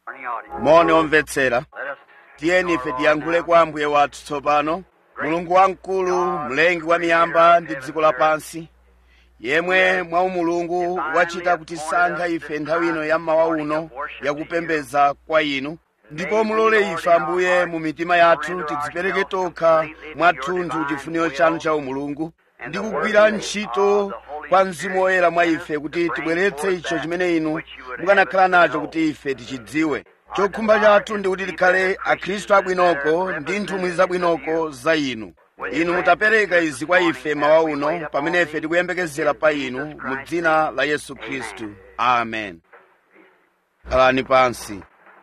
moni omvetsera tiyeni ife tiyankhule kwa ambuye wathu tsopano mulungu wamkulu mlengi wa miyamba ndi dziko lapansi yemwe mwa umulungu wachita kutisankha ife nthawi ino ya mmawa uno yakupembedza kwa inu ndipo mulole ife ambuye mu mitima yathu tidzipereke tokha mwathunthu chifuniro chanu cha umulungu ndi kugwira ntchito kwa mzimu woyera mwa ife kuti tibweretse icho chimene inu mukanakhala nacho kuti ife tichidziwe chokhumba chathu ndi kuti tikhale akhristu abwinoko ndi nthumwi zabwinoko za inu inu mutapereka izi kwa ife mawa uno pamene ife tikuyembekezera pa inu mu dzina la yesu khristu amen khalani pansi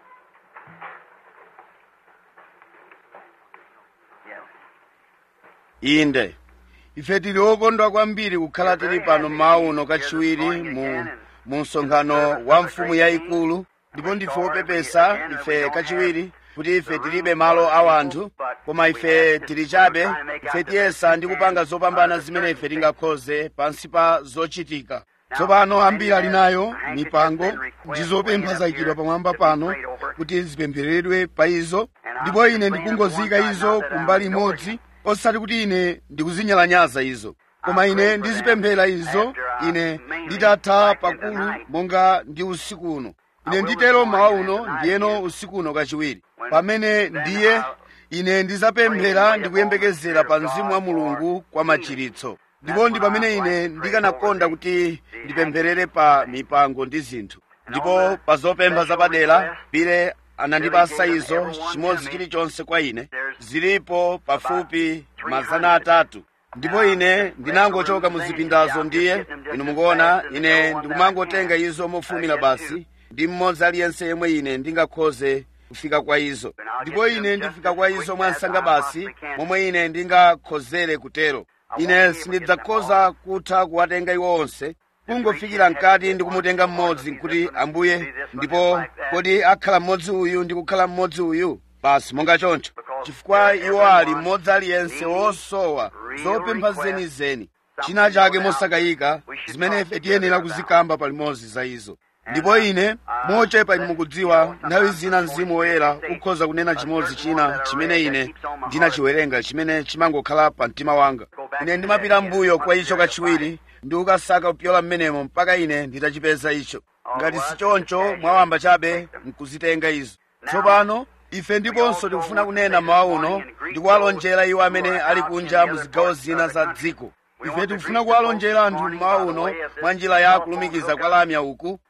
inde ife tili okondwa kwambiri kukhala tili pano mawa uno kachiwiri mu mu msonkhano wa mfumu yayikulu ndipo ndife opepesa ife kachiwiri kuti ife tilibe malo a wanthu koma ife tili chabe ife tiyesa ndi kupanga zopambana zimene ife tingakhoze pansi pa zochitika tsopano ambiri ali nayo mipango ndi zopempha zayikidwa pamwamba pano kuti zipemphereredwe pa izo ndipo ine ndikungozika izo kumbali imodzi osati kuti ine ndikuzinyalanyaza izo koma ine ndizipemphera izo ine nditatha pakulu monga ndi usiku uno ine nditero mmawa uno ndiyeno usiku uno kachiwiri pamene ndiye ine ndizapemphera ndikuyembekezera pa mzimu wa mulungu kwa machiritso ndipo ndi pamene ine ndikanakonda kuti ndipempherere pa mipango ndi zinthu ndipo pa zopempha zapadera pile anandipasa izo chimodzi chilichonse kwa ine zilipo pafupi mazana atatu ndipo ine ndinangochoka mu zipindazo ndiye inu mukuona ine ndikumangotenga izo mofumira basi ndi mmodzi aliyense yemwe ine ndingakhoze kufika kwa izo ndipo ine ndifika kwa izo mwansanga basi momwe ine ndingakhozere kutero ine sindidzakhoza kutha kuwatenga iwo onse kungofikira mkati ndi kumutenga mmodzi nkuti ambuye ndipo kodi akhala mmodzi uyu ndi kukhala mmodzi uyu basi monga choncho chifukwa iwo ali mmodzi aliyense wosowa zopempha zenizeni china chake mosakayika zimene ife tiyenera kuzikamba palimodzi za izo ndipo ine mochepa inu mukudziwa nthawi zina mzimu woyera ukhoza kunena chimodzi china chimene ine ndinachiwerenga chimene chimangokhala pa mtima wanga ine ndimapita mbuyo kwa icho kachiwiri ndi kukasaka kupyola mmenemo mpaka ine nditachipeza icho ngati si choncho mwawamba chabe nkuzitenga izo tsopano ife ndiponso tikufuna kunena mawa uno ndi kuwalonjera iwo amene ali kunja mu zigawo zina za dziko ife tikufuna kuwalonjera anthu mmawa uno mwa njira ya kulumikiza kwa lamya uku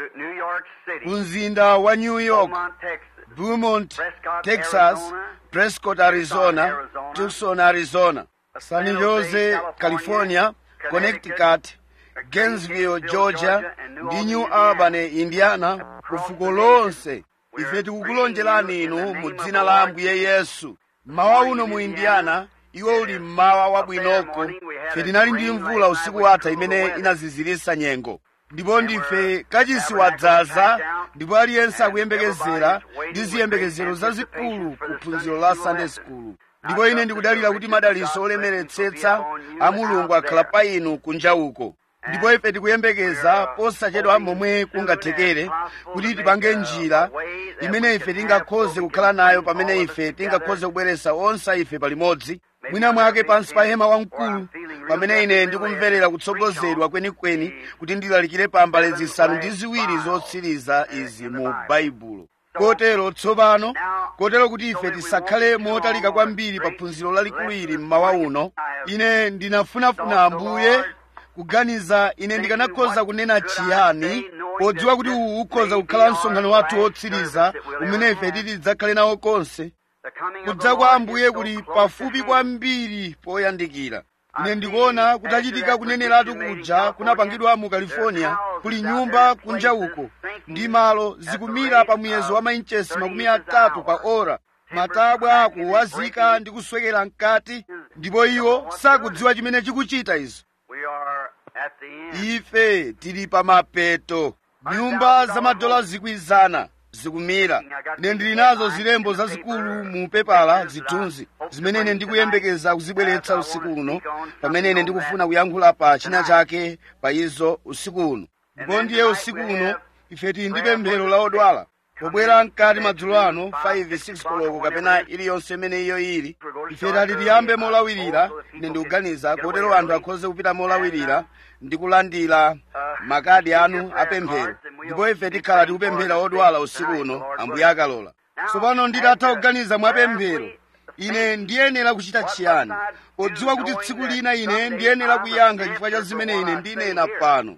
ku mzinda wa new york beaumont texas prescott arizona tucson arizona san jose california connecticut gainesville georgia ndi new albany indiana ku fuko lonse ife tikukulonjerani inu mu dzina la ambuye yesu mmawa uno mu indiana iwo uli mmawa wabwinoko ife tinali ndi mvula usiku watha imene inazizirisa nyengo ndipo ndife kachisi wadzaza ndipo aliyense akuyembekezera ndi ziyembekezero zazikulu ku phunziro la sunday school ndipo ine ndikudalira kuti madaliso olemeretsetsa a mulungu akhala pa inu kunja uko ndipo ife tikuyembekeza posachedwa momwe kungathekere kuti tipange njira imene ife tingakhoze kukhala nayo pamene ife tingakhoze kubweretsa onse ife palimodzi mwina mwake pansi pa hema wamkulu pamene ine ndikumverera kutsogozedwa kwenikweni kuti ndilalikire pa mbale zisanu ndi ziwiri zotsiriza izi mu baibulo kotero tsopano kotero kuti ife tisakhale motalika kwambiri pa phunziro lalikulu ili mmawa uno ine ndinafunafuna ambuye kuganiza ine ndikanakhoza kunena chiyani podziwa kuti uwu ukhoza kukhala msonkhano wathu wotsiriza umene ife titi tidzakhale nawo konse kudza kwa ambuye kuli pafupi kwambiri poyandikira ine ndikuona kutachitika kuneneratu kuja kunapangidwa mu california kuli nyumba kunja uko ndi malo zikumira pa muyezo wa mainchesi makumi atatu pa ora matabwa akuwazika ndi kuswekera mkati ndipo iwo sakudziwa chimene chikuchita izo ife tili pa mapeto nyumba za madola zikwizana zikumira ine ndili nazo zilembo zazikulu mu pepala zithunzi zimene ine ndikuyembekeza kuzibweretsa usiku uno pamene ine ndikufuna kuyankhula pa china chake pa izo usiku uno ndipo ndiye usiku uno ife tili ndi pemphero la odwala pobwera mkati madzulo ano 5 6 koloko kapena iliyonse imene iyo ili ife tati tiyambe molawirira ine ndikuganiza kotero anthu akhoze kupita molawirira ndi kulandira makadi anu apemphero ndipo ife tikhala tikupemphera odwala usiku uno ambuye akalola tsopano nditatha kuganiza mwapemphero ine ndiyenera kuchita chiyani podziwa kuti tsiku lina ine ndiyenera kuyankha chifukwa cha zimene ine ndinena pano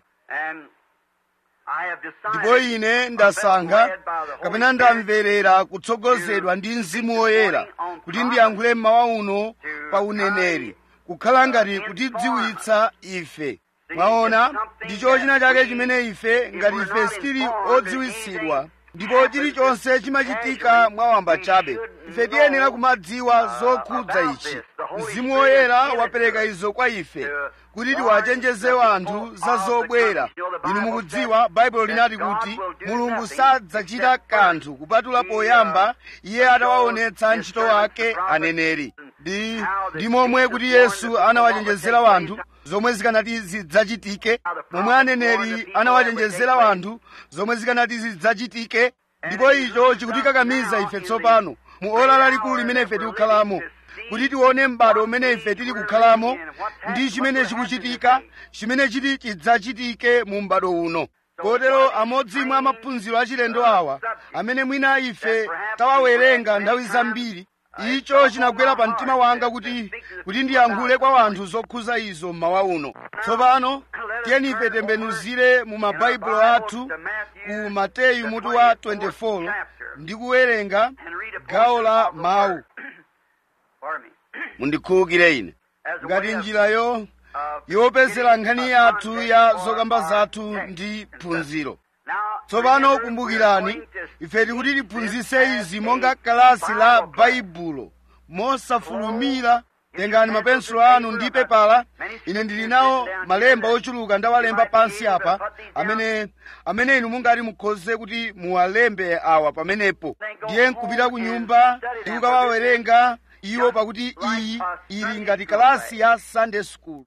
ndipo ine ndasankha kapena ndamverera kutsogozedwa ndi mzimu woyera kuti ndiyankhule mmawa uno pa uneneri kukhala ngati kutidziwitsa ife mwaona ndicho china chake chimene ife ngati ife sitili odziwitsidwa ndipo chilichonse chimachitika mwawamba chabe ife tiyenera kumadziwa zokhudza ichi mzimu woyera wapereka izo kwa ife kuti tiwachenjeze anthu za zobwera inu mukudziwa baibulo linati kuti mulungu sadzachita kanthu kupatula poyamba iye atawaonetsa ntchito ake aneneri ndi ndi momwe kuti yesu anawachenjezera anthu zomwe zikanati zidzachitike momwe aneneri anawachenjezera anthu zomwe zikanati zidzachitike ndipo icho chikutikakamiza ife tsopano mu ola lalikulu limene ife tikukhalamo kuti tione m'bado umene ife tili kukhalamo ndi chimene chikuchitika chimene chiti chidzachitike mu m'bado uno kotero amodzi mwa maphunziro achilendo awa amene mwina ife tawawerenga nthawi zambiri icho chinagwera pa mtima wanga kuti kuti ndiyankhule kwa anthu zokhuza izo mmawa uno tsopano tiyeni ife tembenuzire mu mabaibulo athu ku mateyu mutu wa 24 ndi kuwerenga gawo la mawu mundikhulukire ine ngati njirayo yopezera nkhani yathu ya zokamba zathu ndi phunziro tsopano kumbukirani ife tikuti tiphunzitse izi monga kalasi la baibulo mosafulumira tengani mapensulo anu ndi pepala ine ndili nawo malemba ochuluka ndawalemba pansi apa amene amene inu mungati mukhoze kuti muwalembe awa pamenepo ndiye nkupita ku nyumba ndi kukawawerenga iwo pakuti iyi ili ngati kalasi ya sunday school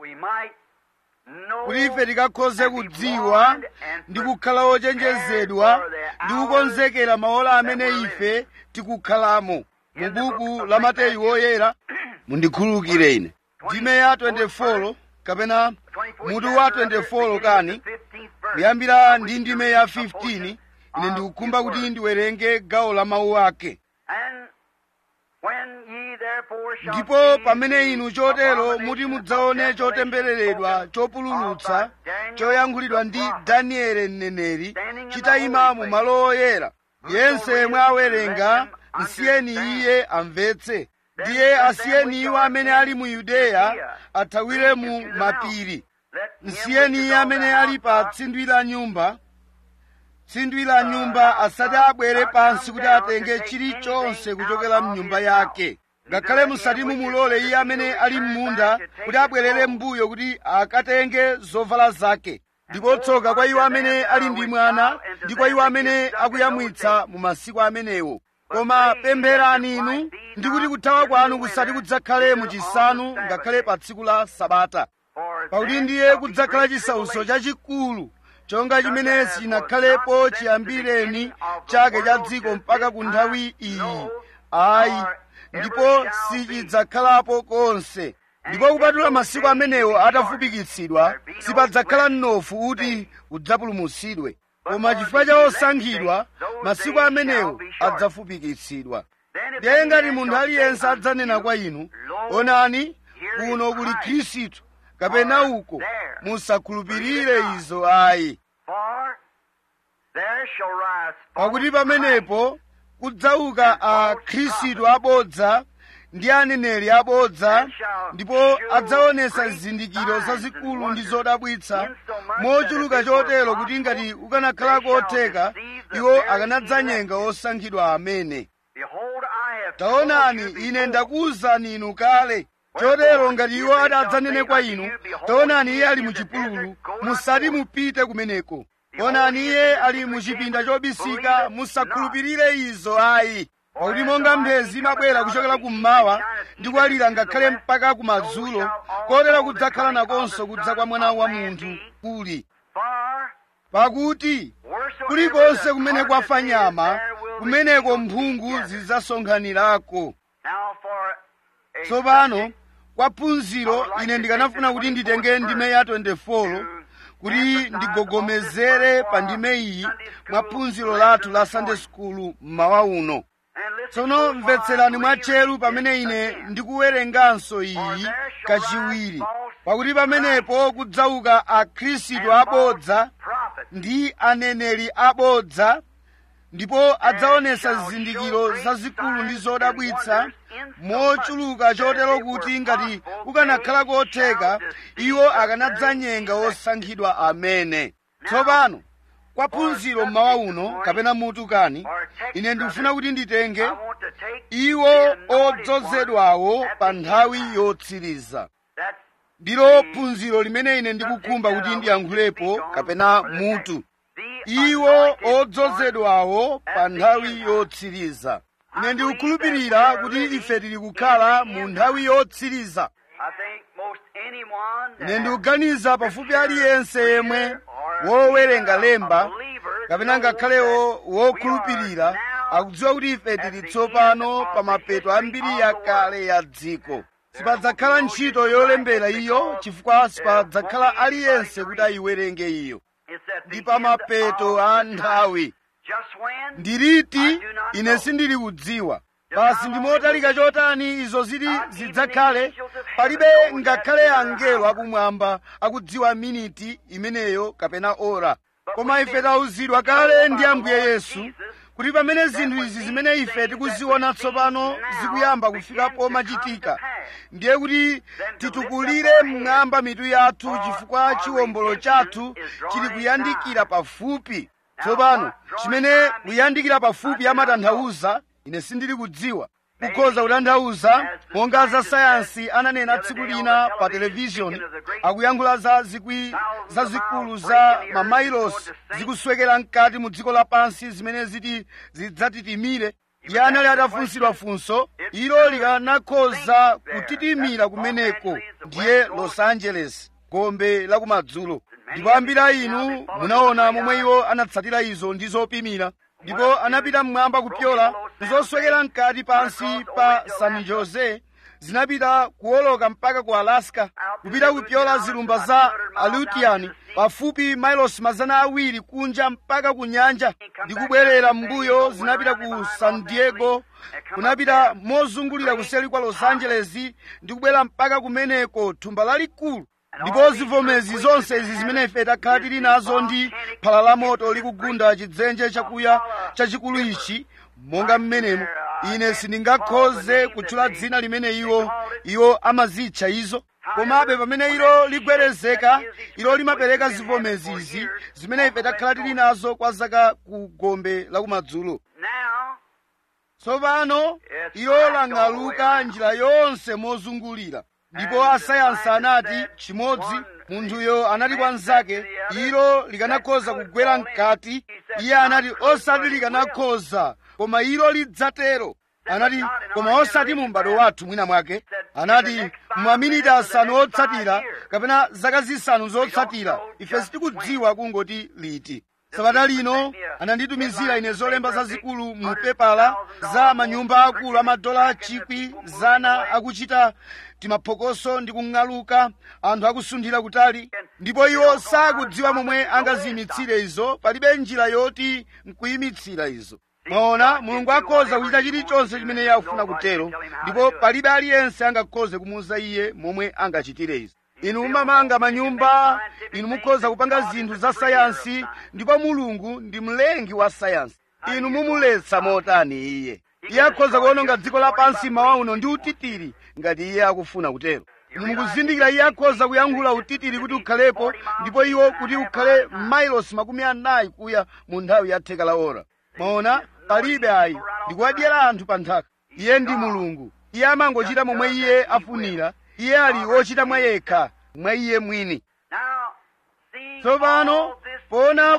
kuti ife tikakhoze kudziwa ndi kukhala ochenjezedwa ndi kukonzekera maola amene ife tikukhalamo mu buku la mateyu woyera mundikhululukire ine ndime ya 24 kapena mutu wa 24 kani kuyambira ndi ndime ya 15 ine ndikukhumba kuti ndiwerenge gawo la mawu ake ndipo pamene inu chotero muti mudzaone chotembereredwa chopululutsa choyankhulidwa ndi danieli mneneri chitayima mu malo oyera yense mwe awerenga msiyeni iye amvetse ndiye asiyeni iwo amene ali mu yudeya athawire mu mapiri msiyeni iye amene ali pa tsindwi la nyumba tsindwi la nyumba asati abwere pansi kuti atenge chilichonse kuchokera mnyumba yake ngakhale musati mumulole iye amene ali m'munda kuti abwerere m'mbuyo kuti akatenge zovala zake ndipo tsoka kwa iwo amene ali ndi mwana ndi kwa iwo amene akuyamwitsa mu masiku amenewo koma pempherani inu ndi kuti kuthawa kwanu kusati kudzakhale muchisanu ngakhale pa tsiku la sabata pakuti ndiye kudzakhala chisautso chachikulu chonga chimene sinakhalepo chiyambireni chake cha dziko mpaka ku nthawi iyi ayi ndipo sichidzakhalapo konse ndipo kupatula masiku amenewo atafupikitsidwa sipadzakhala mnofu kuti udzapulumutsidwe koma chifukwa cha osankhidwa masiku amenewo adzafupikitsidwa ndiye ngati munthu aliyense adzanena kwa inu onani kuno kuli khristu kapena uko musakhulupirire izo ayi pakuti pamenepo kudzauka akhristu abodza ndi aneneri abodza ndipo adzaonesa zizindikiro zazikulu ndi zodabwitsa mochuluka chotero kuti ngati ukanakhala kotheka iwo akanadzanyenga osankhidwa amene taonani ine ndakuwuzani inu kale chotero ngati iwo adzanene kwa inu taonani iye ali muchipululu musati mupite kumeneko onani iye ali muchipinda chobisika musakhulupirire izo ayi pakuti monga mphezi imabwera kuchokera kummawa ndi kuwalira ngakhale mpaka kumadzulo kotero kudzakhala nakonso kudza kwa mwana wa munthu kuli pakuti kulikonse kumene kwafa nyama kumeneko mphungu zidzasonkhanirako tsopano kwa phunziro ine ndikanafuna kuti nditenge ndime ya 24 kuti ndigogomezere pa ndime iyi mwa phunziro lathu la sunday school mmawa uno tsono mvetserani mwatcheru pamene ine ndikuwerenganso iyi kachiwiri pakuti pamenepo kudzauka akhristu abodza ndi aneneri abodza ndipo adzaonesa zizindikiro zazikulu ndi zodabwitsa mochuluka chotero kuti ngati kukanakhala kotheka iwo akanadzanyenga osankhidwa amene tsopano kwa phunziro mmawa uno kapena mutu kani ine ndikufuna kuti nditenge iwo odzozedwawo pa nthawi yotsiriza ndilo phunziro limene ine ndikukhumba kuti ndiyankhulepo kapena mutu iwo odzozedwawo pa nthawi yotsiriza ine ndikukhulupirira kuti ife tili kukhala mu nthawi yotsiriza ine ndikuganiza pafupi aliyense yemwe wowerenga lemba kapena ngakhalewo wokhulupirira akudziwa kuti ife tili tsopano pa mapeto ambiri yakale ya dziko sipadzakhala ntchito yolembera iyo chifukwa sipadzakhala aliyense kuti ayiwerenge iyo ndi pa mapeto a nthawi ndiliti ine sindili kudziwa basi ndi motalika chotani izo zili zidzakhale palibe ngakhale angelo akumwamba akudziwa miniti imeneyo kapena ora koma ife tawuzidwa kale ndi ambuye yesu kuti pamene zinthu izi zimene ife tikuziona tsopano zikuyamba kufika pomachitika ndiye kuti titukulire mmwamba mitu yathu chifukwa chiwombolo chathu chili kuyandikira pafupi tsopano chimene kuyandikira pafupi amatanthauza ine sindili kudziwa kukhoza kutanthauza monga za sayansi ananena tsiku lina pa televishoni akuyankhula za zikwi zazikulu za mamailosi zikuswekera mkati mu dziko lapansi zimene ziti zidzatitimire iye anali atafunsidwa funso ilo likanakhoza kutitimira kumeneko ndiye los angeles gombe lakumadzulo ndipo ambiri a inu munaona momwe iwo anatsatira izo ndi zopimira ndipo anapita mmwamba kupyola zoswekera mkati pansi pa san jose zinapita kuwoloka mpaka ku alaska kupita kupyola zilumba za aleutian pafupi mailosi mazana awiri kunja mpaka ku nyanja ndi kubwerera m'mbuyo zinapita ku san diego kunapita mozungulira kuseli kwa los angeles ndi kubwera mpaka kumeneko thumba lalikulu ndipo zivomezi zonse izi zimene ife takhala tili nazo ndi phala la moto likugunda chidzenje chakuya chachikulu ichi monga mmenemo ine sindingakhoze kutchula dzina limene iwo iwo amazitcha izo komabe pamene ilo ligwerezeka ilo limapereka zivomezi izi zimene ife takhala tili nazo kwa zaka ku gombe lakumadzulo tsopano ilo lang'aluka njira yonse mozungulira ndipo asayansi anati chimodzi munthuyo anati kwa mnzake ilo likanakhoza kugwera mkati iye anati osati likanakhoza koma ilo lidzatero anati koma osati mu m'bado wathu mwina mwake anati maminiti asanu otsatira kapena zaka zisanu zotsatira ife sitikudziwa kungoti liti sabata lino ananditumizira ine zolemba zazikulu mu pepala za manyumba akulu amadola chikwi zana akuchita timaphokoso ndi kung'aluka anthu akusunthira kutali ndipo iwo sakudziwa momwe angaziyimitsire izo palibe njira yoti nkuyimitsira izo mwaona mulungu akhoza kuchita chilichonse chimene iye akufuna kutero ndipo palibe aliyense angakhoze kumuwuza iye momwe angachitire izo inu mumamanga manyumba inu mukhoza kupanga zinthu za sayansi ndipo mulungu ndi mlengi wa sayansi inu mumuletsa motani iye iye akhoza kuwononga dziko lapansi mawa uno ndi utitiri ngati iye akufuna kutero inu mukuzindikira iye akhoza kuyankhula utitiri kuti ukhalepo ndipo iwo kuti ukhale mailosi makumi anayi kuya mu nthawi ya theka la ora mwaona palibe ayi ndikuwadyera anthu pa nthaka iye ndi mulungu iye amangochita momwe iye afunira iye ali wochita mwa yekha mwa iye mwini tsopano pona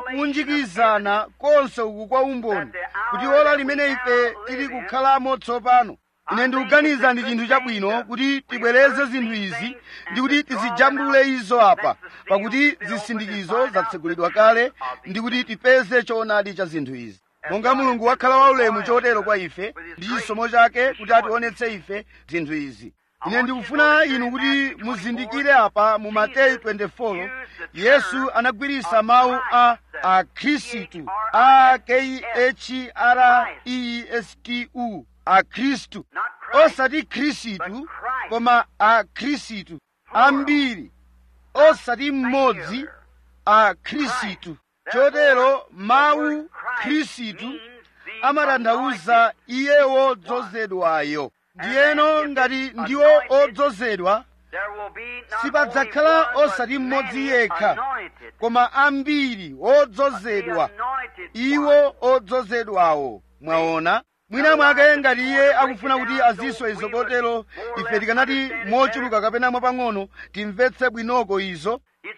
kuunjikizana konse uku kwa umboni kuti ola limene ife tili kukhalamo tsopano ine ndikuganiza ndi chinthu chabwino kuti tibwereze zinthu izi ndi kuti tizijambule izo apa pakuti zisindikizo zatsegulidwa kale ndi kuti tipeze choonadi cha zinthu izi monga mulungu wakhala waulemu chotero kwa ife ndi chisomo chake kuti ationetse ife zinthu izi ine ndikufuna inu kuti muzindikire apa mu mateyu 24 yesu anagwirisa mawu a akhristu a k h r e s t u akhristu osati khristu koma akhristu ambiri osati mmodzi akhristu chotero mawu khristu amatanthauza iye wodzozedwayo ndiyeno ngati ndiwo odzozedwa sipadzakhala osati mmodzi yekha koma ambiri odzozedwa iwo odzozedwawo mwaona mwina mwake ngati iye akufuna kuti aziswa izo kotero ife tikanati mochuluka kapena mwapang'ono timvetse bwinoko izo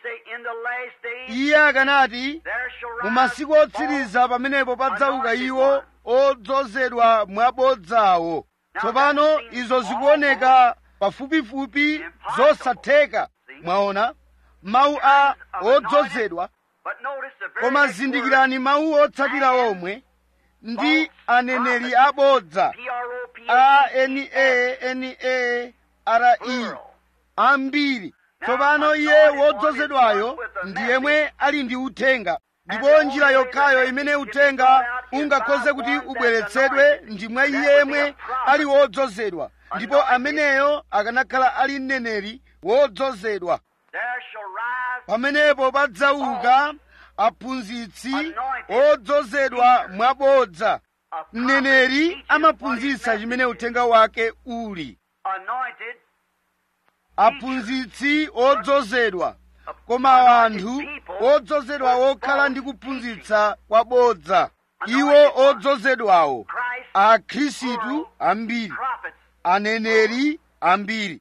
iye akanati mu masiku otsiriza pamenepo padzauka iwo odzozedwa mwabodzawo tsopano izo zikuoneka pafupifupi zosatheka mwaona mawu a odzozedwa koma zindikirani mawu otsatira omwe ndi aneneri abodza a n a n a r e ambiri tsopano iye wodzozedwayo ndi yemwe ali ndi uthenga ndipo njira yokhayo imene uthenga ungakhoze kuti ubweretsedwe ndi mwa iye yemwe ali wodzozedwa ndipo ameneyo akanakhala ali mneneri wodzozedwa pamenepo padzauka aphunzitsi odzozedwa mwabodza mneneri amaphunzitsa chimene uthenga wake uli aphunzitsi odzozedwa koma anthu odzozedwa okhala ndi kuphunzitsa kwabodza iwo odzozedwawo akhristu ambiri aneneri ambiri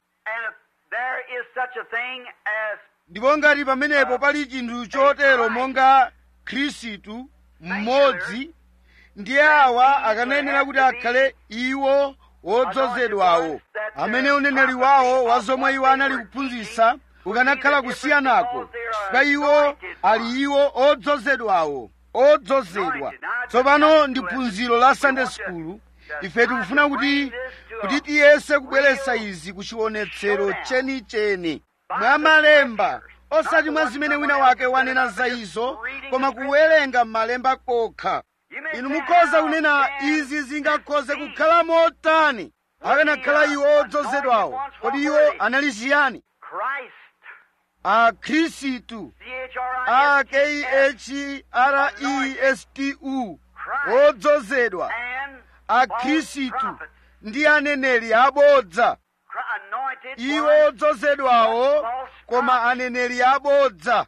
ndipo ngati pamenepo pali chinthu chotero monga khristu mmodzi ndiye awa akanayenera kuti akhale iwo wodzozedwawo amene uneneri wawo wa zomwe iwo anali kuphunzitsa ukanakhala kusiyanako chifukwa iwo ali iwo odzozedwawo odzozedwa tsopano ndi phunziro la sunday school ife tikufuna kuti kuti tiyese kubweretsa izi ku chionetsero chenicheni mwa malemba osati mwa zimene wina wake wanena za izo koma kuwerenga malemba kokha inu mukhoza kunena izi zingakhoze kukhala motani akanakhala iwo odzozedwawo kodi iwo anali chiyani akhristu a k h r e s t u odzozedwa akhristu ndi aneneri abodza iwo odzozedwawo koma aneneri abodza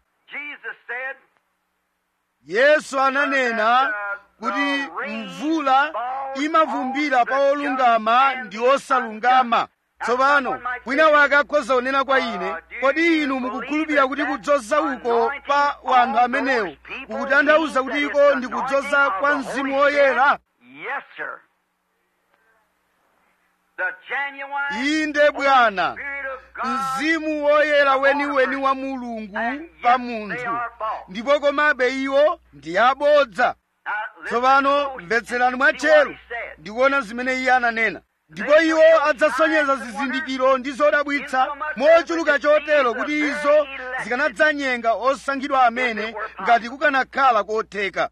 yesu ananena kuti mvula imavumbira pa olungama ndi osalungama tsopano wina wake akhoza kunena kwa ine kodi inu mukukhulupirira kuti kudzoza uko pa wanthu amenewo kukutanthauza kuti iko ndi kudzoza kwa mzimu woyera inde bwana mzimu woyera weniweni wa mulungu pa munthu ndipo komabe iwo ndi abodza tsopano mvetserani mwatcheru ndikuona zimene iye ananena ndipo iwo adzasonyeza zizindikiro ndi zodabwitsa mochuluka chotero kuti izo zikanadzanyenga osankhidwa amene ngati kukanakhala kotheka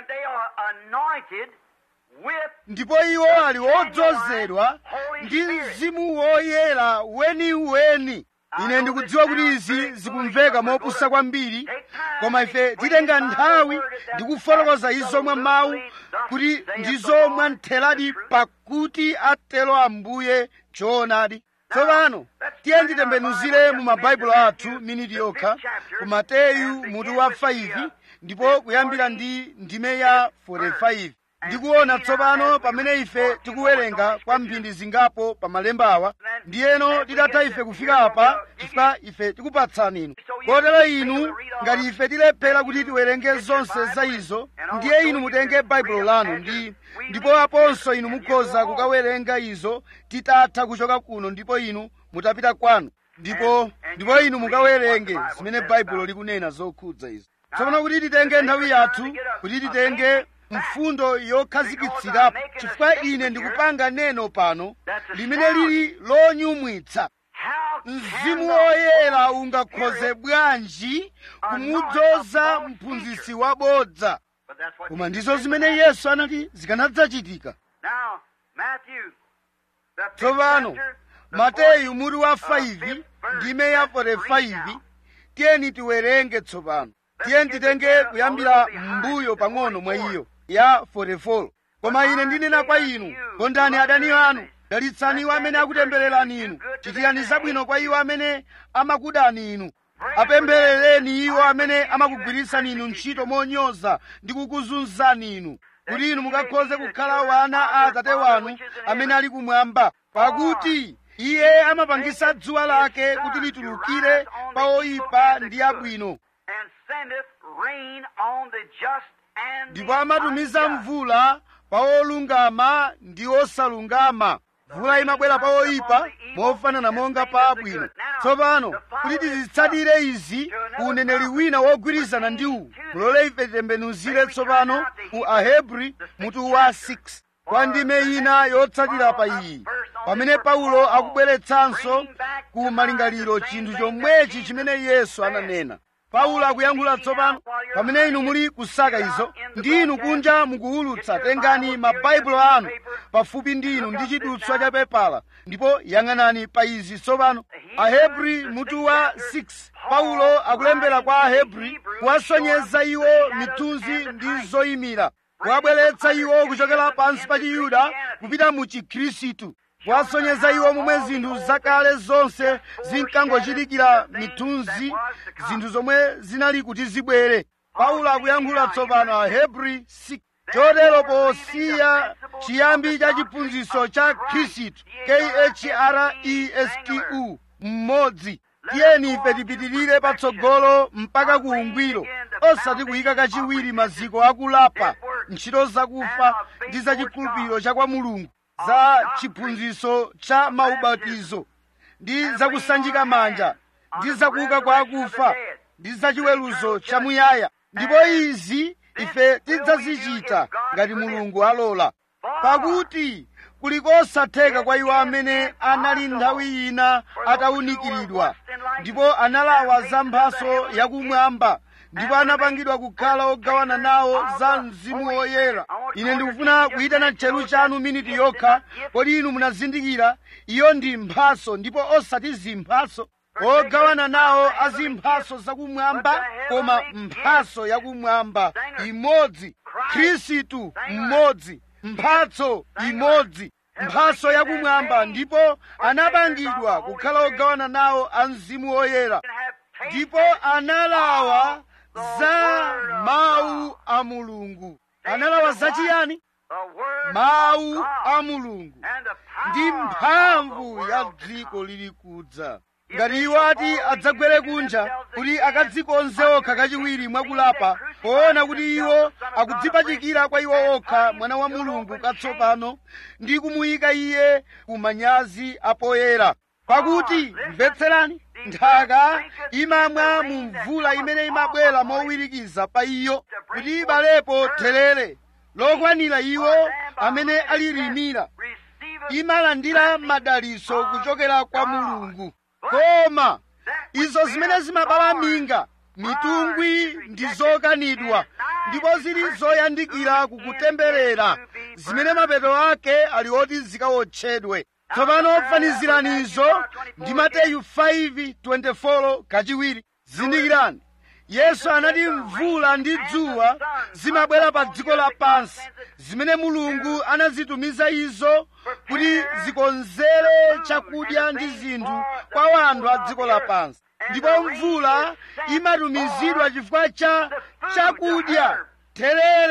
ndipo iwo ali odzozedwa ndi mzimu woyera weniweni ine ndikudziwa kuti izi zikumveka mopusa kwambiri koma ife titenga nthawi ndi kufotokoza izo mwa mawu kuti ndizo mwantheradi pakuti atero ambuye choonadi tsopano tiye nditembenuzire mu mabaibulo athu miniti yokha ku mateyu mutu wa 5 ndipo kuyambira ndi ndime ya 45 ndikuona tsopano pamene ife tikuwerenga kwa mphindi zingapo pa malemba awa ndiyeno titatha ife kufika apa chifukwa ife tikupatsani inu kotero inu ngati ife tilephera kuti tiwerenge zonse za izo ndiye inu mutenge baibulo lanu ndi ndipo aponso inu mukhoza kukawerenga izo titatha kuchoka kuno ndipo inu mutapita kwanu ndipo ndipo inu mukawerenge zimene baibulo likunena zokhudza izo tsopano kuti titenge nthawi yathu kuti titenge mfundo yokhazikitsirapo chifukwa ine ndikupanga neno pano limene lili lonyumwitsa mzimu woyera ungakhoze bwanji kumudzoza mphunzitsi wabodza koma ndizo zimene yesu anati zikanadzachitika tsopano mateyu mutu wa 5 ndime ya 45 tiyeni tiwerenge tsopano tiyeni titenge kuyambira mbuyo pang'ono mwa iyo ya 44 koma ine ndinena kwa inu kondani adani anu dalitsani iwo amene akutembererani inu chitirani zabwino kwa iwo amene amakudani inu apempherereni iwo amene amakugwiritsani inu ntchito monyoza ndi kukuzunzani inu kuti inu mukakhoze kukhala wana a atate wanu amene ali kumwamba pakuti iye amapangisa dzuwa lake kuti litulukire pa oyipa ndi abwino ndipo amatumiza mvula pa olungama ndi osalungama mvula imabwera pa oyipa mofanana monga pa abwino tsopano kuti tizitsatire izi ku uneneri wina wogwirizana ndi uwu mulole ife titembenuzire tsopano ku ahebri mutu wa 6 kwa ndime ina yotsatira pa iyi pamene paulo akubweretsanso ku malingaliro chinthu chomwechi chimene yesu ananena paulo akuyankhula tsopano pamene inu muli kusaka izo ndi inu kunja mukuwulutsa tengani mabaibulo anu pafupi ndi inu ndi chidutswa cha pepala ndipo yang'anani pa izi tsopano ahebri mutu wa 6 paulo akulembera kwa ahebri kuwasonyeza iwo mithunzi ndi zoyimira kuwabweretsa iwo kuchokera pansi pa chiyuda kupita mu chikhristu kuwasonyeza iwo momwe zinthu zakale zonse zinkangochitikira mithunzi zinthu zomwe zinali kuti zibwere paulo akuyankhula tsopano ahebri 6 chotero posiya chiyambi cha chiphunzitso cha khristu khristu mmodzi tiyeni ife tipitirire patsogolo mpaka ku ungwiro osati kuyika kachiwiri maziko akulapa ntchito zakufa ndi za chikhulupiriro cha kwa mulungu za chiphunzitso cha maubatizo ndi zakusanjika manja ndi zakuuka kwa akufa ndi zachiweruzo chamuyaya ndipo izi ife tidzazichita ngati mulungu alola pakuti kuli kosatheka kwa iwo amene anali nthawi ina atawunikiridwa ndipo analawa za mphaso yakumwamba ndipo anapangidwa kukhala ogawana nawo za mzimu woyera ine ndikufuna kuyitana tcheru chanu miniti yokha kodi inu munazindikira iyo ndi mphaso ndipo osati zimphaso ogawana nawo azimphaso zakumwamba koma mphaso yakumwamba imodzi khristu mmodzi mphatso imodzi mphaso yakumwamba ndipo anapangidwa kukhala ogawana nawo a mzimu woyera ndipo analawa za mawu a mulungu analawa zachiyani mawu a mulungu ndi mphamvu ya dziko lili kudza ngati iwo ati adzagwere kunja kuti akadzikonze okha kachiwiri mwakulapa poona kuti iwo akudzipachikira kwa iwo okha mwana wa mulungu katsopano ndi kumuyika iye ku manyazi apoyera pakuti mvetserani nthaka imamwa mu mvula imene imabwera mowirikiza pa iyo kuti ibalepo therere lokwanira iwo amene alilimira imalandira madalitso kuchokera kwa mulungu koma izo zimene zimabala minga mitungwi ndi zokanidwa ndipo zili zoyandikira kukutemberera zimene mapeto ake ali oti zikawotchedwe tsopano fanizirani izo ndi mateyu 5:24 kachiwiri zindikirani yesu anati mvula ndi dzuwa zimabwera pa dziko lapansi zimene mulungu anazitumiza izo kuti zikonzere chakudya ndi zinthu kwa wanthu a dziko lapansi ndipo mvula imatumizidwa chifukwa cha chakudya therere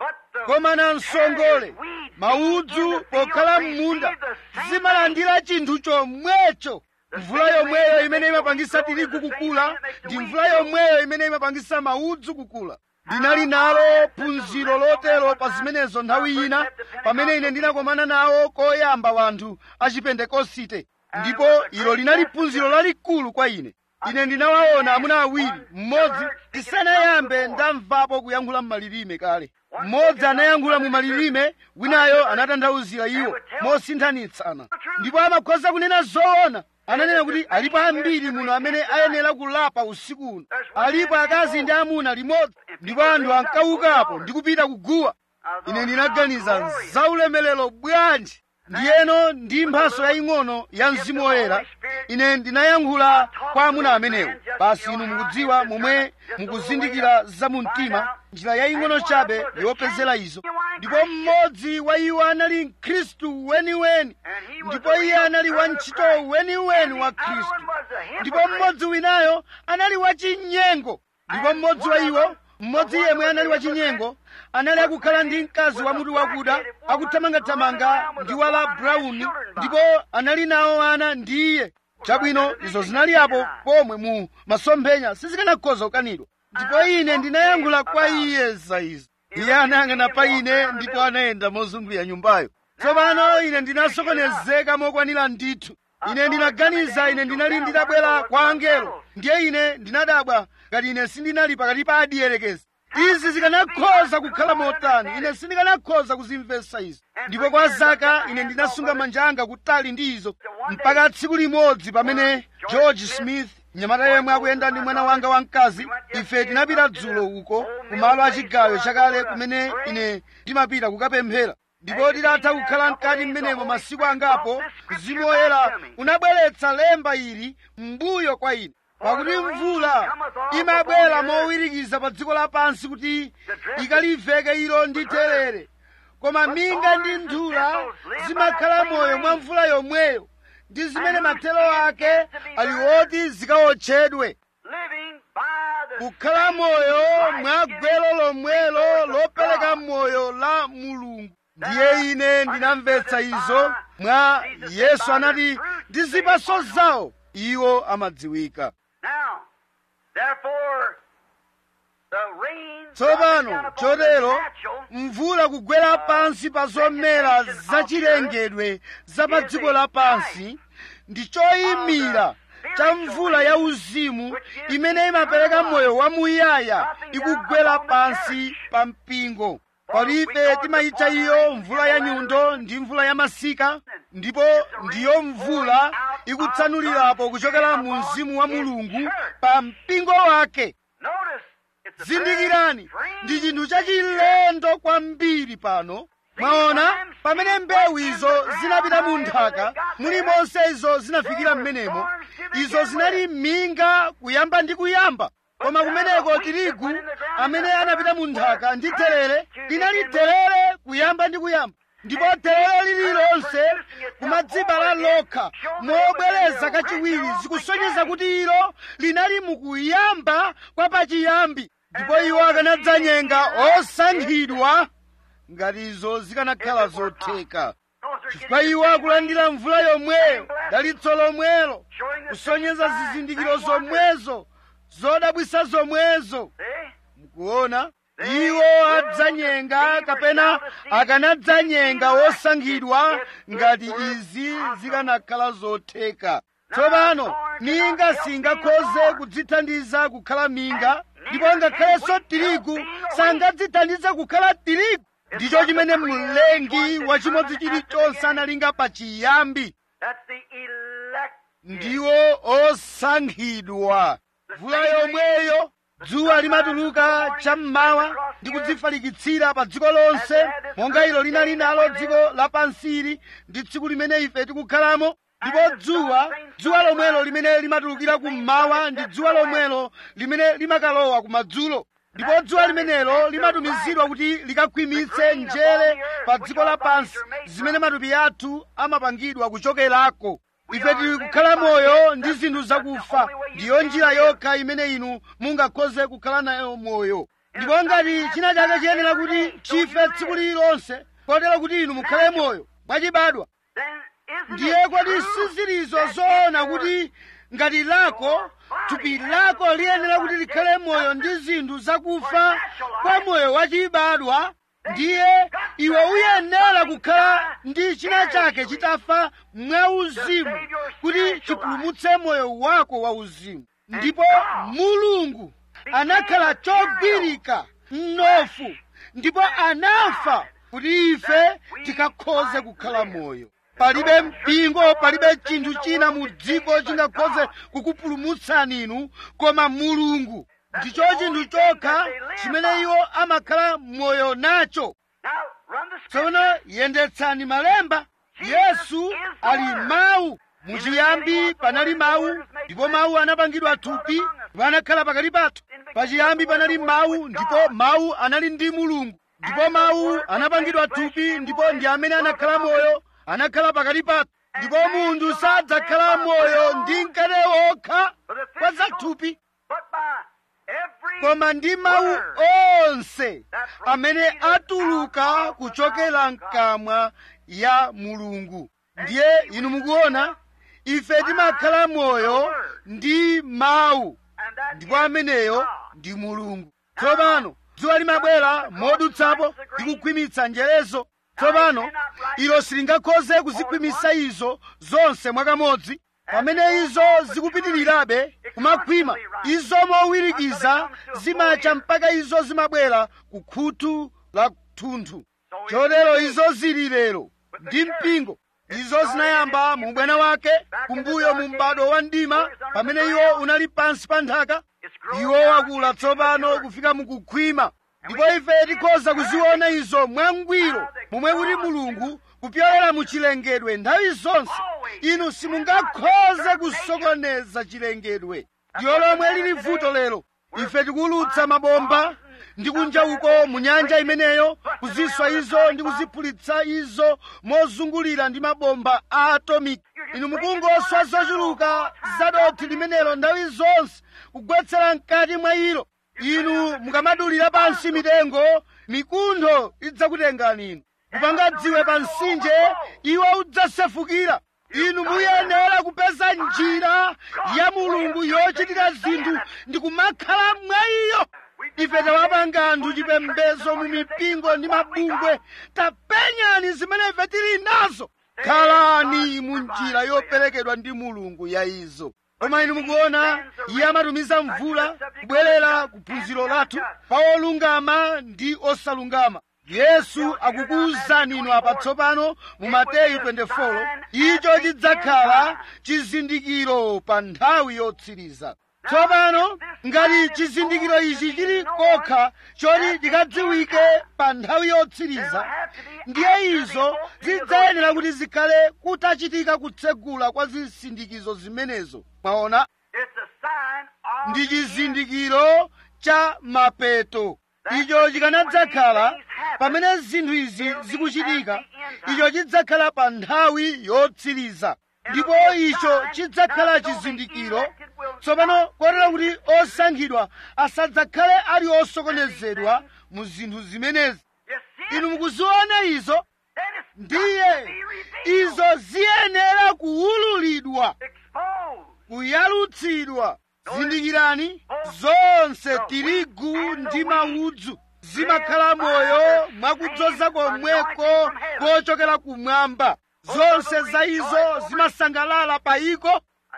koma namsongole maudzu pokhala m'munda zimalandira chinthu chomwecho mvula yomweyo imene imapangisa tirigu kukula ndi mvula yomweyo imene imapangisa maudzu kukula ndinali nalo phunziro lotero pa zimenezo nthawi ina pamene ine ndinakomana nawo koyamba wanthu achipentekosite ndipo ilo linali phunziro lalikulu kwa ine ine ndinawaona amuna awiri mmodzi tisanayambe ndamvapo kuyankhula m'malilime kale mmodzi anayankhula mu malilime winayo anatanthauzira iwo mosinthanitsana ndipo amakhoza kunena zoona ananena kuti alipo ambiri muno amene ayenera kulapa usiku uno alipo akazi ndi amuna limodzi ndipo anthu ankaukapo ndi kupita kuguwa ine ndinaganiza zaulemelero bwanji ndiyeno ndi mphaso yaying'ono ya mzimu woyera ine ndinayankhula kwa amuna amenewo basi inu mukudziwa momwe mukuzindikira za mu mtima njira yaying'ono chabe yopezera izo ndipo mmodzi wa iwo anali mkhristu weniweni ndipo iye anali wantchito weniweni wa khristu ndipo mmodzi winayo anali wachinyengo ndipo mmodzi wa iwo mmodzi yemwe anali wachinyengo anali akukhala ndi mkazi wa mutu wakuda akuthamangathamanga ndi wala brown ndipo anali nawo ana ndi iye chabwino izo zinali apo pomwe mu masomphenya sizikanakhoza kukanidwa ndipo ine ndinayankhula kwa iye za izo iye anayang'ana pa ine ndipo anayenda mozungulira nyumbayo tsopano ine ndinasokonezeka mokwanira ndithu ine ndinaganiza ine ndinali ndidabwera kwa angelo ndiye ine ndinadabwa ngati ine sindinali pakati pa adiyerekezi izi zikanakhoza kukhala motani ine sindikanakhoza kuzimvetsa izo ndipo kwa zaka ine ndinasunga manja anga kutali ndi izo mpaka tsiku limodzi pamene george smith mnyamata yemwe akuyenda ndi mwana wanga wamkazi ife tinapita dzulo uko kumalo achigayo chakale kumene ine ndimapita kukapemphera ndipo titatha kukhala mkati mmenemo masiku angapo mzimu woyera unabweretsa lemba ili m'mbuyo kwa ine pakuti mvula imabwera mowirikiza pa dziko lapansi kuti ikaliveke ilo ndi therere koma minga ndi nthula zimakhala moyo mwa mvula yomweyo ndi zimene mathero ake ali oti zikawotchedwe kukhala moyo mwa gwero lomwelo lopereka moyo la mulungu ndiye ine ndinamvetsa izo mwa yesu anati ndi zipaso zawo iwo amadziwika tsopano chotero mvula kugwera pansi pa zomera zachilengedwe za pa dziko lapansi ndi choyimira cha mvula ya uzimu imene imapereka moyo wamuyaya ikugwera pansi pa mpingo palibe timayitcha iyo mvula ya nyundo ndi mvula ya masika ndipo ndiyo mvula ikutsanulirapo kuchokera mu mzimu wa mulungu pa mpingo wake zindikirani ndi chinthu chachilendo kwambiri pano mwaona pamene mbewu izo zinapita mu nthaka mulimonse izo zinafikira m'menemo izo zinali minga kuyamba ndi kuyamba koma kumeneko tirigu amene anapita mu nthaka ndi terere linali terere kuyamba ndi kuyamba ndipo terere lililonse kumadzibala lokha mobwereza kachiwiri zikusonyeza kuti ilo linali mukuyamba kwa pachiyambi ndipo iwo akanadzanyenga osankhidwa ngati izo zikanakhala zotheka chifukwa iwo akulandira mvula yomweyo dalitso lomwelo kusonyeza zizindikiro zomwezo zodabwisa zomwezo mukuona iwo adzanyenga kapena akanadzanyenga osankhidwa ngati izi zikanakhala zotheka tsopano minga singakhoze kudzithandiza kukhala minga ndipo ngakhalenso tirigu sangadzithandize kukhala tirigu ndicho chimene mlengi wa chimodzi chilichonse analinga pachiyambi ndiwo osankhidwa mvula yomweyo dzuwa limatuluka cham'mawa ndi kudzifalikitsira pa dziko lonse monga ilo linali nalo dziko lapansili ndi tsiku limene ife tikukhalamo ndipo dzuwa dzuwa lomwelo limene limatulukira kummawa ndi dzuwa lomwelo limene limakalowa kumadzulo ndipo dzuwa limenelo limatumizidwa kuti likakhwimitse njere pa dziko lapansi zimene matupi athu amapangidwa kuchokerako ife tili kukhala moyo ndi zinthu zakufa ndiyo njira yokha imene inu mungakhoze kukhala nayo moyo ndipo ngati china chake chiyenera kuti chife tsiku lililonse kotero kuti inu mukhale moyo mwachibadwa ndiye kodi sizilizo zoona kuti ngati lako thupi lako liyenera kuti likhale moyo ndi zinthu zakufa kwa moyo wachibadwa ndiye iwe uyenera kukhala ndi china chake chitafa mwauzimu kuti chipulumutse moyo wako wauzimu ndipo mulungu anakhala chogwirika mnofu ndipo anafa kuti ife tikakhoze kukhala moyo palibe mpingo palibe chinthu china mu dziko chingakhoze kukupulumutsani inu koma mulungu ndicho chinthu chokha chimene iwo amakhala moyo nacho tsono yendetsani malemba yesu ali mawu muchiyambi panali mawu ndipo mawu anapangidwa thupi ndipo anakhala pakati pathu pachiyambi panali mawu ndipo mawu anali ndi mulungu ndipo mawu anapangidwa thupi ndipo ndi amene anakhala moyo anakhala pakati pathu ndipo munthu sadzakhala moyo ndi mkate wokha kwa zathupi koma ndi mawu onse amene atuluka kuchokera mkamwa ya mulungu ndiye inu mukuona ife timakhala moyo ndi mawu ndipo ameneyo ndi mulungu tsopano dzuwa limabwera modutsapo ndi kukhwimitsa njerezo tsopano ilo silingakhoze kuzikhwimitsa izo zonse mwakamodzi pamene izo zikupitirirabe kumakhwima izo mowirikiza zimacha mpaka izo zimabwera ku khutu la thunthu chotero izo zili lero ndi mpingo izo zinayamba mu ubwana wake kumbuyo mu m'bado wa mdima pamene iwo unali pansi pa nthaka iwo wakula tsopano kufika mukukhwima ndipo ife tikhoza kuziona izo mwangwiro momwe kuti mulungu kupyolera mu chilengedwe nthawi zonse inu simungakhoze kusokoneza chilengedwe ndiyo lomwe lili vuto lero ife tikulutsa mabomba ndi kunja uko mu nyanja imeneyo kuziswa izo ndi kuziphulitsa izo mozungulira ndi mabomba a atomiki inu mukungoswa zochuluka zadothi limenelo nthawi zonse kugwetsera mkati mwa ilo inu mukamadulira pansi mitengo mikuntho idzakutengani inu kupanga dziwe pa mtsinje iwo udzasefukira inu muyenera kupeza njira ya mulungu yochitira zinthu ndi kumakhala mwa iyo ife tawapanga anthu chipembedzo mu mipingo ndi mabungwe tapenyani zimene ife tili nazo khalani mu njira yoperekedwa ndi mulungu ya izo koma inu mukuona iye amatumiza mvula kubwerera ku phunziro lathu pa olungama ndi osalungama yesu akukuwuzani inu apa tsopano mu mateyu 24 icho chidzakhala chizindikiro pa nthawi yotsiriza tsopano ngati chizindikiro ichi chili kokha choti chikadziwike pa nthawi yotsiriza ndiye izo zidzayenera kuti zikhale kutachitika kutsegula kwa zisindikizo zimenezo mwaona ndi chizindikiro cha mapeto icho chikanadzakhala pamene zinthu izi zikuchitika icho chidzakhala pa nthawi yotsiriza ndipo icho chidzakhala chizindikiro tsopano kotero kuti osankhidwa asadzakhale ali osokonezedwa mu zinthu zimenezi inu mukuziona izo ndiye izo ziyenera kuwululidwa kuyalutsidwa zindikirani zonse tirigu ndi maudzu zimakhala moyo mwakudzoza komweko kochokera kumwamba zonse za izo zimasangalala pa iko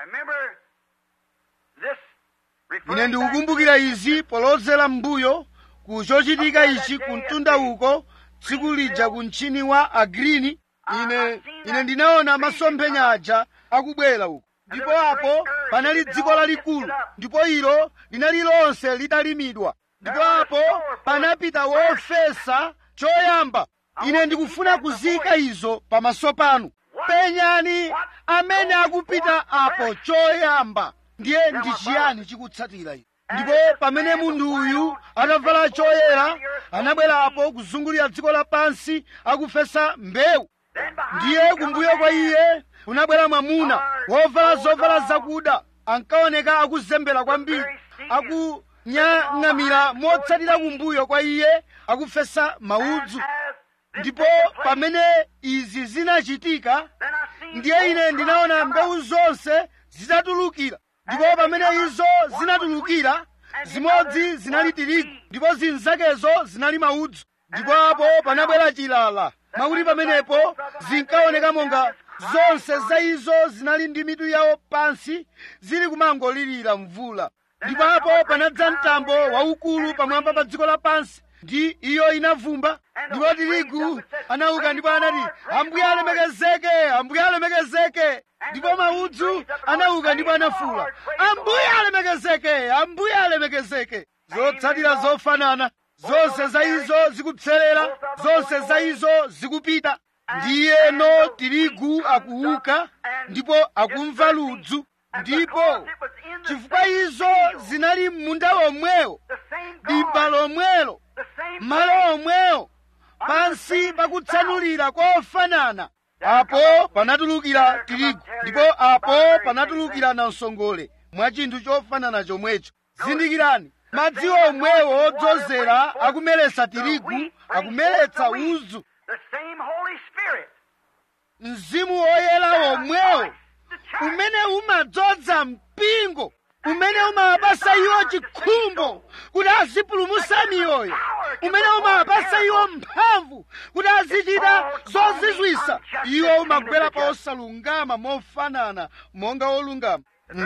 ine ndikukumbukira izi polozera m'mbuyo ku chochitika ichi ku mtunda uko tsiku lija ku mchini wa agrini ine ine ndinaona masomphenya aja akubwera uko ndipo apo panali dziko lalikulu ndipo ilo linali lonse litalimidwa ndipo apo panapita wofesa choyamba ine ndikufuna kuzika izo pamaso panu penyani amene akupita apo choyamba ndiye ndi chiyani chikutsatira izi ndipo pamene munthu uyu atavala choyera anabwerapo kuzungulira dziko lapansi akufesa mbewu ndiye kumbuyo kwa iye kunabwera mwamuna wovala zovala zakuda ankaoneka akuzembera kwambiri kumanyang'amira motsatira kumbuyo kwa iye akufesa maudzu ndipo pamene izi zinachitika ndiye ine ndinaona mbewu zonse zitatulukira ndipo pamene izo zinatulukira zimodzi zinali tirigu ndipo zinzakezo zinali maudzu ndipo apo panabwera chilala mwakuti pamenepo zinkaoneka monga zonse za izo zinali ndi mitu yawo pansi zili kumangolirira mvula ndipo apo panadza mtambo waukulu pamwamba pa dziko lapansi ndi iyo inavumba ndipo tirigu anauka ndipo anati ambuye alemekezeke ambuye alemekezeke ndipo maudzu anauka ndipo anafula ambuye alemekezeke ambuye alemekezeke zotsatira zofanana zonse za izo zikupserera zonse za izo zikupita ndiyeno tirigu akuuka ndipo akumva ludzu ndipo chifukwa izo zinali m'munda omwewo dimba lomwelo malo omwewo pansi pakutsanulira kofanana apo panatulukira tirigu ndipo apo panatulukira namsongole mwa chinthu chofanana chomwecho zindikirani madzi omwewo odzozera akumeretsa tirigu akumeretsa udzu mzimu woyera womwewo umene umadzoza mpingo umene umawapasa iwo chikhumbo kuti azipulumutsa miyoyo umene umawapasa iwo mphamvu kuti azichita zozizwisa iwo umagwera pa osalungama mofanana monga wolungama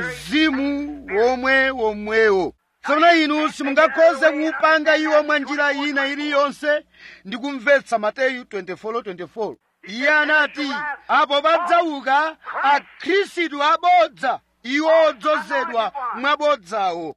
mzimu womwe womwewo tsono inu simungakhoze kuwupanga iwo mwa njira ina iliyonse ndi kumvetsa mateyu 24:24 iye anati apo padzauka akhristu abodza iwo odzozedwa mwabodzawo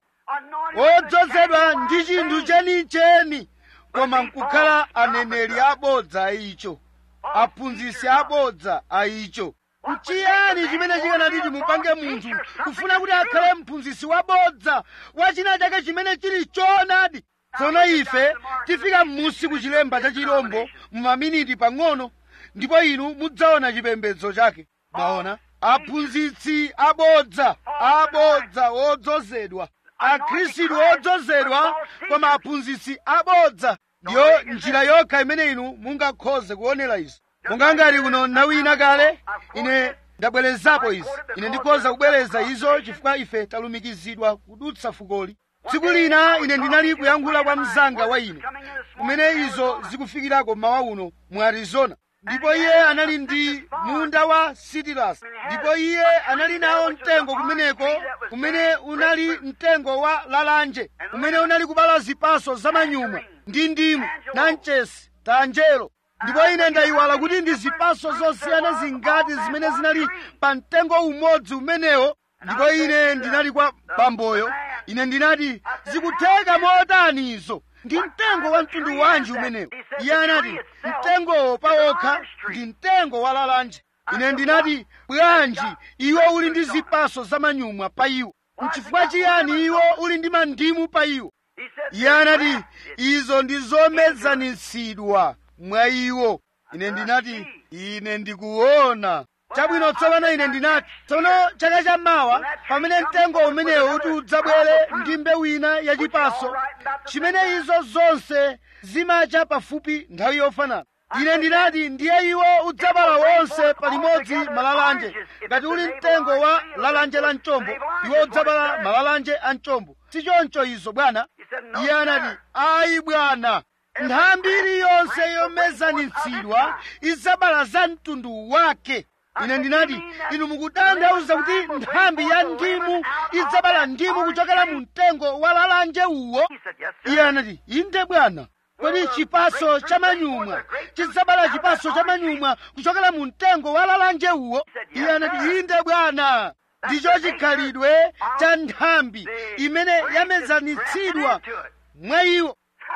odzozedwa ndi chinthu chenicheni koma nkukhala aneneri abodza aicho aphunzitsi abodza aicho nchiyani chimene chikanati chimupange munthu kufuna kuti akhale mphunzitsi wabodza wa china chake chimene chili choonadi tsono ife tifika m'musi ku chilemba cha chirombo mumaminiti pang'ono ndipo inu mudzaona chipembedzo chake maona aphunzitsi abodza abodza wodzozedwa akhristu odzozedwa koma aphunzitsi abodza ndiyo njira yokha imene inu mungakhoze kuonera izi monga ngati kuno nthawi ina kale ine ndabwerezapo izi ine ndikhoza kubwereza izo chifukwa ife talumikizidwa kudutsa fukoli tsiku lina ine ndinali kuyankhula kwa mzanga wa ine kumene izo zikufikirako mawa uno mu arizona ndipo iye anali ndi munda wa sitilasi ndipo iye anali nawo mtengo kumeneko umene unali mtengo wa lalanje umene unali kubala zipaso zamanyumwa ndi ndimu nanchesi tanjelo ndipo ine ndayiwala kuti ndi zipaso zosiyana zingati zimene zinali pa mtengo umodzi umenewo ndipo ine ndinali kwa bamboyo ine ndinati zikutheka motani izo ndi mtengo wa mtundu wanji umenewo iye anati mtengowo pawokha ndi mtengo wa lalanje ine ndinati bwanji iwo uli ndi zipaso zamanyumwa pa iwo nchifukwa chiyani iwo uli ndi mandimu pa iwo iye anati izo ndi zomezanitsidwa mwa iwo ine ndinati ine ndikuona chabwino tsopano ine ndinati tsono chaka chammawa pamene mtengo umenewo uti udzabwere ndi mbewu ina yachipaso chimene izo zonse zimacha pafupi nthawi yofanana ine ndinati ndiye iwo udzabala wonse palimodzi malalanje ngati uli mtengo wa lalanje la mchombo iwo udzabala malalanje a mchombo si choncho izo bwana iye anati ayi bwana nthambi iliyonse yomezanitsidwa idzabala za mtundu wake ine ndinati inu mukutanthauza kuti nthambi ya ndimu idzabala ndimu kuchokera mu mtengo wa lalanje uwo iye anati inde bwana kodi chipaso cha manyumwa chidzabala chipaso cha manyumwa kuchokera mu mtengo wa lalanje uwo iye anati inde bwana ndicho chikhalidwe cha nthambi imene yamezanitsidwa mwa iwo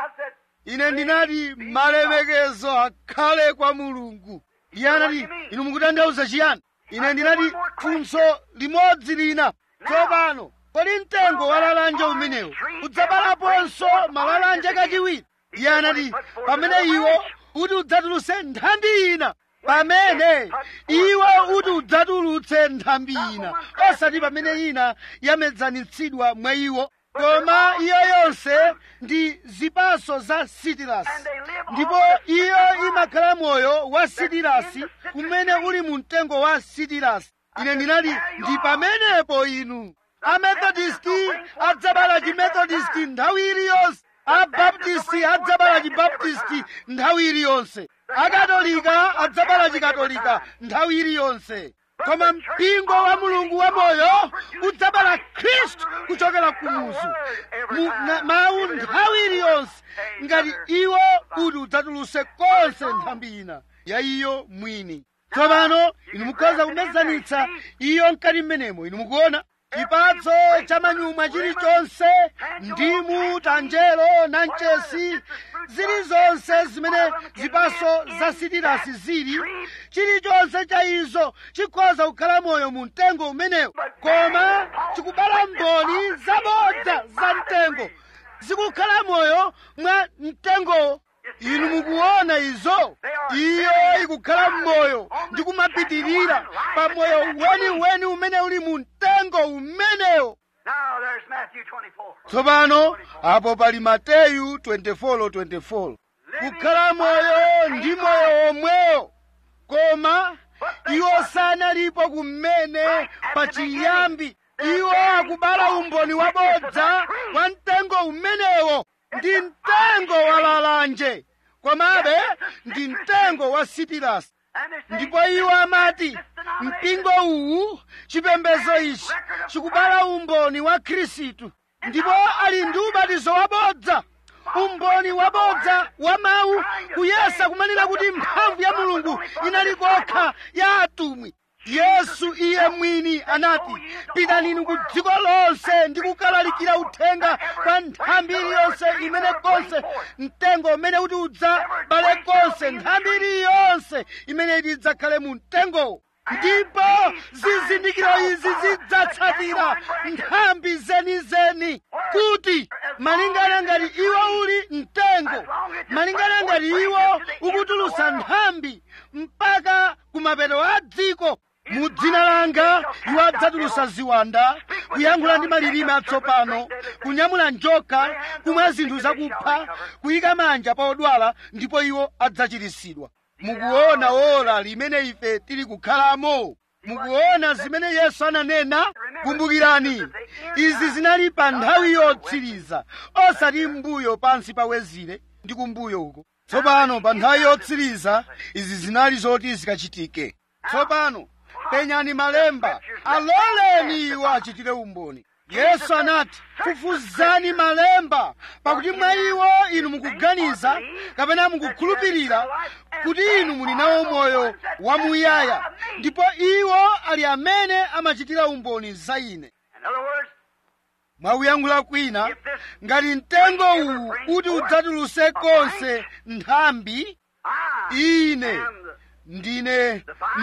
ine ndinati malemekezo akhale kwa mulungu iye anati inu mukutanthauza chiyani ine ndinati funso limodzi lina tsopano kodi mtengo wa lalanje umenewo udzabalaponso malalanje kachiwiri iye anati pamene iwo uti udzatulutse nthambi ina pamene iwo uti udzatulutse nthambi ina osati pamene ina yamezanitsidwa mwa iwo koma iyo yonse ndi zipaso za sitirasi ndipo iyo imakhala moyo wa sitirasi kumene uli mu mtengo wa sitirasi ine ndinali ndi pamenepo inu amethodisti adzabala chimethodisti nthawi iliyonse abaptisti adzabala chibaptisti nthawi iliyonse akatolika adzabala chikatolika nthawi iliyonse koma mpingo wa mulungu wamoyo udzabala khristu kuchokera kumuzu mu na- mawu nthawi iliyonse ngati iwo kuti udzatuluse konse nthambi ina ya iyo mwini tsopano inu mukhoza kumezanitsa iyo mkati mmenemo inu mukuona chipatso cha manyumwa chilichonse ndimu tanjelo nanchesi zilizonse zimene zipaso za sitirasi zili chilichonse cha izo chikhoza kukhala moyo mu mtengo umenewo koma chikubala mboni zabodza za mtengo zikukhala moyo mwa mtengowo inu mukuona izo iyo ikukhala mmoyo ndi kumapitirira pa moyo weniweni umene uli mu mtengo umenewo Now there's Matthew 24. tsopano apo pali mateyu 24:24 kukhala moyo ndi moyo womwewo koma iwo sanalipo kumene pachiyambi iwo akubala umboni wabodza wa mtengo umenewo ndi mtengo wa lalanje komabe ndi mtengo wa sitirasi And they say, ndipo iwo amati mpingo uwu chipembedzo ichi chikubala umboni wa khristu ndipo ali ndi ubatizo wabodza umboni wabodza wa mawu kuyesa kumanena kuti mphamvu ya mulungu inali kokha ya atumwi yesu iye mwini anati pitani inu ku dziko lonse ndi kukalalikira uthenga kwa nthambi iliyonse imene konse mtengo umene uti udzabale konse nthambi iliyonse imene iti idzakhale mu mtengowo ndipo zizindikiro izi zidzatsatira nthambi zenizeni kuti malingana ngati iwo uli mtengo malingana ngati iwo ukutulusa nthambi mpaka kumapeto a dziko mu dzina langa iwo adzatulusa ziwanda kuyankhula ndi malilime atsopano kunyamula njoka kumwa zinthu zakupha kuyika manja pa odwala ndipo iwo adzachiritsidwa mukuona ola limene ife tili kukhalamo mukuona zimene yesu ananena kumbukirani izi zinali pa nthawi yotsiriza osati mbuyo pansi pawezire ndi kumbuyo uko tsopano pa nthawi yotsiriza izi zinali zoti zikachitike tsopano penyani malemba aloleni iwo achitire umboni yesu anati fufuzani malemba pakuti mwa iwo inu mukuganiza kapena mukukhulupirira kuti inu muli nawo moyo wamuyaya ndipo iwo ali amene amachitira umboni za ine in other words, mwakuyankhula kwina ngati mtengo uwu kuti udzatuluse konse nthambi I ine am ndine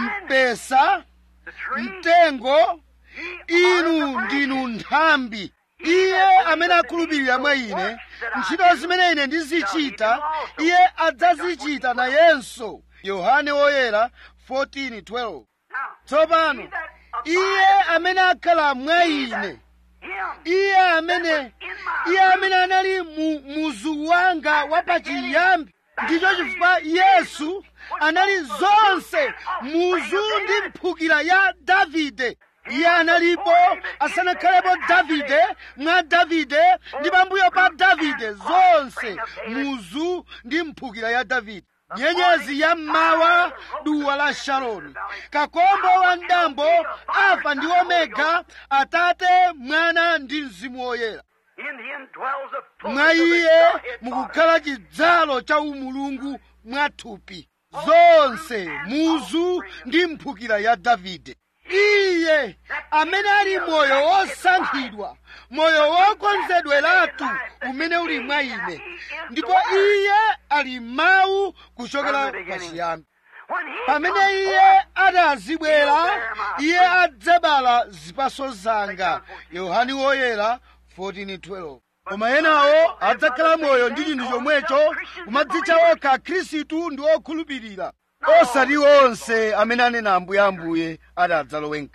mpesa the tree. mtengo Ye are inu the ndinu branches. nthambi iye amene akhulupirira mwa ine ntchito zimene ine ndizichita iye adzazichita nayenso yohane woyera 14:12 Now, tsopano he that iye amene akhala mwa ine him iye amene iye amene anali mu muzu wanga wapachiyambi ndicho chifukwa yesu anali zonse muzu ndi mphukira ya davide iye analipo asanakhalepo davide mwa davide ndi pambuyo pa davide zonse muzu ndi mphukira ya davide nyenyezi ya mmawa duwa la sharoni kakombo wa mdambo alfa ndi omega atate mwana ndi mzimu woyera in him dwells the mwa fullness of the iye Godhead mukukhala chidzalo cha umulungu mwathupi zonse muzu ndi mphukira ya davide iye amene ali moyo wosankhidwa moyo wokonzedweratu umene uli mwa ine ndipo iye ali mawu kuchokera pachiyambi When he pamene comes iye forth, atazibwera iye adzabala zipaso zanga yohani woyera 14:12 koma enawo adzakhala moyo ndi chinthu chomwecho kumadzitcha okha khristu ndi okhulupirira osati onse amene anena ambuye ambuye ati adzalowe mkati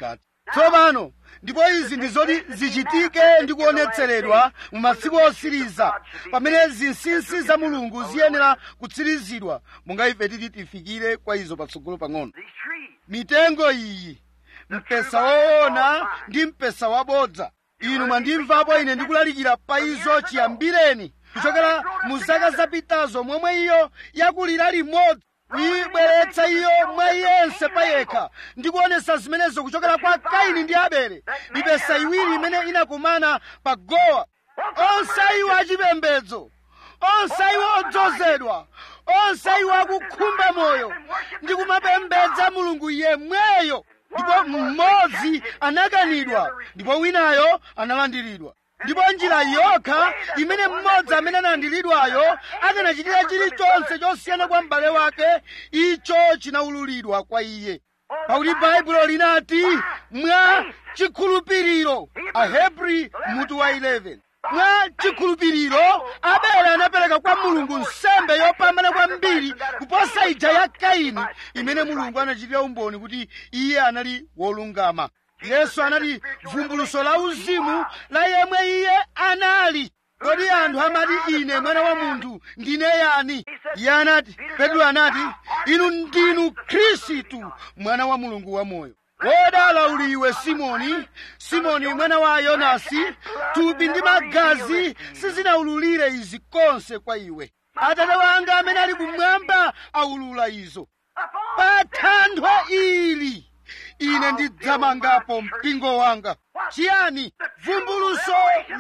tsopano ndipo izi ndi zoti zichitike ndi kuonetseredwa mu masiku osiriza pamene zinsinsi za mulungu ziyenera kutsirizidwa monga ife titi tifikire kwa izo patsogolo pang'ono These trees. mitengo iyi mpesa woona ndi mpesa wabodza inu mwandimvapo ine ndikulalikira pa izo chiyambireni kuchokera mu zaka zapitazo momwe iyo yakulira limodzi kuyibweretsa iyo mwa iyense payekha ndikuonesa zimenezo kuchokera kwa kaini ndi abele mipesa iwiri imene inakumana pa gowa onse iwo achipembedzo onse iwo odzozedwa onse iwo akukhumba moyo ndi kumapembedza mulungu yemweyo ndipo mmodzi anakanidwa ndipo winayo analandiridwa ndipo njira yokha imene mmodzi amene analandiridwayo akanachitira chilichonse chosiyana kwa m'bale wake icho chinaululidwa kwa iye pakuti baibulo linati mwa chikhulupiriro ahebri mutu wa 11 mwa chikhulupiriro abele anapereka kwa mulungu nsembe yopambana kwambiri kuposa ija ya kaini imene mulungu anachitira umboni kuti iye anali wolungama yesu anati vumbuluso la uzimu la yemwe iye anali kodi anthu amati ine mwana wa munthu ndine yani iye anati petro anati inu ndinu khristu mwana wa mulungu wamoyo wodala uli iwe simoni simoni mwana wa yonasi thupi ndi magazi sizinaululire izi konse kwa iwe atate wanga amene ali kumwamba aulula izo pa thanthwe ili ine ndidzamangapo mpingo wanga chiyani vumbuluso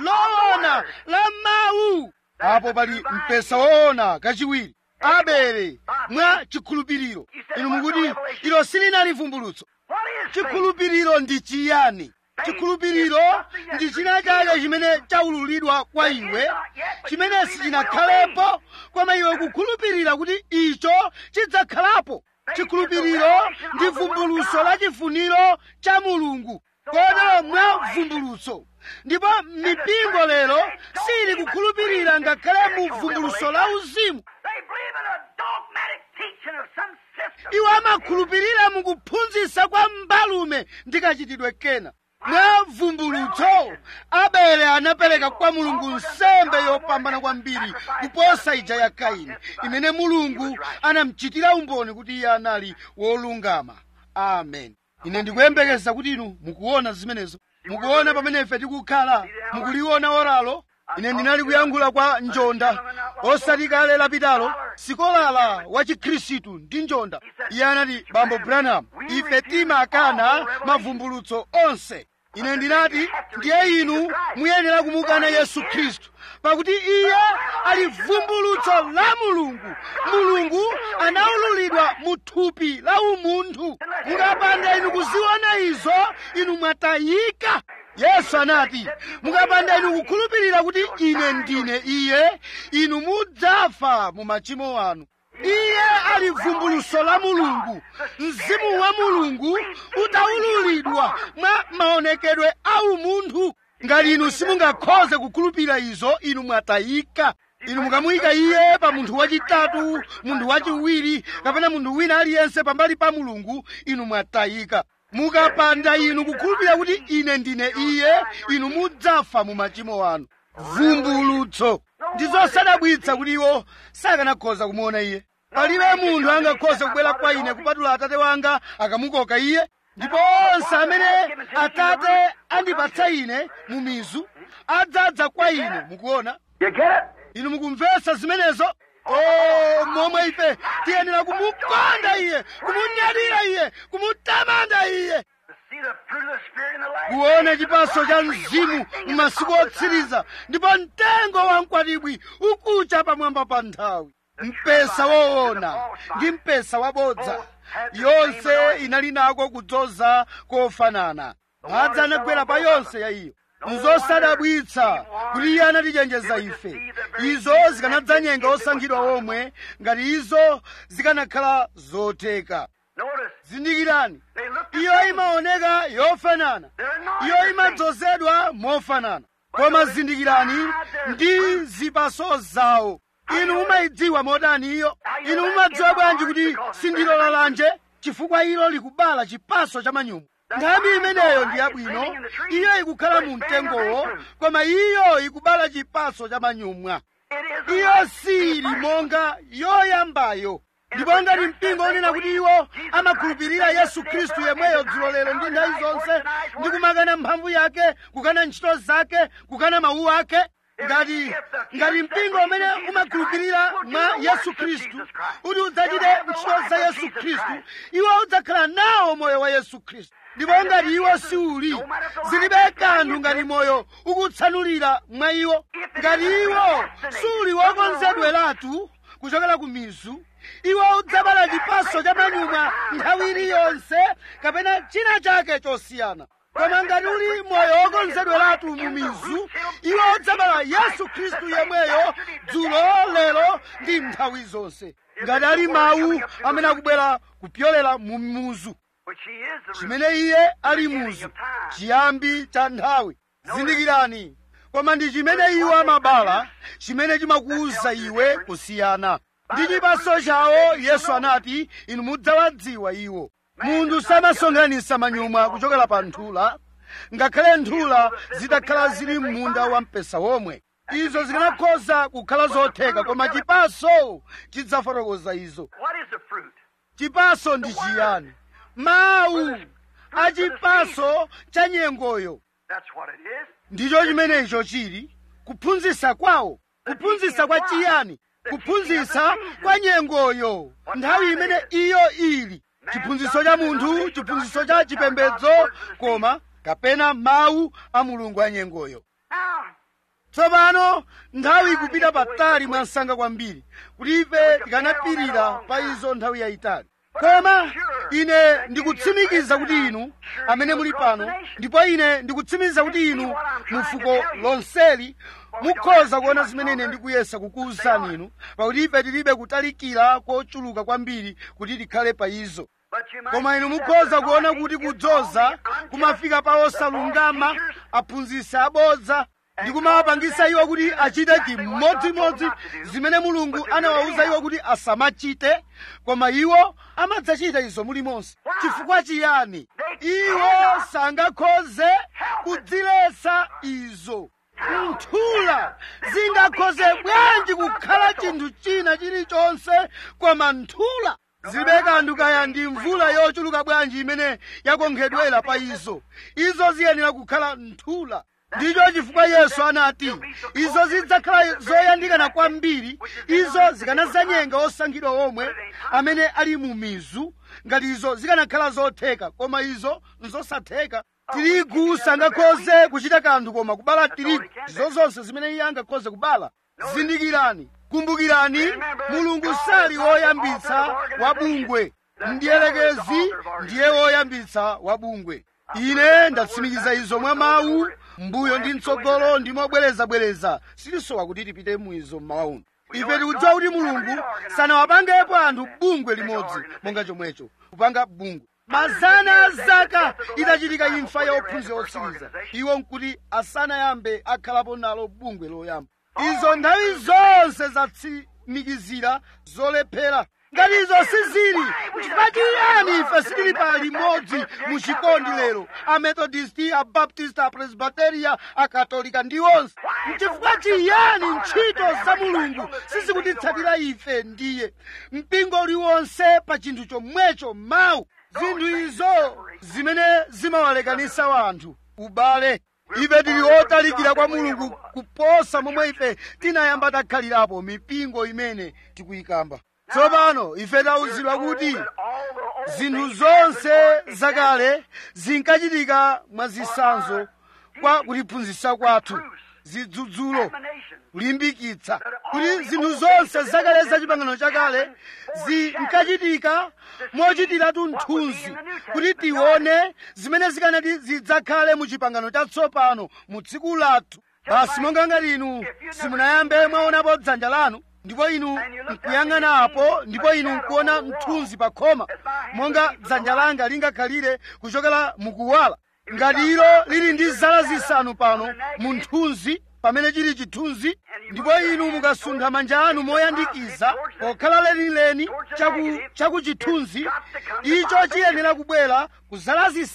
loona la mawu apo pali mpesa woona kachiwiri abele mwa chikhulupiriro inu mukuti ilo silinali vumbulutso What is faith? chikhulupiriro ndi chiyani chikhulupiriro ndi china chake chimene chaululidwa kwa iwe chimene sichinakhalepo koma iwe kukhulupirira kuti icho chidzakhalapo chikhulupiriro ndi vumbuluso la chifuniro cha mulungu kotero mwa vumbuluso ndipo mipingo lero sili kukhulupirira ngakhale mu vumbuluso la uzimu They believe in a dogmatic teaching of some system. iwo amakhulupirira mukuphunzitsa kwa mbalume ndi kachitidwe kena mwa vumbulutso abele anapereka kwa mulungu nsembe yopambana kwambiri kuposa ija ya kaini imene mulungu anamchitira umboni kuti iye anali wolungama amen ine ndikuyembekeza kuti inu mukuona zimenezo mukuona pamene ife tikukhala mukuliona oralo ine ndinali kuyankhula kwa njonda osati kale lapitalo sikolala wa chikhristu ndi njonda iye anati bambo branham ife timakana mavumbulutso onse ine ndinati ndiye inu muyenera kumukana yesu khristu pakuti iye ali vumbulutso la mulungu mulungu anaululidwa mu thupi la umunthu mukapanda inu kuziona izo inu mwatayika yesu anati mukapanda inu kukhulupirira kuti ine ndine iye inu mudzafa mu machimo anu iye ali vumbuluso la mulungu mzimu wa mulungu utaululidwa mwa maonekedwe a umunthu ngati inu simungakhoze kukhulupirira izo inu mwatayika inu mukamuyika iye pa munthu wachitatu munthu wachiwiri kapena munthu wina aliyense pambali pa mulungu inu mwatayika mukapanda inu kukhulupirira kuti ine ndine iye inu mudzafa mu machimo anu vumbulutso ndi zosadabwitsa kuti iwo sakanakhoza kumuona iye palibe munthu angakhoze kubwera kwa ine kupatula atate wanga akamukoka iye ndipo onse amene atate andipatsa ine mu mizu adzadza kwa ine mukuona You get it? inu mukumvetsa zimenezo o momwe ife tiyenera kumukonda iye kumunyadira iye kumutamanda iye To see the fruit of the Spirit in the life. kuona chipaso cha mzimu m'masiku otsiriza ndipo mtengo wa mkwatibwi ukucha pamwamba pa nthawi mpesa woona ndi mpesa wabodza yonse inali nako kudzoza kofanana madzi anagwera pa yonse ya iyo nzosadabwitsa kuti iye anatichenjeza ife izo zikanadzanyenga osankhidwa omwe ngati izo zikanakhala zotheka Notice, zindikirani they look the iyo same. imaoneka yofanana They're not iyo the same. imadzozedwa mofanana koma zindikirani ndi zipaso zawo inu mumayidziwa motani iyo inu mumadziwa bwanji kuti sindilo lalanje chifukwa ilo likubala chipaso cha manyumo nthambi imeneyo ndi yabwino iyo ikukhala mu mtengowo koma iyo ikubala chipatso cha manyumwa iyo sili monga yoyambayo ndipo ngati mpingo onena kuti iwo amakhulupirira yesu khristu yemweyo dzulo lero ndi nthawi zonse ndi kumakana mphamvu yake kukana ntchito zake kukana mawu ake ngati ngati mpingo umene umakhulupirira mwa yesu khristu kuti udzachite ntchito za yesu khristu iwo udzakhala nawo moyo wa yesu khristu ndipo ngati iwo siuli zilibe kanthu ngati moyo ukutsanulira mwa iwo ngati iwo suli wokonzedweratu kuchokera ku mizu iwo udzabala chipatso cha manyumwa nthawi iliyonse kapena china chake chosiyana koma ngati uli moyo wokonzedweratu mu mizu iwo udzabala yesu khristu yemweyo dzulo lero ndi nthawi zonse ngati ali mawu amene akubwera kupyolera mu muzu chimene iye ali muzu chiyambi cha nthawi zindikirani koma ndi chimene iwo amabala chimene chimakuwuza iwe kusiyana ndi chipatso chawo yesu anati inu mudzawadziwa iwo munthu samasonkhanitsa manyumwa kuchokera pa nthula ngakhale nthula zitakhala zili m'munda wa mpesa womwe izo zikanakhoza kukhala zotheka koma chipatso chidzafotokoza izo chipatso ndi chiyani mawu a chipatso cha nyengoyo ndicho chimene icho chili kuphunzitsa kwawo kuphunzitsa kwa chiyani kuphunzitsa kwa nyengoyo nthawi imene iyo ili chiphunzitso cha munthu chiphunzitso cha chipembedzo koma kapena mawu a mulungu a nyengoyo tsopano nthawi ikupita patali mwansanga kwambiri kuti ife tikanapirira pa izo nthawi yayitali koma ine ndikutsimikiza kuti inu amene muli pano ndipo ine ndikutsimikiza kuti inu mu fuko lonseli mukhoza kuona zimene ine ndikuyesa kukuwuzani inu pakuti ife tilibe kutalikira kochuluka kwambiri kuti tikhale pa izo koma inu mukhoza kuona kuti kudzoza kumafika pa osalungama aphunzitsi abodza ndi kumawapangisa iwo kuti achite chimodzimodzi zimene mulungu anawawuza iwo kuti asamachite koma iwo amadzachita izo mulimonse chifukwa chiyani iwo sangakhoze kudziletsa izo nthula zingakhoze bwanji kukhala chinthu china chilichonse koma nthula zilibe kanthu kaya ndi mvula yochuluka bwanji imene yakonkhedwera pa izo izo ziyenera kukhala nthula ndicho chifukwa yesu anati izo zidzakhala zoyandikana kwambiri izo zikanazanyenga osankhidwa omwe amene ali mu mizu ngati izo zikanakhala zotheka koma izo nzosatheka tirigu sangakhoze kuchita kanthu koma kubala tirigu izo zonse zimene iye angakhoze kubala zindikirani kumbukirani mulungu sali woyambitsa wabungwe mdierekezi ndiye woyambitsa wabungwe ine ndatsimikiza izo mwa mawu mbuyo ndi mtsogolo ndimobwerezabwereza sitisowa kuti tipite muizo mmawa uno ife tikudziwa kuti mulungu sanawapangepo anthu bungwe limodzi monga chomwecho kupanga bungwe mazana a zaka itachitika imfa ya ophunzira otsiriza iwo nkuti asanayambe akhalapo nalo bungwe loyamba izo nthawi zonse zatsimikizira zolephera ngati izo sizili chifukwa chiyani ife sitili pa limodzi mu chikondi lero amethodisti abaptist apresbiteria akatolika ndi onse chifukwa chiyani ntchito za mulungu sizikutitsatira ife ndiye mpingo uliwonse pa chinthu chomwecho mawu zinthu izo zimene zimawalekanisa wanthu ubale ife tili otalikira kwa mulungu kuposa momwe ife tinayamba takhalirapo mipingo imene tikuyikamba tsopano ife tawuzidwa kuti zinthu zonse zakale zinkachitika mwa zisanzo kwa kutiphunzitsa kwathu zidzudzulo kulimbikitsa kuti zinthu zonse zakale za chipangano chakale zinkachitika mochitiratu mthunzi kuti tione zimene zikanati zidzakhale mu chipangano chatsopano mu tsiku lathu basi monga ngati inu simunayambe mwaonapo dzanja lanu ndipo inu nkuyang'ana apo ndipo inu nkuona mthunzi pa khoma monga dzanja langa lingakhalire kuchokera mukuwala ngati ilo lili ndi zala zisanu pano mu mthunzi pamene chili chithunzi ndipo inu mukasuntha manja anu moyandikiza pokhala lenileni chaku chithunzi icho chiyenera kubwera ku zala zisanu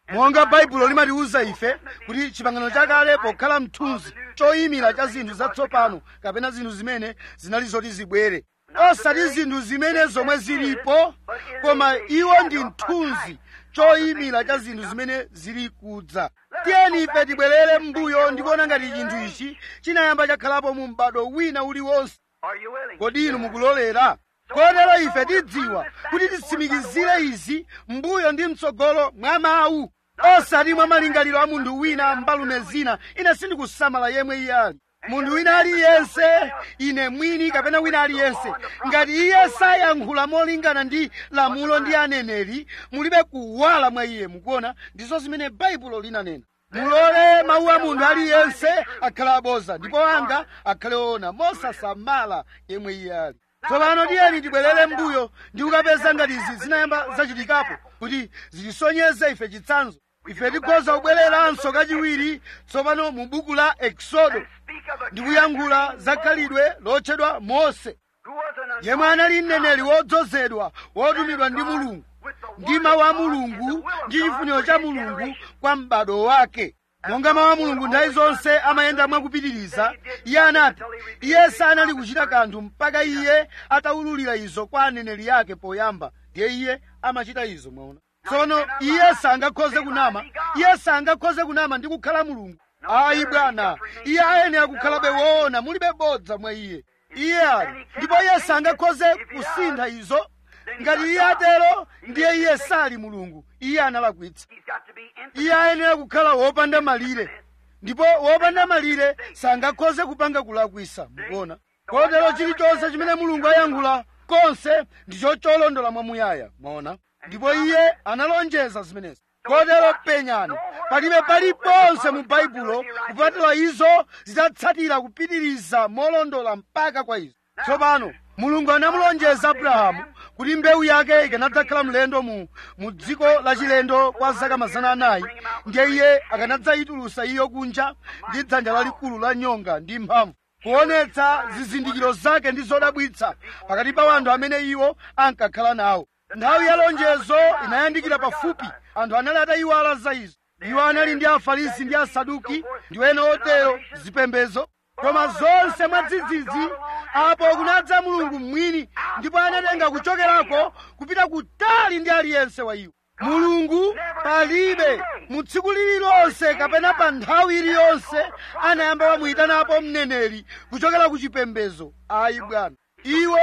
monga baibulo limatiwuza ife kuti chipangano chakale pokhala mthunzi choyimira cha zinthu zatsopano kapena zinthu zimene zinali zoti zibwere osati zinthu zimene zomwe zilipo koma iwo ndi mthunzi choyimira cha zinthu zimene zili kudza tiyeni ife tibwerere m'mbuyo ndikuona ngati chinthu ichi chinayamba chakhalapo mu m'bado wina uliwonse Are you willing? kodi inu mukulolera kotero ife tidziwa kuti titsimikizire izi mbuyo ndi mtsogolo mwa mawu osati mwa malingaliro a munthu wina mbalume zina ine sindikusamala yemwe iye ali munthu wina aliyense ine mwini kapena wina aliyense ngati iye sayankhula molingana ndi lamulo ndi aneneri mulibe kuwala mwa iye mukuona ndizo zimene baibulo linanena mulole mawu a munthu aliyense akhale aboza ndipo anga akhale oona mosasamala yemwe iye ali tsopano tiyeni tibwerere m'mbuyo ndi kukapeza ngati izi zinayamba zachitikapo kuti zitisonyeze ife chitsanzo ife tikhoza kubwereranso kachiwiri tsopano mu buku la eksodo Speak of a ndi kuyankhula za khalidwe lotchedwa mose who was an yemwe anali mneneri wodzozedwa wotumidwa ndi mulungu ndi mawu a mulungu ndi chifuniro cha mulungu kwa m'bado wake monga mawu a mulungu nthawi zonse amayenda mwakupitiriza iye anati iye sanali kuchita kanthu mpaka iye ataululira izo kwa aneneri yake poyamba ndiye iye amachita izo mwaona tsono iye sangakhoze kunama iye sangakhoze kunama ndi kukhala mulungu ayi bwana iye ayenera kukhalabe woona mulibe bodza mwa iye iye ali ndipo iye sangakhoze kusintha izo ngati iye atero ndiye iye sali mulungu iye analakwitsa He's got to be infinite. iye ayenera kukhala wopanda malire ndipo wopanda malire sangakhoze kupanga kulakwisa mukuona kotero chilichonse chimene mulungu ayankhula konse ndicho cholondola mwamuyaya mwaona ndipo iye analonjeza zimenezi kotero penyani palibe paliponse mu baibulo kupatula izo zidzatsatira kupitiriza molondola mpaka kwa izo tsopano mulungu anamulonjeza abrahamu kuti mbewu yake ikanadzakhala mlendo mu, mu dziko lachilendo kwa zaka mazana anayi ndiye iye akanadzayitulusa iyo kunja ndi dzanja lalikulu la nyonga ndi mphamvu kuonetsa zizindikiro zake ndi zodabwitsa pakati pa anthu amene iwo ankakhala nawo nthawi ya lonjezo inayandikira pafupi anthu anali atayiwala za izo iwo anali ndi afarisi ndi asaduki ndi ena otero zipembezo koma zonse mwadzidzidzi apo kunadza mulungu mwini ndipo anatenga kuchokerako kupita kutali ndi aliyense wa iwo mulungu palibe mu tsiku lililonse kapena pa nthawi iliyonse anayamba wamuyitanapo mneneri kuchokera ku chipembezo ayi bwana iwo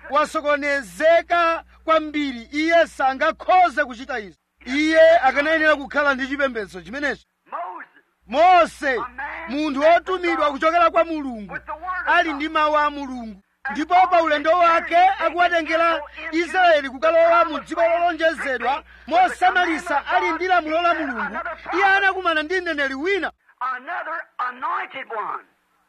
wasokonezeka kwambiri iye sangakhoze kuchita izi iye akanayenera kukhala ndi chipembedzo chimenecho Moses, mose munthu wotumidwa kuchokera kwa mulungu ali ndi mawu a mulungu ndipo pa ulendo wake akuwatengera israeli kukalowa mu dziko lolonjezedwa mosamalisa ali ndi lamulo la mulungu iye anakumana ndi mneneri wina another anointed one.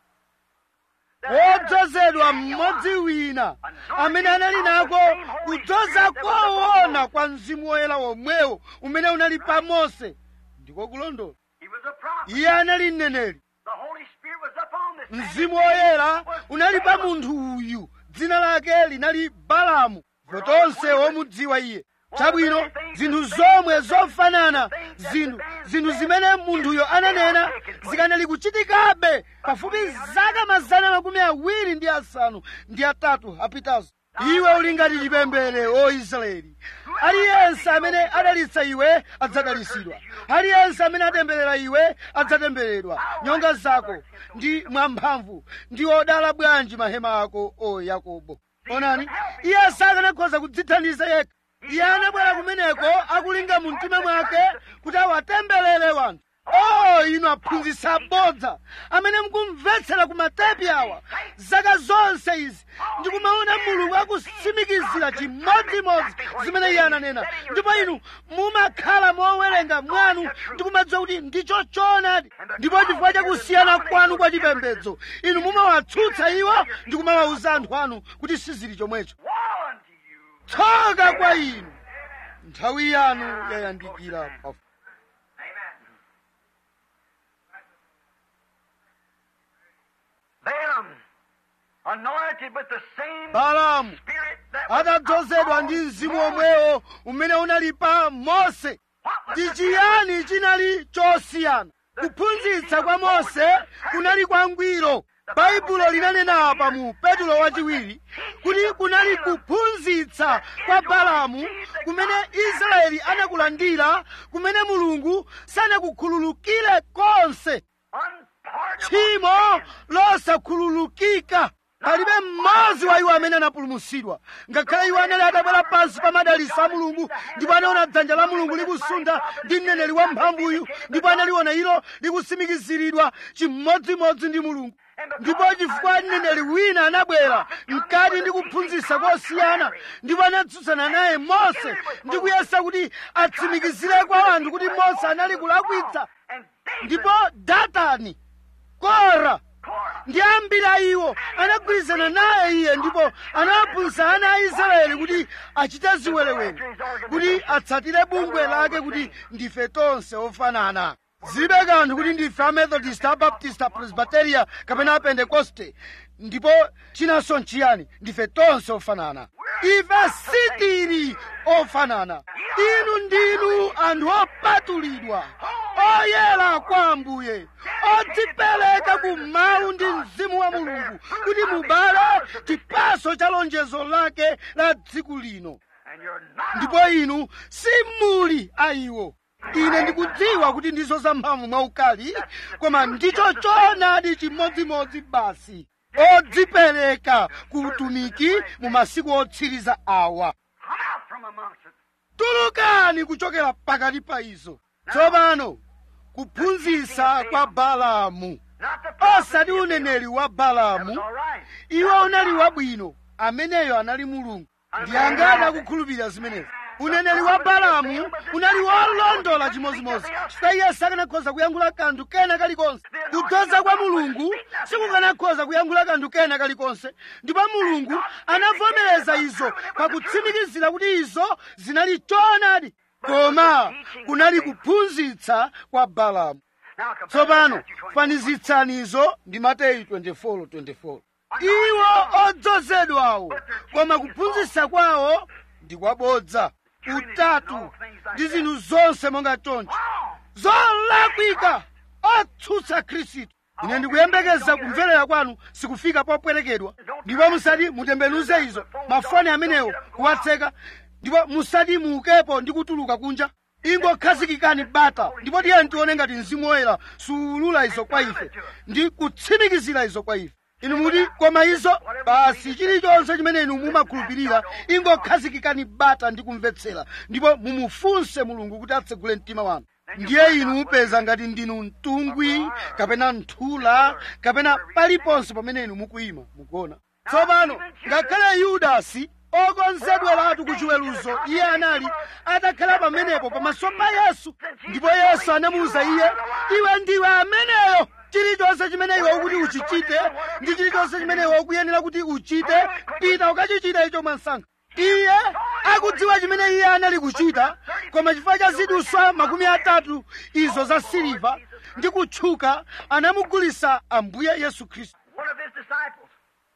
wodzozedwa mmodzi wina amene anali nako kudzoza koona kwa mzimu woyera womwewo umene unali pa mose ndiko kulondola He was a prophet. iye anali mneneri The Holy Spirit was upon this man. mzimu woyera unali pa munthu uyu dzina lake linali balamu tonse womudziwa iye chabwino zinthu zomwe zofanana zinthu zinthu zimene munthuyo ananena zikanali kuchitikabe pafupi zaka mazana makumi awiri ndi asanu ndi atatu apitazo iwe uli ngati chipembere o israeli aliyense amene adalitsa iwe adzadalitsidwa aliyense amene atemberera iwe adzatembereredwa nyonga zako ndi mwamphamvu ndi odala bwanji mahema ako o yakobo onani iye sakanakhoza kudzithandiza yekha iye anabwera kumeneko akulinga mu mtima mwake kuti awatemberere wanthu o inu aphunzitsi abodza amene mukumvetsera ku matepi awa zaka zonse izi ndikumaona mulungu akutsimikizira chimodzimodzi zimene iye ananena ndipo inu mumakhala mowerenga mwanu ndikumadziwa kuti ndicho choonadi ndipo chifukwa chakusiyana kwanu kwa chipembedzo inu mumawatsutsa iwo ndikumawawuza anthu anu kuti sizili chomwecho Woe unto you. tsoka kwa inu nthawi yanu yayandikira pafu Balaam, anointed with the same balamu spirit that was atadzozedwa ndi upon mzimu Moses. omwewo umene unali pa mose What ndi chiyani chinali chosiyana kuphunzitsa kwa mose kunali kwangwiro baibulo linanena apa mu petulo wachiwiri kuti kunali kuphunzitsa kwa balamu kumene israeli anakulandira kumene mulungu sanakukhululukire konse tchimo losakhululukika palibe mmodzi wa iwo amene anapulumutsidwa ngakhale iwo anali atabwera pansi pa madalitso a mulungu ndipo anaona dzanja la mulungu likusunda ndi mneneri wamphamvuyu ndipo analiona ilo likutsimikiziridwa chimodzimodzi ndi mulungu ndipo chifukwa mneneri wina anabwera mkati ndi kuphunzitsa kosiyana ndipo anatsutsana naye mose ndi kuyesa kuti atsimikizire kwa anthu kuti mose anali kulakwitsa ndipo datani kora ndi ambiri a iwo anagwirizana naye iye ndipo anawaphunzitsa ana a israeli kuti achite ziwerewere kuti atsatire bungwe lake kuti ndife tonse ofanana zilibe kanthu kuti ndife amethodist abaptist apresbiteria kapena apentekoste ndipo chinanso nchiyani ndife tonse ofanana ife sitili ofanana inu ndinu anthu opatulidwa oyera kwa ambuye odzipereka ku mawu ndi mzimu wa mulungu kuti mubale chipaso cha lonjezo lake la tsiku lino ndipo inu simuli a iwo ine ndikudziwa kuti ndizo zamphamvu mwaukali koma ndicho choonadi chimodzimodzi basi odzipereka ku utumiki mu masiku otsiriza awa tulukani kuchokera pakati pa izo tsopano kuphunzitsa kwa balamu osati uneneri wa balamu iwo unali wabwino ameneyo anali mulungu ndi angati akukhulupirira zimenezi uneneri wa balamu unali wolondola chimodzimodzi chifukwa iye sakanakhoza kuyankhula kanthu kena kalikonse kudzoza kwa mulungu sikukanakhoza kuyankhula kanthu kena kalikonse ndipo mulungu anavomereza izo pakutsimikizira kuti izo zinali choonadi koma kunali kuphunzitsa kwa balamu tsopano fanizitsani izo ndi mateyu 24:24 iwo odzozedwawo koma kuphunzitsa kwawo ndi kwabodza utatu ndi zinthu zonse monga choncho zolakwika otsutsa khristu ine ndikuyembekeza kumverera kwanu sikufika popwerekedwa ndipo musati mutembenuze izo mafoni amenewo kuwatseka ndipo musati muukepo ndi kutuluka kunja ingokhazikikani bata ndipo tiyeni tione ngati mzimu woyera suulula izo kwa ife ndi kutsimikizira izo kwa ife inu muti koma izo basi chilichonse chimene inu mumakhulupirira ingokhazikikani bata ndi kumvetsera ndipo mumufunse mulungu kuti atsegule mtima wanu ndiye inu mupeza ngati ndinu mtungwi kapena nthula kapena paliponse pamene inu mukuyima mukuona tsopano ngakhale yudasi okonzedweratu ku chiweruzo iye anali atakhala pamenepo pamaso pa yesu ndipo yesu anamuwuza iye iwe ndiwe ameneyo chilichonse chimene iwe ukuti uchichite ndi chilichonse chimene iwe ukuyenera kuti uchite pita ukachichita icho mwansanga iye akudziwa chimene iye anali kuchita koma chifukwa cha ziduswa makumi atatu izo za siliva ndi kutchuka anamugulisa ambuye yesu khristu One of his disciples.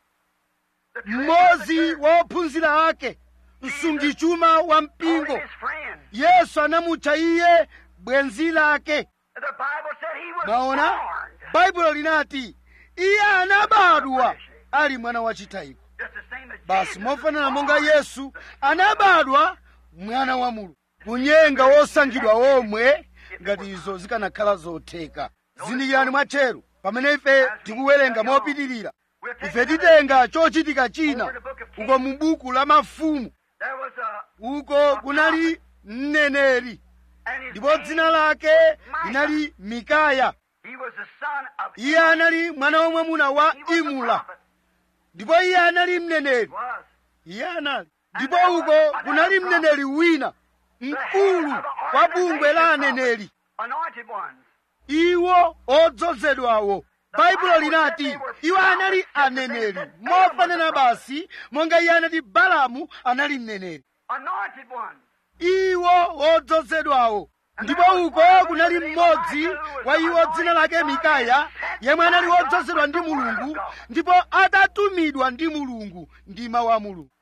The mmodzi wa ophunzira ake msungichuma wa called mpingo his friend. yesu anamutcha iye bwenzi lake The Bible said he was maona born baibulo linati iye anabadwa ali mwana wachitayiko just the same as basi Jesus mofanana was monga born. yesu anabadwa mwana wa mulungu kunyenga wosankhidwa omwe ngati izo zikanakhala zotheka zindikirani mwatcheru pamene ife tikuwerenga mopitirira We'll take ife another- titenga chochitika china uko mu buku la mafumu There was a uko kunali mneneri and his ndipo name dzina lake linali mikaya He was the son of iye anali mwana wamwamuna wa He was a imula prophet. ndipo iye anali mneneri Was. iye anali ndipo uko kunali mneneri wina mkulu wa bungwe la aneneri Anointed ones. iwo odzozedwawo baibulo linati iwo anali aneneri mofanana basi monga iye anati balamu anali mneneri Anointed ones. iwo odzozedwawo ndipo uko kunali mmodzi wa iwo dzina lake mikaya yemwe anali wodzozedwa ndi mulungu ndipo atatumidwa ndi mulungu ndi mawu a mulungu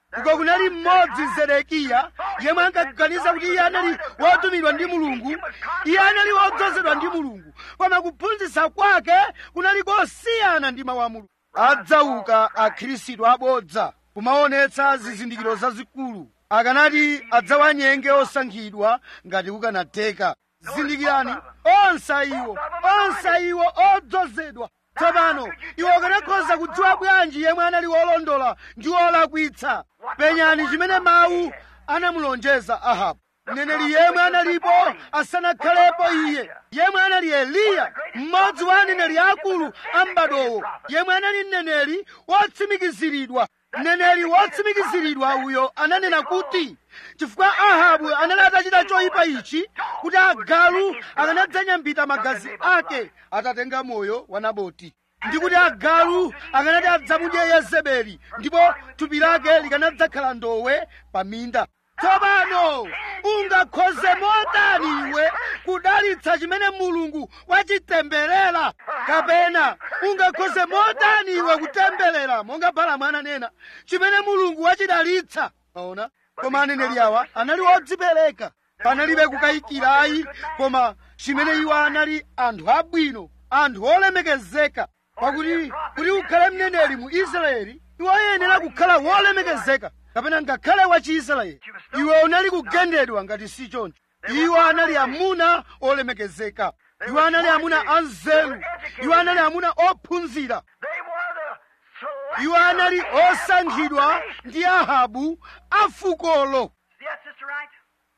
uko kunali mmodzi zedekiya yemwe ankaganiza kuti iye anali wotumidwa ndi mulungu iye anali wodzozedwa ndi mulungu koma kuphunzitsa kwake kunali kosiyana ndi mawu a mulungu adzauka akhristu abodza kumaonetsa zizindikiro zazikulu akanati adzawanyenge osankhidwa ngati kukanatheka zindikirani onse iwo onse iwo odzozedwa tsopano iwo akanakhoza kudziwa bwanji yemwe anali wolondola ndi wolakwitsa penyani chimene mawu anamulonjeza ahabu mneneri yemwe analipo asanakhalepo iye yemwe anali eliya mmodzi wa aneneri akulu a m'badowo yemwe anali mneneri wotsimikiziridwa mneneri wotsimikiziridwa uyo ananena kuti chifukwa ahabu anali atachita choyipa ichi kuti agalu akanadzanyambita magazi ake atatenga moyo wa naboti ndi kuti agalu akanati adzamudye yezebeli ndipo thupi lake likanadzakhala ndowe pa minda tsopano ungakhoze motani iwe kudalitsa chimene mulungu wachitemberera kapena ungakhoze motani iwe kutemberera monga balamu ananena chimene mulungu wachidalitsa aona koma aneneri awa anali odzipereka panalibe kukayikirayi koma chimene iwo anali anthu abwino anthu olemekezeka pakuti kuti ukhale mneneri mu israeli iwe uyenera kukhala wolemekezeka kapena ngakhale wa chiisraeli iwe unali kugendedwa ngati si choncho iwo anali amuna olemekezeka iwo anali amuna anzeru iwo anali amuna ophunzira iwo anali osankhidwa ndi ahabu afukolo Yes, Sister Wright?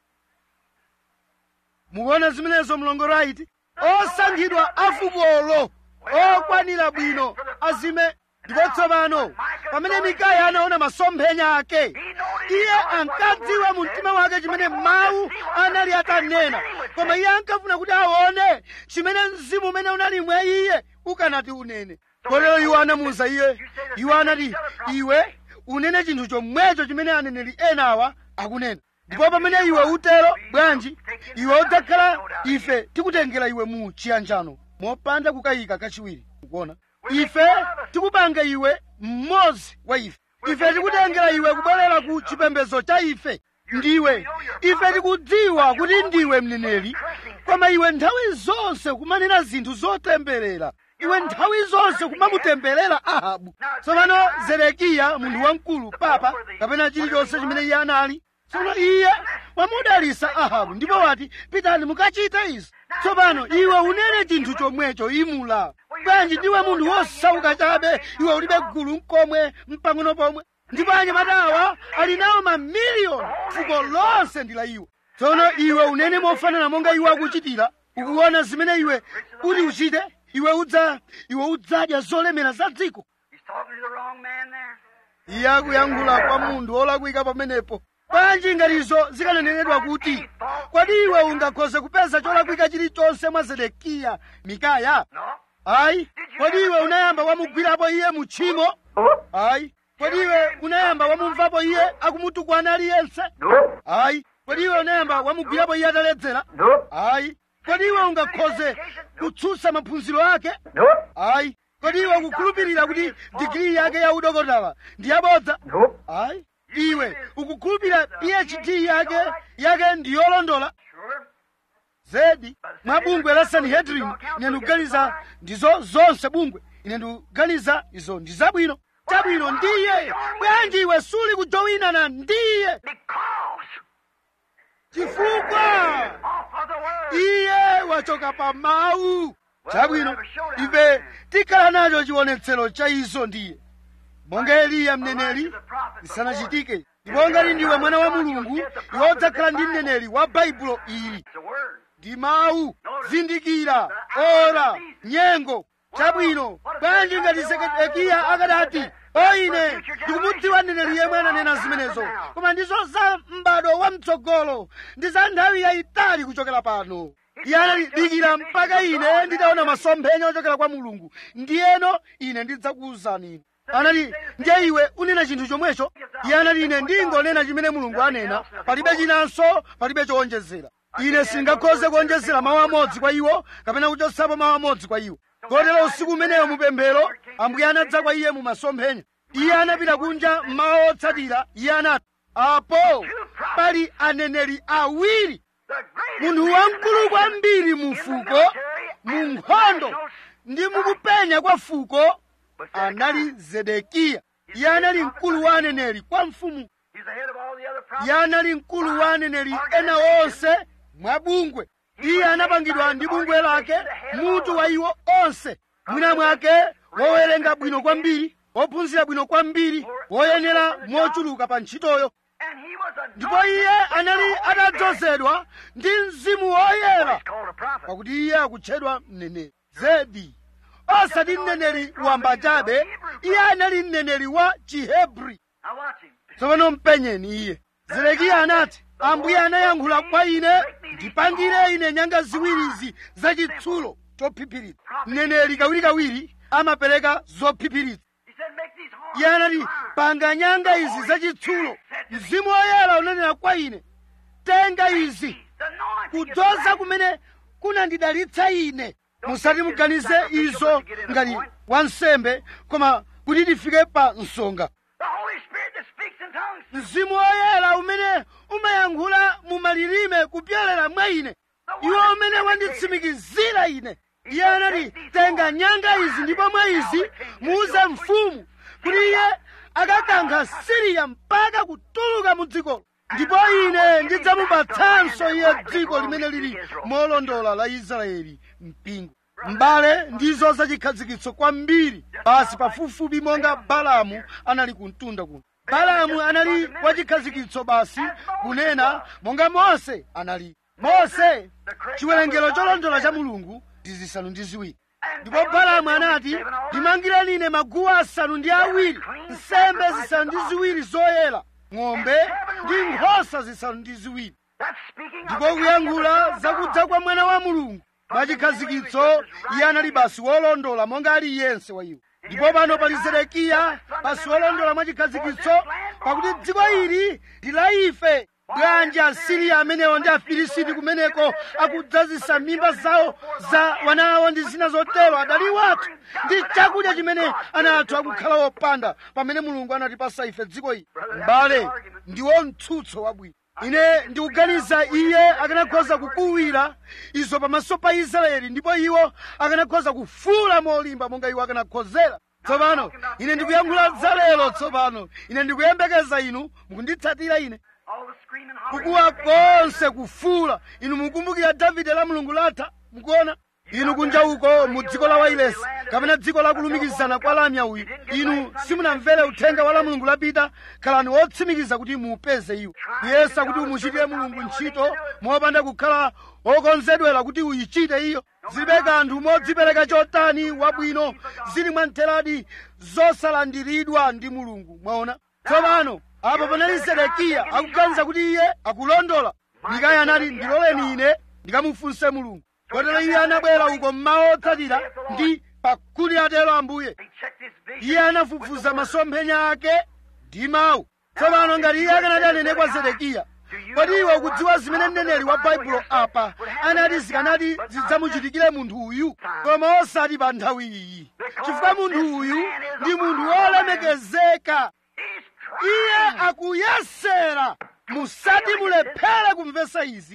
mukuona zimenezo mlongo right osankhidwa afukolo okwanira bwino azime ndipo tsopano pamene mikaya anaona masomphenya ake iye ankadziwa mu mtima wake chimene mawu anali atanena koma iye ankafuna kuti aone chimene mzimu umene unali mwa iye ukanati unene kotero iwo anamuwuza iye iwo anati iwe unene chinthu chomwecho chimene aneneri enawa akunena ndipo pamene iwe utero bwanji iwe udzakhala ife tikutengera iwe mu chiyanjano mopanda kukayika kachiwiri ukuona ife tikupanga iwe mmodzi wa ife ife tikutengera iwe kubwerera ku chipembedzo cha ife ndiwe ife tikudziwa kuti ndiwe mneneri koma iwe nthawi zonse kumanena zinthu zotemberera iwe nthawi zonse kumamutemberera ahabu tsopano zedekiya munthu wamkulu papa kapena chilichonse chimene iye anali tsono iye wamudalisa ahabu ndipo wati pitani mukachite izi tsopano iwe unene chinthu chomwecho imula bwanji ndiwe munthu wosauka chabe iwe ulibe gulu mkomwe mpang'ono pomwe ndipo anyamatawa ali nawo mamiliyoni fuko lonse ndi la iwe tsono iwe unene mofanana monga iwe akuchitira ukuona zimene iwe kuti uchite iwe udza iwe udzadya zolemera za dziko He's talking to the wrong man there. iye akuyankhula kwa munthu wolakwika pamenepo bwanji ngati izo zikananenedwa kuti kodi iwe ungakhoze kupeza cholakwika chilichonse mwa zedekiya mikaya No. ayi kodi iwe unayamba wamugwirapo iye mu tchimo ayi kodi iwe unayamba wamumvapo iye akumutukwana aliyense ayi kodi iwe unayamba wamugwirapo iye ataledzera ayi kodi iwe ungakhoze kutsutsa maphunziro ake ayi kodi iwe ukukhulupirira kuti digiri yake ya udokotala ndi yabodza ayi iwe ukukhulupirira phd yake yake ndi yolondola Sure. zedi mwa bungwe la sanhedrin ine ndikuganiza ndizo zonse bungwe ine ndikuganiza izo ndi zabwino chabwino ndiye bwanji iwe suli kujowinana ndiye Because chifukwa off of the word. iye wachoka pa mawu chabwino ife tikhala nacho chionetsero cha izo ndiye monga eliya mneneri isanachitike ndipo ngati ndiwe mwana wa mulungu iwe udzakhala ndi mneneri wa baibulo ili It's the word. ndi mawu zindikira ora nyengo chabwino bwanji ngati zedekiya akadati o ine ndikumudziwa mneneri yemwe ananena zimenezo koma ndizo za m'bado wa mtsogolo ndi za nthawi yayitali kuchokera pano iye anati dikira mpaka ine nditaona masomphenya ochokera kwa mulungu ndiyeno ine ndidzakuwuzani inu anati ndiye iwe unena chinthu chomwecho iye anati ine ndingonena chimene mulungu anena palibe chinanso palibe chowonjezera ine sindingakhoze kuonjezera mawu amodzi kwa iwo kapena kuchotsapo mawu amodzi kwa iwo kotero usiku umeneyo mupemphero ambuye anadza kwa iye mu masomphenya iye anapita kunja mmawa otsatira iye anati apo pali aneneri awiri munthu wamkulu kwambiri mu fuko mu nkhondo ndi mukupenya kwa fuko anali zedekiya iye anali mkulu wa aneneri kwa mfumu iye anali mkulu wa aneneri ena onse mwa bungwe iye anapangidwa ndi bungwe lake mutu wa iwo onse mwina mwake wowerenga bwino kwambiri wophunzira bwino kwambiri woyenera mochuluka pa ntchitoyo ndipo iye anali atadzozedwa ndi mzimu woyera pakuti iye akutchedwa mneneri zedi osati mneneri wamba chabe iye anali mneneri wa chihebri tsopano mpenyeni iye zedekiya anati ambuye anayankhula kwa ine ndipangire ine nyanga ziwirizi zachitsulo chophiphiritsa mneneri kawirikawiri amapereka zophiphiritsa iye anati panga nyanga izi zachitsulo mzimu woyera unanena kwa ine tenga izi kudzoza kumene kunandidalitsa ine musati muganize izo ngati wansembe koma kuti tifike pa msonga mzimu woyera umene umayankhula mu malilime kupyolera mwa ine iwo umene wanditsimikizira ine iye anati tenga nyanga izi ndipo mwa izi muuze mfumu kuti iye akakankha siriya mpaka kutuluka mu dzikolo ndipo ine ndidzamupatsanso iye dziko limene lili molondola la israeli mpingo mbale ndizo zachikhazikitso kwambiri basi pafupifupi monga balamu anali kumtunda kuno balamu anali wachikhazikitso basi kunena monga mose anali mose chiwerengero cholondola cha mulungu ndi zisanu ndi ziwiri ndipo balamu anati ndimangireni ine maguwa asanu ndi awiri nsembe zisanu ndi ziwiri zoyera ng'ombe ndi nkhosa zisanu ndi ziwiri ndipo kuyankhula zakudza kwa mwana wa mulungu mwachikhazikitso iye anali basi wolondola monga aliyense wa iwo ndipo pano pali zedekiya basi wolondola mwachikhazikitso pakuti dziko ili ndi la ife bwanji asiriya amenewo ndi afilisiti kumeneko akudzazisa mimba zawo za wana awo ndi zina zotero adali wathu ndi chakudya chimene ana athu akukhala wopanda pamene mulungu anatipasa ife dziko ili m'bale ndiwo mtsutso wabwino ine ndikuganiza iye akanakhoza kukuwira izo pamaso pa israeli ndipo iwo akanakhoza kufuula molimba monga iwo akanakhozera tsopano ine ndikuyankhula za lero tsopano ine ndikuyembekeza inu mukunditsatira ine kukuwa konse kufuula inu mukumbukira davide la mulungu latha mukuona inu kunja uko mu dziko la wailesi kapena dziko la kulumikizana kwa lamya uyu inu simunamvere uthenga wa la mulungu lapita khalani wotsimikiza kuti muupeze iwo kuyesa kuti umuchitire mulungu ntchito mopanda kukhala wokonzedwera kuti uyichite iyo zilibe kanthu modzipereka chotani wabwino zili mwamtheradi zosalandiridwa ndi mulungu mwaona tsopano apo panali zedekiya akuganiza kuti iye akulondola mikaya anati ndiloleni ine ndikamufunse mulungu kotero iye anabwera uko mmawa otsatira ndi pakuti atero ambuye iye anafufuza masomphenya ake ndi mawu tsopano ngati iye akanati anene kwa zedekiya kodi iwe ukudziwa zimene mneneri wa baibulo apa anati zikanati zidzamuchitikire munthu uyu koma osati pa nthawi iyi chifukwa munthu uyu ndi munthu wolemekezeka iye akuyesera musati mulephere kumvesa izi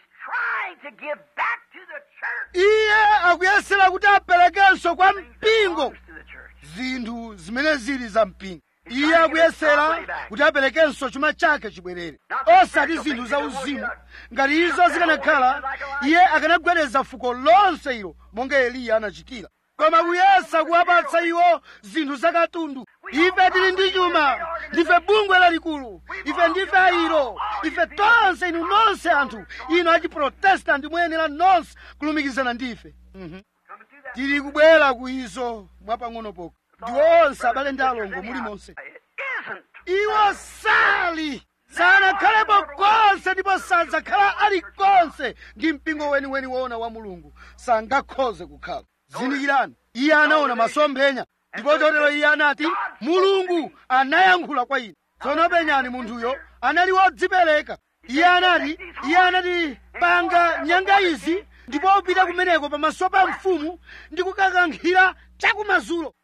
iye akuyesera kuti aperekenso kwa mpingo zinthu zimene zili za mpingo iye akuyesera kuti aperekenso chuma chake chibwerere osati zinthu za uzimu ngati izo zikanakhala iye akanagwedeza fuko lonse ilo monga eliya anachitira koma kuyesa kuwapatsa iwo zinthu zakatundu ife tili ndi chuma ndife bungwe lalikulu ife ndife ayiro ife tonse inu nonse anthu inu achiprotestanti muyenera nonse kulumikizana ndife Mhm. tili kubwera ku izo mwapang'ono poko ndiwo onse abale ndi alongo muli monse iwo sali sanakhalepo konse ndipo sadzakhala ali konse ndi mpingo weniweni woona wa mulungu sangakhoze kukhala zindikirani iye anaona masomphenya ndipo chotero iye anati mulungu anayankhula kwa ine tsono penyani munthuyo anali wodzipereka iye anati iye anati panga nyanga izi ndipo upita kumeneko pamaso pa mfumu ndi kukakankhira chakumadzulo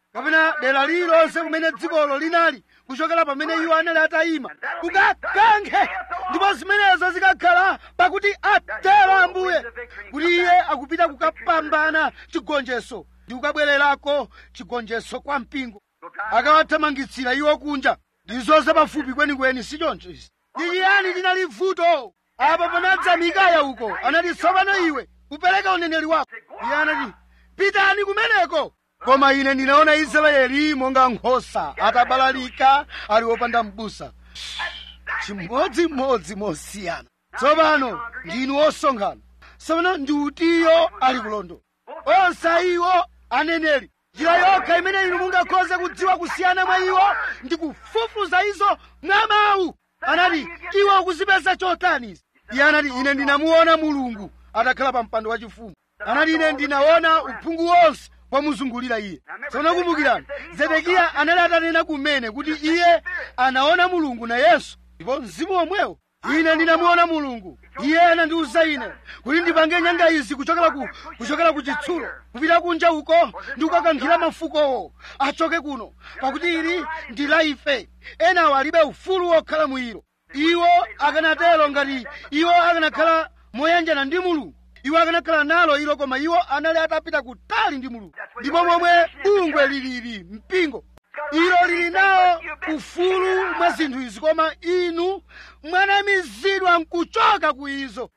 kapena dera lililonse kumene dzikolo linali kuchokera pamene iwo anali atayima kukakankhe ndipo zimenezo zikakhala pakuti atero ambuye kuti iye akupita kukapambana chigonjetso ndi kukabwererako chigonjetso kwa mpingo akawathamangitsira iwo kunja ndizo zapafupi kwenikweni si choncho izi ndi chiyani chinali vuto apa panadza mikaya uko anati tsopano iwe upereke uneneri wako iye anati pitani kumeneko koma ine ndinaona israeli monga nkhosa atabalalika ali wopanda m'busa chimodzimodzi mosiyana tsopano ndinu osonkhana tsopano ndi utiyo ali kulondola onse iwo aneneri njira yokha imene inu mungakhoze kudziwa kusiyana mwa iwo ndi kufufuza izo mwa mawu anati iwe ukuzipeza chotani izi iye anati ine ndinamuona mulungu atakhala pa mpando wachifumu anati ine ndinaona uphungu wonse wamuzungulira iye tsono kumbukirani zedekiya anali atanena kumene kuti iye anaona mulungu nayenso ndipo mzimu womwewo ine ndinamuona mulungu iye anandiwuza ine kuti ndipange nyanga izi kuchokera ku kuchokera ku chitsulo kupita kunja uko ndi kukakankhira mafukowo achoke kuno pakuti ili ndi la ife enawo alibe ufulu wokhala mwiro iwo akanatero ngati iwo akanakhala moyanjana ndi mulungu iwo akanakhala nalo ilo koma iwo anali atapita kutali ndi mulungu ndipo momwe bungwe lilili mpingo ilo lili nawo ufulu mwa zinthu izi koma inu mwanamizidwa nkuchoka ku izo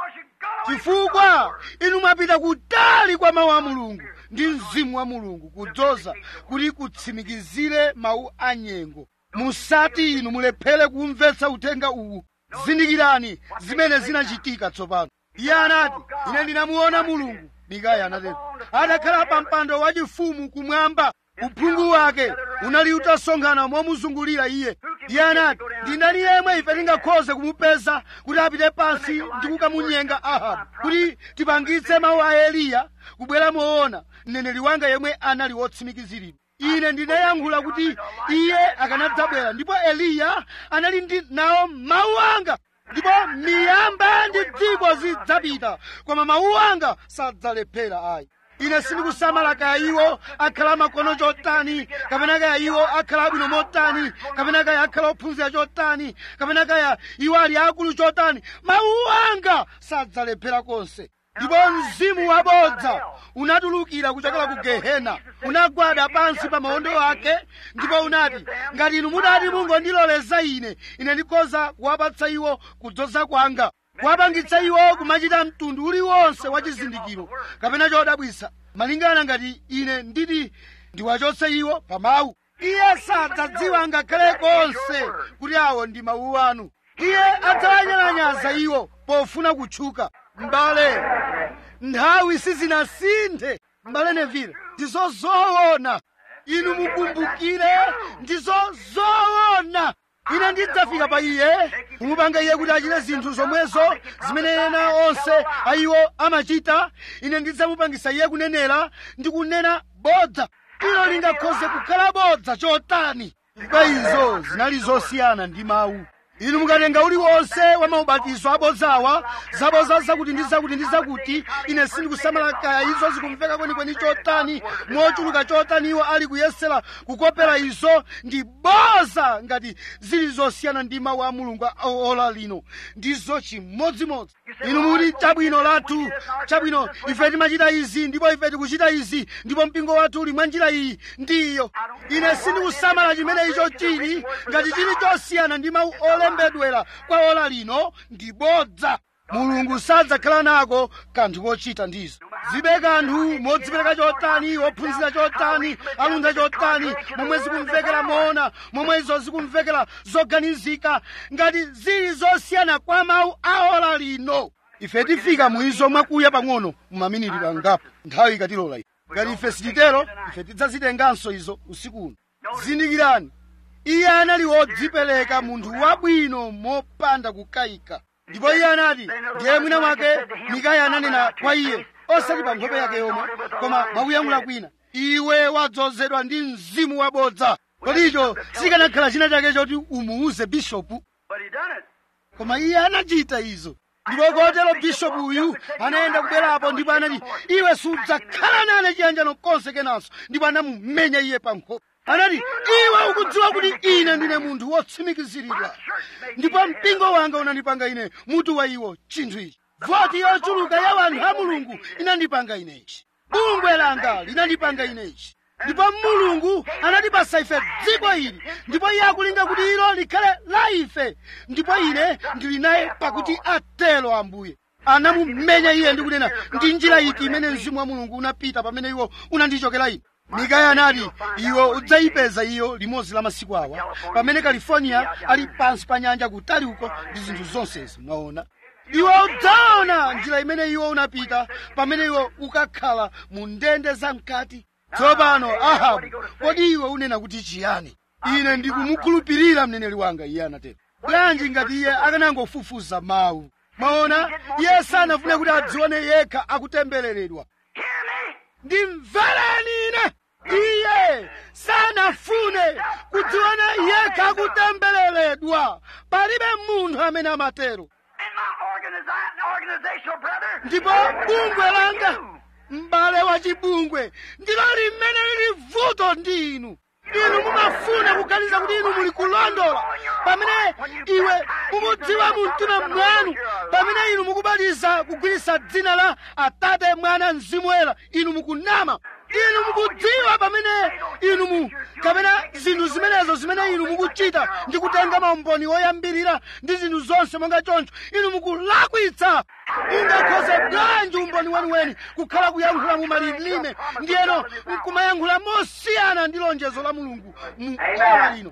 chifukwa inu mwapita kutali kwa mawu a mulungu ndi mzimu wa mulungu kudzoza kuti kutsimikizire mawu a nyengo musati inu mulephere kumvetsa uthenga uwu zindikirani zimene zinachitika tsopano iye anati ine ndinamuona mulungu mikaya anatero atakhala pa mpando wachifumu kumwamba uphungu wake unali utasonkhana momuzungulira iye iye anati ndi ndani yemwe ife tingakhoze kumupeza kuti apite pansi ndi kukamunyenga ahabu kuti tipangitse mawu a eliya kubwera moona mneneri wanga yemwe anali wotsimikiziridwa ine ndinayankhula kuti iye akanadzabwera ndipo eliya anali ndi nawo mawu anga ndipo miyamba ndi dziko zidzapita koma mawu anga sadzalephera ayi ine sindikusamala kaya iwo akhala makono chotani kapena kaya iwo akhala abwino motani kapena kaya akhala ophunzira chotani kapena kaya iwo ali akulu chotani mawu anga sadzalephera konse ndipo mzimu wabodza unatulukira kuchokera ku gehena unagwada pansi pa mawondo ake ndipo unati ngati inu mudati mungondiloleza ine ine ndikhoza kuwapatsa iwo kudzoza kwanga kuwapangitsa iwo kumachita mtundu uliwonse wa chizindikiro kapena chodabwisa malingana ngati ine nditi ndiwachotse iwo pa mawu iye sadzadziwa ngakhale konse kuti awo ndi mawu anu iye adzawanyalanyaza iwo pofuna kutchuka m'bale nthawi sizinasinthe m'bale nevile ndizo zoona inu mukumbukire ndizo zoona ine ndidzafika pa iye kumupanga iye kuti achite zinthu zomwezo zimene ena onse ayiwo amachita ine ndidzamupangisa iye kunenera ndi kunena bodza ilo lingakhoze kukhala bodza chotani chifukwa izo zinali zosiyana ndi mawu inu mukatenga uliwonse wa maubatizo abodzawa zabodza zakuti ndi zakuti ndi zakuti ine sindikusamala kaya izo zikumveka kwenikweni chotani mochuluka chotani iwo ali kuyesera kukopera izo ndi boza ngati zili zosiyana ndi mawu a mulungu a ola lino ndizo chimodzimodzi inu mukuti chabwino lathu chabwino ife timachita izi ndipo ife tikuchita izi ndipo mpingo wathu uli mwa njira iyi ndiyo ine sindikusamala chimene icho chili ngati chili chosiyana ndi mawu olembedwera kwa ola lino ndi bodza mulungu sadzakhala nako kanthu kochita ndizo zibe kanthu modzipereka chotani wophunzira chotani alunda chotani momwe zikumvekera moona momwe izo zikumvekera zoganizika ngati zili zosiyana kwa mawu a ola lino ife tifika muizo mwakuya pang'ono mumaminiti pangapo nthawi ikatilola iyi ngati ife sititero ife tidzazitenganso izo usiku uno zindikirani iye anali wodzipereka munthu wabwino mopanda kukayika ndipo iye anati ndiye mwina mwake mikaya ananena kwa iye osati pa nkhope yake yomwe koma mwakuyankhula kwina iwe wadzozedwa ndi mzimu wabodza kodi icho sikanakhala china chake choti umuuze bishopu But he done it. koma iye anachita izo ndipo kotero bishopu uyu anayenda kubwerapo ndipo anati iwe sudzakhala nane chiyanjano konse kenanso ndipo anamumenya iye pa nkhope anati iwe ukudziwa kuti ine ndine munthu wotsimikiziridwa ndipo mpingo wanga unandipanga ine mutu wa iwo chinthu ichi voti yochuluka ya wanthu a mulungu inandipanga ine ichi bungwe langa linandipanga ine ichi ndipo mulungu anatipasa ife dziko ili ndipo iye akulinga kuti ilo likhale la ife ndipo ine ndili naye pakuti atelo ambuye anamumenya iye ndi kunena ndi njira iti imene mzimu wa mulungu unapita pamene iwo unandichokera ine mikaya anati iwo udzayipeza iyo limodzi la masiku awa pamene california ali pansi pa nyanja kutali uko ndi zinthu zonsezi mwaona iwo udzaona njira imene iwo unapita pamene iwo ukakhala mu ndende zamkati tsopano ahabu kodi iwe unena kuti chiyani ine ndikumukhulupirira mneneri wanga iye anatero bwanji ngati iye akanangofufuza mawu mwaona iye sanafune kuti adzione yekha akutembereredwa ndimvereni ine iye sanafune kudziona yekha akutembereredwa palibe munthu amene amatero And my organiza- organizational brother. ndipo bungwe langa m'bale wa chibungwe ndilo limene lili vuto ndi inu inu mumafuna kuganiza kuti inu muli kulondola pamene iwe mukudziwa mu mtima mwanu pamene inu mukubatiza kugwiritsa dzina la atate mwana mzimu woyera inu mukunama inu mukudziwa pamene inu mu kapena zinthu zimenezo zimene inu mukuchita ndi kutenga maumboni oyambirira ndi zinthu zonse monga choncho inu mukulakwitsa ungakhoze bwanji umboni weniweni kukhala kuyankhula mu malilime ndiyeno nkumayankhula mosiyana ndi lonjezo la mulungu mu ora lino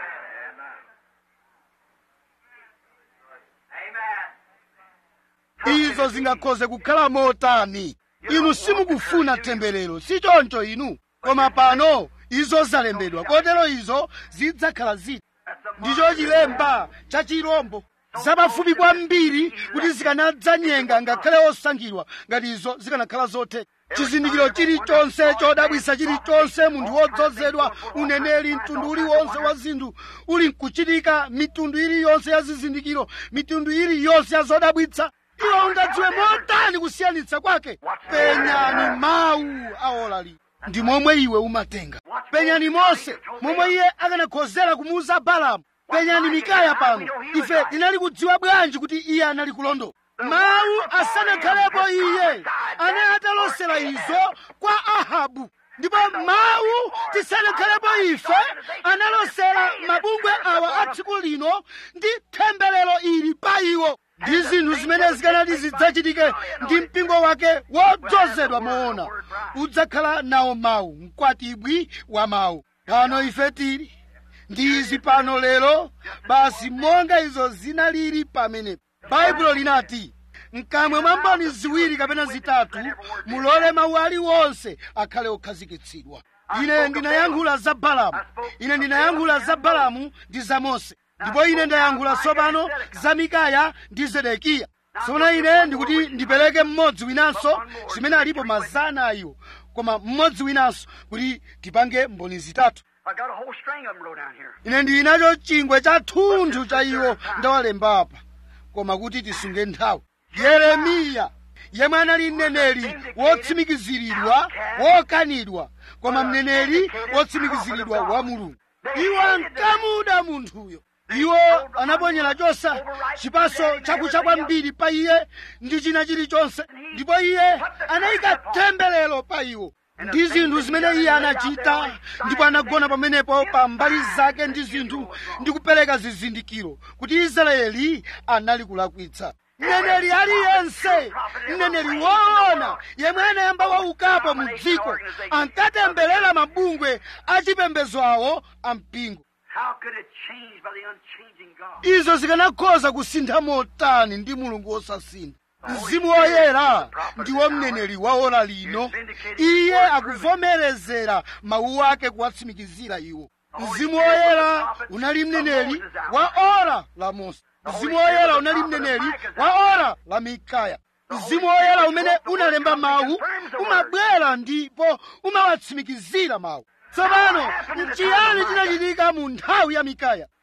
izo zingakhoze kukhala motani inu simukufuna temberero si choncho inu koma pano izo zalembedwa kotero izo zidzakhala ziti ndicho chilemba cha chirombo zapafupi kwambiri kuti zikanadzanyenga ngakhale osankhidwa ngati izo zikanakhala zotheka chizindikiro chilichonse chodabwisa chilichonse munthu wodzozedwa uneneri mtundu uliwonse wa zinthu uli nkuchitika mitundu iliyonse ya zizindikiro mitundu iliyonse ya zodabwitsa iwo ungadziwe motani kusiyanitsa kwake penyani mawu aolali ndi momwe iwe umatenga penyani mose momwe iye akanakhozera kumuuza balamu penyani mikaya pano ife tinali kudziwa bwanji kuti iye anali kulondola mawu asanakhalepo iye anali atalosera izo kwa ahabu ndipo mawu tisanakhalepo ife analosera mabungwe awa a tsiku lino ndi temberero ili pa iwo ndi zinthu zimene zikanati zidzachitike ndi mpingo wake wodzozedwa moona udzakhala nawo mawu mkwatibwi wa mawu pano ife tili ndi izi pano lero basi monga izo zinalili pamenepo baibulo linati mkamwa mwa mboni ziwiri kapena zitatu mulole mawu aliwonse akhale okhazikitsidwa ine ndinayankhula za balamu ine ndinayankhula za balamu ndi za mose ndipo ine ndayankhula tsopano za mikaya ndi zedekiya tsono ine ndikuti ndipereke mmodzi winanso zimene alipo mazana a iwo koma mmodzi winanso kuti tipange mboni zitatu I got a whole string of them wrote down here. ine ndili nacho chingwe cha thunthu cha iwo ndawalemba apa koma kuti tisunge nthawi yeremiya yemwe anali mneneri wotsimikiziridwa wokanidwa koma mneneri wotsimikiziridwa wa mulungu iwo ankamuda munthuyo iwo anaponyera chosa chipaso chakucha kwambiri pa iye ndi china chilichonse ndipo iye anayika temberero pa iwo ndi zinthu zimene iye anachita ndipo anagona pamenepo pa mbali zake ndi zinthu ndi kupereka zizindikiro kuti israeli anali kulakwitsa mneneri aliyense mneneri woona yemwe anayamba waukapo mu dziko ankatemberera mabungwe achipembedzo awo ampingo How could it change by the unchanging God? izo zikanakhoza kusintha motani ndi mulungu wosasintha mzimu woyera ndiwo mneneri wa ora lino iye akuvomerezera mawu ake kuwatsimikizira iwo mzimu woyera unali mneneri wa ora la mose mzimu woyera unali mneneri wa ora la mikaya mzimu woyera umene unalemba mawu umabwera ndipo umawatsimikizira mawu tsopano nchiyani chinachitika mu nthawi ya mikaya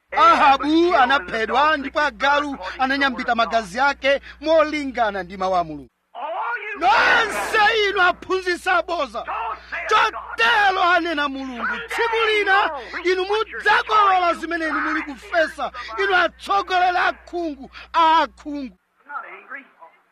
ahabu anaphedwa ndipo agalu ananyambita magazi ake molingana ndi mawu a mulungu All you nonse inu aphunzitsi aboza chotero anena mulungu tsiku lina inu mudzakolola zimene inu muli kufesa inu atsogoleri akhungu a akhungu I'm not angry.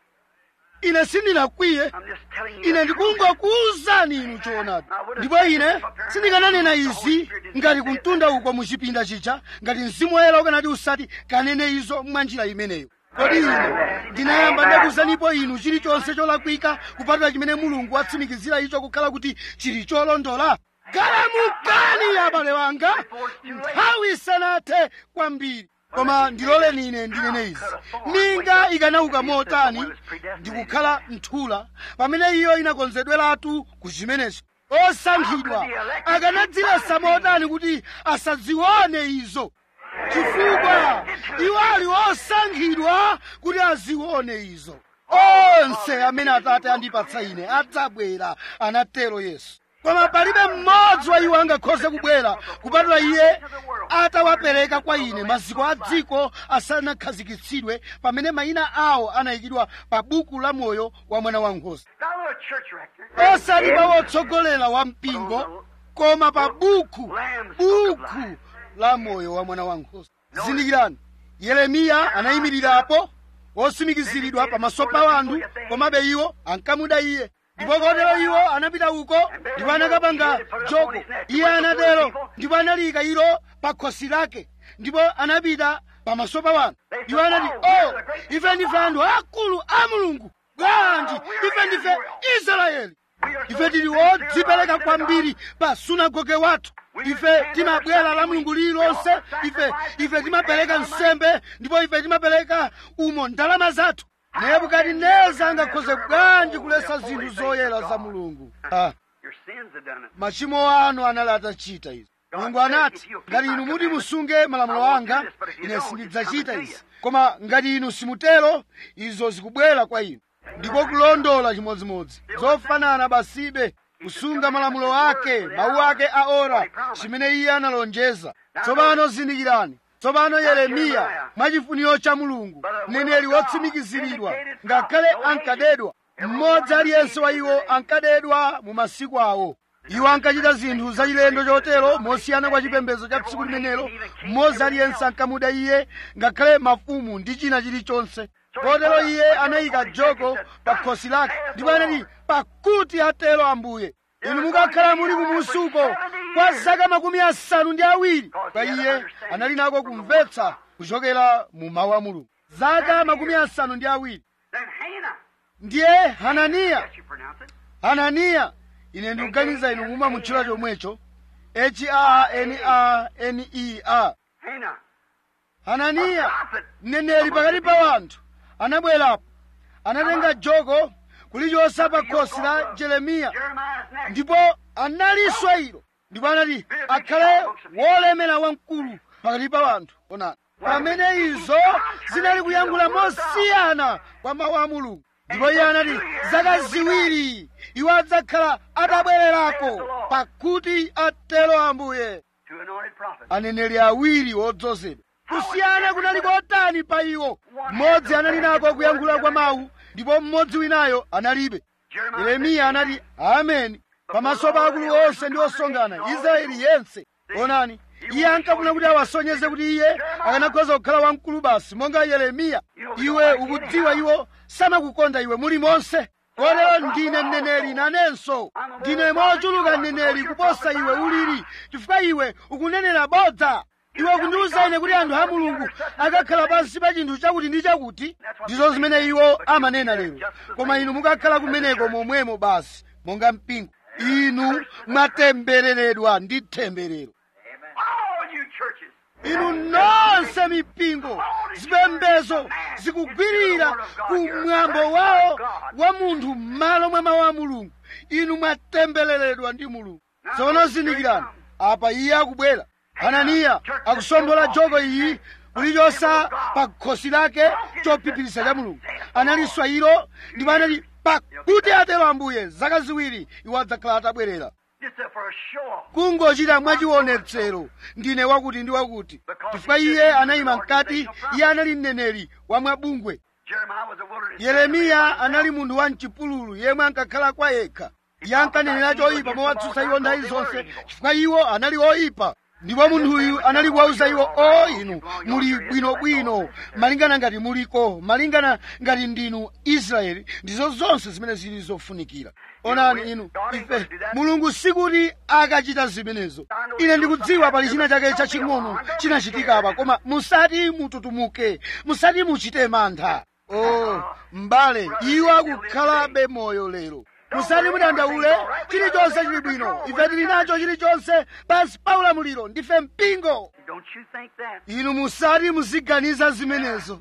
ine sindinakwiye I'm just telling you. ine the truth. ndikungokuwuzani inu choonadi ndipo ine sindikananena izi ngati kumtunda uko muchipinda chija ngati mzimu woyera ukanati usati kanene izo mwanjira imeneyo kodi ine ndinayamba ndakuwuzanipo inu chilichonse cholakwika kupatula chimene mulungu watsimikizira icho kukhala kuti chili cholondola galamukani abale wanga nthawi isanathe kwambiri koma ndiloleni ine ndinene izi minga ikanauka motani ndikukhala nthula pamene iyo inakonzedweratu ku chimenecho osankhidwa akanadzilesa motani kuti asadzione izo chifukwa iwo ali osankhidwa kuti azione izo onse amene atate andipatsa ine adzabwera anatero yesu koma palibe mmodzi wa iwo angakhoze kubwera kupatula iye atawapereka kwa ine maziko a dziko asanakhazikitsidwe pamene mayina awo anayikidwa pa buku la moyo wa mwana wankhosa Not a little church rector. osati pa wotsogolera wa mpingo koma pa buku buku la moyo wa mwana wankhosa zindikirani yeremiya anayimirirapo osimikiziridwa pamaso pa wanthu komabe iwo ankamuda iye ndipo kotero iwo anapita uko ndipo anakapanga joko iye anatero ndipo analiyika ilo pa khosi lake ndipo anapita pamaso pa wanthu iwo anati o ife ndife anthu akulu a mulungu bwanji ife ndife israeli ife tili wodzipereka kwambiri pa sunagoge wathu ife timabwera la mulungu lililonse ife ife timapereka nsembe ndipo ife timapereka umo ndalama zathu nebukadineza angakhoze bwanji kulesa zinthu zoyera za mulungu ah. Your sins have done it. machimo anu anali atachita izi mulungu anati ngati inu muti musunge malamulo anga ine sindidzachita izi koma ngati inu simutero izo zikubwera kwa inu ndiko kulondola chimodzimodzi zofanana basibe kusunga malamulo ake mawu ake a ora chimene iye analonjeza tsopano zindikirani tsopano yeremiya mwachifuniro cha mulungu mneneri wotsimikiziridwa ngakhale ankadedwa mmodzi aliyense wa iwo ankadedwa mu masiku awo iwo ankachita zinthu zachilendo chotero mosiyana kwa chipembedzo cha tsiku limenelo mmodzi aliyense ankamuda iye ngakhale mafumu ndi china chilichonse kotero iye anayika joko pa khosi lake ndipo anati pakuti atero ambuye inu mukakhala muli kumusuko kwa zaka makumi asanu ndi awiri pa iye anali nako kumvetsa kuchokera mu mawu a mulungu zaka makumi asanu ndi awiri Then Hannah. ndiye hananiya Yes, you pronounce it. hananiya ine ndikuganiza inu muma mutchula chomwecho h-a-n-a-n-e-a Hannah. hananiya mneneri pakati pa wanthu anabwerapo anatenga joko kulichotsa pa khosi la jeremiya Jeremiah's next. ndipo analiswa ilo ndipo anati akhale wolemera wamkulu pakati pa wanthu onani pamene izo zinali kuyankhula mosiyana kwa mawu a mulungu ndipo iye anati zaka ziwiri iwo adzakhala atabwererako pakuti atero ambuye Two anointed prophets. aneneri awiri odzozedwa kusiyana kunali kotani pa iwo mmodzi anali nako kuyankhula kwa mawu ndipo mmodzi winayo analibe Jeremiah. yeremiya anati ameni pamaso pa akulu onse ndi osonkhana israeli yense onani iye ankafuna kuti awasonyeze kuti iye akanakhoza kukhala wamkulu basi monga yeremiya iwe ukudziwa iwo samakukonda iwe muli monse kotero ndine mneneri nanenso ndine mochuluka mneneri kuposa iwe uliri chifukwa iwe ukunenera bodza iwe kundiwuza ine kuti anthu a mulungu akakhala pansi pa chinthu chakuti ndi chakuti ndizo zimene iwo amanena lero koma inu mukakhala kumeneko momwemo basi monga mpingo inu mwatembereredwa ndi temberero All you churches. inu nonse mipingo zipembezo zikugwirira ku mwambo wawo wa munthu m'malo mwa mawu a mulungu inu mwatembereredwa ndi mulungu tsono zindikirani apa iye akubwera hananiya akusombola joko iyi kulichotsa pa khosi lake chophiphirisa cha mulungu analiswa ilo ndipo anati pakuti atero ambuye zaka ziwiri iwo adzakhala atabwerera Just for a show off. kungochita mwachionetsero ndine wakuti ndi wakuti chifukwa iye anayima mkati iye anali mneneri wa mwabungwe Jeremiah was a wilderness. yeremiya anali munthu wa mchipululu yemwe ankakhala kwa yekha iye ankanenera choyipa mowatsutsa iwo nthawi zonse chifukwa iwo anali oyipa ndipo munthuyu anali kuwauza iwo o inu muli bwinobwino malingana ngati muliko malingana ngati ndinu israeli ndizo zonse zimene zili zofunikira onani inu ife mulungu sikuti akachita zimenezo ine ndikudziwa pali china chake chaching'ono chinachitika apa koma musati mututumuke musati muchite mantha oh m'bale iwo akukhalabe moyo lero musati mudandaule chilichonse chili bwino ife tili nacho chilichonse pansi pa ulamuliro ndife mpingo Don't you think that? inu musati muziganiza zimenezo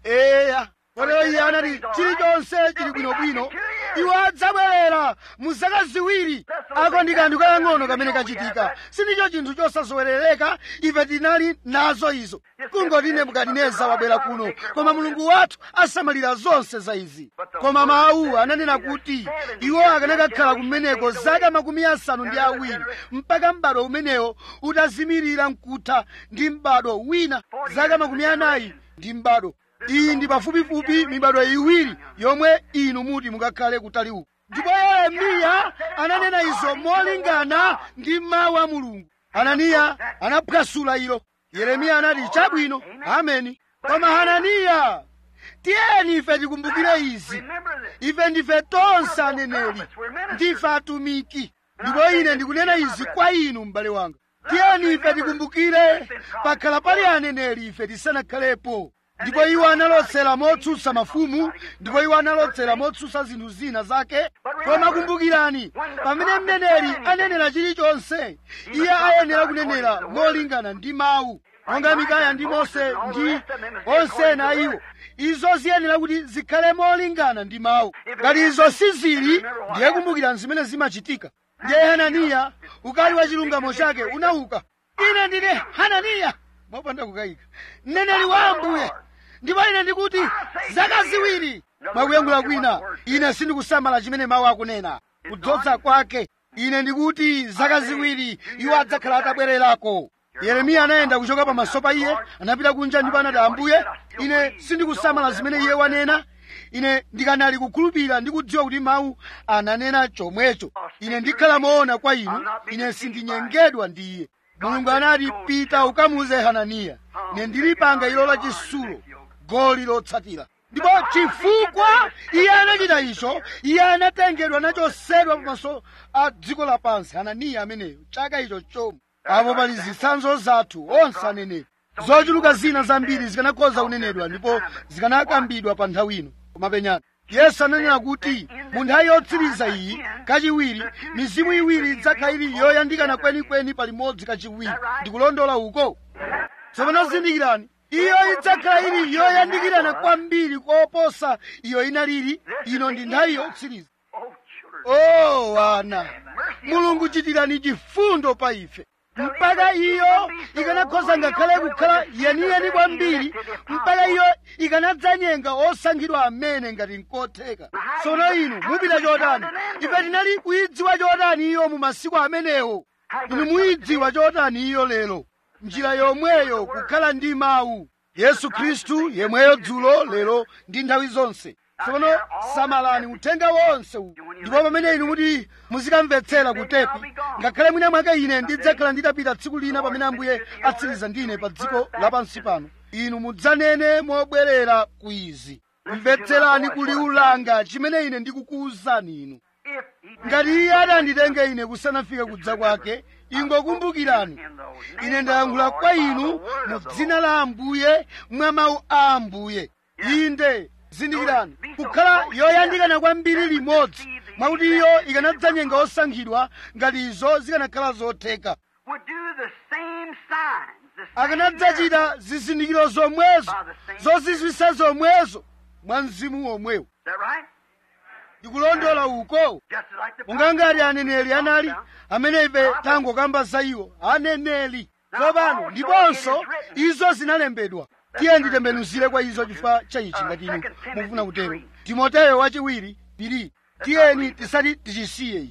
eya kotero iye anati chilichonse chili bwinobwino iwo adzabwerera mu zaka ziwiri ako ndi kanthu kakang'ono kamene kachitika sindicho chinthu chosazowerereka ife tinali nazo izo kungoti nebukadineza wabwera kuno koma mulungu wathu asamalira zonse za izi koma mawu ananena kuti iwo akanakakhala kumeneko zaka makumi asanu ndi awiri mpaka m'bado umenewo utazimirira mkutha ndi m'bado wina zaka makumi anayi ndi m'bado iyi ndi pafupifupi mibado iwiri yomwe inu muti mukakhale kutali uku ndipo yeremiya ananena izo molingana ndi mawu a mulungu ananiya anaphwasula ilo yeremiya anati chabwino ameni koma hananiya tiyeni ife tikumbukire izi Remember this. ife ndife tonse aneneri ndife atumiki ndipo ine ndikunena izi kwa inu m'bale wanga tiyeni ife tikumbukire pakhala pali aneneri ife tisanakhalepo ndipo iwo analotsera motsutsa mafumu ndipo iwo analotsera motsutsa zinthu zina zake koma kumbukirani pamene mneneri anenera chilichonse iye ayenera kunenera molingana ndi mawu monga mikaya ndi mose ndi onse ena a iwo izo ziyenera kuti zikhale molingana ndi mawu ngati izo sizili ndiye kumbukirani zimene zimachitika ndiye hananiya ukali wa chilungamo chake unauka ine ndine hananiya mopanda kukayika mneneri wa ambuye ndipo ine ndikuti zaka ziwiri mwakuyankhula kwina ine sindikusamala chimene mawu akunena kudzodza kwake ine ndikuti zaka ziwiri iwo adzakhala atabwererako yeremiya anayenda kuchoka pamaso pa iye anapita kunja ndipo anati ambuye ine sindikusamala zimene iye wanena ine ndikanali kukhulupirira ndi kudziwa kuti mawu ananena chomwecho ine ndikhala moona kwa inu ine sindinyengedwa ndi iye mulungu anati pita ukamuuze hananiya ine ndilipanga ilo la chisulo goli lotsatira ndipo chifukwa iye anachita icho iye anatengedwa nachosedwa pamaso a dziko lapansi hananiya ameneyo chaka icho chomwe apo pali zitsanzo zathu onse aneneri zochuluka zina zambiri zikanakhoza kunenedwa ndipo zikanakambidwa pa nthawi ino koma penyani yesu ananena kuti mu nthawi yotsiriza iyi kachiwiri mizimu iwiri idzakhala ili yoyandikana kwenikweni palimodzi kachiwiri ndikulondola uko tsopano zindikirani iyo idzakhala ili yoyandikirana kwambiri koposa iyo inalili ino ndi nthawi yotsiriza Oh, children. o wana mulungu chitirani chifundo pa ife mpaka iyo ikanakhoza ngakhale kukhala yeniyeni kwambiri mpaka iyo ikanadzanyenga osankhidwa amene ngati nkotheka tsono inu mupita chotani ife tinali kuyidziwa chotani iyo mu masiku amenewo inu muyidziwa chotani iyo lero njira yomweyo kukhala ndi mawu yesu khristu yemweyo dzulo lero ndi nthawi zonse tsono samalani uthenga wonse uwu ndipo pamene inu muti muzikamvetsera kutepi ngakhale mwina mwake ine ndidzakhala nditapita tsiku lina pamene ambuye atsiriza ndine pa dziko lapansi pano inu mudzanene mobwerera ku izi mvetserani kuliulanga chimene ine ndikukuwuzani inu If he ngati iye atanditenge ine kusanafike kudza kwake ingokumbukirani ine ndayankhula kwa inu mu dzina la ambuye mwa mawu a ambuye inde zindikirani kukhala yoyandikana kwambiri limodzi mwakuti iyo ikanadzanyenga osankhidwa ngati izo zikanakhala zotheka would do the same signs, the same akanadzachita zizindikiro zomwezo zozizwisa zomwezo mwa mzimu womwewo Is that right? ndikulondola uko Just like the monga ngati aneneri anali amene ife tangokamba za iwo aneneri tsopano ndiponso izo zinalembedwa tiye nditembenuzire kwa izo chifukwa cha ichi ngati inu mufuna kutero timoteyo wachiwiri piri tiyeni tisati tichisiye ichi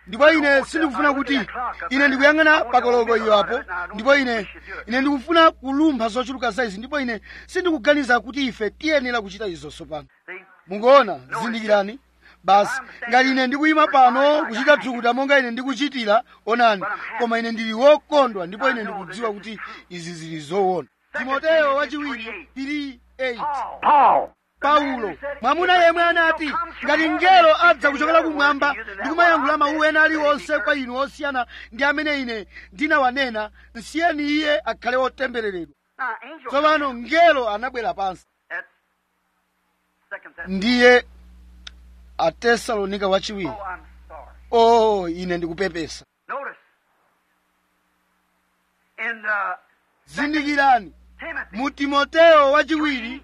ndipo ine sindikufuna kuti ine ndikuyang'ana pakoloko iyo apo ndipo ine ine ndikufuna kulumpha zochuluka za izi ndipo ine sindikuganiza kuti ife tiyenera kuchita izo tsopano mukuona zindikirani basi ngati ine ndikuyima pano kuchita thukuta monga ine ndikuchitira onani koma ine ndili wokondwa ndipo ine ndikudziwa kuti izi zili zoona timoteyo wachiwiri 3:8 Paul. paulo mwamuna yemwe anati ngati mngelo adza kuchokera kumwamba ndi kumayankhula mawu ena aliwonse kwa inu osiyana ndi amene ine ndinawanena nsiyeni iye akhale wotembereredwa Now, angel. tsopano mngelo anabwera pansi That's second Thessalonians. ndiye atesalonika wachiwiri Oh, I'm sorry. o ine ndikupepesa Notice. In uh, zindikirani Timothy, mu timoteyo wachiwiri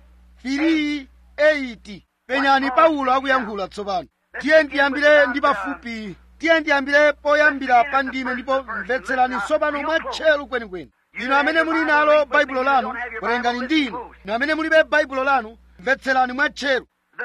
3:8 penyani paulo akuyankhula tsopano tiye ndiyambire ndi pafupi tiye ndiyambire poyambira pa ndime ndipo mvetserani tsopano mwatcheru kwenikweni inu amene muli nalo baibulo lanu werengani ndinu inu amene mulibe baibulo lanu mvetserani mwatcheru the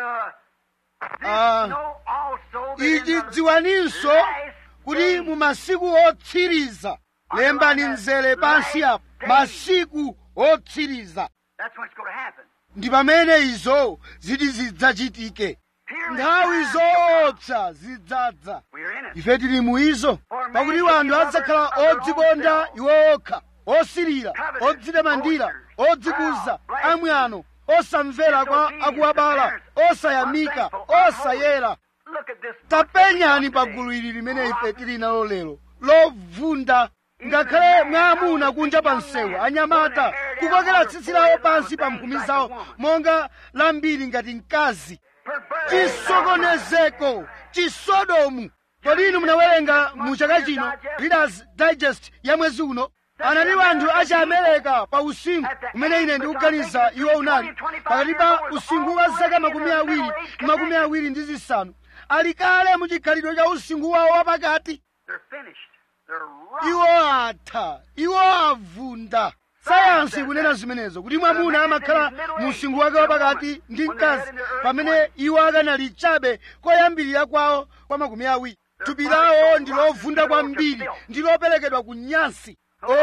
this Ah. know also that in ichi the dziwaninso last kuti days, mu masiku otsiriza lembani mzere pansi apo masiku otsiriza that's when it's going to happen. ndi pamene izo ziti zidzachitike Here nthawi is the time shall come. zoopsa zidzadza We're in it. ife tili mu izo pakuti wanthu adzakhala odzikonda iwo okha osirira odzitamandira odzikuza amwano osamvera kwa akuwabala osayamika osayera Look at this. tapenyani pa gulu ili limene ife tili nalo lero lovunda ngakhale mwamuna kunja pa msewu anyamata kukokera tsitsi lawo pansi pa mphumi zawo monga lambiri ngati mkazi Perverted. chisokonezeko chisodomu kodi inu munawerenga mu chaka chino readers digest ya mwezi uno anati wanthu achi amerika pa usinkhu umene ine ndikuganiza iwo unali pakati pa usinkhu wa zaka makumi awiri ndi makumi awiri ndi zisanu ali kale mu chikhalidwe cha usinkhu wawo wapakati They're finished. They're rotten. iwo atha iwo avunda sayansi ikunena zimenezo kuti mwamuna amakhala mu usinkhu wake wapakati ndi mkazi pamene iwo akanali chabe koyambirira kwawo kwa makumi awiri thupi lawo ndi lovunda kwambiri ndi loperekedwa ku nyansi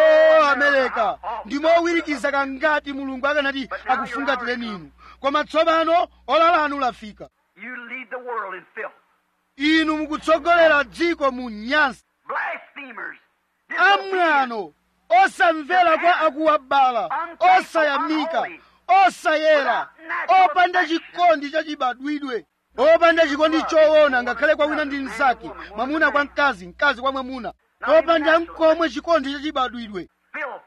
o amerika ndi mowirikiza kangati mulungu akanati akufungatire inu koma tsopano ola lanu lafika You lead the world in filth. inu mukutsogolera dziko mu nyansi Blasphemers. disobedient, amwano osamvera kwa akuwabala osayamika osayera opanda chikondi chachibadwidwe opanda chikondi choona ngakhale kwa wina ndi mnzake mwamuna kwa mkazi mkazi kwa mwamuna opanda mkomwe chikondi chachibadwidwe Filth.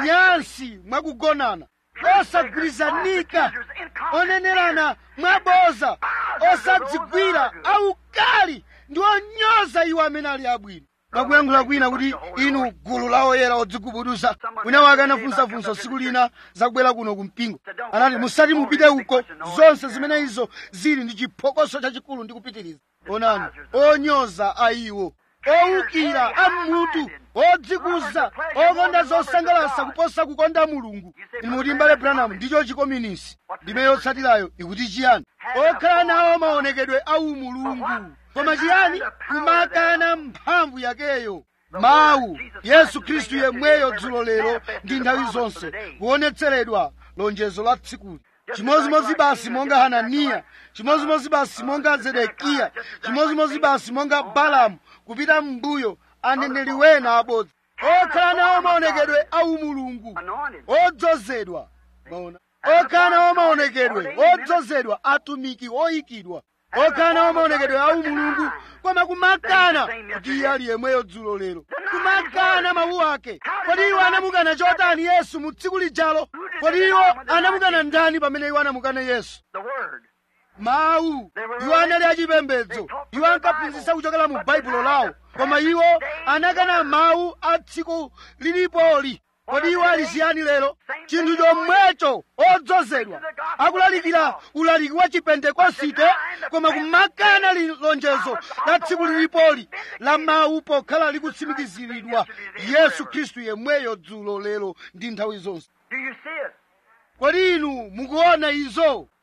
nyansi mwakugonana osagwirizanika onenerana mwaboza osadzigwira aukali ndi onyoza iwo amene ali abwino mwakuyankhula kwina kuti inu gulu la oyera odzigubuduza wina wake anafunsafunsa tsiku lina zakubwera kuno kumpingo anati musati mupite uko zonse zimene izo zili ndi chiphokoso chachikulu ndi kupitiriza onani onyoza ayiwo owukira ammutu odzikuza okonda zosangalatsa kuposa kukonda mulungu inu muti mbale branham ndicho chikominisi ndime yotsatirayo ikuti chiyani okhala nawo maonekedwe awu mulungu koma chiyani kumakana mphamvu yakeyo mawu yesu khristu yemweyo dzulo lero ndi nthawi zonse kuonetseredwa lonjezo la tsikuli chimozimozi basi monga hananiya chimozimozi basi monga zedekiya chimozimozi basi monga balamu kupita m'mbuyo aneneri wena abodza okhala nawo maonekedwe awu mulungu Anointed. odzozedwa maona okhala nawo maonekedwe odzozedwa atumiki oyikidwa okhala nawo maonekedwe awu mulungu koma kumakana kuti iye ali yemweyo dzulo lero kumakana mawu ake kodi iwo anamukana chotani yesu mu tsiku lijalo kodi iwo anamukana ndani pamene iwo anamukana yesu The Word. mawu iwo anali achipembedzo iwo ankaphunzitsa kuchokera mu baibulo lawo koma iwo anakana mawu a tsiku lilipoli kodi iwo ali chiyani lero chinthu chomwecho odzozedwa akulalikira ulaliki wa chipentekosite koma kumakana li- lonjezo la tsiku lilipoli la mawu pokhala likutsimikiziridwa yesu khristu yemweyo dzulo lero ndi nthawi zonse Do you see it? kodi inu mukuona izo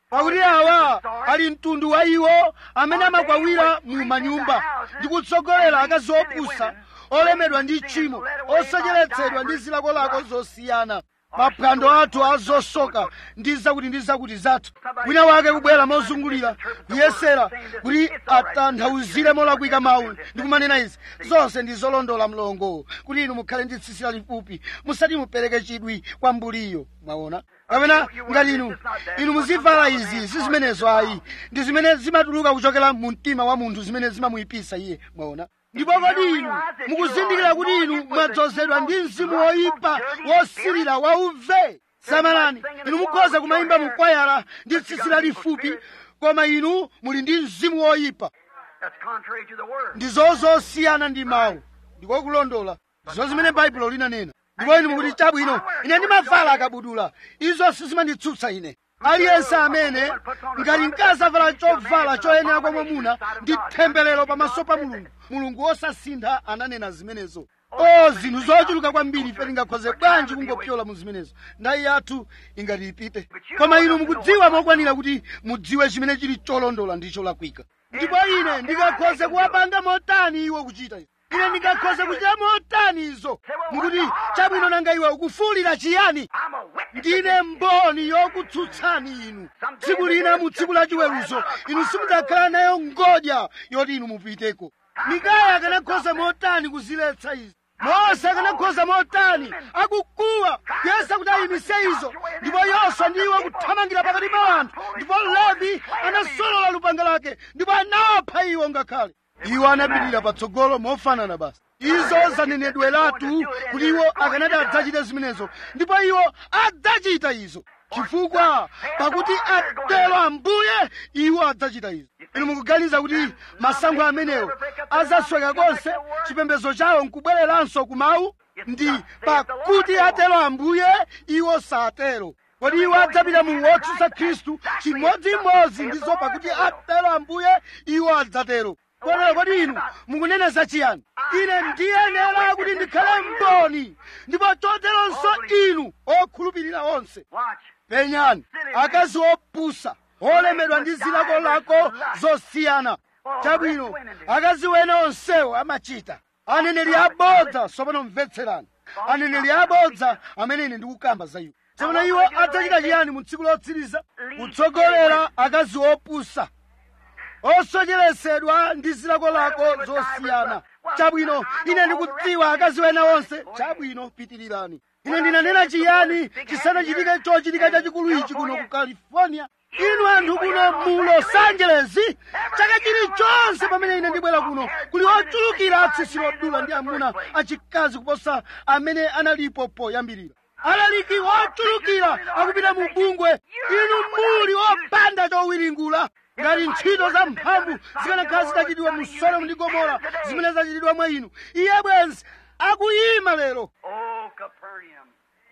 pakuti awa ali mtundu wa iwo amene amakwawira mu manyumba ndi kutsogolera akazi opusa olemedwa ndi tchimo osacheretsedwa ndi zilakolako zosiyana maphwando athu azosoka ndi zakuti ndi zakuti zathu wina wake kubwera mozungulira kuyesera kuti atanthauzire molakwika mawu ndi kumanena izi zonse ndi zolondola mlongo kuti inu mukhale ndi tsitsi lalifupi musati mupereke chidwi kwa mbuliyo mwaona kapena ngati inu inu muzivala izi si zimenezo ayi ndi zimene zimatuluka kuchokera mu mtima wa munthu zimene zimamuyipisa iye mwaona ndipo kodi inu mukuzindikira kuti inu mwadzozedwa ndi mzimu woyipa wosirira wauve samalani inu mukhoza kumayimba mukwayala ndi tsitsi lalifupi koma inu muli ndi mzimu woyipa That's contrary to the word. ndi zozosiyana ndi mawu ndikokulondola zo zimene baibulo linanena ndipo inu mukuti chabwino ine ndimavala akabudula izo sizimanditsutsa ine aliyense amene ngati mkazi avala chovala choyenera kwa mwamuna ndi temberero pamaso pa mulungu mulungu wosasintha ananena zimenezo o zinthu zochuluka kwambiri ife tingakhoze bwanji kungopyola mu zimenezo ndayi yathu ingati ipite koma inu mukudziwa mokwanira kuti mudziwe chimene chili cholondola ndi cholakwika ndipo ine ndingakhoze kuwapanga motani iwo kuchita izo ine ndingakhoze kuchita motani izo mukuti chabwino nanga iwe ukufuwulira chiyani I'm a witness. ndine mboni yokutsutsani inu tsiku lina mu tsiku la chiweruzo inu simudzakhala nayo ngodya yoti inu mupiteko mikaya akanakhoza motani kuziletsa izi mose akanakhoza motani akukuwa kuyesa kuti ayimise izo ndipo yoswa ndi iwo kuthamangira pakati pa anthu ndipo levi anasolola lupanga lake ndipo anawapha iwo ngakhale iwo anapitirira patsogolo mofanana basi izo zanenedweratu kuti iwo akanati adzachite zimenezo ndipo iwo adzachita izo chifukwa pakuti atero ambuye iwo adzachita izo inu mukuganiza kuti masankho amenewo azasweka konse chipembedzo chawo nkubwereranso kumawu ndi pakuti atero ambuye iwo satero kodi iwo adzapita mu wotsutsa khristu chimodzimodzi ndizo pakuti atero ambuye iwo adzatero kotero kodi inu mukunena zachiyani ine ndiyenera kuti ndikhale mboni ndipo choteronso inu okhulupirira onse Watch. penyani akazi opusa olemedwa ndi zilakolako zosiyana chabwino akazi wena onsewo amachita aneneri abodza tsopano mvetserani aneneri abodza amene ine ndikukamba za iwo tsopano iwo adzachita chiyani mu tsiku lotsiriza kutsogolera akazi opusa osocheretsedwa ndi zilakolako zosiyana chabwino ine ndikudziwa akazi wena onse chabwino pitirirani ine ndinanena chiyani chisanachitike chochitika chachikulu ichi kuno ku california inu anthu kuno mu los angeles chaka chilichonse pamene ine ndibwera kuno kuli ochulukira atsitsi lodula ndi amuna achikazi kuposa amene analipo poyambirira alaliki ochulukira akupita mu bungwe inu muli opanda chowiringula ngati ntchito za mphamvu zikanakhala zitachitidwa mu sodomu ndi gomora zimene zachitidwa mwa inu iye bwenzi akuyima lero Oh, Capernaum.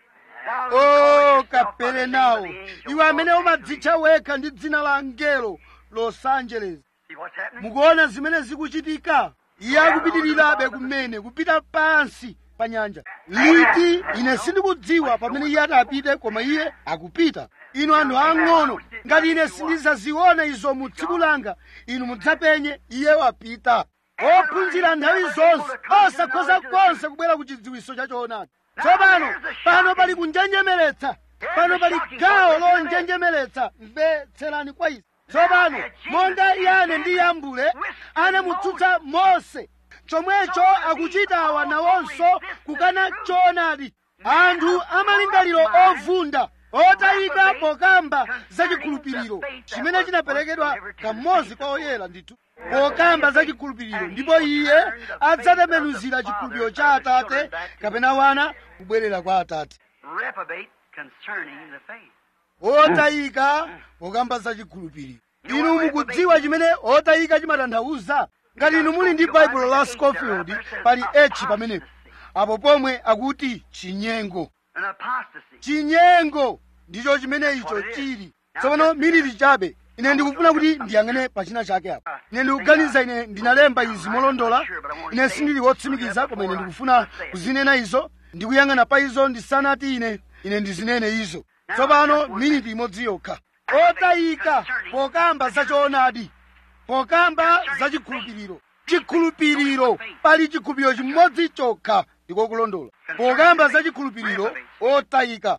o kaperenawo iwe amene umadzitcha wekha ndi dzina la angelo los angeles See what's happening? mukuona zimene zikuchitika iye akupitirirabe kumene kupita pansi pa nyanja liti ine sindikudziwa pamene iye atapite koma iye akupita inu anthu ang'ono ngati ine sindizaziona izo mu tsiku langa inu mudzapenye iye wapita ophunzira nthawi zonse osakhoza konse kubwera ku chidziwiso cha choonadi tsopano pano pali kunjenjemeretsa pano pali gawo lonjenjemeretsa mvetserani kwa izi tsopano monga iyane ndi yambule anamutsutsa mose chomwecho akuchita awa nawonso kukana choonadi anthu amalingaliro ovunda otayika pokamba zachikhulupiriro chimene chinaperekedwa kamodzi kwa oyera ndithu pokamba zachikhulupiriro ndipo iye adzatembenuzira chikhulupiriro cha atate kapena wana kubwerera kwa atate Reprobate concerning the faith. otayika pokamba zachikhulupiriro inu mukudziwa chimene otayika chimatanthauza ngati inu muli ndi baibulo la scofield pali h pamenepo apo pomwe akuti chinyengo An apostasy. chinyengo ndicho chimene icho chili tsopano miliri chabe ine ndikufuna kuti ndiyang'ane pachina chake apo ine ndikuganiza ine ndinalemba izi molondola ine sindili wotsimikiza koma ine ndikufuna kuzinena izo ndikuyang'ana pa izo ndisanati ine ine ndizinene izo tsopano miniti imodzi yokha otayika pokamba za choonadi pokamba za chikhulupiriro chikhulupiriro pali chikhulupiriro chimodzi chokha ndiko kulondola pokamba za chikhulupiriro otayika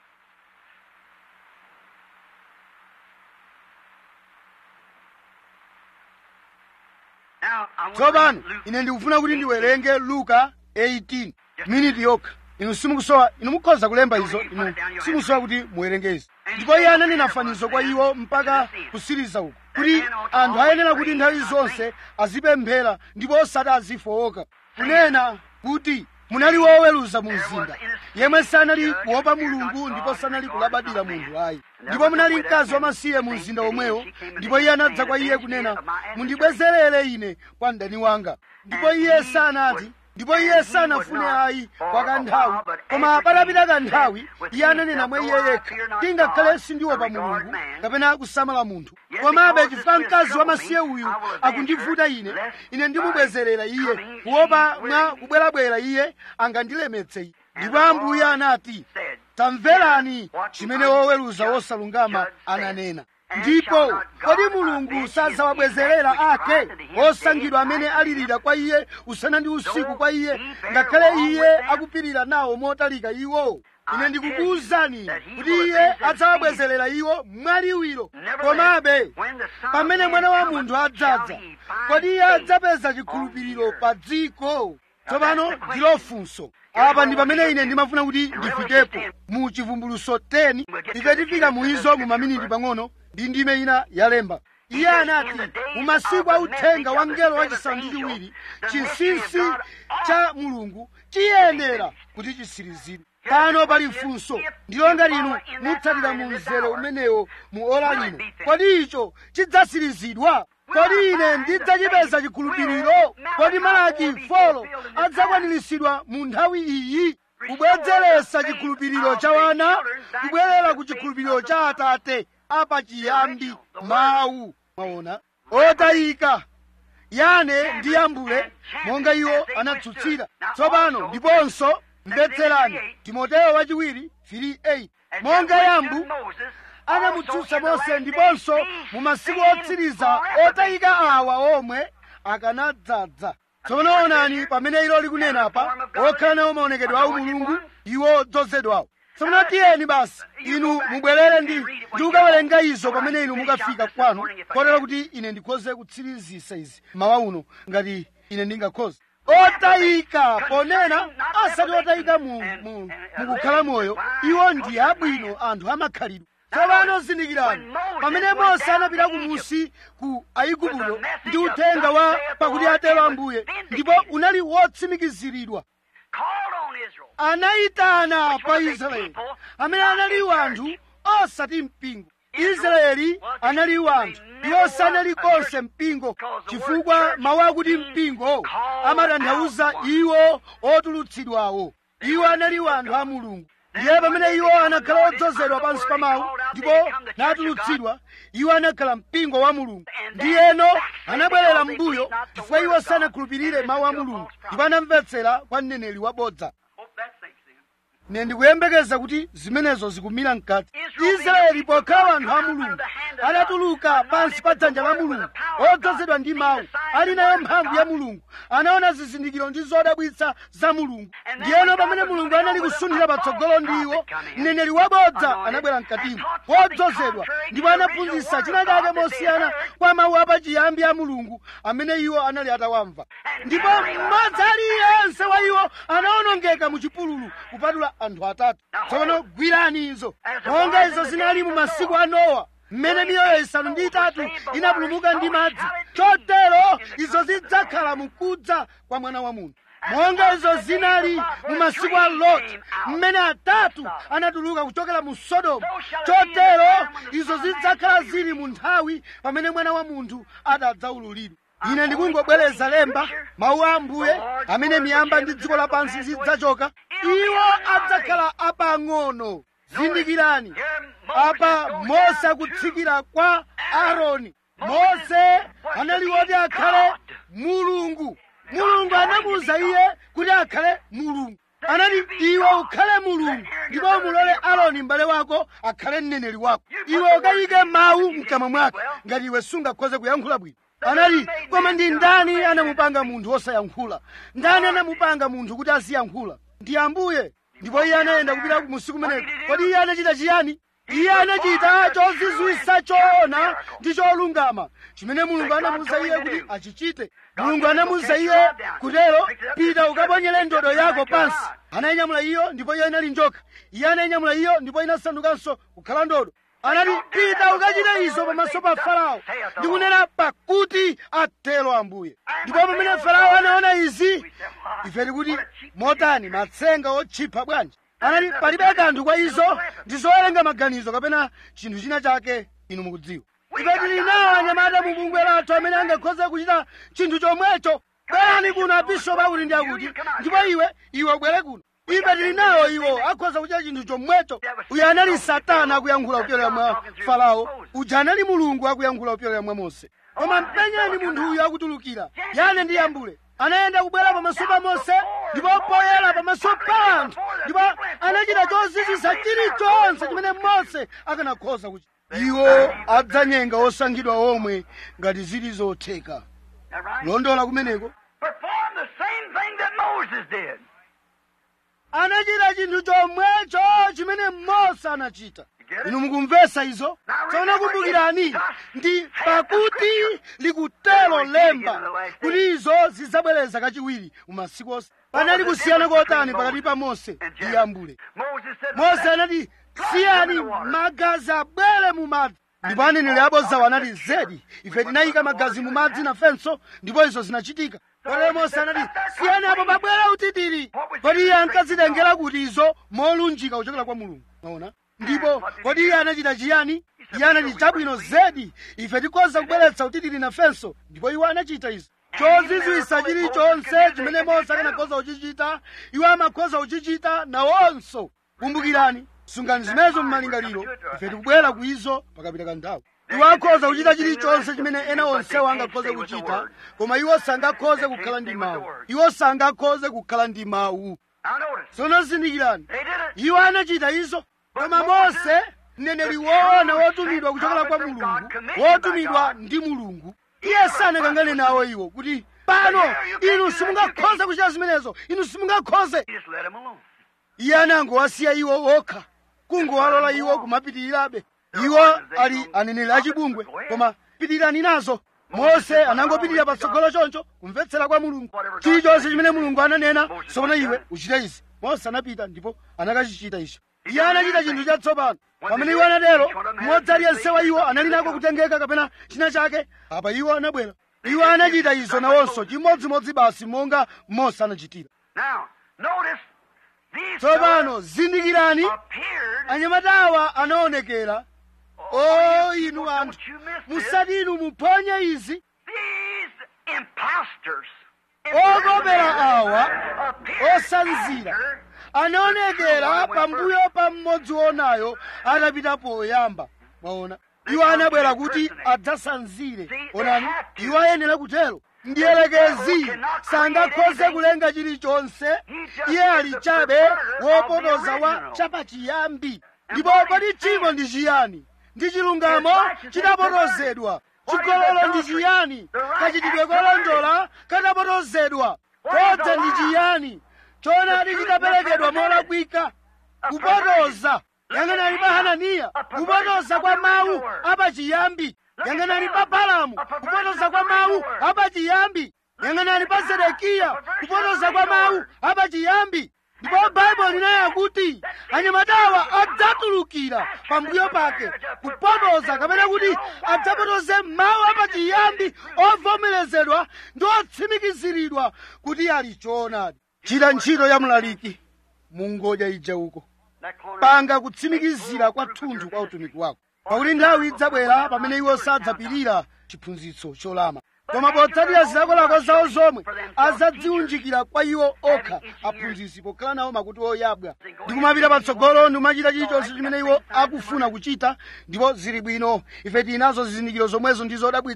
Now, I want to tsopano read Luke ine ndikufuna kuti ndiwerenge luka 18 miniti yokha inu simukusowa inu mukhoza kulemba izo inu simukusowa kuti muwerenge izi ndipo iye ananena fanizo kwa iwo mpaka kusiriza uku kuti anthu ayenera kuti nthawi zonse azipemphera ndipo osati azifowoka kunena kuti munali woweruza mu mzinda yemwe sanali kuopa mulungu ndipo sanali kulabadira munthu ayi ndipo munali mkazi wamasiye mu mzinda omwewo ndipo iye anadza kwa iye kunena mundibwezerere ine kwa mdani wanga ndipo iye sanati ndipo iye sanafune ayi kwa kanthawi koma patapita kanthawi iye ananena mwa iye yekha tingakhale sindiopa mulungu kapena kusamala munthu komabe chifukwa mkazi wamasiye uyu akundivuta ine ine ndimubwezerera iye kuopa mwa kubwerabwera iye angandilemetse ine ndipo ambuye anati tamverani chimene woweruza wosalungama ananena ndipo kodi mulungu sazawabwezerera ake osankhidwa amene alirira kwa iye usana ndi usiku kwa iye ngakhale iye akupirira nawo motalika iwo ine ndikukuwuzani kuti iye adzawabwezerera iwo mwaliwiro komabe pamene mwana wa munthu adzadza kodi iye adzapeza chikhulupiriro pa dziko tsopano ndilo funso apa ndi pamene ine ndimafuna kuti ndifikepo mu chivumbuluso 10 ife tifika mu izo mu maminiti pang'ono ndi ndime ina yalemba iye anati mu masiku a uthenga wa mngelo wachisanu ndi chiwiri chinsinsi cha mulungu chiyenera kuti chisirizidwe pano pali funso ndilo ngati inu mutsatira mu mzere umenewo mu ora lino kodi icho chidzasirizidwa kodi ine ndidzachipeza chikhulupiriro kodi malaki folo adzakwaniritsidwa mu nthawi iyi kubwedzeretsa chikhulupiriro cha wana kubwerera ku chikhulupiriro cha atate apachiyambi mawu mwaona otayika yane ndi yambule monga iwo anatsutsira tsopano ndiponso mvetserani timoteyo wachiwiri 3:8 monga yambu anamutsutsa mose ndiponso mu masiku otsiriza otayika awa omwe akanadzadza tsono onani pamene ilo likunena pa okhala nawo maonekedwe awu mulungu iwo odzozedwawo tsono tiyeni basi inu mubwerere ndi ndi kukawerenga izo pamene inu mukafika kwanu kotero kuti ine ndikhoze kutsirizisa izi mawa uno ngati ine ndingakhoze otayika ponena asati otayika mu, mu, mukukhala moyo iwo ndi abwino anthu amakhalidwe tsopano zindikirani pamene mose anapita kumusi ku aigupto ndi uthenga wa pakuti atero ambuye ndipo unali wotsimikiziridwa anayitana pa israeli amene anali wanthu osati mpingo israeli anali wanthu iwo sanali konse mpingo chifukwa mawu akuti mpingo amatanthauza iwo otulutsidwawo iwo anali wanthu a mulungu ndiye pamene iwo anakhala odzozedwa pansi pa mawu ndipo natulutsidwa iwo anakhala mpingo wa mulungu ndiyeno anabwerera m'mbuyo chifukwa iwo sanakhulupirire mawu a mulungu ndipo anamvetsera kwa mneneri wabodza ne ndikuyembekeza kuti zimenezo zikumira mkati israeli pokhala anthu a mulungu adatuluka pansi pa dzanja la mulungu odzozedwa ndi mawu ali nayo mphamvu ya mulungu anaona zizindikiro ndi zodabwitsa za mulungu ndiyeno pamene mulungu anali kusunthira patsogolo ndi iwo mneneri wabodza anabwera mkatimo wodzozedwa ndipo anaphunzitsa china chake mosiyana kwa mawu apachiyambi a mulungu amene iwo anali atawamva ndipo mmodzi aliyense wa iwo anawonongeka mu chipululu kupatula anthu atatu tsono gwirani izo monga izo zinali mu masiku a nowa mmene miyoyo isanu ndi itatu inapulumuka ndi madzi chotero izo zidzakhala mukudza kwa mwana wa munthu monga izo zinali mu masiku a loti mmene atatu anatuluka kuchokera mu sodomu chotero izo zidzakhala zili mu nthawi pamene mwana wa munthu adzaululidwa ine ndikungobwereza lemba mawu a ambuye amene miyamba ndi dziko lapansi zidzachoka iwo adzakhala apang'ono zindikirani apa mose akutsikira kwa aaroni mose anali woti akhale mulungu mulungu anamuwuza iye kuti akhale mulungu anati iwe ukhale mulungu ndipo umulole aloni m'bale wako akhale mneneri wako iwe ukayike mawu mkamwa mwake ngati iwe sungakhoze kuyankhula bwino anati koma ndi ndani anamupanga munthu wosayankhula ndani anamupanga munthu kuti aziyankhula ndi ambuye ndipo iye anayenda kupita musiku kumeneko kodi iye anachita chiyani iye anachita chozizwisa choona ndi cholungama chimene mulungu anamuwuza iye kuti achichite mulungu anamuwuza iye kutero pita ukaponyere ndodo yako pansi anayinyamula iyo ndipo iyo inali njoka iye anayinyamula iyo ndipo inasandukanso kukhala ndodo anati pita ukachite izo pamaso pa farao ndikunena pakuti atero ambuye ndipo pamene farao anaona izi ife tikuti motani matsenga otchipa bwanji anati palibe kanthu kwa izo ndi zowerenga maganizo kapena chinthu china chake inu mukudziwa ife tili nawo anyamata mu bungwe lathu amene angakhoze kuchita chinthu chomwecho bwerani kuno abishopu akuti ndi akuti ndipo iwe iwe ubwere kuno ife tili nawo iwo akhoza kuchita chinthu chomwecho uyu anali satana akuyankhula kupyolera mwa farao uja anali mulungu akuyankhula kupyolera mwa mose koma mpenyeni munthu uyu akutulukira yane ndi yambule anayenda kubwera pamaso pa mose ndipo poyera pamaso pa anthu ndipo anachita chozizwisa chilichonse chimene mose akanakhoza kuchita iwo adzanyenga osankhidwa omwe ngati zili zotheka That right? kulondola kumeneko Perform the same thing that Moses did. anachita chinthu chomwecho chimene mose anachita inu mukumvesa izo tsono kumbukirani ndi pakuti likutero lemba kuti izo zidzabwereza kachiwiri umasiku onse panali kusiyana kotani pakati pa mose ndi yambule Moses said, mose anati siyani magazi abwere mu madzi ndipo aneneri abodzawo anati zedi ife tinayika magazi mu madzi nafenso ndipo izo zinachitika kotero mose anati siyani apo pabwere utitiri kodi iye ankazitengera kuti izo molunjika kuchokera kwa mulungu maona ndipo kodi iye anachita chiyani iye anati chabwino zedi ife tikhoza kubweretsa utitiri nafenso ndipo iwo anachita izo chozizwisa chilichonse chimene mose akanakhoza kuchichita iwo amakhoza kuchichita nawonso kumbukirani sungani zimenezo mmalingaliro ife tikubwera ku izo pakapita kanthawi iwo akhoza kuchita chilichonse chimene ena onsewo angakhoze kuchita koma iwo sangakhoze kukhala ndi mawu iwo sangakhoze kukhala ndi mawu Now notice, tsono zindikirani they did it. iwo anachita izo koma mose mneneri woona wotumidwa kuchokera kwa mulungu wotumidwa ndi mulungu iye sanakangane nawo iwo kuti pano inu simungakhoze kuchita zimenezo inu simungakhoze He just let him alone. iye anangowasiya iwo okha kungowalola iwo kumapitirirabe iwo ali aneneri achibungwe koma pitirirani nazo mose anangopitirira patsogolo choncho kumvetsera kwa mulungu chilichonse chimene mulungu ananena tsopano iwe uchite izi mose anapita ndipo anakachichita icho iye anachita chinthu chatsopano pamene iwo anatero mmodzi aliyense wa iwo anali nako kutengeka kapena china chake apa iwo anabwera iwo anachita izo nawonso chimodzimodzi basi monga mose anachitira Now, notice, these tsopano zindikirani fellows appeared. anyamatawa anaonekera o inu anthu Don't you miss this. musati inu muphonye izi These imposters. okopera awa appeared osanzira after anaonekera pambuyo pa mmodzi wonayo atapita poyamba mwaona iwo anabwera kuti adzasanzire onani iwo ayenera kutero ndiyelekezi sangakhoze kulenga chilichonse iye ali chabe wopotoza wa chapachiyambi ndipo kodi chimo ndi chiyani ndi chilungamo chidapotozedwa chigololo ndi chiyani kachitidwe kolondola kadapotozedwa kodza ndi chiyani choonadi chitaperekedwa molakwika kupotoza yang'anani pa hananiya kupotoza kwa mawu apachiyambi yang'anani pa balamu kupotoza kwa mawu apachiyambi yang'anani pa zedekiya kupotoza kwa mawu apachiyambi ndipo baibulo linaya kuti anyamatawa adzatulukira pambuyo pake kupotoza kapena kuti adzapotoze mawu apachiyambi ovomerezedwa ndi otsimikiziridwa kuti ali choonadi chita ntchito ya mlaliki mungodya ija uko that corner. panga kutsimikizira kwathunthu kwa utumiki wako pakuti nthawi idzabwera pamene iwo sadzapirira chiphunzitso cholama koma potsatira zilakolako zawo zomwe azadziunjikira kwa iwo okha aphunzitsi pokhala nawo makutu oyabwa ndi kumapita patsogolo ndi kumachita chilichonse chimene iwo akufuna kuchita ndipo zili bwino ife tili nazo zizindikiro zomwezo ndi zodabwitsa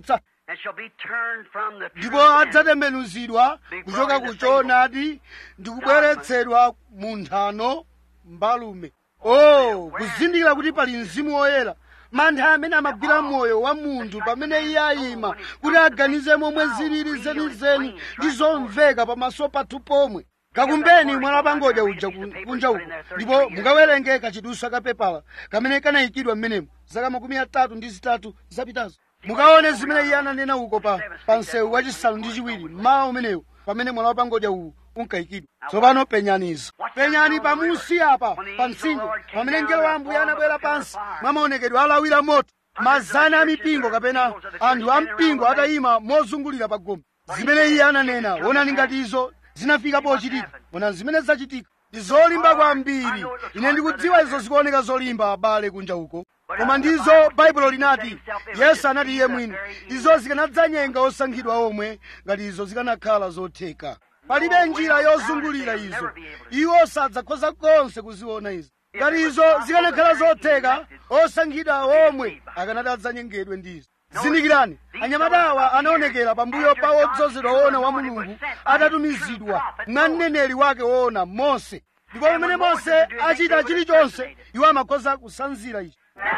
and shall be turned from the ndipo truth and adzatembenuzidwa kuchoka ku choonadi ndi kubweretsedwa mu nthano mbalume o kuzindikira kuti pali mzimu woyera mantha amene amagwira moyo wa munthu pamene iye ayima kuti aganize momwe zilili zenizeni ndi zomveka pamaso pathu pomwe kakumbeni mwala wapangodya uja ku- kunja uko ndipo mukawerenge kachiduswa kapepala kamene kanayikidwa m'menemo zaka makumi atatu ndi zitatu zapitazo mukaone zimene iye ananena uko pa, pa msewu wachisanu ndi chiwiri mmawa umenewu pamene mwala wapangodya uwu unkayikidwa tsopano penyanizo penyani pamusi apa pa mtsinje pamene mngelo wa ambuye anabwera pansi mwa maonekedwe alawira moto mazana a mipingo kapena anthu a mpingo atayima mozungulira pa gombe zimene iye ananena onani ngati izo zinafika pochitika ona zimene zachitika ndi zolimba kwambiri ine ndikudziwa izo zikuoneka zolimba abale kunja uko koma ndizo baibulo linati yesu anati iye mwini izo zikanadzanyenga osankhidwa omwe ngati izo zikanakhala zotheka palibe njira yozungulira izo iwo sadzakhoza konse kuziona izo ngati izo zikanakhala zotheka osankhidwa omwe akanati adzanyengedwe ndizo zindikirani anyamatawa anaonekera pambuyo pa wodzozedwa woona wa mulungu atatumizidwa mwa mneneri wake woona mose ndipo pamene mose achita chilichonse iwo amakhoza kusanzira ichi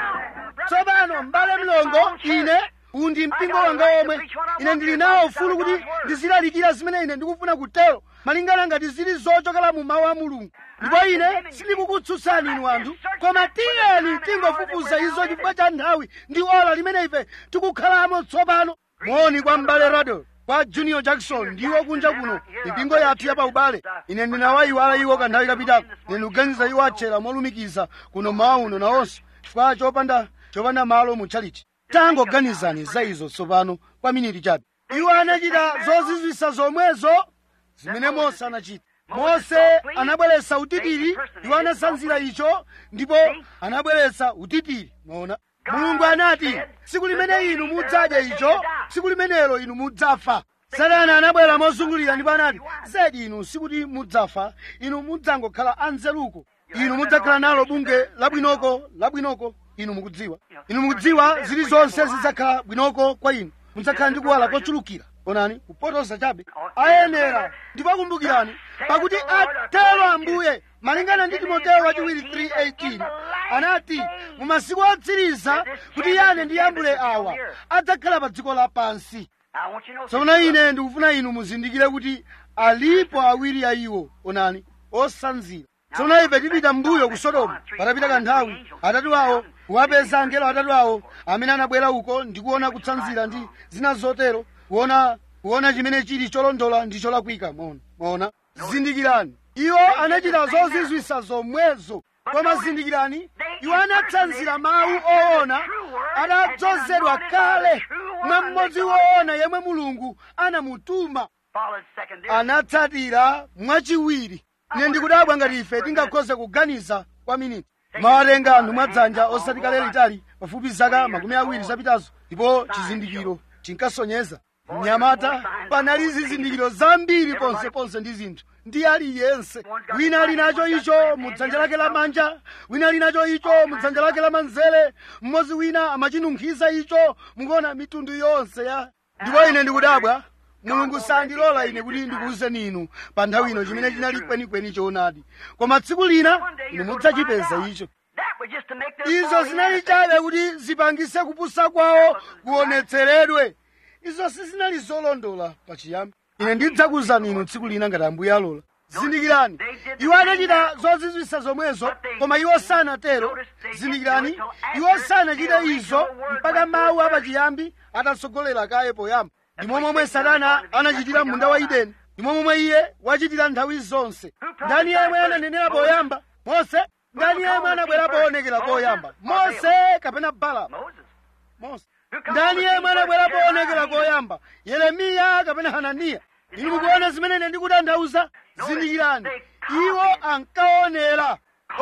tsopano m'bale mlongo ine uwu ndi mpingo wanga omwe ine ndili nawo ufulu kuti ndizilalikira zimene ine ndikufuna kutero malingana ngati zili zochokera mu mawu a mulungu ndipo ine sindikukutsutsani inu anthu koma tiyeni tingofufuza izo chifukwa cha nthawi ndi ola limene ife tikukhalamo tsopano moni kwa m'bale rado kwa junior jackson ndiwo kunja kuno mipingo yathu yapaubale ine ndinawayiwala iwo kanthawi kapitako ine ndikuganiza iwo atchera molumikiza kuno mawu uno nawonso chifukwa chopanda chopanda malo mutchalichi tangoganizani za izo tsopano kwa miniti chabe iwo anachita zozizwisa zomwezo zimene mose anachita mose anabweretsa utitiri iwo anasanzira icho ndipo anabweretsa utitiri maona mulungu anati tsiku limene inu mudzadya icho tsiku limenelo inu mudzafa satana anabwera mozungulira ndipo anati zedi inu sikuti mudzafa inu mudzangokhala anzeruko inu mudzakhala nalo bunge labwinoko labwinoko inu mukudziwa inu mukudziwa zilizonse zidzakhala bwinoko kwa inu mudzakhala ndi kuwala kochulukira onani kupotosa chabe ayenera ndipo kumbukirani pakuti atero ambuye malingana ndi timoteyo wachiwiri 3:18 anati mu masiku otsiriza kuti yane ndi yambule awa adzakhala pa dziko lapansi I want you to know tsono ine ndikufuna inu muzindikire kuti alipo awiri a iwo onani osanzira tsono ife tipita mbuyo ku sodomu patapita kanthawi atatu awo kuwapeza angelo atatu awo amene anabwera uko ndi kuona kutsanzira ndi zina zotero kuona kuona chimene chili cholondola ndi cholakwika maona maona zindikirani iwo anachita zozizwisa zomwezo koma zindikirani iwo anatsanzira mawu oona adadzozedwa kale mwa mmodzi woona yemwe mulungu anamutuma followed second anatsatira mwachiwiri ine ndikudabwa ngati ife tingakhoze kuganiza kwa miniti mawatenga anthu mwadzanja osati kale litali pafupi zaka makumi awiri zapitazo ndipo chizindikiro chinkasonyeza mnyamata panali zizindikiro zambiri ponseponse ndi zinthu ndi aliyense wina ali nacho icho mu dzanja lake lamanja wina ali nacho icho mu dzanja lake lamanzere mmodzi wina amachinunkhiza icho mukuona mitundu yonse ya ndipo ine ndikudabwa mulungu sandilola ine kuti ndikuwuzeni inu pa nthawi ino chimene chinali kwenikweni choonadi koma tsiku lina inu mudzachipeza icho That was just to make them izo fall zinali in. chabe kuti zipangise kupusa kwawo kuonetseredwe izo sizinali zolondola pachiyambi ine ndidzakuwuzani inu tsiku lina ngati ambuye alola zindikirani iwo anachita zozizwisa zomwezo koma iwo sanatero zindikirani iwo sanachite izo mpaka mawu apachiyambi atatsogolera kaye poyamba ndimo momwe satana anachitira munda wa ideni ndimo momwe iye wachitira nthawi zonse ndani yemwe ananenera poyamba mose ndani yemwe anabwera poonekera koyamba mose kapena balaamu Moses. mose Who come ndani on the yemwe scene anabwera first? poonekera Jeremiah. koyamba yeremiya kapena hananiya inu mukuona zimene ine ndikutanthauza zindikirani iwo ankaonera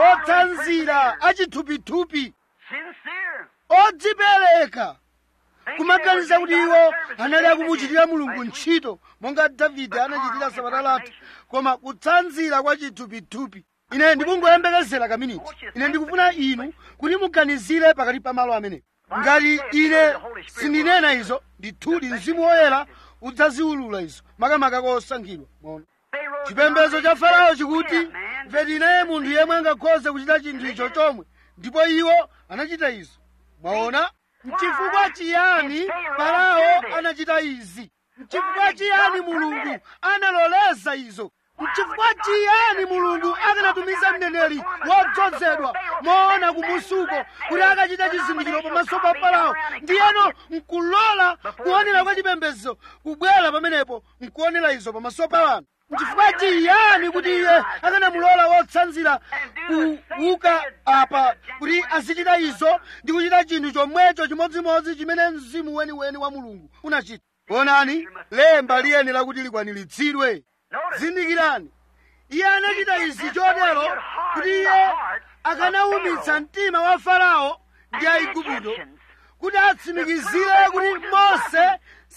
otsanzira achithupithupi Sincere. odzipereka Thinking they kumaganiza were kuti getting iwo out there for anali David akumuchitira did. mulungu Right, sweet. ntchito monga davide anachitira sabata lathu koma kutsanzira kwa chithupithupi ine ndikungoyembekezera kaminiti ine ndikufuna inu kuti muganizire pakati pa malo amenewo ngati ine sindinena izo ndithudi mzimu woyera udzaziwulula izo makamaka kosankhidwa mwaona chipembedzo cha farao chikuti ngati naye munthu yemwe angakhoze kuchita chinthu icho chomwe ndipo iwo anachita izo mwaona mchifukwa chiyani farao anachita izi mchifukwa chiyani mulungu analoleza izo mchifukwa chiyani mulungu akanatumiza mneneri wodzozedwa moona kumusuko kuti akachita chizindikiro pamaso pa farao ndiyeno nkulola kuonera kwa chipembedzo kubwera pamenepo nkuonera izo pamaso pa wanthu mchifukwa chiyani kuti iye akanamulola wotsanzira kuuka apa kuti azichita izo ndi kuchita chinthu chomwecho chimodzimodzi chimene mzimu weniweni wa mulungu unachita onani lemba liyenera kuti likwaniritsidwe zindikirani iye anachita izi chotero kuti iye akanaumitsa mtima wa farao ndi aigupto kuti atsimikizire kuti mose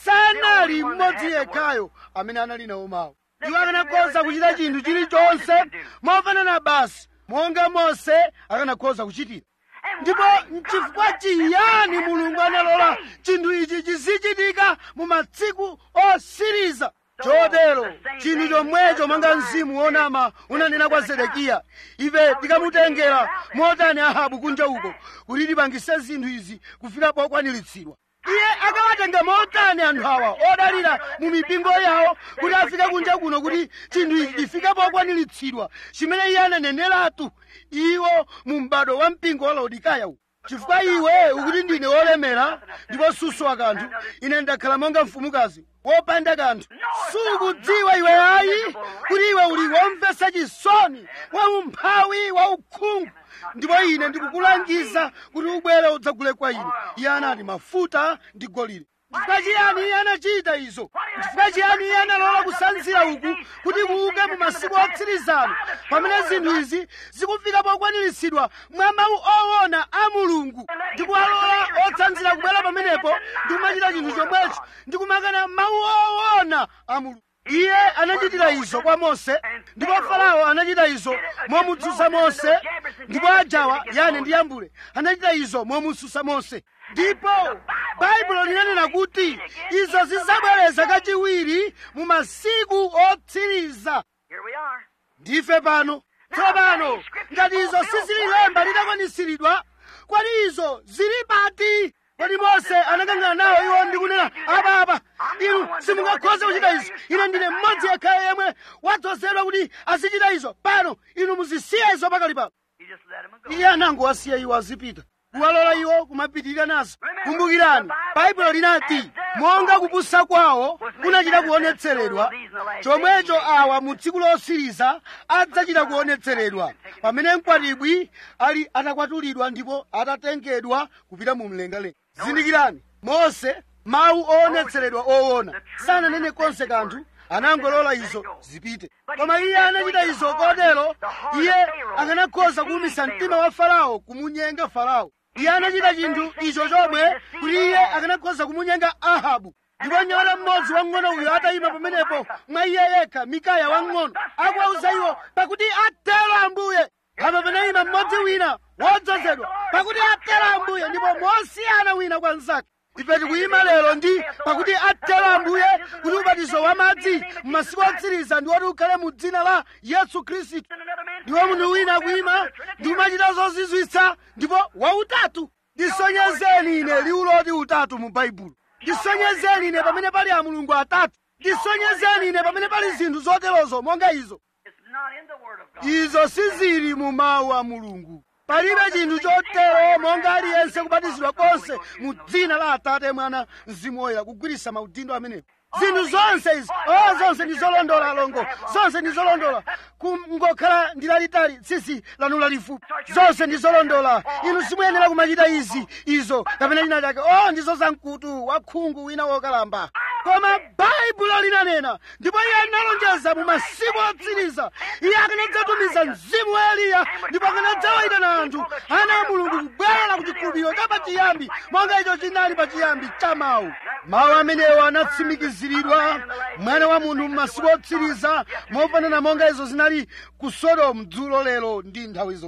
sanali mmodzi yekhayo amene anali nawo mawu iwo akanakhoza kuchita chinthu chilichonse mofanana basi monga mose akanakhoza kuchitira ndipo nchifukwa chiyani mulungu analola chinthu ichi chizichitika mu matsiku osiriza chotero chinthu chomwecho monga mzimu wonama unanena kwa zedekiya ife tikamutengera motani ahabu kunja uko kuti tipangise zinthu izi kufika pokwaniritsidwa iye akawatenga motani anthu awa odalira mu mipingo yawo kuti afike kunja kuno kuti chinthu ichi chifike pokwaniritsidwa chimene iye ananeneratu iwo mu m'bado wa mpingo wa laodikaya uwu chifukwa iwe ukuti ndine wolemera ndipo suswa kanthu ine ndakhala monga mfumukazi wopanda kanthu sukudziwa iwe ayi kuti iwe uli womvetsa chisoni waumphawi waukhungu ndipo ine ndikukulangiza kuti ubwere udzagule kwa ine iye anati mafuta ndi golide chifukwa chiyani iye anachita izo chifukwa chiyani iye analola kusanzira uku kuti kuuke mu masiku otsirizana pamene zinthu izi zikufika pokwaniritsidwa mwa mawu owona a mulungu ndi kuwalola otsanzira kubwera pamenepo ndi kumachita chinthu chomwecho ndi kumakana mawu owona a mulungu iye anachitira izo kwa mose ndipo farao anachita izo momutsutsa mose ndipo ajawa yane ndi yambule anachita izo momutsutsa mose ndipo baibulo linanena kuti izo zidzabwereza kachiwiri mu masiku otsiriza Here we are. ndife pano tsopano ngati izo sizililemba litakwanitsiridwa kodi izo zili pati kodi mose anakangana nawo iwo ndi kunena apapa inu simungakhoze kuchita izo ine ndine mmodzi yekhayo yemwe wadzozedwa kuti azichita izo pano inu muzisiya izo pakali pano You just let him go. iye anangowasiya iwo azipita kuwalola iwo kumapitirira nazo kumbukirani baibulo linati monga kupusa kwawo kunachita kuonetseredwa chomwecho awa mu tsiku losiriza adzachita kuonetseredwa pamene mkwatibwi ali atakwatulidwa ndipo atatengedwa kupita mu mlengalenga zindikirani mose mawu oonetseredwa owona sananene konse kanthu anangolola izo zipite koma iye anachita izo kotero iye akanakhoza kuwumitsa mtima wa farao kumunyenga farao iye anachita chinthu icho chomwe kuti iye akanakhoza kumunyenga ahabu ndipo nyamata mmodzi wang'ono uyo atayima pamenepo mwa iye yekha mikaya wang'ono akuwauza iwo pakuti atero ambuye apa panayima mmodzi wina wodzozedwa pakuti atero ambuye ndipo mosiyana wina kwa mnzake ife tikuyima lero ndi pakuti atero ambuye kuti ubatizo wa madzi m'masiku otsiriza ndi woti ukhale mu dzina la yesu khristu ndiwo munthu wina akuyima ndi kumachita zozizwitsa ndipo wautatu ndisonyezeni ine liwu loti utatu mu baibulo ndisonyezeni ine pamene pali a mulungu atatu ndisonyezeni ine pamene pali zinthu zoterozo monga izo It's not in the Word of God. izo sizili mu mawu a mulungu palibe chinthu chotero monga aliyense kubatizidwa konse mu dzina la atate mwana mzimu woyera kugwiritsa maudindo amenewo zinthu zonse izi o zonse ndi zolondola alongo zonse ndi zolondola kungokhala ndi lalitali tsitsi lanu lalifupi zonse ndi zolondola inu simuyenera kumachita izi izo kapena china chake o ndizo zamkutu wakhungu wina wokalamba koma baibulo linanena ndipo iye analonjeza mu masiku otsiriza iye akanadzatumiza mzimu wa eliya ndipo akanadzawayitana anthu ana a mulungu kubwera ku chikhulupiriro cha pachiyambi monga icho chinali pachiyambi cha mawu mawu amenewo anatsimikiziridwa mwana wa munthu m'masiku otsiriza mofanana monga izo zinali ku sodomu dzulo lero ndi nthawi zonse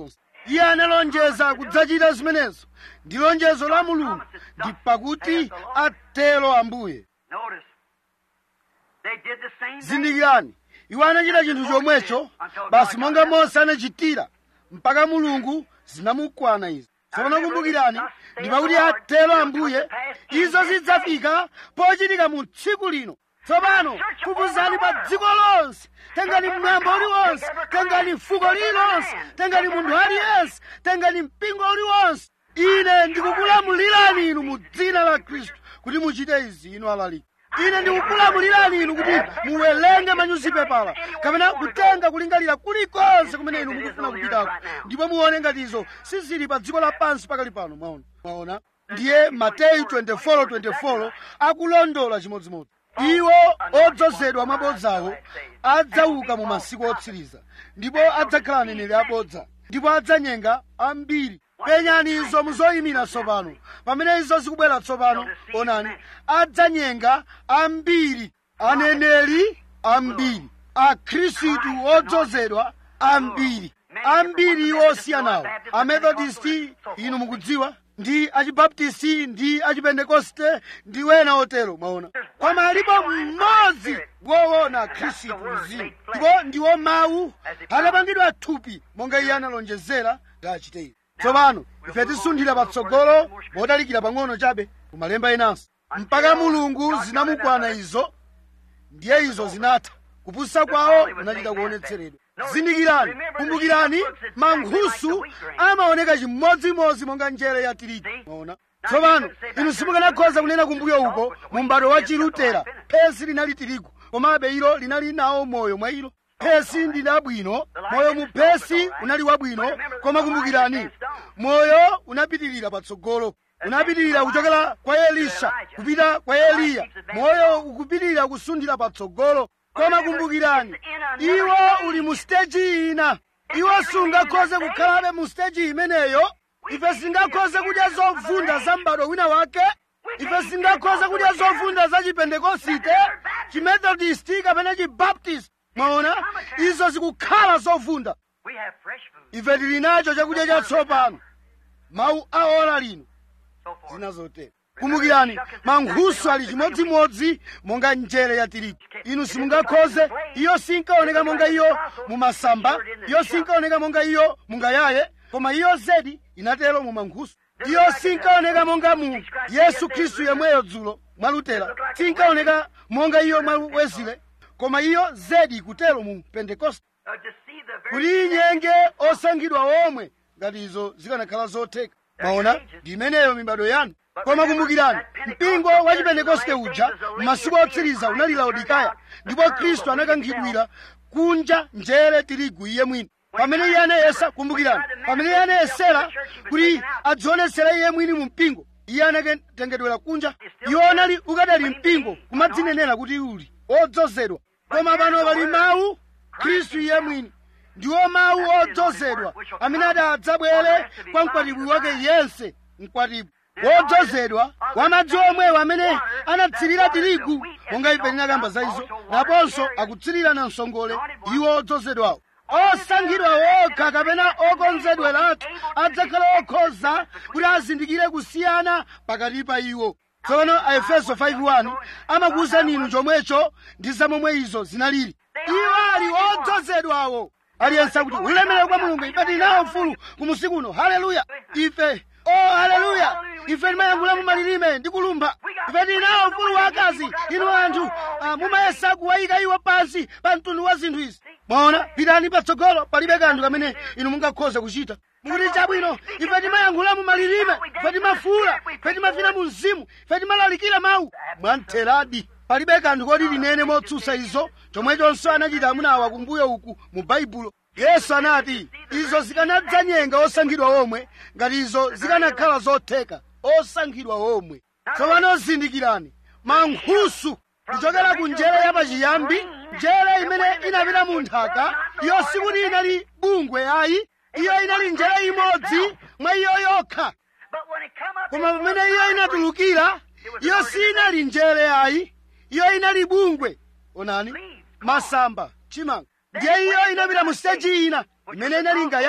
iye analonjeza kudzachita zimenezo ndi lonjezo la mulungu ndi pakuti atero ambuye Notice, they did the same thing. zindikirani iwo anachita chinthu chomwecho basi monga mose anachitira mpaka mulungu zinamukwana izo tsopano kumbukirani ndi pakuti atero ambuye izo zidzafika pochitika mu tsiku lino tsopano fufuzani pa dziko lonse tengani mwambo uliwonse tengani fuko lililonse tengani munthu aliyense tengani mpingo uliwonse ine ndikukulamulirani inu mu dzina la khristu kuti muchite izi inu alaliki ine ndikukulamulirani inu kuti muwerenge manyuzipepala kapena kutenga kulingalira kulikonse kumene inu mukufuna kupitako ndipo muone ngati izo sizili pa dziko lapansi pakali pano mwaona mwaona ndiye mateyu 24:24 akulondola chimodzimodzi iwo odzozedwa mwabodzawo adzauka mu masiku otsiriza ndipo adzakhala aneneri abodza ndipo adzanyenga ambiri penyani izo muzoyimira tsopano pamene izo zikubwera tsopano onani adzanyenga ambiri aneneri ambiri akhristu odzozedwa ambiri ambiri osiyanawo amethodisti inu mukudziwa ndi achibaptisti ndi achipentekoste ndi wena otero mwaona koma alipo mmodzi woona khristu mzimu ndipo ndiwo mawu anapangidwa thupi monga iye analonjezera kuti achite izi tsopano ife tisunthira patsogolo motalikira pang'ono chabe kumalemba enanso mpaka mulungu zinamukwana izo ndiye izo zinatha kupusa kwawo kunachita kuonetseredwa zindikirani kumbukirani mankhusu amaoneka chimodzimodzi monga njere ya tirigu maona tsopano inu simukanakhoza kunena kumbuyo uko mu m'bado wa chilutera phesi linali tirigu komabe ilo linali nawo moyo mwa ilo phesi ndi labwino moyo mu phesi unali wabwino koma kumbukirani moyo unapitirira patsogolo unapitirira kuchokera kwa elisha kupita kwa eliya moyo ukupitirira kusunthira patsogolo koma kumbukirani iwo uli mu siteji ina iwo sungakhoze kukhalabe mu siteji imeneyo ife singakhoze kudya zovunda za m'bado wina wake ife singakhoze kudya zovunda za chipentekosite chimethodisti kapena chibaptisti mwaona izo zikukhala zovunda We have fresh food. ife tili nacho chakudya chatsopano mawu a ora lino So forth. zina zotero kumbukirani mankhusu ali chimodzimodzi monga njere ya tirigu inu simungakhoze iyo sinkaoneka monga iyo mumasamba iyo sinkaoneka monga iyo mungayaye koma iyo zedi inatero mu mankhusu iyo sinkaoneka monga mu yesu khristu yemweyo dzulo mwa lutera sinkaoneka monga iyo mwa wezile koma iyo zedi ikutero mu pentekoste Uh, to see the kuti very inyenge osankhidwa omwe ngati izo zikanakhala zotheka maona ndi imeneyo mibado yanu koma kumbukirani mpingo wa chipentekoste uja m'masiku otsiriza unali laodikaya ndipo khristu anakankhidwira kunja njere tirigu iye mwini pamene iye anayesa kumbukirani pamene iye anayesera kuti adzionetsera iye mwini mu mpingo iye anatengedwera kunja iwo anali ukadali mpingo kumadzinenera kuti uli odzozedwa koma pano pali mawu khristu iye mwini ndiwo mawu odzozedwa amene ati adzabwere kwa mkwatibwi wake yense mkwatibwi wodzozedwa wa madzi omwewo amene anatsirira tirigu monga ife tinakamba za izo naponso akutsirira na msongole iwo odzozedwawo osankhidwa okha kapena okonzedweratu adzakhala okhoza kuti azindikire kusiyana pakati pa iwo tsono aefeso 5:1 amakuwuzani inu chomwecho ndi zamomwe izo zinalili iwo ali odzozedwawo aliyense akuti ulemerero kwa mulungu ife tili nawo mfulu kumusiku uno haleluya ife oh haleluya ife timayankhula mu malilime ndi kulumba ife tili nawo mfulu wakazi inu anthu ah, mumayesa kuwayika iwo pansi pa mtundu wa zinthu izi mwaona pitani patsogolo palibe kanthu kamene inu mungakhoza kuchita mukuti chabwino ife timayankhula mu malilime ife timafuula ife timafina mu mzimu ife timalalikira mawu mwantheradi palibe kanthu koti linene motsutsa izo chomwechonso anachita amuna awa kumbuyo uku mu baibulo yesu anati izo zikanadzanyenga osankhidwa omwe ngati izo zikanakhala zotheka osankhidwa omwe tsopano zindikirani mankhusu kuchokera ku njere yapachiyambi njere imene inapita mu nthaka iyo sikuti inali bungwe ayi iyo inali njere imodzi mwa iyo yokha But when it come up, koma pamene iyo inatulukira iyo sinali njere ayi iyo inali bungwe onani masamba chimanga ndiye iyo inapita mu siteji ina imene inali ngayaye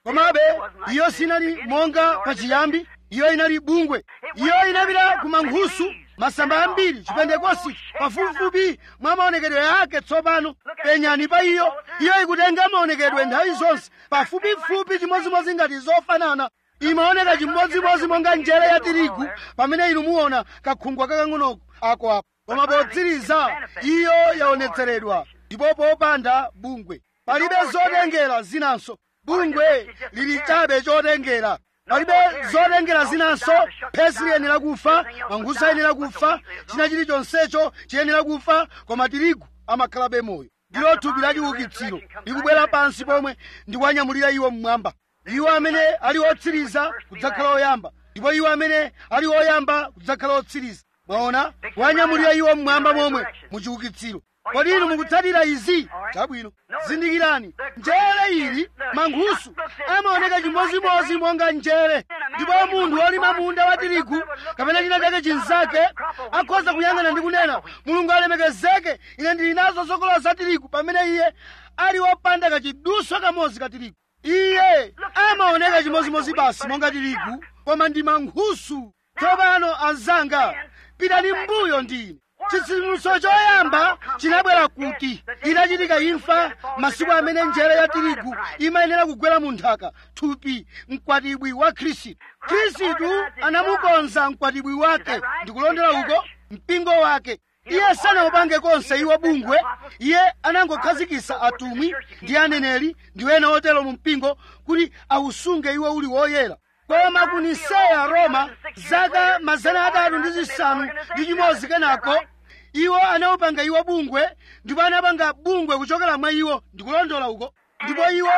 komabe iyo sinali monga pachiyambi iyo inali bungwe iyo inapita ku mankhusu masamba ambiri chipentekosti pafupifupi mwa maonekedwe ake tsopano penyani pa iyo iyo ikutenga maonekedwe nthawi zonse pafupifupi chimodzimodzi ngati zofanana imaoneka chimodzimodzi monga njere ya tirigu pamene inu muona kakhungwa kakang'ono ako apo koma potsiriza iyo yaonetseredwa ndipo popanda bungwe palibe zotengera zinanso bungwe lili chabe chotengera palibe zotengera zinanso phesi liyenera kufa mankhusu ayenera kufa china chilichonsecho chiyenera kufa koma tirigu amakhalabe moyo ndilo thupi la chiukitsiro likubwera pansi pomwe ndikuwanyamulira iwo mmwamba iwo amene ali otsiriza kudzakhala oyamba ndipo iwo amene ali oyamba kudzakhala otsiriza mwaona kuwanyamulira iwo mmwamba momwe muchiukitsiro kodi inu mukutsatira izi chabwino zindikirani njere ili mankhusu amaoneka chimodzimodzi monga njere ndipo munthu wolima munda wa tirigu kapena china chake chinzake akhoza kuyang'ana ndi kunena mulungu alemekezeke ine ndili nazo zokolola za tirigu pamene iye ali wopanda kachiduswa kamodzi ka tirigu iye amaoneka chimodzimodzi basi monga tirigu koma ndi mankhusu tsopano anzanga pitani mbuyo ndine chitsitsimutso choyamba chinabwera kuti inachitika imfa masiku amene njere ya tirigu imayenera kugwera mu nthaka thupi mkwatibwi wa khristu khristu anamukonza mkwatibwi wake ndikulondera uko mpingo wake iye sanaupange konse iwo bungwe iye anangokhazikisa atumwi ndi aneneri ndi ena otero mu mpingo kuti awusunge iwo uli woyera koma ku niseya roma zaka mazana atatu ndi zisanu ndi chimodzi kenako iwo anawupanga iwo bungwe ndipo anapanga bungwe kuchokera mwa iwo ndikulondola uko ndipo iwo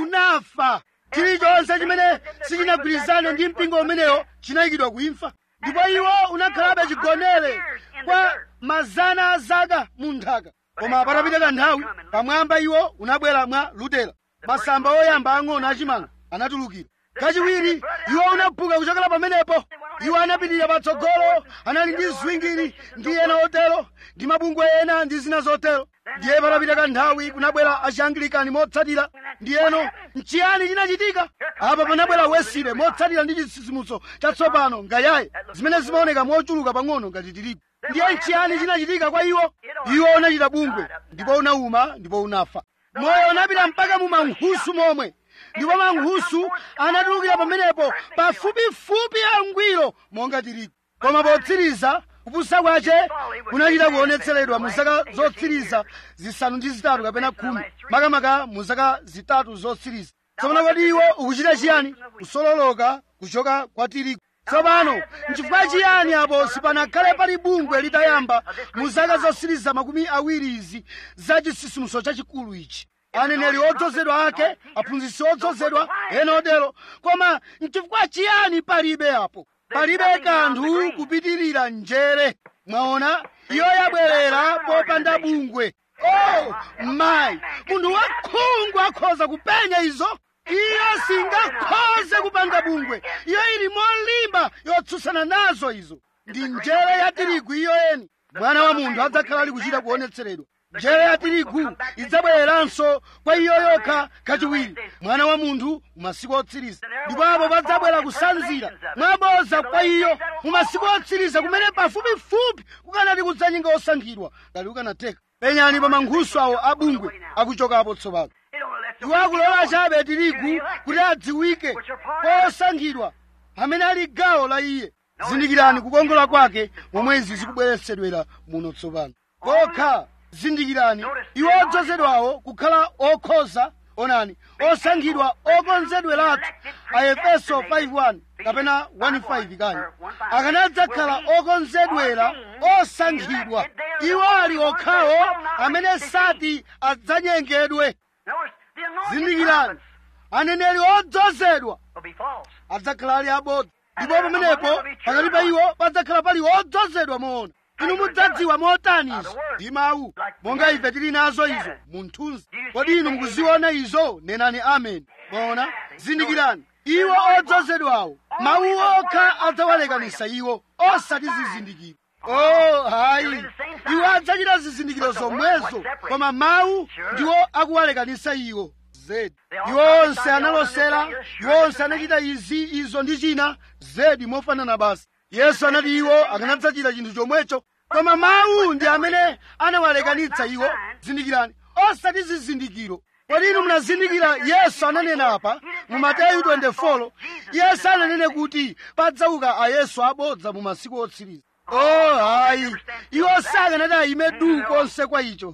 unafa chilichonse chimene sichinagwirizane ndi mpingo umenewo chinayikidwa kuimfa ndipo iwo unakhalabe chigonere kwa mazana a zaka mu nthaka koma patapita kanthawi pamwamba iwo unabwera mwa lutera masamba oyamba ang'ono achimanga anatulukira kachiwiri iwo unaphuka kuchokera pamenepo iwo anapitirira patsogolo anali ndi ziwingiri ndi ena otero ndi mabungwe ena ndi zina zotero ndiye patapita kanthawi kunabwera achiangilikani motsatira ndiyeno nchiyani chinachitika apa panabwera wesile motsatira ndi chitsitsimutso chatsopano ngayaye zimene zimaoneka mochuluka pang'ono ngati tirigu ndiye nchiyani chinachitika kwa iwo iwo unachita bungwe ndipo unauma ndipo unafa moyo unapita mpaka mu mankhusu momwe ndipo mankhusu anatulukira pamenepo pafupifupi angwiro monga tirigu koma potsiriza kupusa kwace kunachita kuonetseredwa mu zaka zotsiriza zisanu ndi zitatu kapena khumi makamaka mu zaka zitatu zotsiriza tsopano kodi iwo ukuchita chiyani kusololoka kuchoka kwa tirigu tsopano nchifukwa chiyani apo sipanakhale pali bungwe litayamba mu zaka zotsiriza makumi awiri izi za chisisimuso chachikulu ichi aneneri odzozedwa ake aphunzitsi odzozedwa ena otero koma nchifukwa chiyani palibe apo palibe kanthu kupitirira njere mwaona iyo yabwerera popanda bungwe oh mayi munthu wakhungu akhoza kupenya izo iyo singakhoze kupanga bungwe iyo ili molimba yotsutsana nazo izo ndi njere ya tirigu iyo eni mwana wa munthu adzakhala ali kuchita kuonetseredwa njere ya tirigu idzabwereranso kwa iyo yokha kachiwiri mwana wa munthu mu masiku otsiriza ndipo apo padzabwera kusanzira mwaboza kwa iyo mu masiku otsiriza kumene pafupifupi kukanati kudzanyinga osankhidwa ngati kukanatheka penyani pa mankhusu awo abungwe akuchokapo tsopano iwo akulola chabe tirigu kuti adziwike kwa osankhidwa amene ali gawo la iye zindikirani kukongola kwake momwe izi zikubweretsedwera muno tsopano kokha zindikirani iwo odzozedwawo kukhala okhoza onani osankhidwa okonzedweratu a efeso 5:1 kapena 1:5 kani akanadzakhala okonzedwera osankhidwa iwo ali okhawo amene sati adzanyengedwe zindikirani aneneri odzozedwa adzakhala ali abodza ndipo pamenepo pakati pa iwo padzakhala pali odzozedwa moona inu mudzadziwa motani izo ndi mawu monga ife tili nazo izo mu mthunzi kodi inu mukuziona izo nenani ameni moona zindikirani iwo odzozedwawo mawu okha adzawalekanisa iwo osati zizindikiro oh hayi iwo adzachita zizindikiro zomwezo koma mawu ndiwo akuwalekanisa iwo zedi iwo onse analosera iwo onse anachita izi izo ndi china zedi mofanana basi yesu anati iwo akanadzachita chinthu chomwecho koma mawu ndi amene anawalekanitsa iwo zindikirani osati zizindikiro kodi inu munazindikira yesu ananena apa mu mateyu 24 yesu ananene kuti padzauka ayesu abodza mu masiku otsiriza oh hayi iwo sakanati ayime du konse kwa icho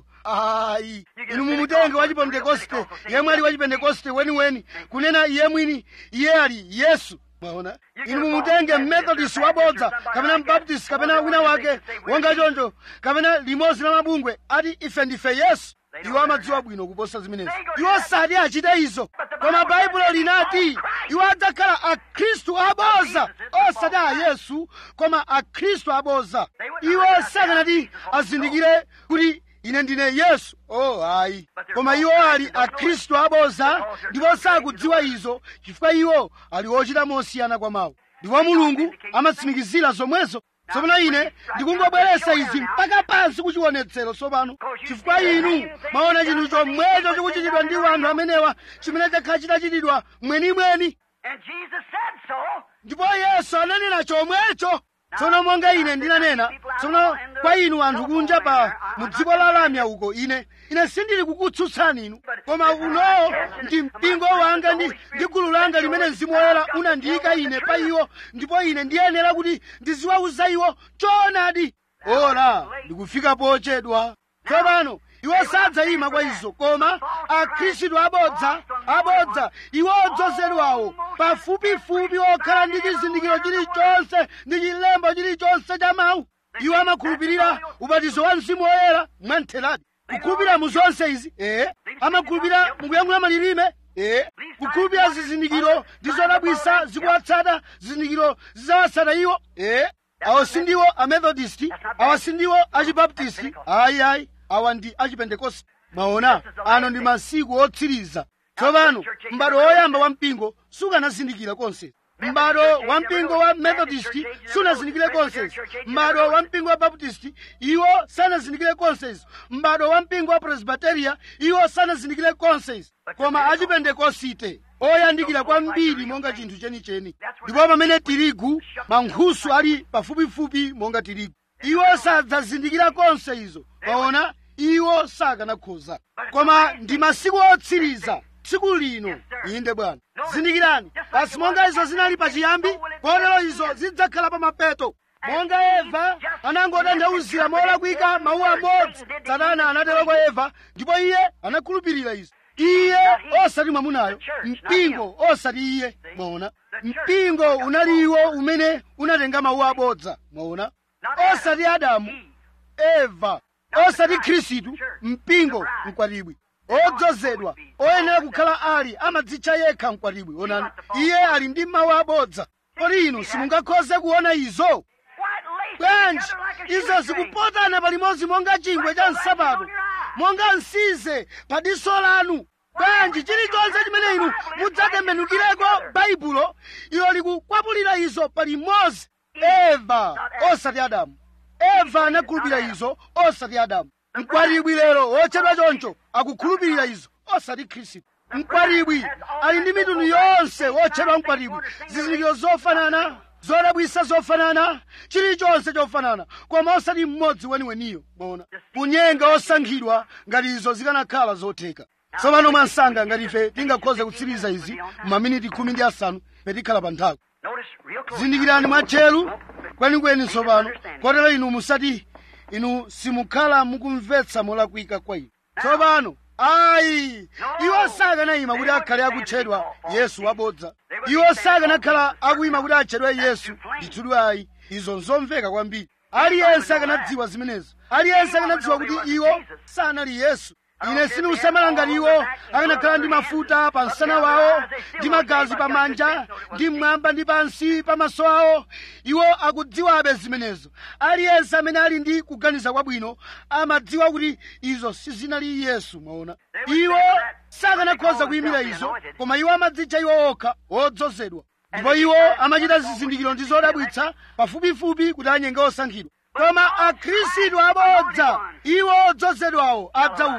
ayi inu mumutenge wa chipentekoste yemwe ali wa chipentekoste weniweni kunena iye mwini iye ali yesu mwaona inu mumutenge mmethodist wabodza kapena mbaptist kapena wina wake wonga choncho kapena limodzi la mabungwe ati ife ndife yesu iwo amadziwa bwino kuposa zimenezi iwo sati achite izo koma baibulo linati iwo adzakhala akhristu abodza osati a yesu koma akhristu abodza iwo sakanati azindikire kuti ine ndine yesu oh hayi koma iwo ali akhristu abodza ndipo sakudziwa izo chifukwa iwo ali ochita mosiyana kwa mawu ndipo mulungu amatsimikizira zomwezo tsopano ine ndikungobweretsa izi mpaka pansi kuchionetsero tsopano chifukwa inu maona chinthu chomwecho chikuchitidwa ndi anthu amenewa chimene chakhala chitachitidwa mwenimweni And Jesus said so. ndipo yesu ananena chomwecho tsono monga ine ndinanena tsono kwa inu anthu kunja pa mu dziko la lamya uko ine ine sindili kukutsutsani inu koma uno ndi mpingo wanga ndi ndi gulu langa limene mzimu woyera unandiyika ine pa iwo ndipo ine ndiyenera kuti ndiziwauza iwo choonadi ora ndikufika pochedwa tsopano iwo sadzayima kwa izo koma akhristu abodza abodza iwo odzozedwawo pafupifupi okhala ndi chizindikiro chilichonse ndi chilembo chilichonse cha mawu iwo amakhulupirira ubatizo wa mzimu woyera mwamtheradi kukhulupirira mu zonse izi ee amakhulupirira mukuyankhula malilime ee kukhulupirira zizindikiro ndi zodabwisa zikuwatsata zizindikiro zidzawatsata iwo ee awo sindiwo amethodist awa sindiwo achibaptisti ayi ayi awa ndi achipentekoste maona ano ndi masiku otsiriza tsopano m'bado woyamba wa mpingo sukanazindikira konse m'bado wa mpingo wa methodist sunazindikire konse m'bado wa mpingo wa baptist iwo sanazindikire konse m'bado wa mpingo wa presbyteria iwo sanazindikire konse koma achipentekosite oyandikira kwambiri monga chinthu chenicheni ndipo pamene tirigu mankhusu ali pafupifupi monga tirigu iwo sadzazindikira konse izo paona iwo sakanakhoza koma ndi masiku otsiriza tsiku lino inde bwana zindikirani basi monga izo zinali pachiyambi kotero izo zidzakhala pa mapeto monga eva anangotandauzira molakwika mawu amodzi satana anatero kwa eva ndipo iye anakhulupirira izo iye osati mwamunayo mpingo osati iye mwaona mpingo unali iwo umene unatenga mawu abodza mwaona osati adamu eva osati khristu mpingo mkwatibwi odzozedwa oyenera kukhala ali amadzitcha yekha mkwatibwi onani iye ali ndi mawu abodza kodi inu simungakhoze kuona izo bwanji izo zikupotana palimodzi monga chingwe cha nsapato monga nsize pa diso lanu bwanji chilichonse chimene inu mudzatembenukireko baibulo ilo likukwapulira izo palimodzi eva osati adamu eva anakhulupirira izo osati adamu mkwatibwi lero wotchedwa choncho akukhulupirira izo osati khristu mkwatibwi ali ndi mitundu yonse wotchedwa mkwatibwi zizindikiro zofanana zodabwisa zofanana chilichonse chofanana koma osati mmodzi weniweniyo mwaona kunyenga osankhidwa ngati izo zikanakhala zotheka tsopano mwansanga ngati ife tingakhoze kutsiriza izi maminiti khumi ndi asanu petikhala pa nthawi zindikirani mwatcheru kwenikweni tsopano kotero inu musati inu simukhala mukumvetsa molakwika kwa inu tsopano ayi iwo sakanayima kuti akhale akutchedwa yesu wabodza iwo sakanakhala akuyima kuti atchedwe yesu ndithudi ayi izo nzomveka kwambiri aliyense akanadziwa zimenezo aliyense akanadziwa kuti iwo sanali yesu ine sindikusamala ngati iwo akanakhala ndi mafuta pa msana wawo ndi magazi pamanja ndi mmwamba ndi pansi pa maso awo iwo akudziwabe zimenezo aliyense amene ali ndi kuganiza kwabwino amadziwa kuti izo sizinali yesu mwaona iwo sakanakhoza kuyimira izo koma iwo amadzitcha iwo okha odzozedwa ndipo iwo amachita zizindikiro ndi zodabwitsa pafupifupi kuti anyenge osankhidwa koma akhristu abodza iwo odzozedwawo adzauka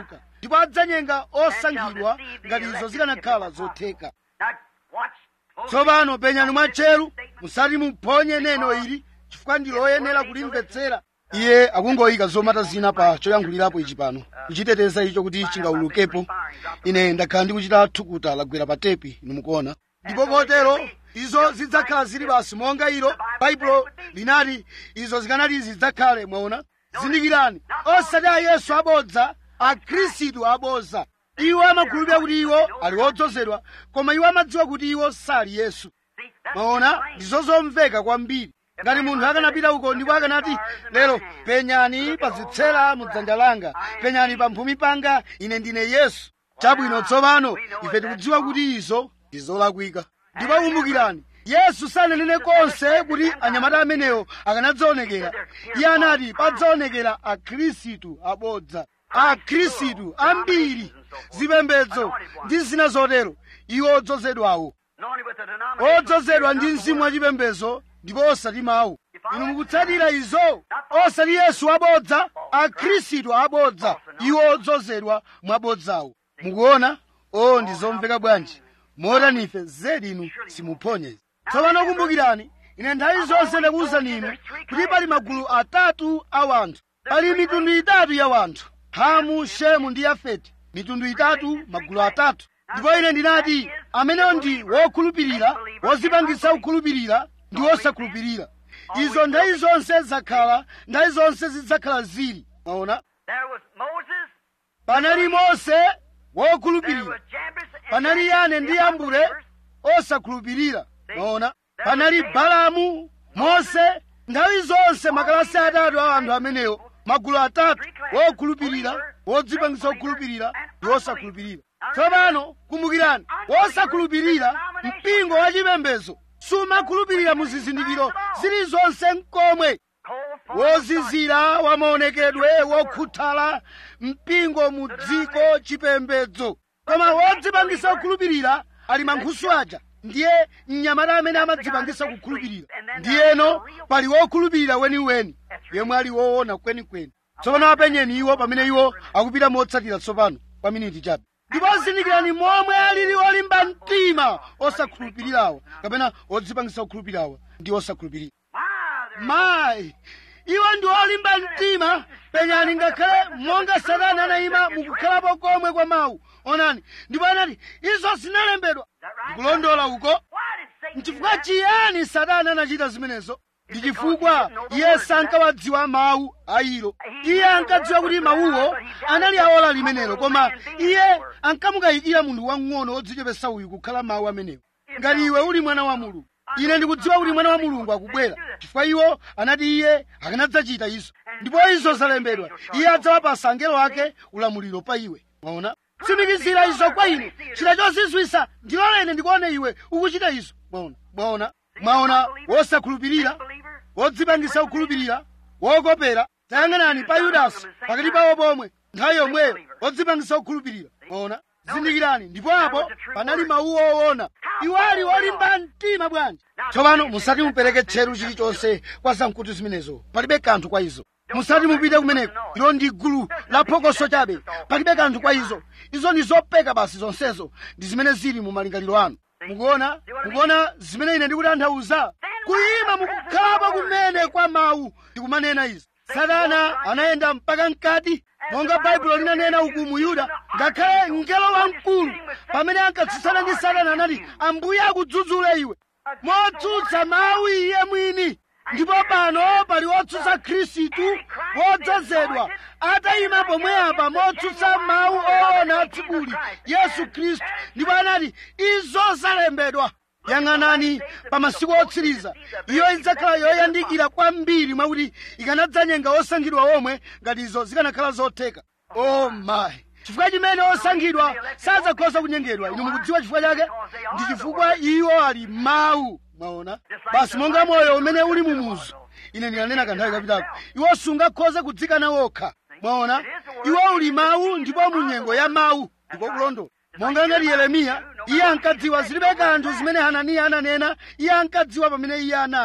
ndipo adzanyenga osankhidwa ngati izo zikanakhala zotheka Now, watch. tsopano penyani mwatcheru musati muphonye neno ili chifukwa ndi loyenera kulimvetsera iye akungoyika zomata zina pa choyankhulirapo ichi pano kuchiteteza icho kuti chingawulukepo ine ndakhala ndikuchita thukuta lagwera pa tepi inu mukuona ndipo kotero izo zidzakhala zili basi monga ilo baibulo linati izo zikanati zidzakhale mwaona zindikirani osati a yesu abodza akhristu abodza iwo amakhulupirira kuti iwo ali odzozedwa koma iwo amadziwa kuti iwo sali yesu See, that's maona plain. ndizo zomveka kwambiri ngati munthu akanapita uko ndipo akanati lero penyani pa zitsera mu dzanja langa penyani pa mphumi panga ine ndine yesu chabwino tsopano ife tikudziwa kuti izo ndi zolakwika ndipo kumbukirani yesu sananene konse kuti anyamata amenewo akanadzaonekera iye anati padzaonekera akhristu abodza akhristu ambiri zipembedzo ndi zina zotero iwo odzozedwawo Anointed with the denomination. odzozedwa ndi mzimu wachipembedzo ndipo osati mawu inu mukutsatira izo osati yesu abodza akhristu abodza iwo odzozedwa mwabodzawo mukuona o ndi zomveka bwanji motani ife zedi inu simuphonye izi tsopano kumbukirani ine nthawi zonse ndakuwuzani inu kuti pali magulu atatu a wanthu pali mitundu itatu ya wanthu hamu shemu ndi yafeti mitundu itatu magulu atatu ndipo ine ndinati amenewo ndi wokhulupirira wozipangisa kukhulupirira ndi wosakhulupirira izo nthawi zonse zakhala nthawi zonse zidzakhala zili maona There was Moses. panali mose There wokhulupirira was Jabez. and panali yane ndi yambure unbelievers. osakhulupirira maona panali balamu mose nthawi zonse makalasi atatu a anthu amenewo magulu atatu wokhulupirira wodzipangisa kukhulupirira ndi wosakhulupirira tsopano kumbukirani wosakhulupirira mpingo wa chipembedzo sumakhulupirira mu zizindikiro zilizonse nkomwe Cold for wozizira wamaonekedwe wokhuthala mpingo mu dziko chipembedzo koma wodzipangisa kukhulupirira ali mankhusu aja ndiye mnyamata amene amadzipangisa kukhulupirira ndiyeno pali wokhulupirira weniweni yemwe ali woona kwenikweni tsopano apenyeni iwo pamene iwo akupita motsatira tsopano kwa miniti chabe ndipo zindikirani momwe alili olimba mtima osakhulupirirawa kapena odzipangisa kukhulupirirawa ndi osakhulupirira Wow, mayi iwo ndi olimba mtima penyani ngakhale monga satani anayima mukukhalapo komwe kwa mawu onani ndipo anati izo zinalembedwa ndikulondola uko Why did Satan do nchifukwa that? chiyani satani anachita zimenezo ndi chifukwa iye sankawadziwa mawu a ilo iye ankadziwa kuti mawuwo anali aola limenelo koma iye ankamukayikira munthu wang'ono wodzichepesa uyu kukhala mawu amenewo ngati iwe uli mwana wa mulungu ine ndikudziwa kuti mwana wa mulungu akubwera chifukwa iwo anati iye akanadzachita izo ndipo izo zalembedwa iye adzawapasa angelo ake ulamuliro pa iwe mwaona tsimikizira izo kwa ine chita chozizwisa ndiloleni ndikuone iwe ukuchita izo mwaona mwaona mwaona wosakhulupirira Unbeliever. wodzipangisa kukhulupirira wokopera tayang'anani pa yudasi pakati pawo pomwe nthawi yomweyo wodzipangisa kukhulupirira mwaona zindikirani ndipo apo panali mawu owona iwo ali olimba mtima bwanji tsopano musati mupereke tcheru chilichonse kwa zamkutu zimenezo palibe kanthu kwa izo musati mupite kumeneko ilo ndi gulu la phokoso chabe palibe kanthu kwa izo izo ndi zopeka basi zonsezo ndi zimene zili mu malingaliro anu mukuona mukuona zimene ine ndikutanthauza kuyima mukukhalapo kumene kwa mawu ndikumanena izi satana anayenda mpaka mkati monga baibulo linanena uku mu yuda ngakhale mngelo wamkulu pamene ankatsutsana ndi satana anati ambuye akudzudzule iwe motsutsa mawu iye mwini ndipo pano pali wotsutsa khristu wodzozedwa atayima pomwe apa motsutsa mawu oona atsibuli yesu khristu ndipo anati izo zalembedwa yang'anani pa masiku otsiriza iyo idzakhala yoyandikira kwambiri mwakuti ikanadzanyenga osankhidwa omwe ngati izo zikanakhala zotheka o mayi chifukwa chimene osankhidwa sadzakhoza kunyengedwa inu mukudziwa chifukwa chake ndi chifukwa iwo ali mawu mwaona basi monga moyo umene uli mumuzu ine ndinanena kanthawi kapitako iwo sungakhoze kudzikana wokha mwaona iwo uli mawu ndipo mu nyengo ya mawu ndipo kulondola monga ngati yeremiya iye ankadziwa zilibe kanthu zimene hananiya ananena iye ankadziwa pamene iye anali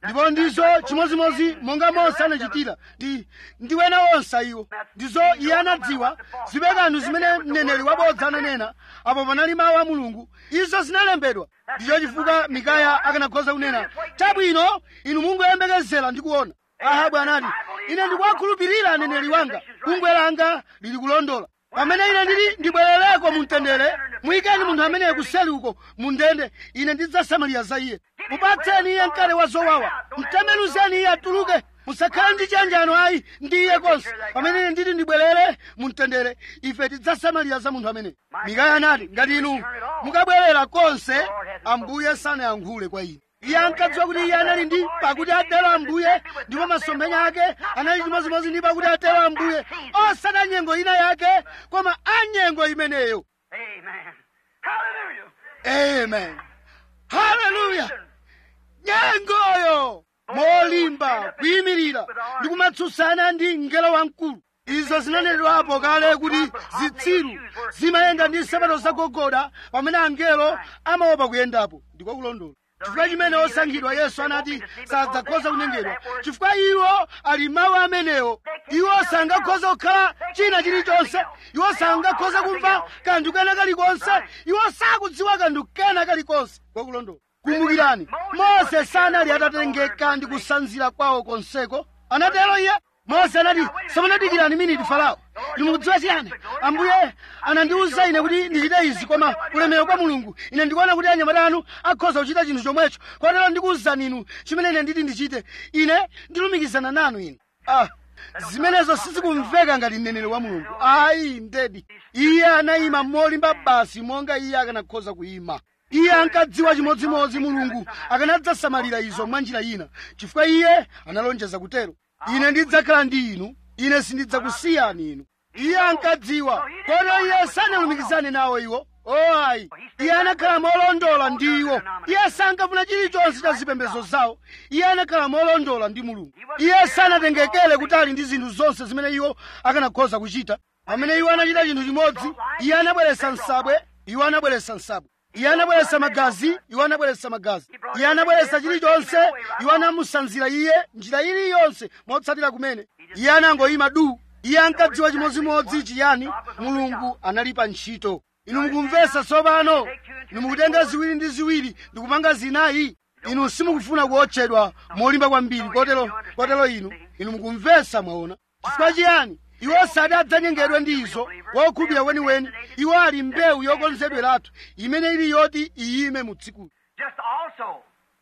ndipo ndizo chimozimozi monga mose anachitira ndi ndi wena onse iwo ndizo iye anadziwa zibe kanthu zimene mneneri wabodza ananena apo panali mawu a mulungu izo zinalembedwa ndicho chifukwa mikaya akanakhoza kunena chabwino inu mungoyembekezera ndi kuona ahabu anati ine ndikuwakhulupirira aneneri wanga bungwe langa lili kulondola pamene ine ndili ndibwerereko mu mtendere muyikeni munthu ameneyo kuseli uko mu ndende ine ndidzasamalira za iye mupatseni iye mkate wa zowawa mtembenuzeni iye atuluke musakhale ndi chiyanjano ayi ndi iye konse pamene ine ndili ndibwerere mu mtendere ife tidzasamalira za munthu ameneyo mikaya anati ngati inu mukabwerera konse ambuye sanayankhule kwa ine iye ankadziwa kuti iye anali ndi pakuti atero ambuye ndipo masomphenya ake anali chimozimozi ndi pakuti atero ambuye osati anyengo ina yake koma anyengo imeneyo Amen. Hallelujah. amen haleluya nyengoyo molimba kuyimirira ndi kumatsutsana ndi mngelo wamkulu izo zinanenedwapo kale kuti zitsiru zimayenda ndi nsapato zagogoda pamene angelo amaopa kuyendapo ndiko kulondola chifukwa chimene osankhidwa yesu anati sadzakhoza kunyengedwa chifukwa iwo ali mawu amenewo iwo sangakhoza kukhala china chilichonse iwo sangakhoza kumva kanthu kena kalikonse iwo sakudziwa kanthu kena kalikonse kwakulondola kumbukirani mose sanali atatengeka ndi kusanzira kwawo konseko anatero iye mose anati samanadikirani miniti farao ndimukudziwa chiyani ambuye anandiwuza ine kuti ndichite izi koma ulemerero kwa mulungu ine ndikuona kuti anyamata anu akhoza kuchita chinthu chomwecho kotero ndikuwuzani inu chimene ine nditi ndichite ine ndilumikizana nanu ine ah zimenezo sizikumveka ngati mneneri wa mulungu ayi ndedi iye anayima molimba basi monga iye akanakhoza kuyima iye ankadziwa chimodzimodzi mulungu akanadzasamalira izo mwa njira ina chifukwa iye analonjeza kutero ine ndidzakhala ndi inu ine sindidzakusiyani inu iye ankadziwa kotero iye sanalumikizane nawo iwo o ayi iye anakhala molondola ndi iwo iye sankafuna chilichonse cha zipembedzo zawo iye anakhala molondola ndi mulungu iye sanatengekere kutali ndi zinthu zonse zimene iwo akanakhoza kuchita pamene iwo anachita chinthu chimodzi iye anabweretsa nsabwe iwo anabweretsa nsabwe iye anabweretsa magazi iwo anabweretsa magazi iye anabweretsa chilichonse iwo anamusanzira iye njira iliyonse motsatira kumene iye anangoyima du iye ankadziwa chimodzimodzi chiyani mulungu analipa ntchito inu mukumvetsa tsopano inu mukutenga ziwiri ndi ziwiri ndikupanga zinayi inu simukufuna kuotchedwa molimba kwambiri kotero kotero inu inu mukumvetsa mwaona chifukwa chiyani iwo sati adzanyengedwe ndi izo wokhulupirira weniweni iwo ali mbewu yokonzedweratu imene ili yoti iyime mu dziko Just also,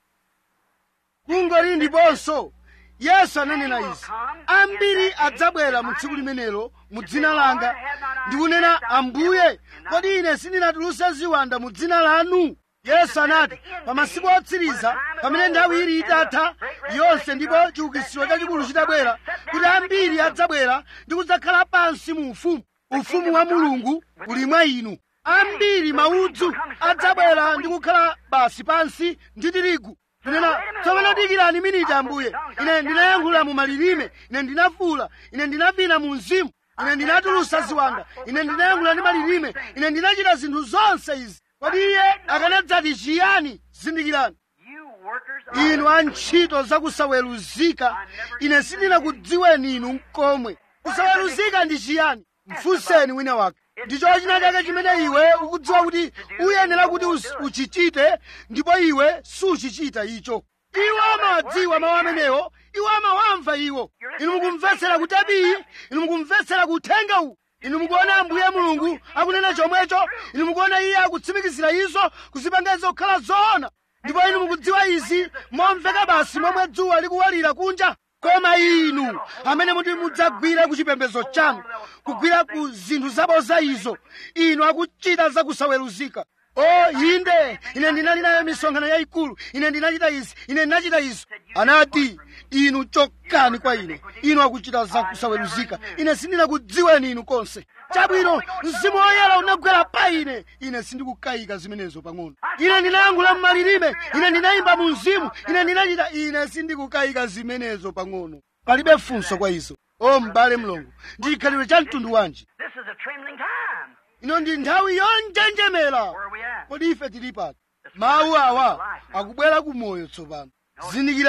kungoli ndiponso yesu ananena izi ambiri adzabwera mu tsiku limenelo mu dzina langa ndikunena ambuye kodi ine sindinatulutse ziwanda mu dzina lanu yesu anati pa masiku otsiriza pamene nthawi ili itatha yonse ndipo chiukitsiro chachikulu chitabwera kuti ambiri adzabwera ndi kudzakhala pansi mu ufumu ufumu wa mulungu uli mwa inu ambiri maudzu adzabwera ndi kukhala basi pansi ndi tirigu ndinena tsopano dikirani miniti ambuye ine ndinayankhula mu malilime ine ndinafuula ine ndinavina mu mzimu ine ndinatulutsa ziwanda ine ndinayankhula ndi malilime ine ndinachita zinthu zonse izi kodi iye akanadzati chiyani zindikirani you workers inu antchito zakusaweruzika ine sindinakudziweni inu nkomwe kusaweruzika ndi chiyani mfunseni wina wake ndicho china chake chimene iwe ukudziwa kuti uyenera kuti us- uchichite ndipo iwe suchichita icho iwo amawadziwa mawu amenewo iwo amawamva iwo inu mukumvetsera kutabii inu mukumvetsera kuthenga uwu inu mukuona ambuye mulungu akunena chomwecho inu mukuona iye akutsimikizira izo kuzipanga izo kukhala zoona ndipo inu mukudziwa izi momveka basi momwe dzuwa likuwalira kunja koma inu amene muti mudzagwire ku chipembedzo chanu kugwira ku zinthu zaboza izo inu akuchita zakusaweruzika o inde ine ndinali nayo misonkhano yayikulu ine ndinachita izi ine ndinachita izo anati inu chokani kwa ine inu akuchita zakusaweruzika ine sindinakudziweni inu konse chabwino mzimu woyera unagwera pa ine ine sindikukayika zimenezo pang'ono ine ndinayankhula mmalilime ine ndinayimba mu mzimu ine ndinachita ine sindikukayika zimenezo pang'ono palibe funso kwa izo o m'bale mlongo ndi chikhalidwe cha mtundu wanji This is a trembling time. ino ndi nthawi yonjenjemera Where are we at? kodi ife tili pati mawu awa akubwera ku moyo tsopano zindikirani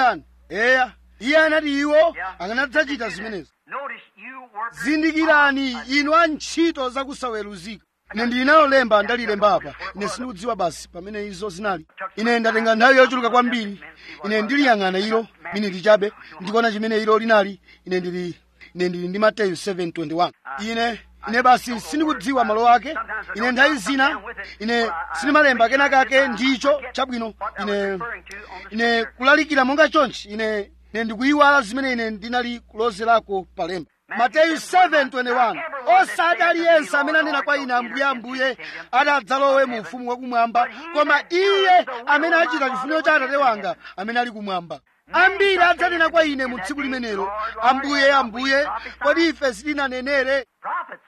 eya iye anati iwo akanadzachita zimenezo Notice you workers zindikirani inu antchito zakusaweruzika ine ndili nalo lemba ndalilemba apa ine sindikudziwa basi pamene izo zinali ine ndatenga nthawi yochuluka kwambiri ine ndiliyang'ana ilo miniti chabe ndikuona chimene ilo linali ine ndili ine ndili ndi mateyu 721 ine ine basi sindikudziwa malo ake ine nthawi zina ine sindimalemba kenakake ndicho chabwino ine ine kulalikira monga chonchi ine ine ndikuyiwala zimene ine ndinali kulozerako palemba mateyu 7:21 osati aliyense amene anena kwa ine ambuye ambuye adzalowe mu ufumu wakumwamba koma iye amene achita chifuniro cha atate wanga amene ali kumwamba ambiri adzanena kwa ine mu tsiku limenelo ambuye ambuye kodi ife sitinanenere prophets,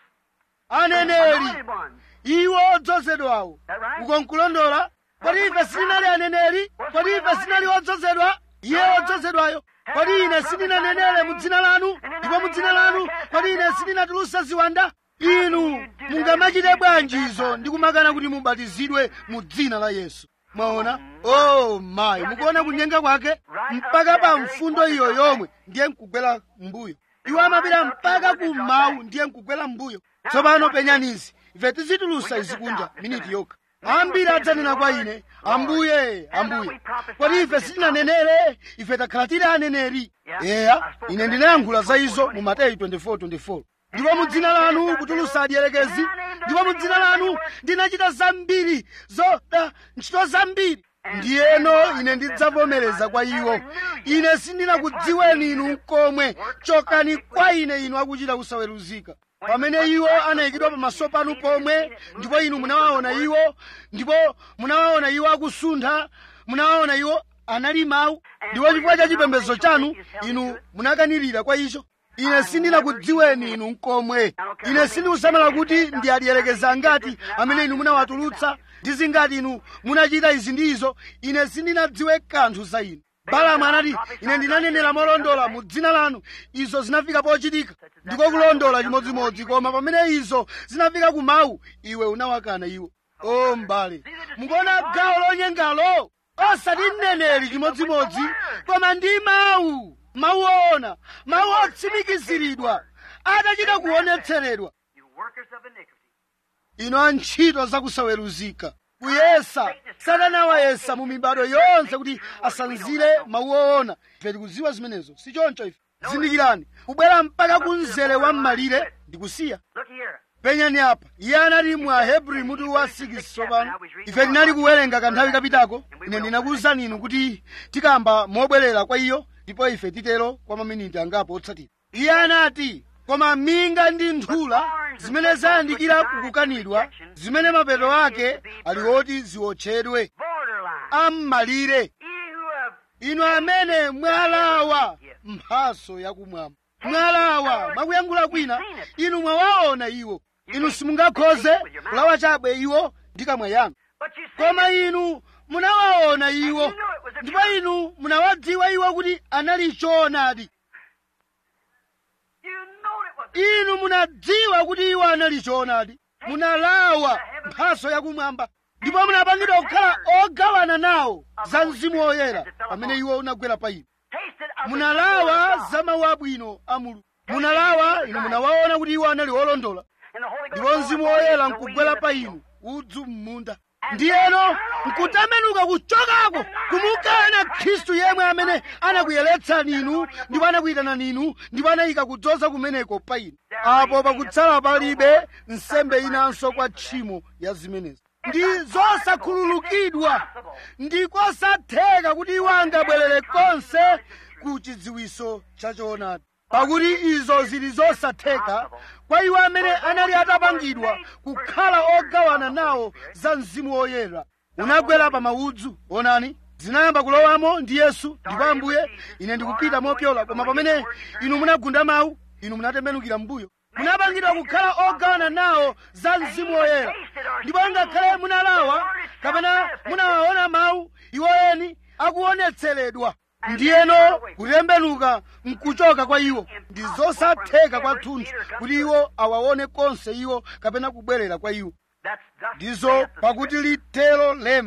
aneneri anointed ones. iwo odzozedwawo That right? ukonkulondola kodi ife sitinali aneneri kodi ife sitinali odzozedwa iye odzozedwayo kodi ine sindinanenere mu dzina lanu ndipo mu dzina lanu kodi ine sindinatulutsa ziwanda inu mungamachite bwanji izo ndi kumakana kuti mubatizidwe mu dzina la yesu mwaona oh mayi mukuona kunyenga kwake mpaka pa mfundo iyo yomwe ndiye nkugwera mbuyo iwo amapita mpaka kummawu ndiye nkugwera mbuyo tsopano penyanizi ife tizitulutsa izi kunja miniti yokha ambiri adzanena kwa ine ambuye ambuye kodi ife sitinanenere ife takhala tili aneneri eya ine ndinayankhula za izo mu mateyu 24:24 ndipo mu dzina lanu kutulutsa adierekezi ndipo mu dzina lanu ndinachita zambiri zoda ntchito zambiri ndiyeno ine ndidzavomereza kwa iwo ine sindinakudziweni inu komwe chokani kwa ine inu akuchita kusaweruzika pamene iwo anayikidwa pamaso panu pomwe ndipo inu munawaona iwo ndipo munawaona iwo akusuntha munawaona iwo anali mawu ndipo chifukwa cha chipembedzo chanu inu munakanirira kwa icho ine sindinakudziweni inu nkomwe ine sindikusamala kuti ndi adierekeza ngati amene inu munawatulutsa ndi zingati inu munachita izi ndi izo ine sindinadziwe kanthu za inu balamu anati ine ndinanenera molondola mu dzina lanu izo zinafika pochitika ndiko kulondola chimodzimodzi koma pamene izo zinafika ku mawu iwe unawakana iwo o mbale mukuona gawo lonyengalo osati mneneri chimodzimodzi koma ndi mawu mawu oona mawu otsimikiziridwa adachita kuonetseredwa You workers of iniquity. ino antchito zakusaweruzika kuyesa satana wayesa mu mibado yonse kuti asanzire mawu oona ife tikudziwa zimenezo si choncho ife zindikirani kubwera mpaka ku mzere wa m'malire ndikusiya Look here. penyani apa iye anati mu ahebri mutu wa 6 tsopano ife tinali kuwerenga kanthawi kapitako ine ndinakuwuzani inu kuti tikamba mobwerera kwa iyo ndipo ife titero kwa maminiti angapo otsatira iye anati koma minga ndi nthula zimene zayandikira kukukanidwa zimene mapeto ake ali oti ziwotchedwe Borderline. am'malire Ye who have inu amene mwalawa mphaso yakumwamba mwalawa mwakuyankhula kwina inu mwawaona iwo inu simungakhoze kulawa chabe iwo ndi kamwa yanu but you see koma inu munawaona iwo ndipo inu munawadziwa iwo kuti anali choonadi you know it was inu munadziwa kuti iwo anali choonadi munalawa mphaso yakumwamba ndipo munapangidwa kukhala ogawana nawo za mzimu woyera pamene iwo unagwera pa inu tasted of the munalawa good za mawu abwino a mulungu munalawa inu munawaona kuti iwo anali olondola and the Holy Ghost ndipo mzimu woyera the weed nkugwera of the pa field. inu udzu m'munda ndiyeno nkutembenuka kuchokako kumukana khristu yemwe amene anakuyeretsani inu ndipo anakuyitanani inu ndipo anayika kudzoza kumeneko pa inu apo pakutsala palibe nsembe inanso kwa tchimo ya zimenezi ndi zosakhululukidwa ndikosatheka kuti iwo angabwerere konse ku chidziwiso cha choonadi pakuti izo zili zosatheka kwa iwo amene anali atapangidwa kukhala ogawana nawo za mzimu woyera unagwera pa maudzu onani zinayamba kulowamo ndi yesu ndipo ambuye ine ndikupita mopyola koma pamene inu munagunda mawu inu munatembenukira mbuyo munapangidwa kukhala ogawana nawo za mzimu woyera ndipo ngakhale munalawa kapena munawaona mawu iwo eni akuonetseredwa ndiyeno kutembenuka nkuchoka kwa iwo ndi zosatheka kwathunthu kuti iwo awaone konse iwo kapena kubwerera kwa iwo That's thus ndizo saith the pakuti litero lemba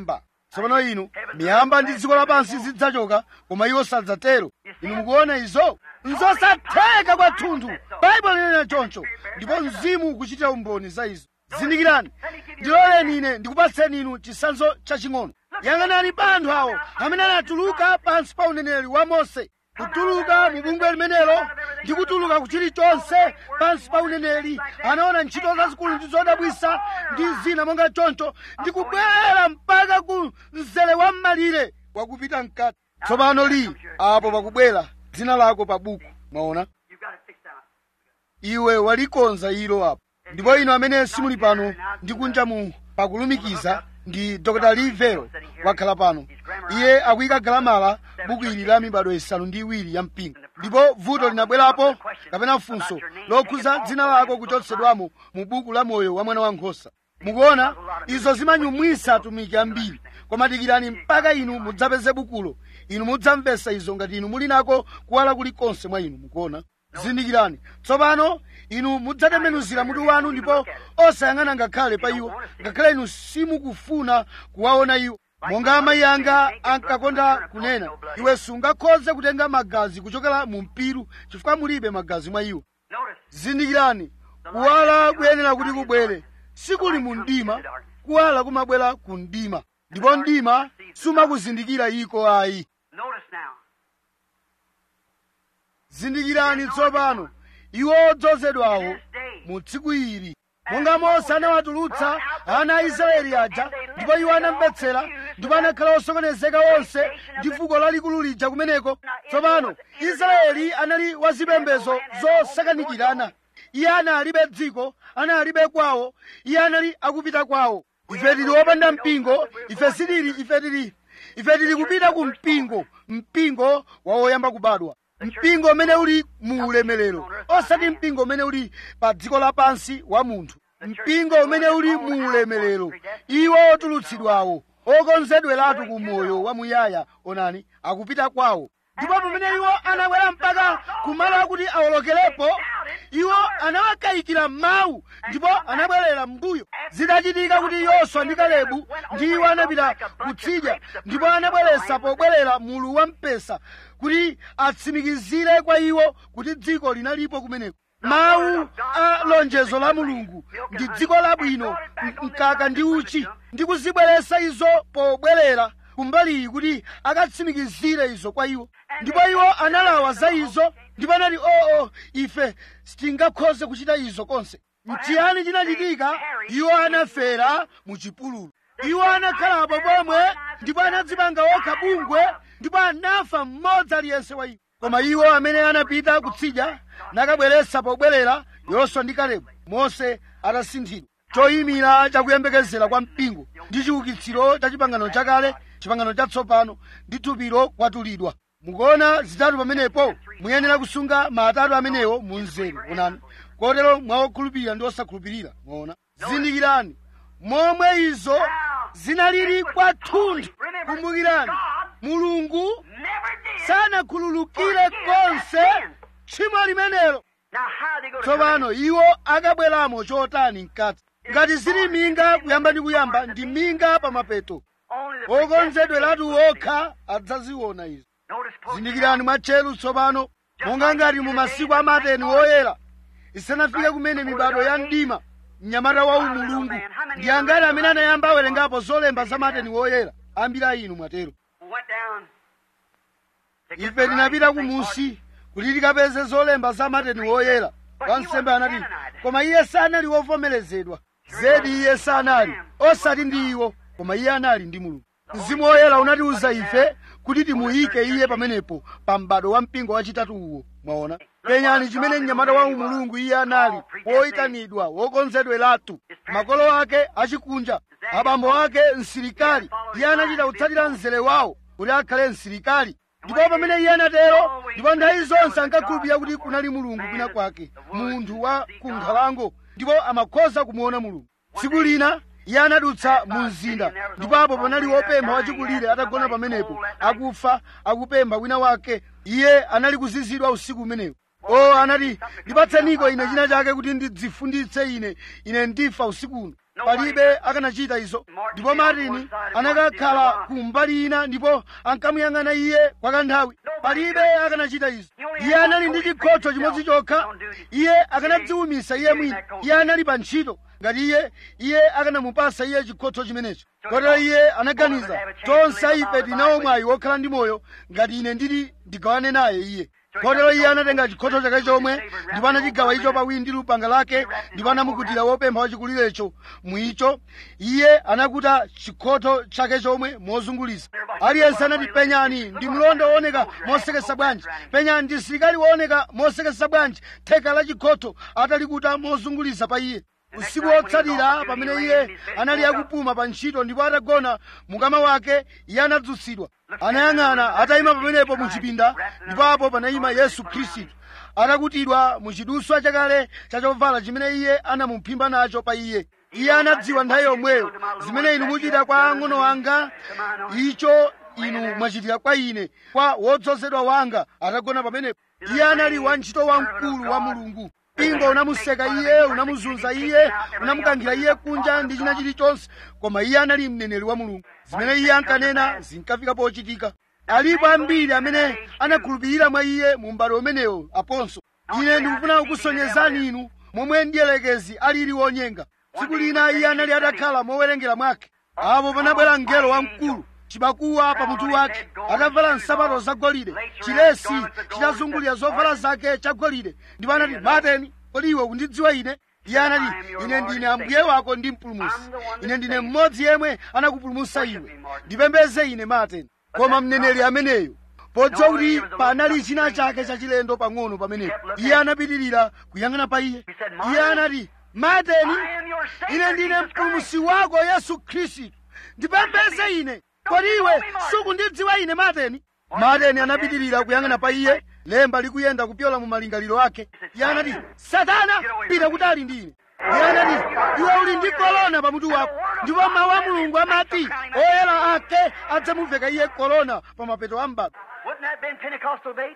tsopano inu miyamba ndi dziko lapansi zidzachoka koma iwo sadzatero inu mukuona izo nzosatheka kwathunthu baibulo linena choncho ndipo mzimu ukuchitira umboni za izo zindikirani ndiloleni ine ndikupatseni inu chitsanzo chaching'ono yang'anani pa anthu awo amene anatuluka pansi pa uneneri wa mose kutuluka mu bungwe limenelo ndi kutuluka ku chilichonse pansi pa uneneri anaona ntchito zazikulu ndi zodabwisa ndi zina monga choncho ndi kubwera mpaka ku mzere wa mmalire wakupita mkati tsopano li apo pakubwera dzina lako pa buku mwaona You've got it fixed out. iwe walikonza ilo apo ndipo inu amene simuli pano ndi kunja mu pakulumikiza ndi dr lee vero wakhala pano iye akuyika galamala buku ili la mibado isanu ndi iwiri ya mpingo ndipo vuto linabwerapo kapena funso lokhuza dzina lako kuchotsedwamo mu buku la moyo wa mwana wankhosa mukuona izo zimanyumwisa atumiki ambiri koma dikirani mpaka inu mudzapeze bukulo inu mudzamvetsa izo ngati inu muli nako kuwala kulikonse mwa inu mukuona zindikirani tsopano inu mudzatembenuzira mutu wanu ndipo osayang'ana ngakhale pa iwo ngakhale inu simukufuna kuwaona iwo monga amayi anga ankakonda kunena iwe sungakhoze kutenga magazi kuchokera mu mpiru chifukwa mulibe magazi mwa iwo Notice. zindikirani kuwala kuyenera kuti kubwere sikuli mu mdima kuwala kumabwera ku mdima ndipo mdima sumakuzindikira iko ayi Notice now. zindikirani tsopano iwo odzozedwawo mu tsiku ili monga mose anawatulutsa ana a israeli aja ndipo iwo anamvetsera ndipo anakhala osokonezeka onse ndi fuko lalikulu lija kumeneko tsopano israeli anali wazipembedzo zosakanikirana iye analibe dziko analibe kwawo iye anali akupita kwawo ife tili wopanda mpingo ife sitili ife tili ife tili kupita ku mpingo mpingo wa woyamba kubadwa mpingo umene uli mu ulemerero osati mpingo umene uli pa dziko lapansi wa munthu mpingo umene uli mu ulemerero iwo otulutsidwawo okonzedweratu ku moyo wamuyaya onani akupita kwawo ndipo pamene iwo anabwera mpaka kumalo akuti awolokerepo iwo anawakayikira mawu ndipo anabwerera m'mbuyo zidachitika kuti yoswa ndi kalebu ndi iwo anapita kutsidya ndipo anabweretsa pobwerera mulu wa mpesa kuti atsimikizire kwa iwo kuti dziko linalipo kumeneko mawu a lonjezo la mulungu ndi dziko labwino m- mkaka ndi uchi ndi kuzibweretsa izo pobwerera kumbaliyi kuti akatsimikizire izo kwa iwo ndipo iwo analawa za izo ndipo anati oo ife sitingakhoze kuchita izo konse mchiyani chinachitika iwo anafera mu chipululu iwo anakhalapo pomwe ndipo anadzipanga okha bungwe ndipo anafa mmodzi aliyense wa iwo koma iwo amene anapita kutsidya nakabweretsa pobwerera yoswa ndi kalebu mose atasinthidwa choyimira chakuyembekezera kwa mpingo ndi chiukitsiro cha chipangano chakale chipangano chatsopano ndi thupilo kwatulidwa mukuona zitatu pamenepo muyenera kusunga maatatu amenewo mu mzere onani kotero mwawokhulupirira ndi osakhulupirira mwaona zindikirani momwe izo zinalili kwathunthu kumbukirani mulungu Never did. sanakhululukire konse tchimo limenelo Now, how they go to tsopano iwo akabweramo chotani mkati ngati zili minga kuyamba ndi kuyamba ndi minga pa mapeto Only the okonzedweratu okha adzaziona izo Notice close zindikirani mwatcheru tsopano monga ngati mu masiku amateni woyera isanafike kumene mibado ya mdima mnyamata wa umulungu ndi angati amene anayamba awerengapo zolemba za mateni woyera ambiri a inu mwatero went down. to get ife the tinapita writing, kumusi kuti tikapeze zolemba za mateni woyera wansembe anati koma iye sanali wovomerezedwa zedi iye sanali osati ndi iwo koma iye anali ndi mulungu mzimu woyera unatiuza ife kuti timuyike iye pamenepo pa m'bado wa mpingo wachitatu uwo mwaona penyani chimene mnyamata wa umulungu iye anali woyitanidwa wokonzedweratu makolo ake achikunja abambo ake msilikali iye anachita kutsatira mzere wawo kuti akhale msilikali ndipo pamene iye anatero ndipo nthawi zonse ankakhulupirira kuti kunali mulungu kwina kwake munthu wa kunkhalango ndipo amakhoza kumuona mulungu tsiku lina iye anadutsa mu mzinda ndipo apo panali wopempha wachikulire atagona pamenepo akufa akupempha wina wake iye anali kuzizidwa usiku umenewo o anati ndipatseniko ine china chake kuti ndidzifunditse ine ine ndifa usiku uno palibe akanachita izo ndipo martin anakakhala ku mbali ina ndipo ankamuyang'ana iye kwa kanthawi palibe akanachita izo iye anali ndi chikhotho chimodzi chokha iye akanadziwumisa iye mwini iye anali pa ntchito ngati iye iye akanamupasa iye chikhotho chimenecho kotero iye anaganiza tonse ife tinawo mwayi wokhala ndi moyo ngati ine ndili ndigawane naye iye kotero iye anatenga chikhotho chake chomwe ndipo anachigawa icho pawiri ndi lupanga lake ndipo anamukutira wopempha wachikulirecho mwicho iye anakuta chikhotho chake chomwe mozungulisa aliyense anati penyani ndi mlonda wooneka mosekesa bwanji penyani ndi msilikali wooneka mosekesa bwanji theka la chikhotho atalikuta mozungulisa pa iye usiku wotsatira pamene iye anali akupuma pa ntchito ndipo atagona mukama wake iye anadzutsidwa anayang'ana atayima pamenepo mu chipinda ndipo apo panayima yesu khristu atakutidwa mu chiduswa chakale chachovala chimene iye anamuphimba nacho pa iye iye anadziwa nthawi yomweyo zimene inu muchita kwa ang'ono anga icho inu mwachitira kwa ine kwa wodzozedwa wanga atagona pamenepo iye anali wantchito wamkulu wa mulungu mpingo unamuseka iye unamuzunza iye unamukankhira iye kunja ndi china chilichonse koma iye anali mneneri wa mulungu zimene iye ankanena zinkafika pochitika alipo ambiri amene anakhulupirira mwa iye mu m'bado umenewo aponso ine ndikufuna kukusonyezani inu momwe mdierekezi alili wonyenga tsiku lina iye anali atakhala mowerengera mwake apo panabwera mngelo wamkulu chibakuwa pamutu wake atavala nsapato zagolide chilesi chitazungulira zovala zake chagolide ndipo anati mateni kodi iwe kundidziwa ine iye anati ine ndine ambuye wako ndi mpulumusi ine ndine mmodzi yemwe anakupulumusa iwe ndipembeze ine mateni koma mneneri ameneyo podziwa kuti panali china chake chachilendo pang'ono pamenepo iye anapitirira kuyang'ana pa iye iye anati mateni ine ndine mpulumusi wako yesu khristu ndipembeze ine kodi iwe sukundidziwa ine mateni mateni anapitirira kuyang'ana pa iye lemba likuyenda kupyola mu malingaliro ake iye anati satana pita kutali ndi ine iye anati iwe uli ndi kolona pamutu wako ndipo mawu a mulungu amati oyera ake adzamuveka iye kolona pa mapeto a m'bado Wouldn't that been Pentecostal bait?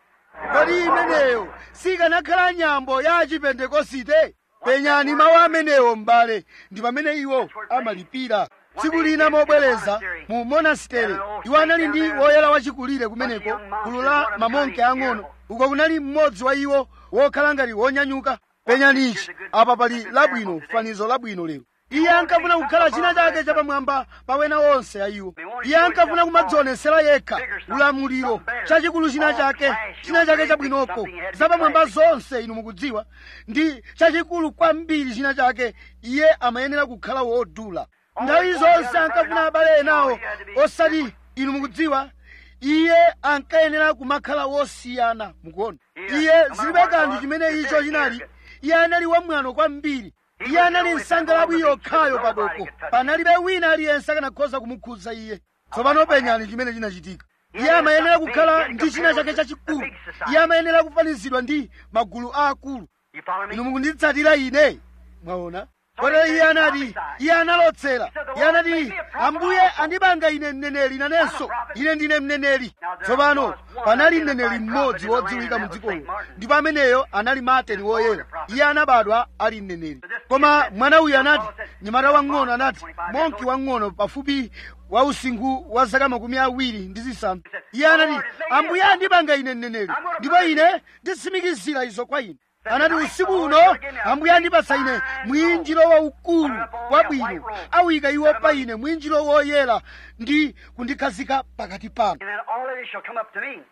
kodi imeneyo sikanakhala nyambo ya chipentekosite penyani mawu amenewo m'bale ndi pamene iwo amalipira tsiku lina mobwereza mu monastere iwo anali ndi woyera wachikulire kumeneko gulu la mamonke ang'ono uko kunali mmodzi wa iwo wokhala ngati wonyanyuka penyani ichi apa pali labwino fanizo labwino lero iye ankafuna kukhala china chake chapamwamba pa wena onse a iwo iye ankafuna kumadzionesera yekha ulamuliro chachikulu china chake china chake chabwinoko zapamwamba zonse inu mukudziwa ndi chachikulu kwambiri china chake iye amayenera kukhala wodula nthawi zonse ankafuna abale enawo osati inu mukudziwa iye ankayenera kumakhala wosiyana mukuona iye zilibe kanthu chimene icho chinali iye anali wamwano kwambiri iye anali nsangalabwi yokhayo padoko panalibe wina aliyense akanakhoza kumukhudza iye tsopano penyani chimene chinachitika iye amayenera kukhala ndi china chake chachikulu iye amayenera kufanizidwa ndi magulu aakulu You follow me? inu mukunditsatira ine mwaona kotero iye anati iye analotsera iye anati ambuye andipanga ine mneneri nanenso ine ndine mneneri tsopano panali mneneri mmodzi wodziwika mu dzikolo ndipo ameneyo anali mateni woyera iye anabadwa ali mneneri koma mwana uyu anati nyamata wang'ono anati monki wang'ono pafupi wa usinkhu wa zaka makumi awiri ndi zisanu iye anati ambuye andipanga ine mneneri ndipo ine nditsimikizira izo kwa ine anati usiku uno ambuye andipatsa ine mwinjiro waukulu wabwino awika iwo pa ine mwinjiro woyera ndi kundikhazika pakati pano And then all of you shall come up to me.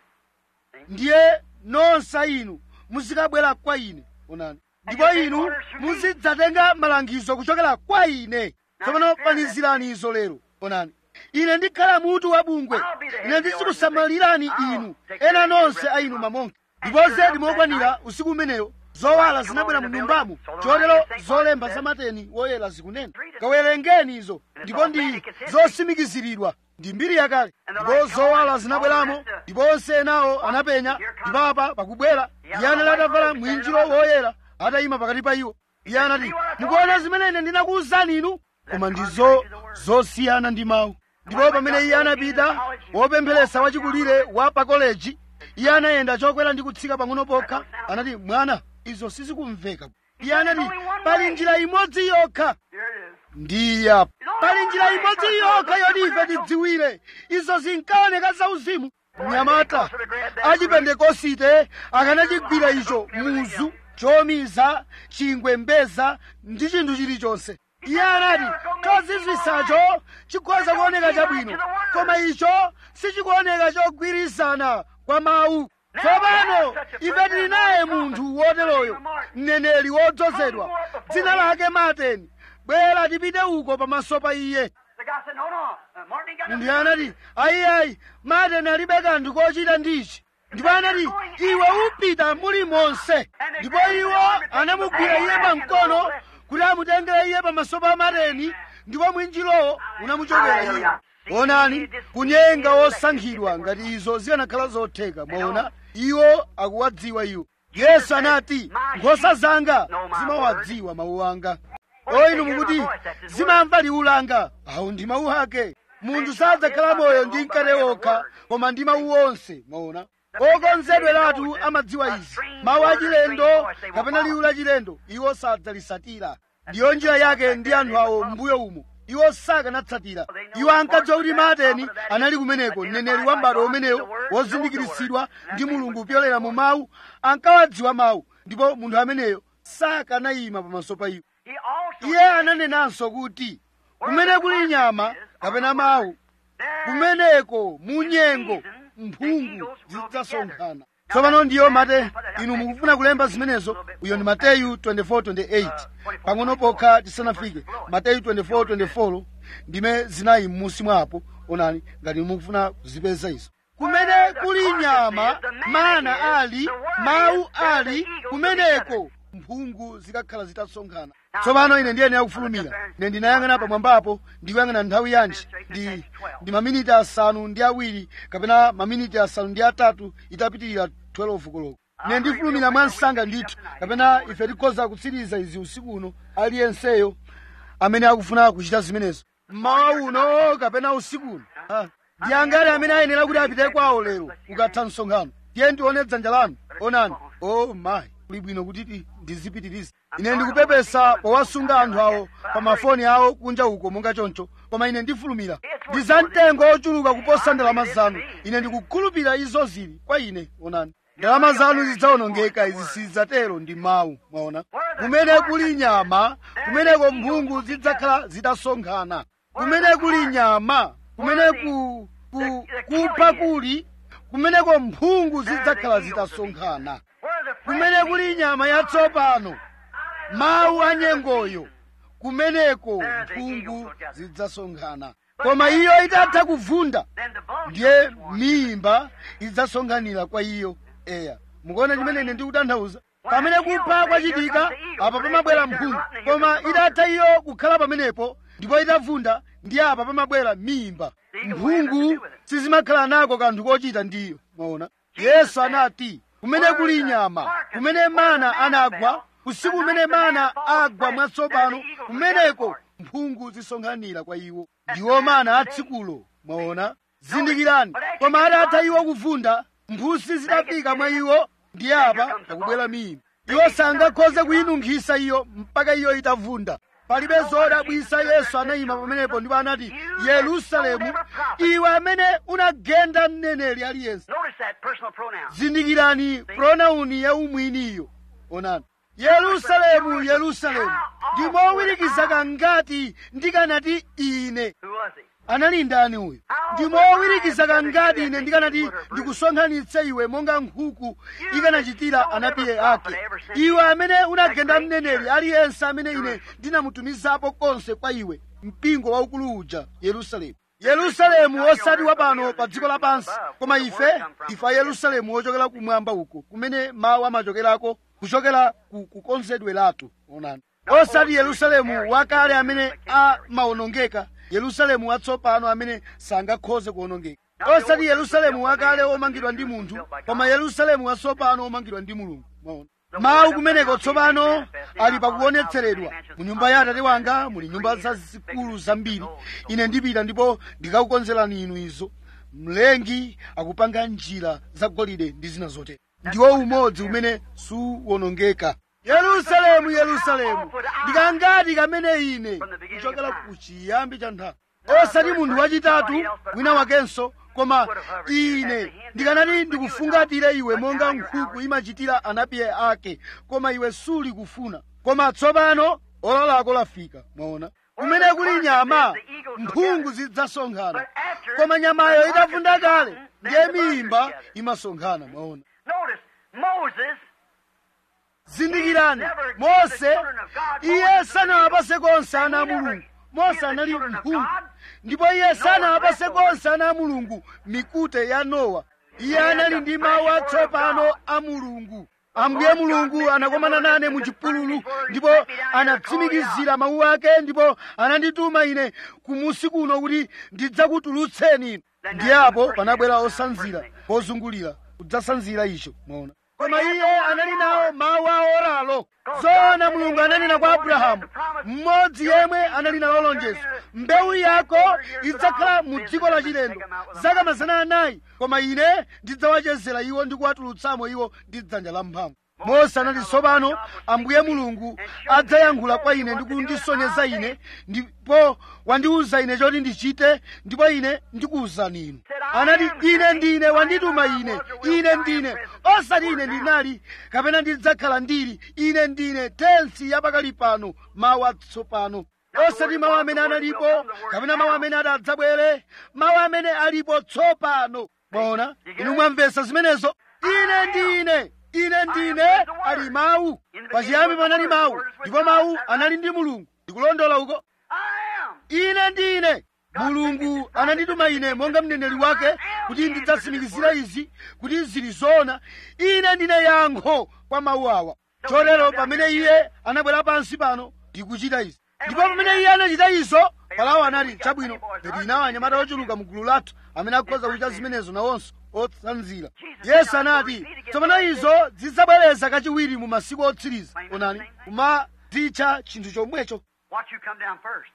ndiye nonsa inu muzikabwera kwa ine onani ndipo inu muzidzatenga malangizo kuchokera kwa ine tsopano fanizirani izo lero onani ine ndikhala mutu wa bungwe ine ndizikusamalirani inu ena nonse a inu mamonke ndipo zedi mokwanira usiku umeneyo zowala zinabwera mu nyumbamo chotero zolemba za mateni woyera zikunena kawerengeni izo ndipo ndi zosimikiziridwa ndi mbiri yakale ndipo zowala zinabweramo ndipo onse enawo anapenya ndipo apa pakubwera iye anali atavala mwinjiro woyera atayima pakati pa iwo iye anati mukuona zimene ine ndinakuwuzani inu koma ndizo zosiyana ndi mawu ndipo pamene iye anapita wopempheresa wachikulire wa pa koleji iye anayenda chokwera ndi kutsika pang'ono pokha anati mwana izo sizikumveka iye anati pali njira imodzi yokha Here it is. ndiye apo pali njira imodzi yokha yoti ife tidziwire izo zinkaoneka zauzimu mnyamata achipentekosite akanachigwira icho muzu chomiza chingwe mbeza ndi chinthu chilichonse iye anati chozizwisacho chikhoza kuoneka chabwino koma icho sichikuoneka chogwirizana kwa mawu tsopano ife tili naye munthu woteroyo mneneri wodzozedwa dzina lake mateni bwera tipite uko pamaso pa iye The guy said, no, no. Uh, Martin ain't got munthu nothing. anati ayiayi mateni alibe kanthu kochita ndichi ndipo anati iwe upita muli monse ndipo iwo anamugwira iye pamkono kuti amutengere iye pamaso pa mateni ndipo mwinjilowo unamuchokera iye onani kunyenga wosankhidwa ngati izo zikanakhala zotheka mwaona iwo akuwadziwa iwo yesu anati nkhosa zanga zimawadziwa mawu anga o inu mukuti zimamva liwu langa awu ndi mawu ake munthu sadzakhala moyo ndi mkate wokha koma ndi mawu onse mwaona okonzedweratu amadziwa izi mawu achilendo kapena liwu lachilendo iwo sadzalisatira ndiyo njira yake ndi anthu awo mbuyo umo iwo sakanatsatira iwo ankadziwa kuti mateni anali kumeneko mneneri wa m'bado umenewo wozindikiritsidwa ndi mulungu kupyolera mu mawu ankawadziwa mawu ndipo munthu ameneyo sakanayima pamaso pa iwo He also iye ananenanso kuti kumene kuli nyama kapena mawu kumeneko munyengo mphungu zidzasonkhana tsopano ndiyo mate inu mukufuna kulemba zimenezo uyo ndi mateyu 24:28 pang'ono pokha tisanafike mateyu 24:24 ndime zinayi m'musi mwapo onani ngati mukufuna kuzipeza izo kumene kuli nyama mana ali mawu ali kumeneko mphungu zikakhala zitasonkhana tsopano ine ndiye ndiyakufulumira ine ndinayang'ana pamwambapo ndikuyang'ana nthawi yanji ndi, ndi maminiti asanu ndi awiri kapena maminiti asanu ndi atatu itapitirira 12 koloko ine ndifulumira mwa msanga ndithu kapena ife tikhoza kutsiriza izi usiku uno aliyenseyo amene akufuna kuchita zimenezo mmawa uno kapena usiku uno Ah, ndi angati amene ayenera kuti apite kwawo lero ukatha msonkhano tiye ndione dzanja lanu onani o mayi kuli bwino kuti ti- ndizipitiriza ine ndikupepesa powasunga anthu awo pa mafoni awo kunja uko monga choncho koma ine ndifulumira ndi za mtengo ochuluka kuposa ndalama zanu ine ndikukhulupirira izo zili kwa ine onani ndalama zanu zidzawonongeka izi sizidzatero ndi mawu mwaona kumene kuli nyama kumeneko mphungu zidzakhala zitasonkhana kumene kuli nyama kumene ku, ku, kupha kuli kumeneko mphungu zidzakhala zitasonkhana where the kumene kuli nyama yatsopano mawu anyengoyo kumeneko mphungu zidzasonkhana koma iyo itatha kuvunda then the vulture ndiye mimba idzasonkhanira kwa iyo eya mukuona chimene ine ndikutanthauza pamene kupha kwachitika apa pamabwera mphungu koma itatha iyo kukhala pamenepo ndipo itavunda ndi apa pamabwera mimba mphungu sizimakhala nako kanthu kochita ndiyo mwaona yesu anati kumene kuli nyama kumene mana anagwa usiku umene mana agwa mwatsopano kumeneko mphungu zisonkhanira kwa iwo ndiwo mana atsikulo mwaona zindikirani koma atatha iwo kuvunda mphutsi zitafika mwa iwo ndiye apa pakubwera mimba iwo sangakhoze kuyinunkhisa iyo mpaka iyo itavunda palibe zodabwisa yesu anayima pamenepo ndipo anati yerusalemu iwe amene unagenda mneneri aliyense Notice that personal pronoun. zindikirani pronauni ya umwiniyo onani yerusalemu yerusalemu ndimowirikiza kangati ndikanati ine Who was he? anali ndani uyu ndimowirikiza kangati ine ndikanati ndikusonkhanitse iwe monga nkhuku ikanachitira anapiye ake iwe amene unagenda mneneri aliyense amene ine ndinamutumizapo konse kwa iwe mpingo waukulu uja yerusalemu yerusalemu osati wapano pa dziko lapansi koma ife ifa yerusalemu wochokera kumwamba uko kumene mawu amachokerako kuchokera ku kukonzedweratu onani osati yerusalemu wakale amene amawonongeka yerusalemu watsopano amene sangakhoze kuwonongeka osati yerusalemu wakale omangidwa ndi munthu koma yerusalemu watsopano omangidwa ndi mulungu Mwaona? mawu kumeneko tsopano ali pakuonetseredwa mu nyumba ya atate wanga muli nyumba zazikulu zambiri ine ndipita ndipo ndikakukonzerani inu izo mlengi akupanga njira zagolide ndi zina zotere ndiwo umodzi umene suwonongeka yerusalemu yerusalemu ndikangati kamene ine kuchokera ku chiyambi cha nthawi osati munthu wachitatu wina wakenso koma ine ndikanati ndikufungatire iwe monga nkhuku imachitira anapiye ake koma iwe suli kufuna koma tsopano ola lako lafika mwaona kumene kuli nyama mphungu zidzasonkhana koma nyamayo itavunda kale ndiye miyimba imasonkhana mwaona Notice, Moses, zindikirani mose iye sanawapase konse ana a mulungu mose anali mphungu ndipo iye sanawapase konse ana a mulungu mikute ya nowa iye anali ndi mawu atsopano a mulungu ambuye mulungu anakomana nane mu chipululu ndipo anatsimikizira mawu ake ndipo anandituma ine kumusi kuno kuti ndidzakutulutseni inu ndiye apo panabwera osanzira pozungulira kudzasanzira icho mwaona koma iye anali nawo mawu a oralo zoona mulungu ananena kwa abrahamu mmodzi yemwe anali nalo lonjezo mbewu yako idzakhala mu dziko la chilendo zaka mazana anayi koma ine ndidzawachezera iwo ndi kuwatulutsamo iwo ndi dzanja la mphamvu mose anati tsopano ambuye mulungu adzayankhula kwa ine ndi kundisonyeza ine ndipo wandiwuza ine choti ndichite ndipo ine ndikuwuzani inu anati ine ndine wandituma ine ine ndine osati ine ndinali kapena ndidzakhala ndili ine ndine tensi yapakali pano mawu atsopano osati mawu amene analipo kapena mawu amene adzabwere mawu amene alipo tsopano mwaona inu mwamvetsa zimenezo ine ndine ine ndine ali mawu pachiyambi panali mawu ndipo mawu anali ndi mulungu ndikulondola uko I am. ine ndine mulungu anandituma ine monga mneneri wake kuti ndidzatsimikizira izi kuti zili zoona ine ndine yankho kwa mawu awa chotero pamene iye anabwera pansi pano ndikuchita izi ndipo pamene iye anachita izo farao anati chabwino ngati nawo anyamata ochuluka mu gulu lathu amene akhoza kuchita zimenezo nawonso otsanzira yesu anati tsopano izo zidzabwereza kachiwiri mu masiku otsiriza onani kumadzitcha chinthu chomwecho Watch you come down first.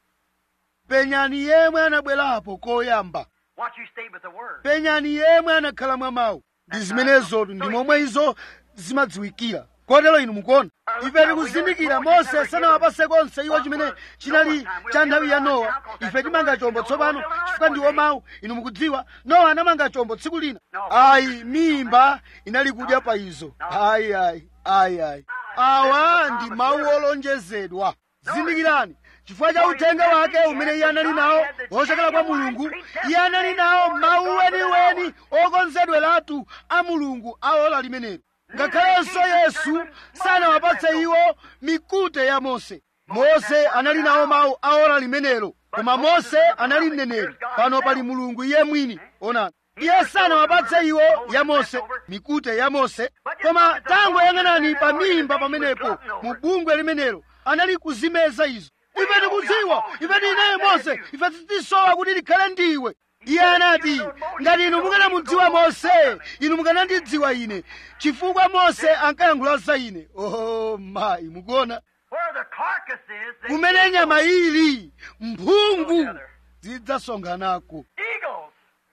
penyani yemwe anabwerapo koyamba Watch you stay with the word. penyani yemwe anakhala mwa mawu ndi zimenezotu ndi momwe izo zimadziwikira kotero inu mukuona ife tikuzindikira mose sanawapase konse iwo chimene chinali cha nthawi ya nowa ife timanga chombo tsopano chifukwa ndiwo mawu inu mukudziwa nowa anamanga chombo tsiku lina ayi mimba inali kudya pa izo ayi ayi ayi ayi awa ndi mawu olonjezedwa zindikirani chifukwa cha uthenga wake umene iye anali nawo wochokera kwa mulungu iye anali nawo mawu weniweni okonzedweratu a mulungu a ola limenelo ngakhalenso yesu sanawapatse iwo mikute ya mose mose anali nawo mawu a ola limenelo koma mose anali mneneri pano pali mulungu iye mwini onani iye sanawapatse iwo ya mose mikute ya mose koma tangoyang'anani pa mimba pamenepo mu bungwe limenelo anali kuzimeza izo ife tikudziwa ife tinaye mose ife titisowa kuti likhale ndiwe iye anati ngati inu mukanamudziwa mose inu mukanandidziwa ine chifukwa mose ankayankhula za ine oh mayi mukuona Where the carcass is, the kumene nyama ili mphungu zidzasonkhanako eagles.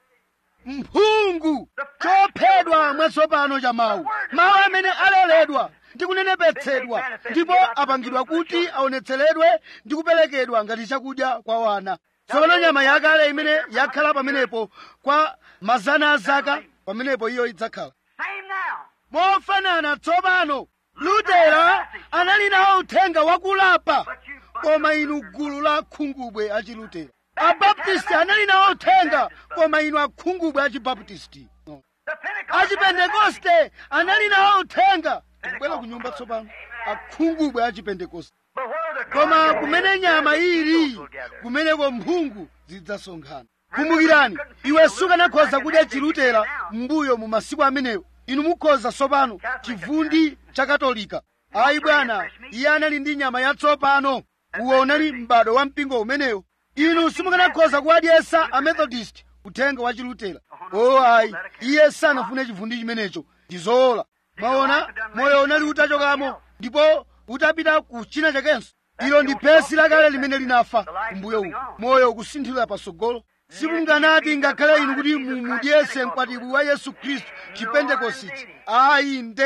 mphungu chophedwa mwatsopano cha mawu mawu amene aleredwa ndi kunenepetsedwa ndipo apangidwa kuti aonetseredwe ndi kuperekedwa ngati chakudya kwa wana tsopano nyama yakale imene yakhala pamenepo kwa mazana a zaka pamenepo iyo idzakhala Same now. mofanana tsopano lutera anali nawo uthenga wakulapa koma inu gulu la khungubwe achilutera abaptisti anali nawo uthenga koma inu akhungubwe achibaptisti no. The Pentecost. achipentekoste anali nawo uthenga tikubwera ku nyumba tsopano akhungubwe achipentekoste But where the koma carcass kumene is, nyama the eagles ili will gather. kumeneko mphungu zidzasonkhana kumbukirani iwe sukanakhoza kudya chilutera mbuyo mu masiku amenewo inu mukhoza tsopano chivundi cha katolika ayi bwana iye anali ndi nyama yatsopano uwo unali m'bado wa mpingo umenewo inu simukanakhoza kuwadyesa amethodist uthenga wa chilutera o ayi iye sanafune chivundi chimenecho ndi zoona mwaona moyo unali utachokamo ndipo utapita ku china chakenso ilo ndi phesi lakale limene linafa kumbuyo uku moyo ukusinthira patsogolo simunganati ngakhale inu kuti mumudyese mkwatibwi wa yesu khristu chipentekositi ayi ndedi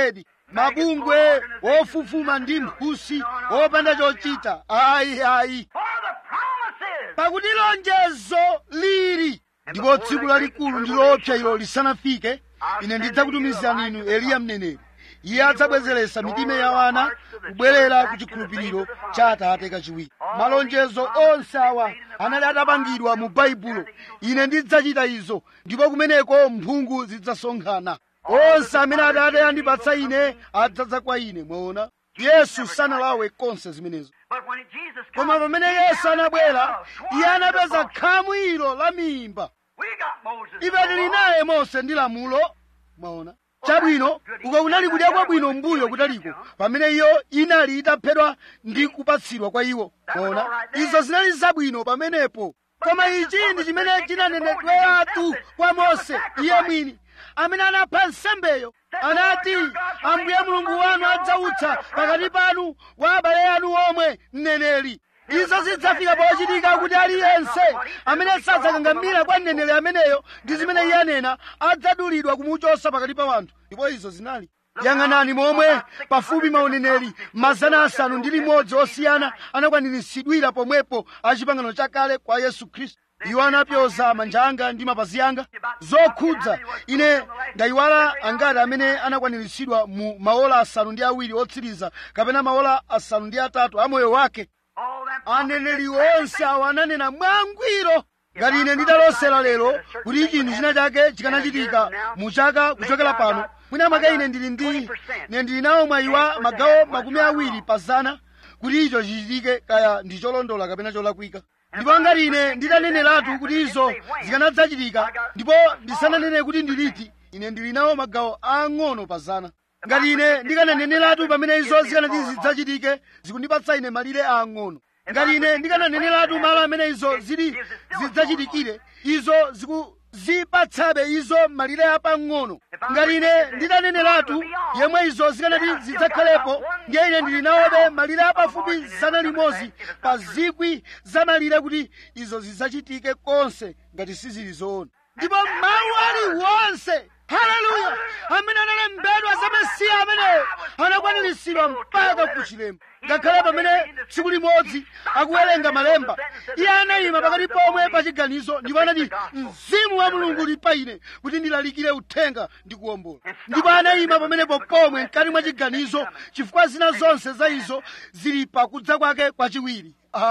mabungwe wofufuma ndi mphusi wopanda chochita ayi ayi For the promises. pakuti lonjezo lili ndipo tsiku lalikulu ndi loopsa ilo lisanafike ine ndidzakutumizani inu eliya mneneri iye adzabwezeretsa mitima ya wana kubwerera ku chikhulupiriro cha atate kachiwiri malonjezo onse awa anali atapangidwa mu baibulo ine ndidzachita izo ndipo kumeneko mphungu zidzasonkhana onse amene atate andipatsa ine adzadza kwa ine mwaona yesu sanalawe konse zimenezo But when Jesus koma comes, pamene he yesu found anabwera the iye anapeza swine khamu ilo la mimba We got Moses. ife tili naye mose ndi lamulo mwaona chabwino uko kunali kudya kwabwino mbuyo kutaliko pamene iyo inali itaphedwa ndi kupatsidwa kwa iwo mwaona izo zinali zabwino pamenepo koma ichi ndi chimene chinanenedweratu kwa mose iye mwini amene anapha nsembeyo anati ambuye mulungu wanu adzautsa pakati panu wa abale anu omwe mneneri izo zidzafika pochitika kuti aliyense amene sadzakangamira kwa mneneri ameneyo ndi zimene iye anena adzadulidwa kumuchosa pakati pa wanthu ndipo izo zinali yang'anani momwe pafupi mauneneri mazana asanu ndi limodzi osiyana anakwaniritsidwira pomwepo achipangano chakale kwa yesu khristu iwo anapyoza manja anga ndi mapazi anga zokhudza ine ndayiwala angati amene anakwaniritsidwa mu maola asanu ndi awiri otsiriza kapena maola asanu ndi atatu a moyo wake All them aneneri onse awo ananena mwangwiro ngati ine ndidalosera lero kuti chinthu china chake chikanachitika mu chaka kuchokera pano mwina mwake ine ndili ndi ine ndili nawo mwayi wa magawo makumi awiri pa zana kuti icho chichitike kaya ndi cholondola kapena cholakwika ndipo ngati ine ndidaneneratu kuti izo zikanadzachitika ndipo ndisananene kuti ndiliti ine ndili nawo magawo ang'ono pa zana ngati ine ndikananeneratu pamene izo zikanati zidzachitike zikundipatsa ine malire ang'ono ngati ine ndikananeneratu malo amene izo zili zidzachitikire izo zikuzipatsabe izo malire apang'ono ngati ine nditaneneratu yemwe izo zikanati zidzakhalepo ndiye ine ndili nawobe malire apafupi zana limodzi pa zikwi za malire kuti izo zidzachitike konse ngati sizili zoona ndipo mawu aliwonse haleluya amene analembedwa za mesiya ameneyo anakwaniritsidwa mpaka ku chilemba ngakhale pamene tsiku limodzi akuwerenga malemba iye anayima pakati pomwe pa chiganizo ndipo anati mzimu wa mulungu uli pa ine kuti ndilalikire uthenga ndi kuwombola ndipo anayima pamenepo pomwe mkati mwa chiganizo chifukwa zina zonse za izo zili pakudza kwake kwachiwiri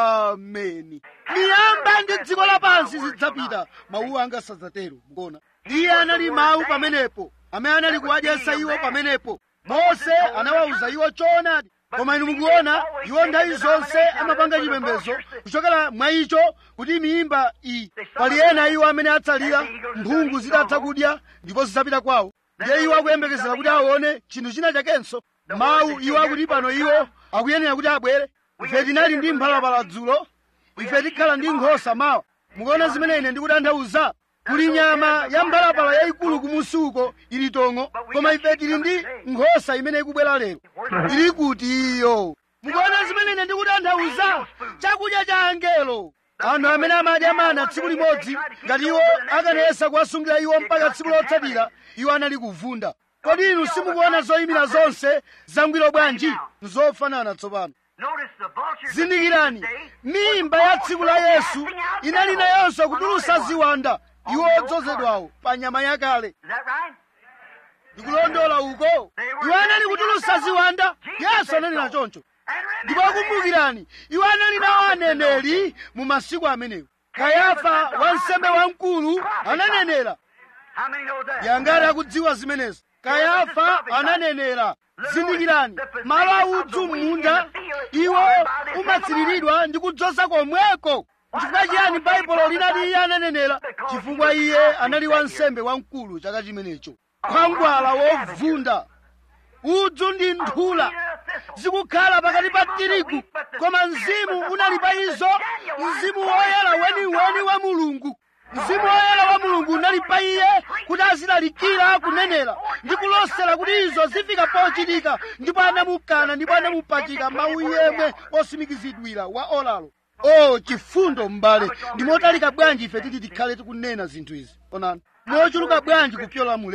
ameni miyamba ndi dziko lapansi zidzapita mawu anga sadzatero mukuona iye anali mawu pamenepo amene anali kuwadyetsa iwo pamenepo mose anawawuza iwo choonadi koma inu mukuona iwo nthawi zonse amapanga chipembedzo kuchokera mwa icho kuti miyimba iyi pali ena iwo amene atsalira mphungu zitatha kudya ndipo zidzapita kwawo ndiye iwo akuyembekezera kuti aone chinthu china chakenso mawu iwo akuti pano iwo akuyenera kuti abwere ife tinali ndi mphalapala dzulo ife tikhala ndi nkhosa mawa mukuona zimene ine ndikutanthauza kuli nyama ya mphalapala yayikulu kumusi uko ili tong'o koma ife tili ndi nkhosa imene ikubwera lero ili kuti iyo mukuona zimene ine ndikutanthauza chakudya cha angelo anthu amene amadya mana tsiku limodzi ngati iwo akanayesa kuwasungira iwo mpaka tsiku lotsatira iwo anali kuvunda kodi inu simukuona zoyimira zonse zangwiro bwanji nzofanana tsopano Notice the vultures. zindikirani mimba ya tsiku la yesu inali nayonso kutulusa ziwanda iwo odzozedwawo pa nyama yakale Is that right? ndikulondola uko iwo anali kutulusa ziwanda yesu ananena choncho And ndipo remember, kumbukirani iwo anali nawo aneneri mu masiku amenewo kayafa wansembe wamkulu ananenera how many know that? yangati akudziwa zimenezo kayafa ananenera zindikirani malo audzu m'munda iwo umatsiriridwa ndi kudzoza komweko chifukwa chiyani baibulo linati iye ananenera chifukwa iye anali wansembe wamkulu chaka chimenecho khwangwala wovunda udzu ndi nthula zikukhala pakati pa tirigu koma mzimu unali pa izo mzimu woyera weniweni wa mulungu mzimu woyera wa mulungu unali pa iye kuti azilalikira kunenera ndi kulosera kuti izo zifika pochitika ndipo anamukana ndipo anamupachika mawu yemwe osimikizidwira wa olalo o chifundo m'bale ndi motalika bwanji ife titi tikhale tikunena zinthu izi onani mochuluka bwanji kupyola mulemba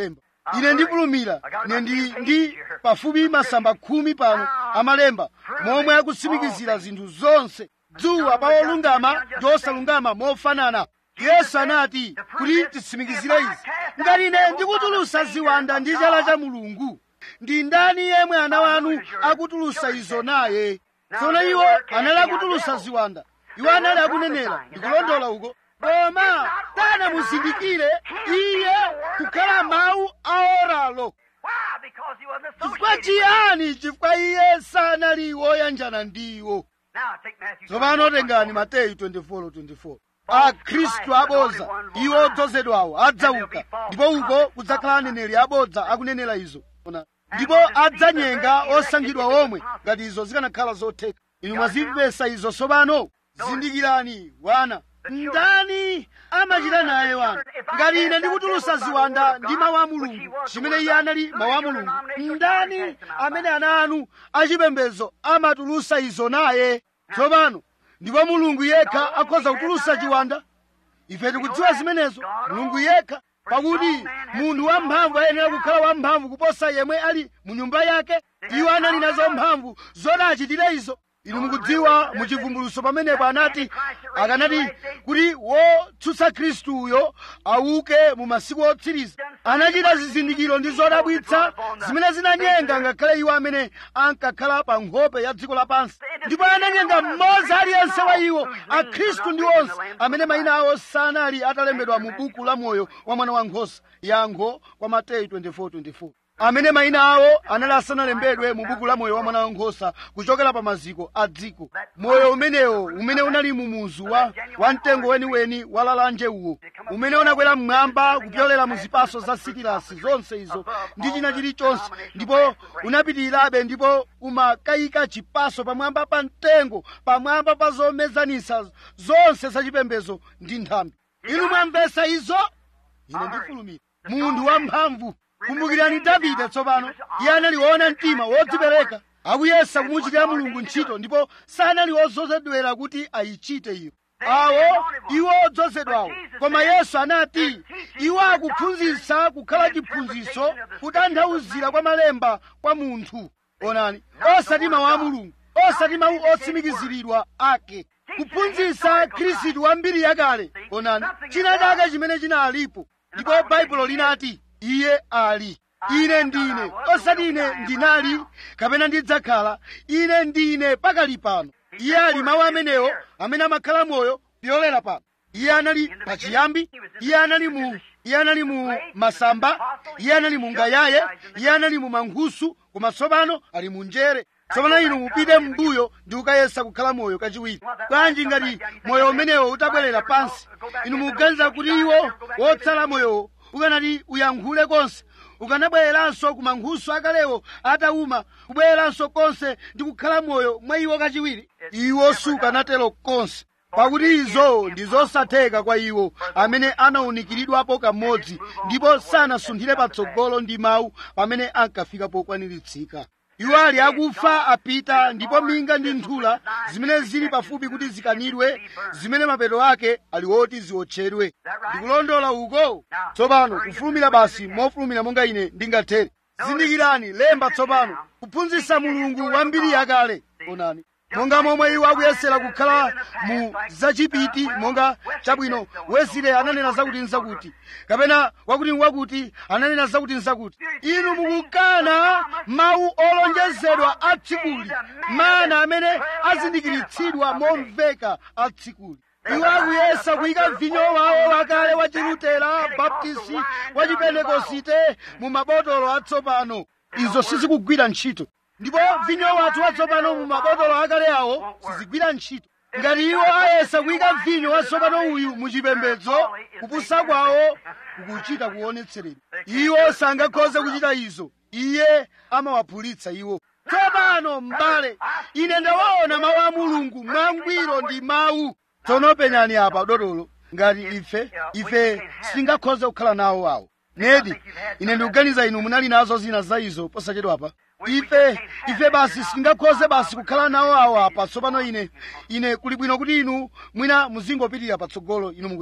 ine ndifulumira ine ndi ndi pafupi masamba khumi pano amalemba momwe akutsimikizira zinthu zonse dzuwa pa olungama ndi osalungama mofanana yesu anati kuti titsimikizire izi ngati ine ndikutulusa ziwanda ndi chala cha mulungu ndi ndani yemwe ana wanu akutulusa izo naye tsono iwo anali akutulusa ziwanda iwo anali akunenera ndikulondola uko koma tanamuzindikire iye kukhala mawu aoralo Why? Because he wasn't chifukwa associated. with it. chiyani chifukwa iye sanali woyanjana ndiwo Now take Matthew. tsopano tengani 24. mateyu 24:24 akhristu abodza iwo odzozedwawo adzauka ndipo uko kudzakhala aneneri abodza akunenera izo Ona. ndipo adzanyenga osankhidwa omwe ngati izo zikanakhala zotheka inu mwazimvesa izo tsopano zindikirani wana ndani amachita naye wana ngati ine ndikutulusa ziwanda ndi mawu a mulungu chimene iye anali mawu a mulungu ndani amene ana anu achipembedzo amatulusa izo naye tsopano ndipo mulungu yekha akhoza kutulusa chiwanda ife tikudziwa zimenezo mulungu yekha pakuti munthu wamphamvu ayenera kukhala wamphamvu kuposa yemwe ali mu nyumba yake iwo anali nazo mphamvu zoti achitire izo inu mukudziwa muchivumbuluso pamenepo anati akanati kuti wotsutsa khristuyo auke mu masiku otsiriza anachita zizindikiro ndi zodabwitsa zimene zinanyenga ngakhale iwo amene ankakhala pa nkhope ya dziko lapansi ndipo ananyenga mmodzi aliyense wa iwo akhristu ndi onse amene mayina awo sanali atalembedwa mu buku la moyo wa mwana wankhosa yankho kwa mateyu 24:24 amene mayina awo anali asanalembedwe mu buku la moyo wa mwana wankhosa kuchokera pa maziko a dziko moyo umenewo umene unali mu muzu wa, wa mtengo weniweni wa lalanje uwo umene unakwera mmwamba kupyolera mu zipaso za sikilasi zonse izo ndi china chilichonse ndipo unapitirirabe ndipo umakayika chipaso pamwamba pa mtengo pamwamba pa zomezanisa zonse zachipembezo ndi nthambi inu mwamvesa izo ine ndifulumira munthu wamphamvu kumbukirani davide tsopano iye anali woona mtima wodzipereka akuyesa kumuchitira mulungu ntchito ndipo sanali wodzozedwera kuti ayichite iyo awo iwo odzozedwawo koma yesu anati iwo akuphunzitsa kukhala chiphunzitso kutanthauzira kwa malemba kwa munthu onani osati mawu a mulungu osati mawu otsimikiziridwa ake kuphunzitsa khristu wa mbiri yakale onani china chake chimene chinalipo ndipo baibulo linati iye ali ine ndine osati ine ndinali kapena ndidzakhala ine ndine pakali pano iye ali mawu amenewo amene amakhala moyo pyolera pano iye anali pachiyambi iye anali mu iye anali mu masamba iye anali mu ngayaye iye anali mu mankhusu koma tsopano ali mu njere tsopano inu mupite m'mbuyo ndi kukayesa kukhala moyo kachiwiri bwanji ngati moyo umenewo utabwerera pansi inu mukuganiza kuti iwo wotsala moyowo ukanati uyankhule konse ukanabwereranso ku mankhusu akalewo atauma kubwereranso konse ndi kukhala moyo mwa iwo kachiwiri iwo sukanatero konse pakuti izo ndi zosatheka kwa iwo amene anawunikiridwapo kamodzi ndipo sanasunthire patsogolo ndi mawu pamene ankafika pokwaniritsidwa iwo ali akufa apita ndipo minga ndi nthula zimene zili pafupi kuti zikanidwe zimene mapeto ake ali woti ziwotchedwe ndikulondola uko tsopano kufulumira basi mofulumira monga ine ndingathere zindikirani lemba tsopano kuphunzitsa mulungu wa mbiri yakale onani monga momwe iwo akuyesera kukhala mu zachipiti monga chabwino wesile ananena zakuti nzakuti kapena wakuti wakuti ananena zakuti nzakuti inu mukukana mawu olonjezedwa a tsikuli mana amene azindikiritsidwa momveka a tsikuli iwo akuyesa kuyika vinyo wawo wakale wa chilutera baptisti wa chipentekosite mu mabotolo atsopano izo sizikugwira ntchito ndipo vinyo wathu watsopano mu mabotolo akale awo sizigwira ntchito ngati iwo ayesa kuyika vinyo watsopano uyu mu chipembedzo kupusa kwawo kukuchita kuonetseredwa iwo sangakhoze kuchita izo iye amawaphulitsa iwo tsopano m'bale ine ndawaona mawu a mulungu mwangwiro ndi mawu tsono penyani apa dotolo ngati ife ife sitingakhoze kukhala nawo awo nedi ine ndikuganiza inu munali nazo zina za izo posachedwapa ife ife basi sitingakhoze basi kukhala nawo awo apa tsopano ine ine kuli bwino kuti inu mwina muzingopitirira patsogolo inu mukudziwa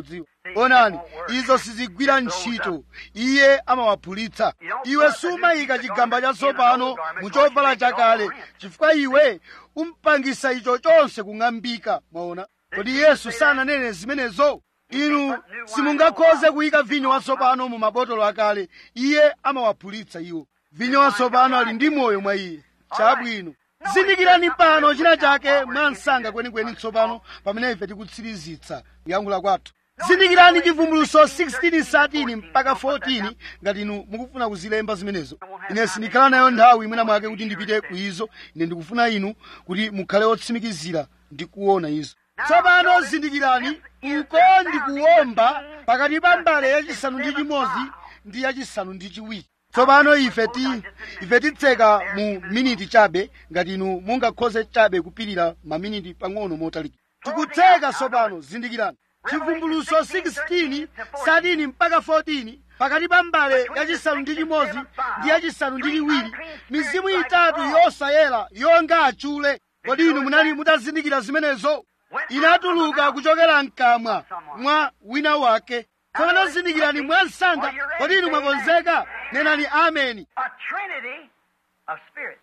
onani izo sizigwira ntchito iye amawaphulitsa iwe sumayika chigamba chatsopano mu chovala chakale chifukwa iwe umpangisa icho chonse kung'ambika mwaona kodi yesu sananene zimenezo inu simungakhoze kuyika vinyo watsopano mu mabotolo akale iye amawaphulitsa iwo vinyo watsopano ali ndi moyo mwa iye chabwino zindikirani pano china chake mwa msanga kwenikweni tsopano pamene ife tikutsirizitsa kuyankhula kwathu zindikirani chivumbuluso 16 mpaka 14 ngati inu mukufuna kuzilemba zimenezo ine sindikhala nayo nthawi imwena mwake kuti ndipite ku izo ine ndikufuna inu kuti mukhale otsimikizira ndi kuona izo tsopano zindikirani uko ndikuwomba pakati pa mbale yachisanu ndi chimodzi ndi yachisanu ndi chiwiri tsopano ife ti ife titseka mu miniti chabe ngati inu mungakhoze chabe kupirira maminiti pang'ono motalikira tikutseka tsopano zindikirani chivumbuluso 16 13 mpaka 14 pakati pa mbale yachisanu ndi chimodzi ndi yachisanu ndi chiwiri mizimu itatu yosayera yonga achule kodi inu munali mutazindikira zimenezo inatuluka kuchokera mkamwa mwa wina wake tsopano zindikirani mwa msanga kodi inu mwakonzeka nenani ameni A trinity of spirits.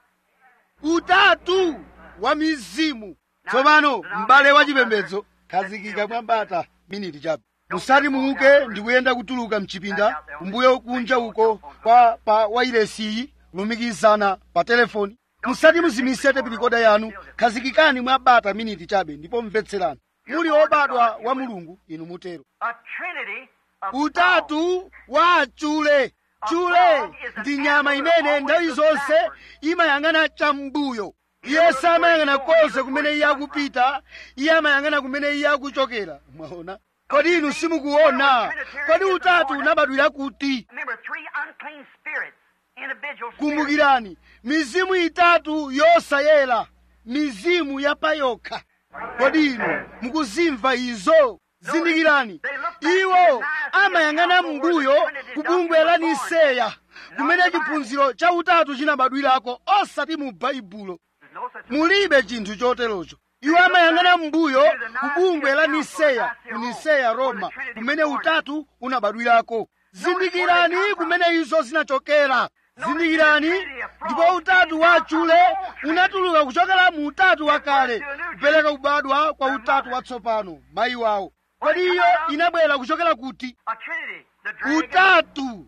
utatu wa mizimu tsopano m'bale wa chipembedzo khazikika mwambata miniti chabe musati muuke ndikuyenda kutuluka mchipinda kumbuyo kunja uko kwa pa wairesiyi kulumikizana pa telefoni musati muzimise tepilikoda yanu khazikikani mwabata miniti chabe ndipo mvetserani muli obadwa wa mulungu inu mutero A trinity of utatu wa achule chule ndi nyama imene nthawi zonse imayang'ana cham'mbuyo iye samayang'ana konse kumene iye akupita iye amayang'ana kumene iye akuchokera mwaona kodi inu simukuona kodi utatu unabadwira kuti Remember, three unclean spirits, individual spirits. kumbukirani mizimu itatu yosayera mizimu yapayokha kodi inu mukuzimva izo zindikirani iwo amayang'ana m'mbuyo ku bungwe la niseya kumene chiphunziro cha utatu chinabadwirako osati mu baibulo There's no such mulibe chinthu choterocho iwo amayang'ana m'mbuyo ku bungwe la niseya ku niseya roma kumene utatu unabadwirako zindikirani kumene izo zinachokera zindikirani ndipo utatu wa achule unatuluka kuchokera mu utatu wakale kupereka kubadwa kwa utatu watsopano mayi wawo kodi iyo inabwera kuchokera kuti a trinity. The dragon, utatu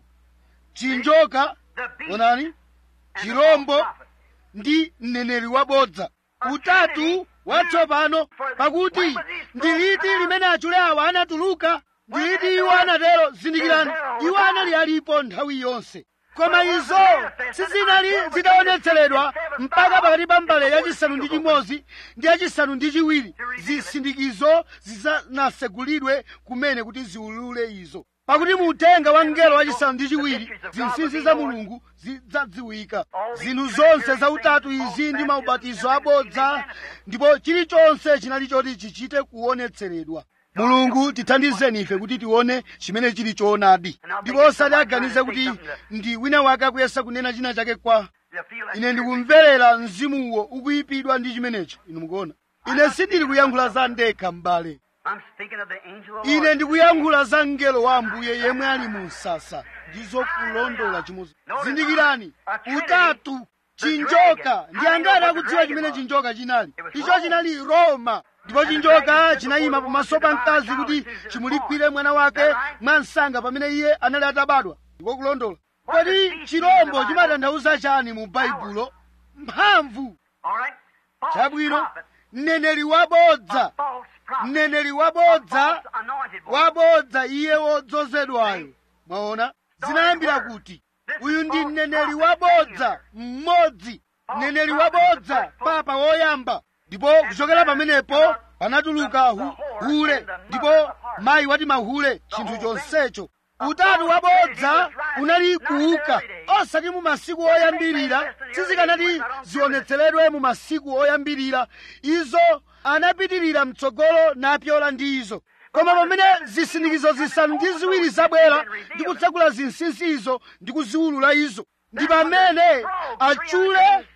chinjoka the beast, onani and the chirombo false prophet. ndi mneneri wabodza utatu watsopano pakuti ndi liti limene achule awa anatuluka ndi liti iwo anatero zindikirani iwo anali alipo nthawi yonse koma izo sizinali zitaonetseredwa mpaka pakati pa mbale yachisanu ndi chimodzi ndi yachisanu ndi chiwiri zisindikizo zisanasegulidwe kumene kuti ziulule izo pakuti mu uthenga wa mngelo wachisanu ndi chiwiri zinsinsi za mulungu zidzadziwika zinthu zonse za utatu izi ndi maubatizo abodza ndipo chilichonse chinali choti chichite kuonetseredwa mulungu tithandizeni ife kuti tione chimene chili choonadi ndipo osati aganize kuti ndi wina wake akuyesa kunena china chake kwa You feel that ine ndikumverera mzimuwo ukuyipidwa ndi chimenecho inu mukuona ine sindili kuyankhula za ndekha m'bale I'm speaking of the angel of the ine Lord. ndikuyankhula za mngelo wa ambuye yemwe ali mu msasa ndizo kulondola chimodzi zindikirani utatu chinjoka ndi angati akudziwa chimene chinjoka chinali icho chinali roma ndipo chinjoka chinayima pamaso pa mkazi kuti chimulikwire mwana wake mwa msanga pamene iye anali atabadwa ndiko kulondola kodi chirombo chimatanthauza chani mu baibulo mphamvu All right? False chabwino prophet. mneneri wabodza False prophet. mneneri wabodza False anointed one. wabodza iye wodzozedwayo mwaona zinayambira kuti uyu ndi mneneri wabodza mmodzi mneneri wabodza papa woyamba ndipo kuchokera pamenepo panatuluka hu, hule ndipo mayi wati mahule chinthu chonsecho utatu wabodza unali kuuka osati mu masiku oyambirira sizikanati zionetseredwe mu masiku oyambirira izo anapitirira mtsogolo napyola ndi izo koma pamene zisindikizo zisanu ndi ziwiri zabwera ndi kutsegula zinsinsi izo ndi kuziwulula izo ndi pamene achule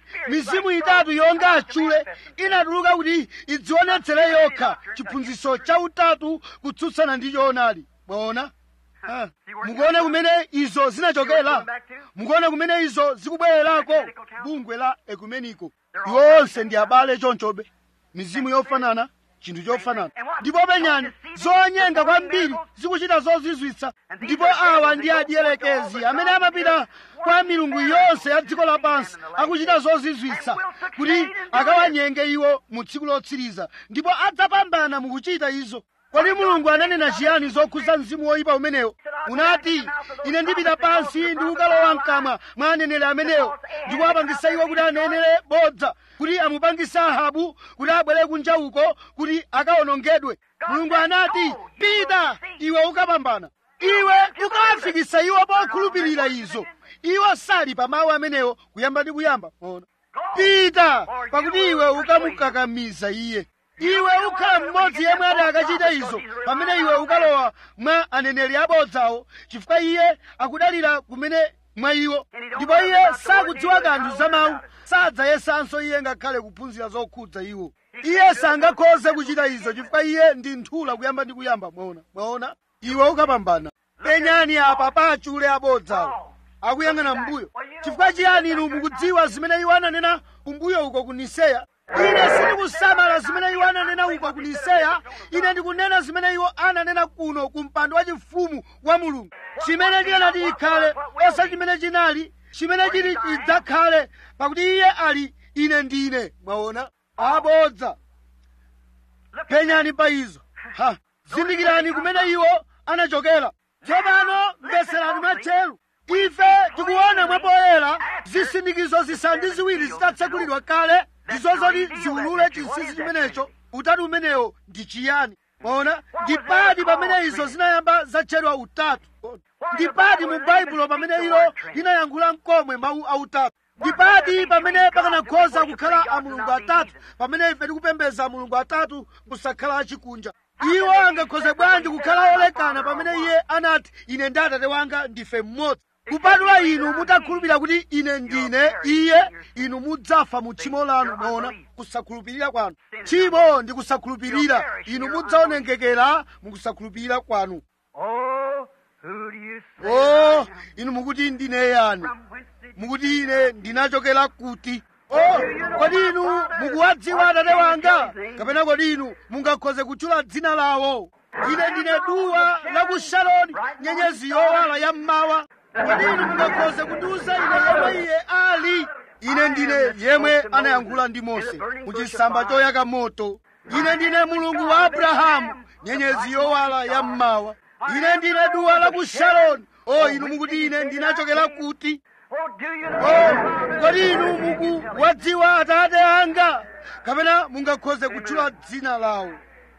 mizimu itatu yonga achule inatuluka kuti idzionetsere yokha chiphunzitso cha utatu kutsutsana ndi choonadi mwaona Ah, mukuona kumene izo zinachokera mukuona kumene izo zikubwererako bungwe la ekumeniko iwo onse ndi abale chonchobe mizimu yofanana chinthu chofanana ndipo penyani zonyenga kwambiri zikuchita zozizwitsa ndipo awa ndi adielekezi amene amapita kwa milungu yonse ya dziko lapansi akuchita zozizwitsa kuti akawanyenge iwo mu tsiku lotsiriza ndipo adzapambana mukuchita izo kodi mulungu ananena chiyani zokhudza mzimu woyipa umenewo unati ine ndipita pansi ndi kukalowa mkamwa mwa aneneri amenewo ndikuwapangisa iwo kuti anenere bodza kuti amupangise ahabu kuti abwere kunja uko kuti akawonongedwe mulungu anati pita iwe ukapambana iwe ukawafikisa iwo pokhulupirira izo iwo sali pa mawu amenewo kuyamba ndi kuyamba ona pita pakuti iwe ukamukakamiza iye iwe ukhala mmodzi yemwe ati akachite izo pamene iwe ukalowa mwa aneneri abodzawo chifukwa iye akudalira kumene mwa iwo ndipo iye sakudziwa kanthu za mawu sadzayesanso iye ngakhale kuphunzira zokhudza iwo iye sangakhoze kuchita izo chifukwa iye ndi nthula kuyamba ndi kuyamba mwaona mwaona iwe ukapambana penyani apa pa achule abodzawo akuyang'ana mbuyo chifukwa chiyani inu mukudziwa zimene iwo ananena kumbuyo uko ku niseya ine sindikusamala zimene iwo ananena uko ku niseya ine ndikunena zimene iwo ananena kuno ku mpando wachifumu wa mulungu chimene chikanati chikhale osa chimene chinali chimene chili chidzakhale pakuti iye ali ine ndine mwaona abodza penyani pa izo ha zindikirani kumene iwo anachokera tsopano mveserani mwatcheru ife tikuona mwapoyera zisindikizo zisanu ndi ziwiri zitatsekulidwa kale ndizozoti ziulule chinsinsi chimenecho utatu umenewo ndi chiyani mwaona ndi pati pamene izo zinayamba zatchedwa utatu ndi pati mu baibulo pamene ilo linayankhula mkomwe mawu autatu ndi pati pamene pakanakhoza kukhala a mulungu atatu pamene ife tikupembedza a mulungu atatu kusakhala achikunja iwo angakhoze bwanji kukhala olekana pamene iye anati ine ndi atate wanga ndife mmodzi kupatula inu mutakhulupirira kuti ine ndine iye inu mudzafa mu tchimo lanu mwaona kusakhulupirira kwanu tchimo ndi kusakhulupirira inu mudzaonongekera mu kusakhulupirira kwanu Oh, who do you say? o inu mukuti ndine yani From whence did you mukuti ine ndinachokera kuti o kodi inu mukuwadziwa atate wanga kapena kodi inu mungakhoze kutchula dzina lawo ine ndine duwa la ku sharoni nyenyezi yowala ya mmawa kodi inu mungakhoze kundiwuza ine yemwe iye ali ine ndine yemwe anayankhula ndi mose mu chisamba choyaka moto ine ndine mulungu wa abrahamu nyenyezi yowala ya mmawa ine ndine duwa la ku sharoni o inu mukuti ine ndinachokera kuti Oh, do you know? Oh, kodi inu mukuwadziwa atate anga kapena mungakhoze kutchula dzina lawo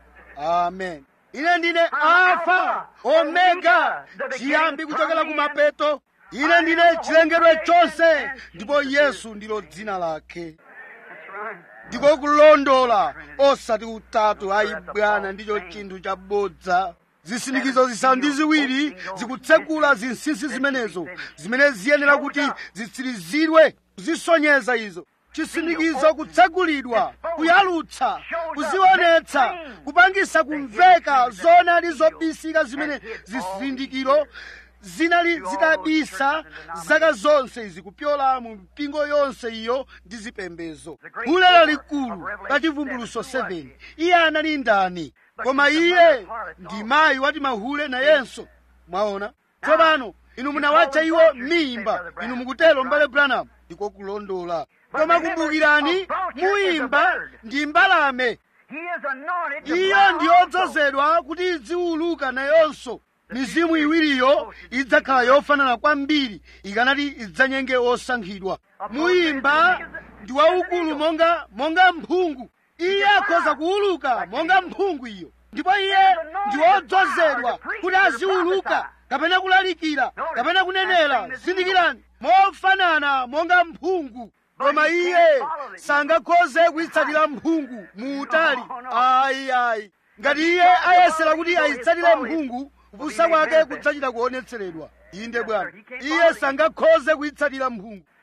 amen ine ndine alfa omega chiyambi kuchokera ku mapeto ine ndine chilengedwe chonse ndipo yesu ndilo dzina lake That's right. ndiko kulondola osati utatu ayi bwana ndicho chinthu chabodza zisindikizo zisanu ndi ziwiri zikutsekula zinsinsi zimenezo zimene ziyenera kuti zitsirizidwe kuzisonyeza izo chisindikizo kutsekulidwa kuyalutsa kuzionetsa kupangisa kumveka zonali zobisika zimene zisindikiro zinali zidabisa zaka zonse izi kupyola mu mpingo yonse iyo ndi zipembezo bulala likulu la chivumbuluso 7 iye anali ndani koma iye ndi mayi wati mahule nayenso mwaona tsopano inu munawatcha iwo mimba inu mukutero mbale branham ndiko kulondola koma kumbukirani muyimba ndi mbalame He is anointed to iyo fly ndi also. yodzozedwa kuti idziwuluka nayonso mizimu iwiriyo idzakhala yofanana kwambiri ikanati idzanyenge osankhidwa muyimba ndi waukulu monga monga mphungu iye akhoza kuwuluka monga mphungu iyo ndipo iye ndi wodzozedwa kuti aziwuluka kapena kulalikira kapena kunenera zindikirani mofanana monga mphungu koma iye sangakhoze kuyitsatira mphungu mu utali ayi ayi ngati iye ayesera kuti ayitsatire mphungu kupusa kwake kudzachita kuonetseredwa inde bwana iye sangakhoze kuyitsatira mphungu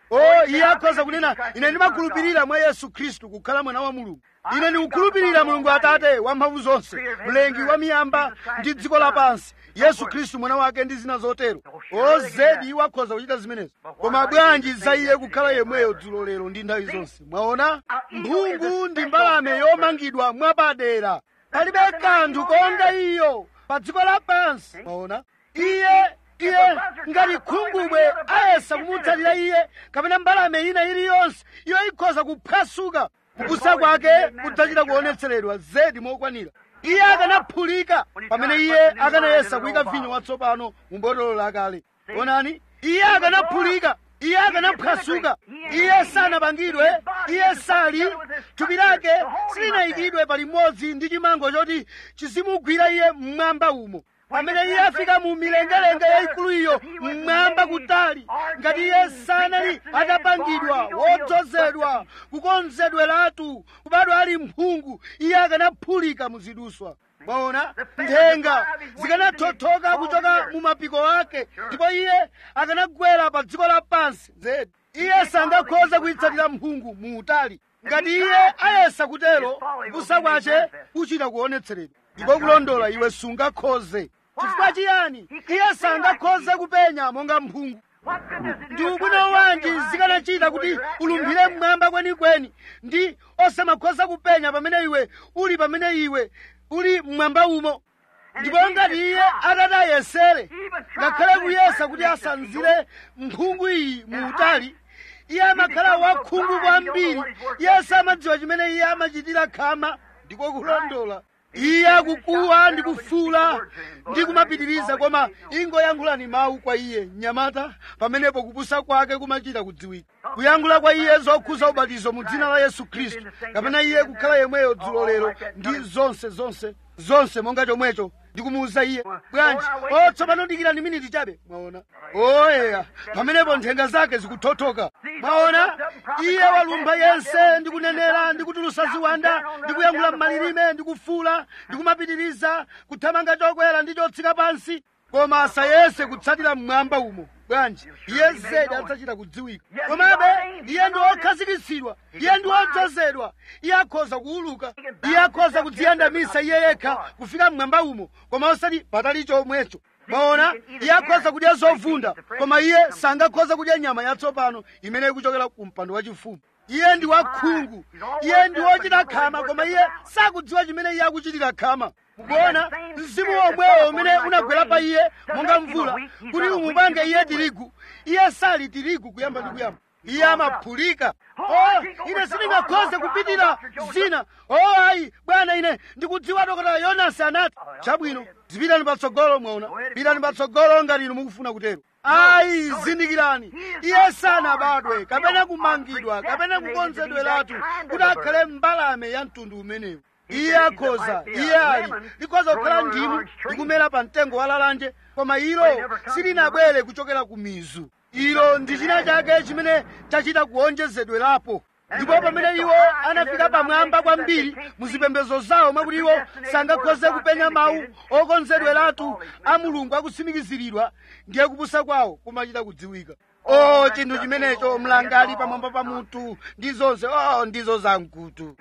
o iye akhoza kunena ine ndimakhulupirira mwa yesu khristu kukhala mwana wa mulungu ine ndikukhulupirira mulungu atate wamphamvu zonse mlengi wa miyamba ndi dziko lapansi yesu khristu mwana wake ndi zina zotero ozedi iwo akhoza kuchita zimenezo koma bwanji za iye kukhala yemweyo dzulo lero ndi nthawi zonse mwaona mphungu ndi mbalame yomangidwa mwapadera palibe kanthu konga iyo pa dziko lapansi mwaona iye iye ngati khungubwe ayesa kumutsatira iye kapena mbalame ina iliyonse iyo ikhoza kuphwasuka kupusa kwake kudzachita kuonetseredwa zedi mokwanira iye akanaphulika pamene iye akanayesa kuyika vinyo watsopano mu botolo lakale onani iye akanaphulika iye akanaphwasuka iye sanapangidwe iye sali thupi lake silinayikidwe palimodzi ndi chimango choti chizimugwira iye mmwamba umo pamene iye afika mu milengalenga yayikulu iyo mmwamba kutali ngati iye sanali atapangidwa wodzozedwa kukonzedweratu kubadwa ali mphungu iye akanaphulika muziduswa mwaona nthenga zikanathothoka kuchoka mu mapiko ake ndipo iye akanagwera pa dziko lapansi zedi iye sangakhoze kuyitsatira mphungu mu utali ngati iye ayesa kutero kupusa kwace kuchita kuonetseredwa ndipo kulondola iwe sungakhoze chifukwa chiyani iye sangakhoze kupenya monga mphungu ndi ubwino wanji zikanachita kuti ulumphire mmwamba kwenikweni ndi osamakhoza kupenya pamene iwe uli pamene iwe uli mmwamba umo ndipo ngati iye atati ayesere ngakhale kuyesa kuti asanzire mphungu iyi mu utali iye amakhala wakhungu kwambiri iye samadziwa chimene iye amachitira khama ndiko kulondola iye akukuwa ndi kufuula ndi kumapitiriza koma ingoyankhulani mawu kwa iye mnyamata pamenepo kupusa kwake kumachita kudziwika kuyankhula kwa iye zokhuza ubatizo mu dzina la yesu khristu kapena iye kukhala yemweyo dzulo lero ndi zonse zonse zonse monga chomwecho ndikumuwuza iye bwanji o tsopano dikirani miniti chabe mwaona oyeya pamenepo nthenga zake zikuthothoka mwaona iye walumpha yense ndikunenera ndikutulusa ziwanda ndikuyankhula m'malilime ndikufuula ndikumapitiriza kuthamanga chokwera ndi chotsika pansi koma asayese kutsatira mmwamba umo bwanji iye zedi adzachita kudziwika komabe iye ndi wokhazikitsidwa iye ndi wodzozedwa iye akhoza kuuluka iye akhoza kudziyandamisa iye yekha kufika mmwamba umo koma osati patali chomwecho maona iye akhoza kudya zovunda koma iye sangakhoza kudya nyama yatsopano imene ikuchokera ku mpando wachifumu iye ndi wakhungu iye ndi wochita khama koma iye sakudziwa chimene iye akuchitira khama mukuona mzimu womwewo umene unagwera pa iye monga mvula kuti umupange iye tirigu iye sali tirigu kuyamba ndi kuyamba iye amaphulika oh ine sindingakhoze kupitira zina oh ayi bwana ine ndikudziwa dokotala yonasi anati chabwino zipitani patsogolo mwaona pitani patsogolo ngati inu mukufuna kutero ayi zindikirani iye sanabadwe kapena kumangidwa kapena kukonzedweratu kuti akhale mbalame ya mtundu umenewu iye akhoza iye ali likhoza kukhala ndimu likumera pa mtengo wa lalanje koma ilo silinabwere kuchokera ku mizu ilo ndi china chake chimene chachita kuonjezedwerapo ndipo pamene iwo anafika pamwamba kwambiri muzipembedzo zawo mwakuti iwo sangakhoze kupenya mawu okonzedweratu a mulungu akutsimikiziridwa ndiye kupusa kwawo kumachita kudziwika o chinthu chimenecho mlangali pamwamba pa mutu ndi zonse o ndizo zamkutu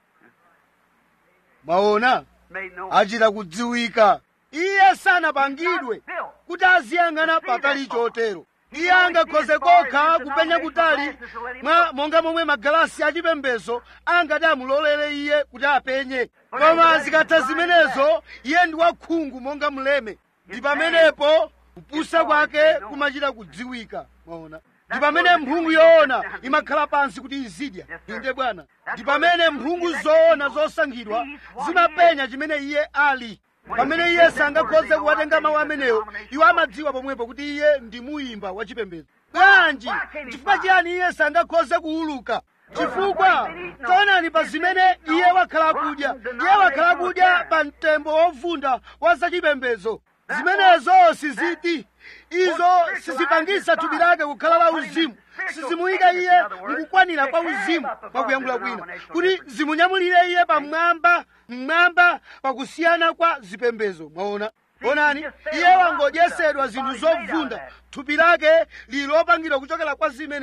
mwaona achita kudziwika iye sanapangidwe kuti aziyang'ana patali chotero iye angakhoze kokha kupenya kutali mwa monga momwe magalasi achipembedzo angati amulolere iye kuti apenye koma zikatha zimenezo iye ndi wakhungu monga mleme ndi pamenepo kupusa kwake kumachita kudziwika mwaona ndi pamene mphungu yoona imakhala pansi kuti izidya inde bwana ndi pamene mphungu zoona zosankhidwa zimapenya chimene iye ali pamene iye sangakhoze kuwatenga mawu amenewo iwo amadziwa pomwepo kuti iye ndi muyimba wachipembedzo bwanji chifukwa chiyani iye sangakhoze kuuluka chifukwa taonani pa zimene iye wakhala kudya iye wakhala kudya pa mtembo wovunda wa zachipembedzo zimenezo siziti izo sizipangisa thupi lake kukhala la uzimu sizimuyika iye mukukwanira kwa uzimu pakuyankhula kwina kuti zimunyamulire iye pamwamba mmwamba pakusiyana kwa zipembezo mwaona onani iye wangodyesedwa zinthu zovunda thupi lake lili lopangidwa kuchokera kwa zimenezo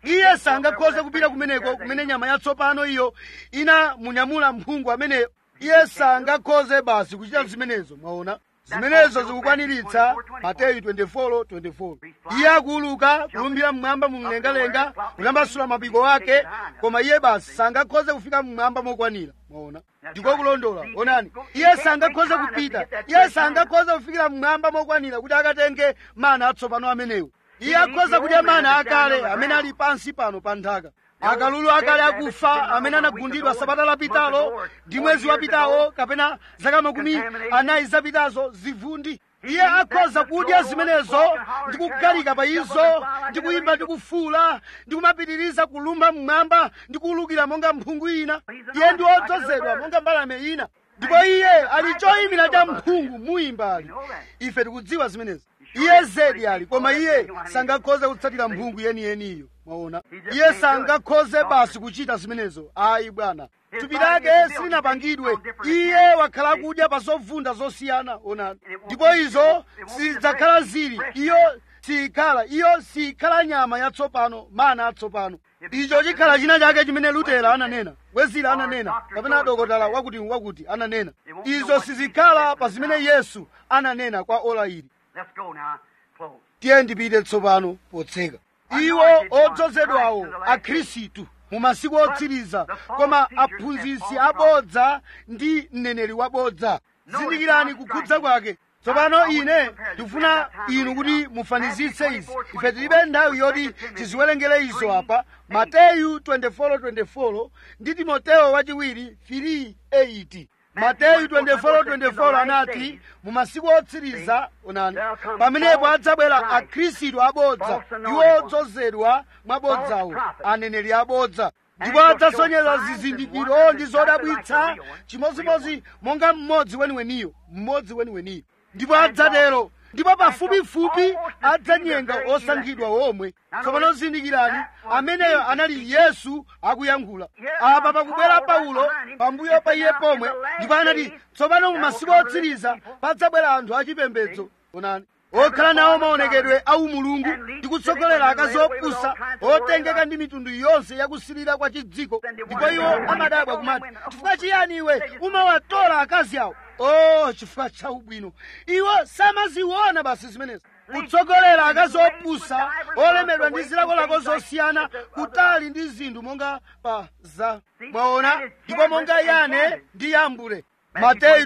iye sangakhoze kupita kumeneko kumene nyama yatsopano iyo inamunyamula mphungu ameneyo iye sangakhoze basi kuchita zimenezo mwaona zimenezo zikukwaniritsa mateyu 24:24 iye akuuluka kulumbira mmwamba mumlengalenga kutambasula mapiko ake koma iye basi sangakhoze kufika mmwamba mokwanira mwaona ndiko kulondola onani iye sangakhoze kupita iye sangakhoze kufikira mmwamba mokwanira kuti akatenge mana atsopano amenewo iye akhoza kudya mana akale amene ali pansi pano pa nthaka akalulu akale akufa amene anagundidwa sabata lapitalo ndi mwezi wapitawo kapena zaka makumi anayi zapitazo zivundi iye akhoza kudya zimenezo ndi kugalika pa izo ndi kuyimba ndi kufuula ndi kumapitiriza kulumba mmwamba ndi kuwulukira monga mphungu ina iye ndi wodzozedwa monga mbalame ina ndipo iye ali choyimira cha mphungu muyimbali ife tikudziwa zimenezi iye zedi ali koma iye sangakhoze kutsatira mphungu yeniyeniyo mwaona iye sangakhoze basi kuchita zimenezo ayi bwana thupi lake silinapangidwe iye wakhala kudya pa zovunda zosiyana onani ndipo izo sizidzakhala zili iyo sikhala iyo sikhala nyama yatsopano mana atsopano icho chikhala china chake chimene lutera ananena wezira ananena kapena dokotala wakuti wakuti ananena izo sizikhala pa zimene yesu ananena kwa ola ili Let's go now. Close. tiye ndipite tsopano potseka iwo odzozedwawo akhristu mu masiku otsiriza koma aphunzitsi abodza ndi mneneri wabodza zindikirani kukhudza kwake tsopano ine ndikufuna inu kuti mufanizitse izi ife tilibe nthawi yoti tiziwerengere izo apa mateyu 24:24 ndi timoteyo wachiwiri 3:8 mateyu 24:24 anati mu masiku otsiriza onani pamenepo adzabwera akhristu abodza iwo odzozedwa mwabodzawo aneneri abodza ndipo adzasonyeza zizindikiro ndi zodabwitsa chimodzimodzi monga mmodzi weniweniyo mmodzi weniweniyo ndipo adzatero ndipo pafupifupi adzanyenga osankhidwa omwe tsopano zindikirani ameneyo anali yesu akuyankhula apa pakubwera paulo pambuyo pa iye pomwe ndipo anati tsopano mu masiku otsiriza padzabwera anthu achipembedzo onani okhala nawo maonekedwe au mulungu ndi kutsogolera akazi opusa otengeka ndi mitundu yonse yakusilira kwa chidziko ndipo iwo amadabwa kumati chifukwa chiyani iwe umawatola akazi awo oh chifukwa cha ubwino iwo samaziona basi zimenezi kutsogolera akazi opusa olemedwa ndi zilakolako zosiyana kutali ndi zinthu monga pa za mwaona ndipo monga yane ndi yambure mateyu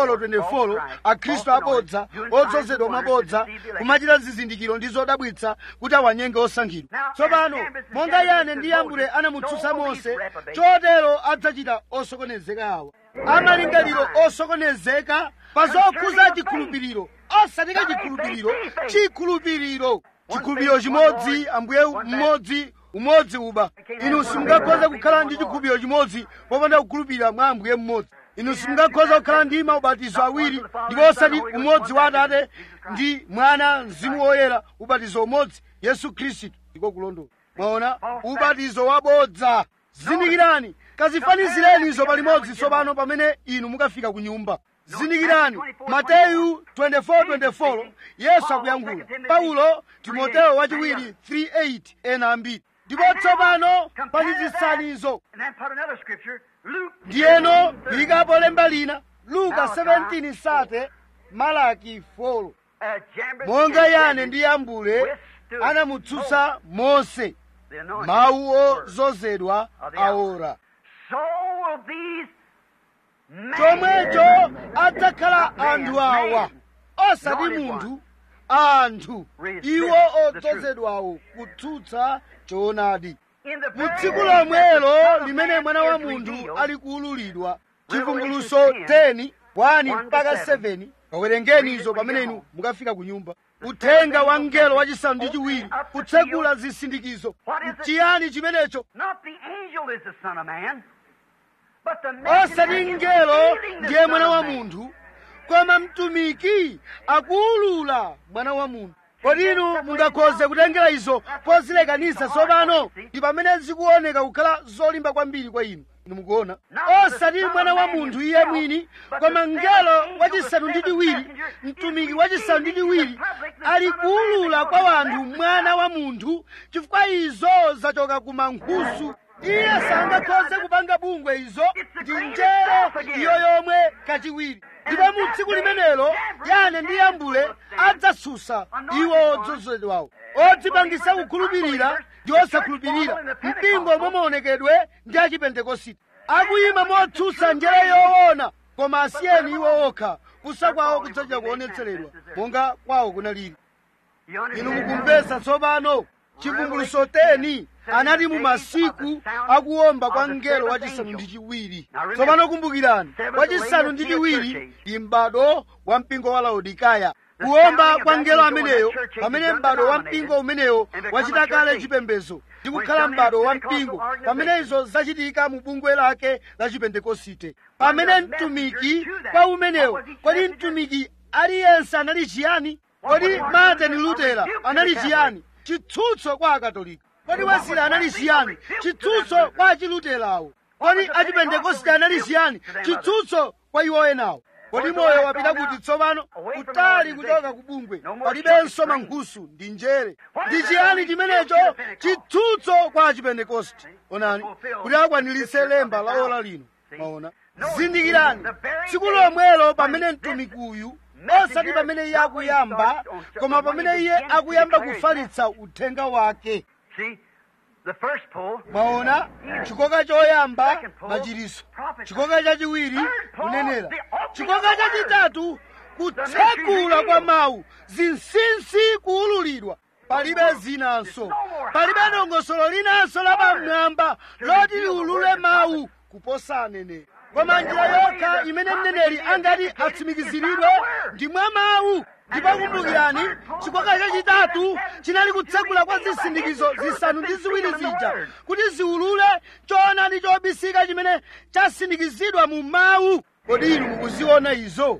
24:24 akhristu abodza odzozedwa mwabodza kumachita zizindikiro ndi zodabwitsa kuti awanyenge osankhidwa tsopano monga yane ndi yambure anamutsutsa mose chotero adzachita osokonezeka awa amalingaliro osokonezeka pa zokhuza chikhulupiriro osatika chikhulupiriro chikhulupiriro chikhulupiriro chimodzi ambuye mmodzi umodzi uba inu simungakhoza kukhala ndi chikhulupiriro chimodzi popanda kukhulupirira mwa ambuye mmodzi inu simungakhoza kukhala ndi maubatizo awiri ndipo osati umodzi wa atate ndi mwana mzimu woyera ubatizo umodzi yesu khristu ndiko kulondola mwaona ubatizo wabodza zindikirani kazifanizireni izo palimodzi tsopano pamene inu mukafika ku nyumba zindikirani mateyu 24:24 yesu akuyankhula paulo timoteyo wachiwiri 3:8 ena ambiri ndipo tsopano fanizitsanizo And then put another scripture, Luke. ndiyeno kuyikapo lemba lina luka 17 sate malaki 4 Uh, Jambres monga and yane Jambres ndi yambule anamutsutsa mose the anointed mawu word. ozozedwa aora So will these men chomwecho adzakhala anthu awa osati munthu anthu iwo odzozedwawo kutsutsa choonadi in the mu very tsiku day that the Son lomwelo of limene Man mwana wa is munthu revealed, ali kuululidwa chivumbuluso 10 1 mpaka 7 kawerengeni izo pamene inu mukafika ku nyumba uthenga wa mngelo wachisanu ndi chiwiri kutsegula zisindikizo chiyani chimenecho Not the angel is the Son of Man, but the messenger osati is mngelo revealing the ndiye Son mwana of wa Man. munthu koma mtumiki akuwulula mwana wa munthu kodi inu mungakhoze kutengera izo pozilekanisa tsopano ndi pamene zikuoneka kukhala zolimba kwambiri kwa inu inu mukuona osati mwana wa munthu iye mwini koma mngelo wachisanu ndi chiwiri mtumiki wachisanu ndi chiwiri ali kuwulula kwa wanthu mwana wa munthu chifukwa izo zachoka ku mankhusu iye sangakhoze kupanga bungwe izo ndi njere iyo yomwe kachiwiri ndipo mu tsiku limenelo yane ndi yambule adzasusa iwo odzozedwawo odzipangisa kukhulupirira ndi osakhulupirira mpingo omwe maonekedwe ndi achipentekositi akuyima motsutsa njere yoona koma asiyeni iwo okha kusa kwawo kudzacha kuonetseredwa monga kwawo kunaliri inu mukumvetsa tsopano chivumbuluso teni anati mu masiku akuwomba kwa mngelo wachisanu ndi chiwiri tsopano kumbukirani wachisanu ndi chiwiri ndi m'bado wa mpingo wa laodikaya kuwomba kwa mngelo ameneyo pamene m'bado wa mpingo umeneyo wachita kale chipembedzo ndi kukhala m'bado wa mpingo pamene izo zachitika mu bungwe lake la chipentekosite pamene mtumiki kwa umenewo kodi mtumiki aliyense anali chiyani kodi martin lutera anali chiyani chitsutso kwa akatolika kodi wesley anali chiyani chitsutso kwa achiluterawo kodi achipentekoste anali chiyani chitsutso kwa iwo enawo kodi moyo wapita kuti tsopano kutali kuchoka ku bungwe palibenso mankhusu ndi njere ndi chiyani chimenecho chitsutso kwa achipentekoste onani kuti akwaniritse lemba la ola lino maona zindikirani tsiku lomwelo pamene mtumiki uyu osati pamene iye akuyamba koma pamene iye akuyamba kufalitsa uthenga wake mwaona chikoka choyamba machiriso chikoka chachiwiri kunenera chikoka chachitatu kutsegula kwa mawu zinsinsi kuululidwa palibe zinanso palibe dongosolo linanso lapamwamba loti liulule mawu kuposa aneneri koma njira yokha imene mneneri angati atsimikiziridwe ndi mwa mawu ndipo kumbukirani chikoka chachitatu chinali kutsegula kwa zisindikizo zisanu ndi ziwiri zija kuti ziulule choonadi chobisika chimene chasindikizidwa mu mawu kodi inu mukuziona izo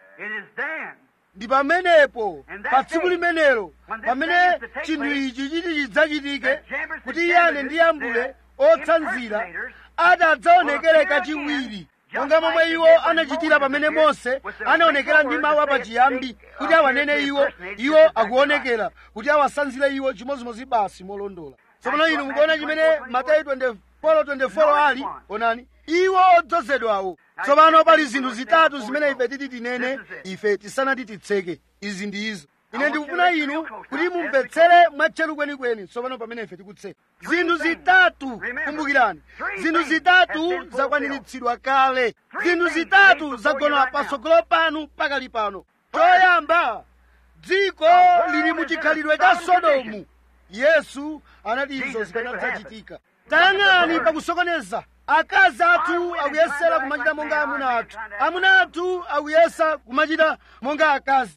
ndi pamenepo pa tsiku limenelo pamene chinthu ichi chiti chidzachitike kuti iyane ndi yambule otsanzira adadzaonekere kachiwiri monga momwe iwo anachitira pamene mose anaonekera ndi mawu apachiyambi kuti awanene iwo iwo akuonekera kuti awasanzire iwo chimozimozi basi molondola tsopano inu mukuona chimene mateyu 24 ali onani iwo odzozedwawo tsopano pali zinthu zitatu zimene ife titi tinene ife tisanati titseke izi ndi izo ine ndikufuna inu kuti mumvetsere mwatcheru kwenikweni tsopano pamene ife tikutseka zinthu zitatu kumbukirani zinthu zitatu zakwaniritsidwa kale zinthu zitatu zagona patsogolo panu pakali pano choyamba dziko lili muchikhalidwe cha sodomu yesu anati izo zikanadzachitika tayang'ani pakusokoneza akazi athu akuyesera kumachita monga amuna athu amuna athu akuyesa kumachita monga akazi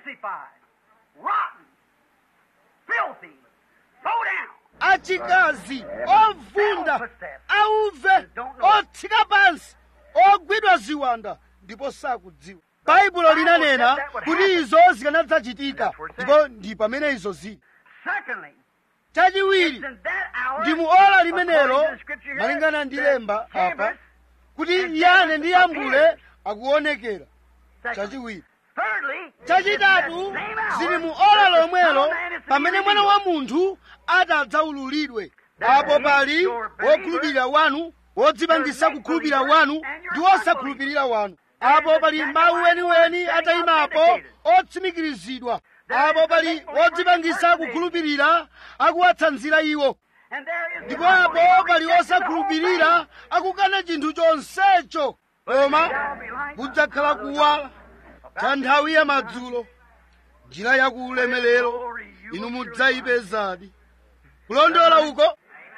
rotten, filthy, low down. achikazi ovunda auve otsika pansi ogwidwa ziwanda ndipo sakudziwa baibulo linanena kuti izo zikanadzachitika ndipo ndi pamene izo zili Secondly, chachiwiri it's in that hour, ndi mu ola according limenelo to the scripture here, malingana ndi that lemba apa Jabez kuti yane ndi yambule akuonekera Secondly. chachiwiri Thirdly, chachitatu it's in that same hour zili mu that ola the Son lomwelo of Man is to be pamene mwana wa revealed. munthu atadzaululidwe That apo he, pali your believer, wokhulupirira wanu wodzipangisa your kukhulupirira believer, wanu and your ndi unbeliever. wosakhulupirira wanu There apo is a pali second mawu line weniweni standing atayimapo authenticated. otsimikirizidwa There apo is a pali second line wodzipangisa impersonated. kukhulupirira akuwatsanzira iwo And there is the ndipo apo unbeliever pali rejecting the whole wosakhulupirira thing. akukana chinthu chonsecho koma kudzakhala kuwala cha nthawi ya madzulo njira ya kuulemerero inu mudzayipezadi kulondola uko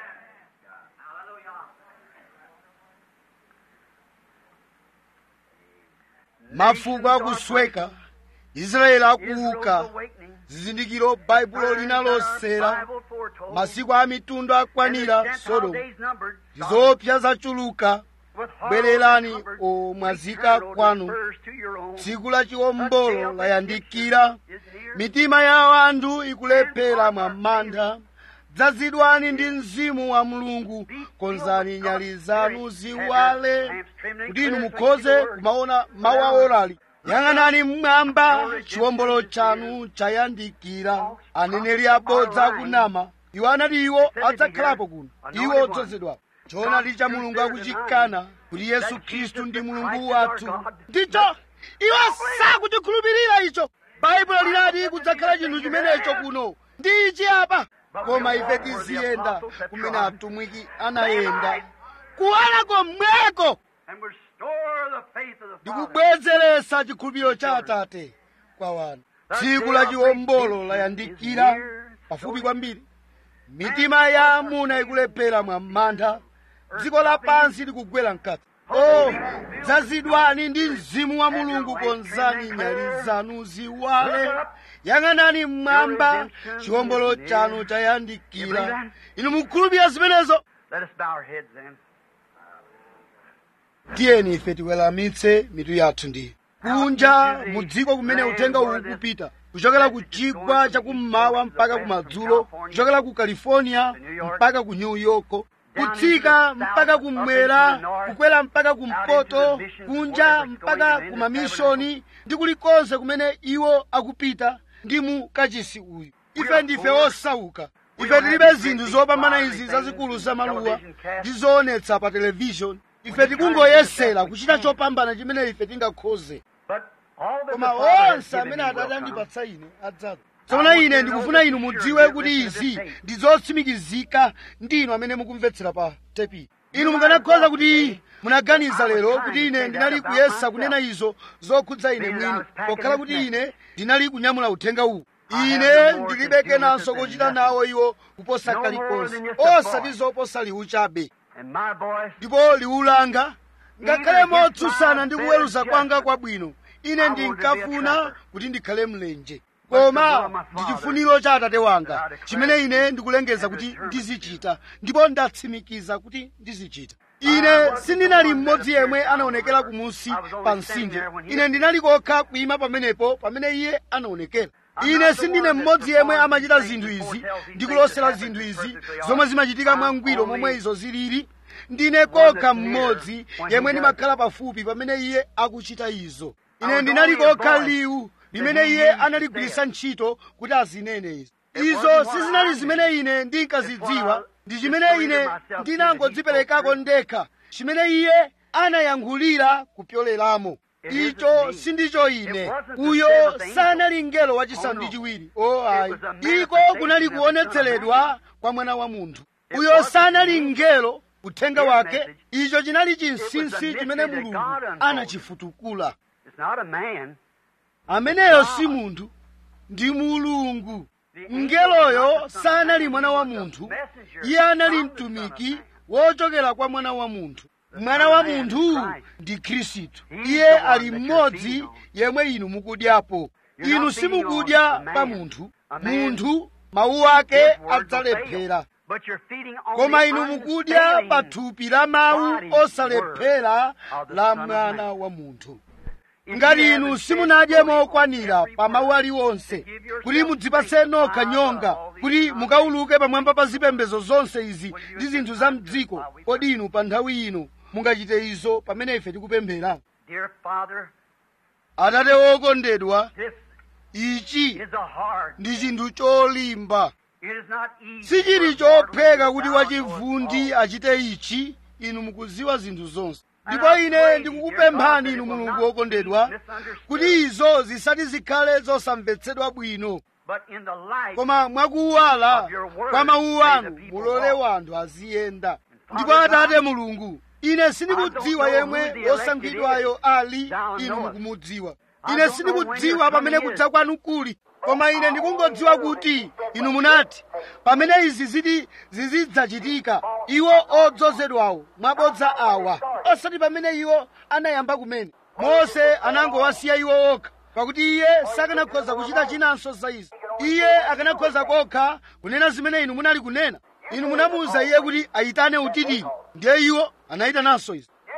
mafuko akusweka israeli akuuka zizindikiro baibulo linalosera masiku a mitundu akwanira sodomu zizopsa zachuluka bwererani omwazika kwanu tsiku la chiwombolo layandikira mitima ya anthu ikulephera mwa mantha dzazidwani ndi mzimu wa mulungu konzani nyali zanu ziwale kuti inu mukhoze kumaona mawu a orali yang'anani mmwamba chiwombolo chanu chayandikira aneneri abodza akunama iwo anati iwo adzakhalapo kuno iwo odzozedwapo choonadi cha mulungu akuchikana kuti yesu khristu ndi mulungu wathu ndicho iwo sakuchikhulupirira icho baibulo linati kudzakhala chinthu chimenecho kuno ndi ichi apa koma ife tiziyenda kumene atumwiki anayenda kuwala komweko ndikubwezeretsa chikhulupiriro cha atate kwa wanu tsiku la chiwombolo layandikira pafupi kwambiri mitima ya amuna ikulephera mwa mantha dziko lapansi likugwera mkati o dzazidwani ndi mzimu wa mulungu konzani nyali zanu ziwale yang'anani mmwamba chiwombolo chanu chayandikira inu mukhulupirira zimenezo Let us bow our heads then. tiyeni ife tiweramitse mitu yathu ndi kunja mu dziko kumene uthenga uwu kupita kuchokera ku chigwa chakummawa mpaka kumadzulo kuchokera ku california mpaka ku new york kutsika mpaka kummwera kukwera mpaka kumpoto kunja mpaka ku mamishoni ndi kulikonse kumene iwo akupita ndi mu kachisi uyu ife ndife osauka ife tilibe zinthu zopambana izi zazikulu zamaluwa ndi zoonetsa pa televishoni ife tikungoyesera kuchita chopambana chimene ife tingakhoze But all that the koma Father has onse given amene me atate will come. andipatsa ine adzaza tsono ine ndikufuna inu mudziwe kuti izi ndi zotsimikizika ndi inu amene mukumvetsera pa tepi inu mukanakhoza kuti munaganiza lero kuti ine ndinali kuyesa kunena izo zokhudza ine mwini pokhala kuti ine ndinali kunyamula uthenga uwu ine ndilibe kenanso kochita nawo iwo kuposa kalikonse osati zoposa liwu chabe And my voice ndipo liwu langa ngakhale motsutsana ndi kuweruza kwanga kwabwino ine ndinkafuna kuti ndikhale mlenje koma ndi chifuniro cha atate wanga chimene ine ndikulengeza kuti ndizichita ndipo ndatsimikiza kuti ndizichita ine sindinali mmodzi yemwe anaonekera kumusi pa mtsinje ine ndinali kokha kuyima pamenepo pamene iye anaonekera ine sindine mmodzi yemwe amachita zinthu izi ndikulosera zinthu izi zomwe zimachitika mwangwiro momwe izo zilili ndine kokha mmodzi yemwe ndimakhala pafupi pamene iye akuchita izo ine ndinali kokha liwu limene iye analigwiritsa ntchito kuti azinene izi izo sizinali zimene ine ndinkazidziwa ndi chimene ine ndinangodziperekako ndekha chimene iye anayankhulira kupyoleramo icho sindicho ine uyo sanali mngelo wachisanu ndi chiwiri o ayi iko kunali kuonetseredwa kwa mwana wa munthu uyo sanali mngelo uthenga wake icho chinali chinsinsi chimene mulungu anachifutukula It's not a man. ameneyo si munthu ndi mulungu mngeloyo sanali mwana wa munthu iye anali mtumiki wochokera kwa mwana wa munthu mwana wa munthu ndi khristu iye ali mmodzi yemwe inu mukudyapo inu simukudya pa munthu munthu mawu ake adzalephera But you're feeding on koma the inu mukudya unfailing pa thupi la mawu osalephera la mwana wa munthu ngati inu simunadye mokwanira pa mawu aliwonse kuti mudzipatse nokha nyonga kuti mukawuluke pamwamba pa zipembedzo zonse izi ndi zinthu za mdziko kodi inu pa nthawi ino mungachite izo pamene ife tikupemphera Dear Father, atate wokondedwa this ichi is a hard. ndi chinthu cholimba It is not easy. sichili for a chopheka mortal kuti to bow wachivundi to achite ichi inu mukuziwa zinthu zonse ndipo ine ndikukupemphani inu mulungu wokondedwa kuti izo zisati zikhale zosamvetsedwa bwino But in the light koma mwakuwala kwa mawu anu mulole wanthu aziyenda ndipo atate mulungu ine sindikudziwa yemwe wosankhidwayo ali inu mukumudziwa ine sindikudziwa pamene kudza kwanu kuli koma ine ndikungodziwa kuti inu munati pamene izi ziti zizidzachitika iwo odzozedwawo mwabodza awa osati pamene iwo anayamba kumene mose anangowasiya iwo okha pakuti iye sakanakhoza kuchita chinanso za izi iye akanakhoza kokha kunena zimene inu munali kunena inu munamuwuza iye kuti ayitane utitiri ndiye iwo anayitananso izi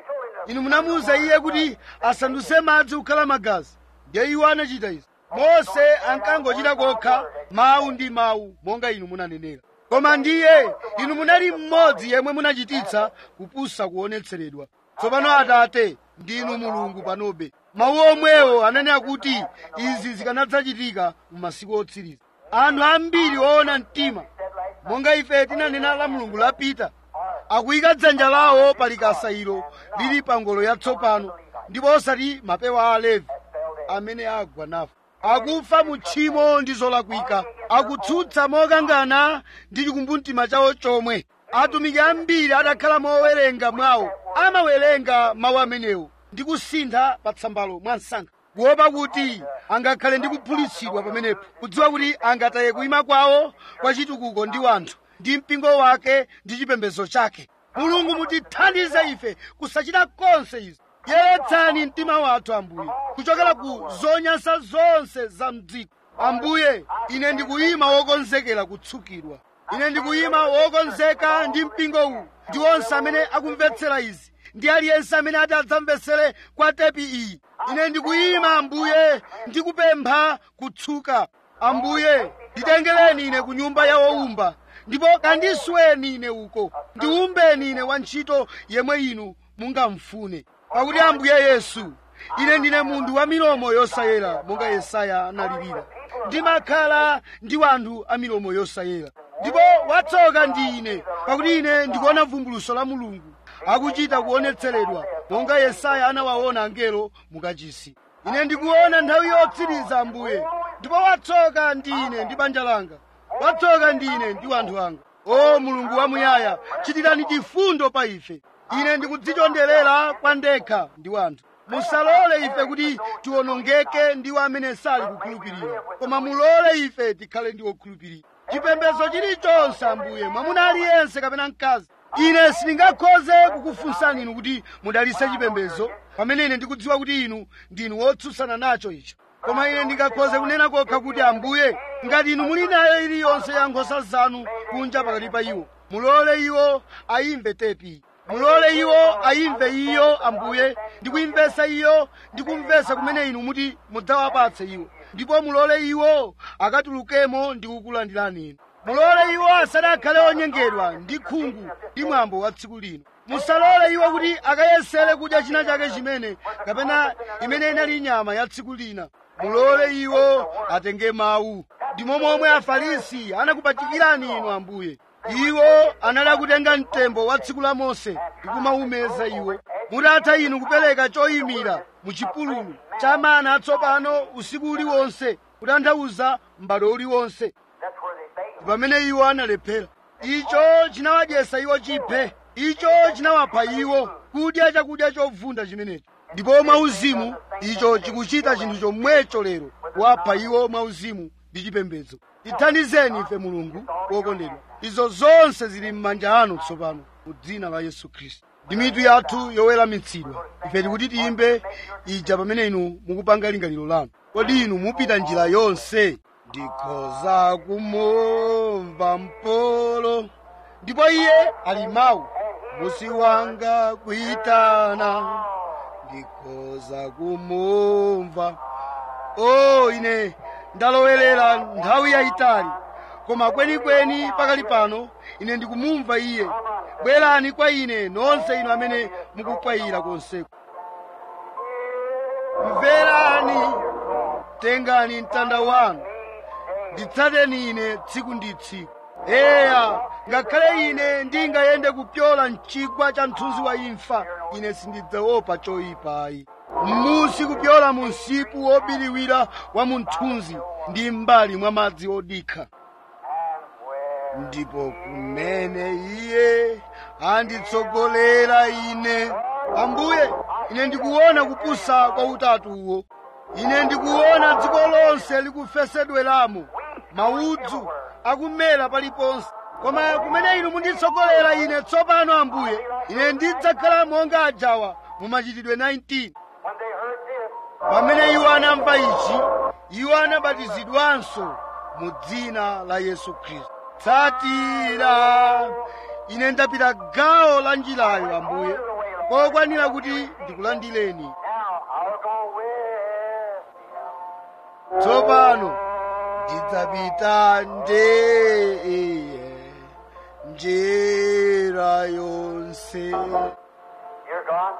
inu munamuwuza iye kuti asandutse madzi kukhala magazi ndiye iwo anachita izi mose ankangochita kokha mawu ndi mawu monga inu munanenera koma ndiye inu munali mmodzi yemwe munachititsa kupusa kuonetseredwa tsopano atate ndinu mulungu panobe mawu omwewo ananena kuti izi zikanadzachitika mu masiku otsiriza anthu ambiri oona mtima monga ife tinanena la mulungu lapita akuyika dzanja lawo pa likasa ilo lili pa ngolo yatsopano ndipo osati mapewa a alevi amene agwa nafa akufa mu tchimo ndi zolakwika akutsutsa mokangana ndi chikumbumtima chawo chomwe atumiki ambiri adakhala mowerenga mwawo amawerenga mawu amenewo ndi kusintha pa tsambalo mwa msankha kuopa kuti angakhale ndi kuphulitsidwa pamenepo kudziwa kuti angataye kuima kwawo kwa chitukuko ndi wanthu ndi mpingo wake ndi chipembedzo chake mulungu mutithandize ife kusachita konse izi yeretsani mtima wathu ambuye kuchokera ku zonyansa zonse za mdziko ambuye ine ndikuyima wokonzekera kutsukidwa ine ndikuyima wokonzeka ndi mpingo uwu ndi onse amene akumvetsera izi ndi aliyense amene ati adzamvetsere kwa tepi iyi ine ndikuyima ambuye ndikupempha kutsuka ambuye nditengereni ine ku nyumba ya wowumba ndipo kandisweni ine uko ndiumbeni ine wantchito yemwe inu mungamfune pakuti ambuye yesu ine ndine munthu wa milomo yosayera monga yesaya analirira ndimakhala ndi wanthu a milomo yosayera ndipo watsoka ndi ine pakuti ine ndikuona vumbuluso la mulungu akuchita kuonetseredwa monga yesaya anawaona angelo mukachisi ine ndikuona nthawi yotsiriza ambuye ndipo watsoka ndi ine ndi banja langa watsoka ndi ine ndi wanthu anga o mulungu wamuyaya chitirani chifundo pa ife ine ndikudzichonderera kwa ndekha ndi wanthu musalole ife kuti tiwonongeke ndiwo amene sali kukhulupirira koma mulole ife tikhale ndi okhulupirira chipembedzo chilichonse ambuye mwamuna aliyense kapena mkazi ine sindingakhoze kukufunsani inu kuti mudalitse chipembedzo pamene ine ndikudziwa kuti inu ndinu wotsutsana nacho icho koma ine ndingakhoze kunena kokha kuti ambuye ngati inu muli nayo iliyonse ya nkhosa zanu kunja pakati pa iwo mulole iwo ayimve tepi mulole iwo ayimve iyo ambuye ndikuyimvetsa iyo ndikumvetsa kumene inu muti mudzawapatse iwo ndipo mulole iwo akatulukemo ndi kukulandirani inu mulole iwo asadakhale onyengedwa ndi khungu ndi mwambo wa tsiku lino musalole iwo kuti akayesere kudya china chake chimene kapena imene inali nyama ya tsiku lina mulole iwo atenge mawu ndimo momwe afarisi anakupachikirani inu ambuye iwo anali akutenga mtembo wa tsiku la mose ndi kumaumeza iwo mutatha inu kupereka choyimira mu chipululu cha mana atsopano usiku uliwonse kutanthauza m'bado uliwonse That's where they failed. pamene iwo analephera icho chinawadyesa iwo chiphe icho chinawapha iwo kudya chakudya chovunda chimenechi ndipo mwauzimu icho chikuchita chinthu chomwecho lero kuwapha iwo mwauzimu ndi chipembedzo tithandizeni ife mulungu wokondedwa izo zonse zili m'manja anu tsopano mu dzina la yesu khristu ndi mitu yathu yoweramitsidwa ife tikuti tiyimbe ija pamene inu mukupanga lingaliro lanu kodi inu mupita njira yonse ndikhoza kumumva mpolo ndipo iye ali mawu musi wanga kuitana ndikhoza kumumva o ine ndalowerera nthawi yayitali koma kwenikweni pakali pano ine ndikumumva iye bwerani kwa ine nonse inu amene mukukwayira konseko mverani tengani mtanda wanu nditsateni ine tsiku ndi tsiku eya ngakhale ine ndingayende kupyola mchigwa cha mthunzi wa imfa ine sindidzaopa choyipayi m'musi kupyola mu msipu wobiriwira wa munthunzi ndi m'mbali mwa madzi odikha ndipo kumene iye anditsogolera ine ambuye ine ndikuona kupusa kwa utatu uwo ine ndikuona dziko lonse likufesedweramo maudzu akumera paliponse koma kumene inu munditsogolera ine tsopano ambuye ine ndidzakhala monga ajawa mu machitidwe 19 When they heard this, pamene iwo anamva ichi iwo anabatizidwanso mu dzina la yesu khristu tsatira ine ndapita gawo la njirayo ambuye kokwanira kuti ndikulandileni Now I'll go with tsopano ndidzapita nde njira yonse Dear God,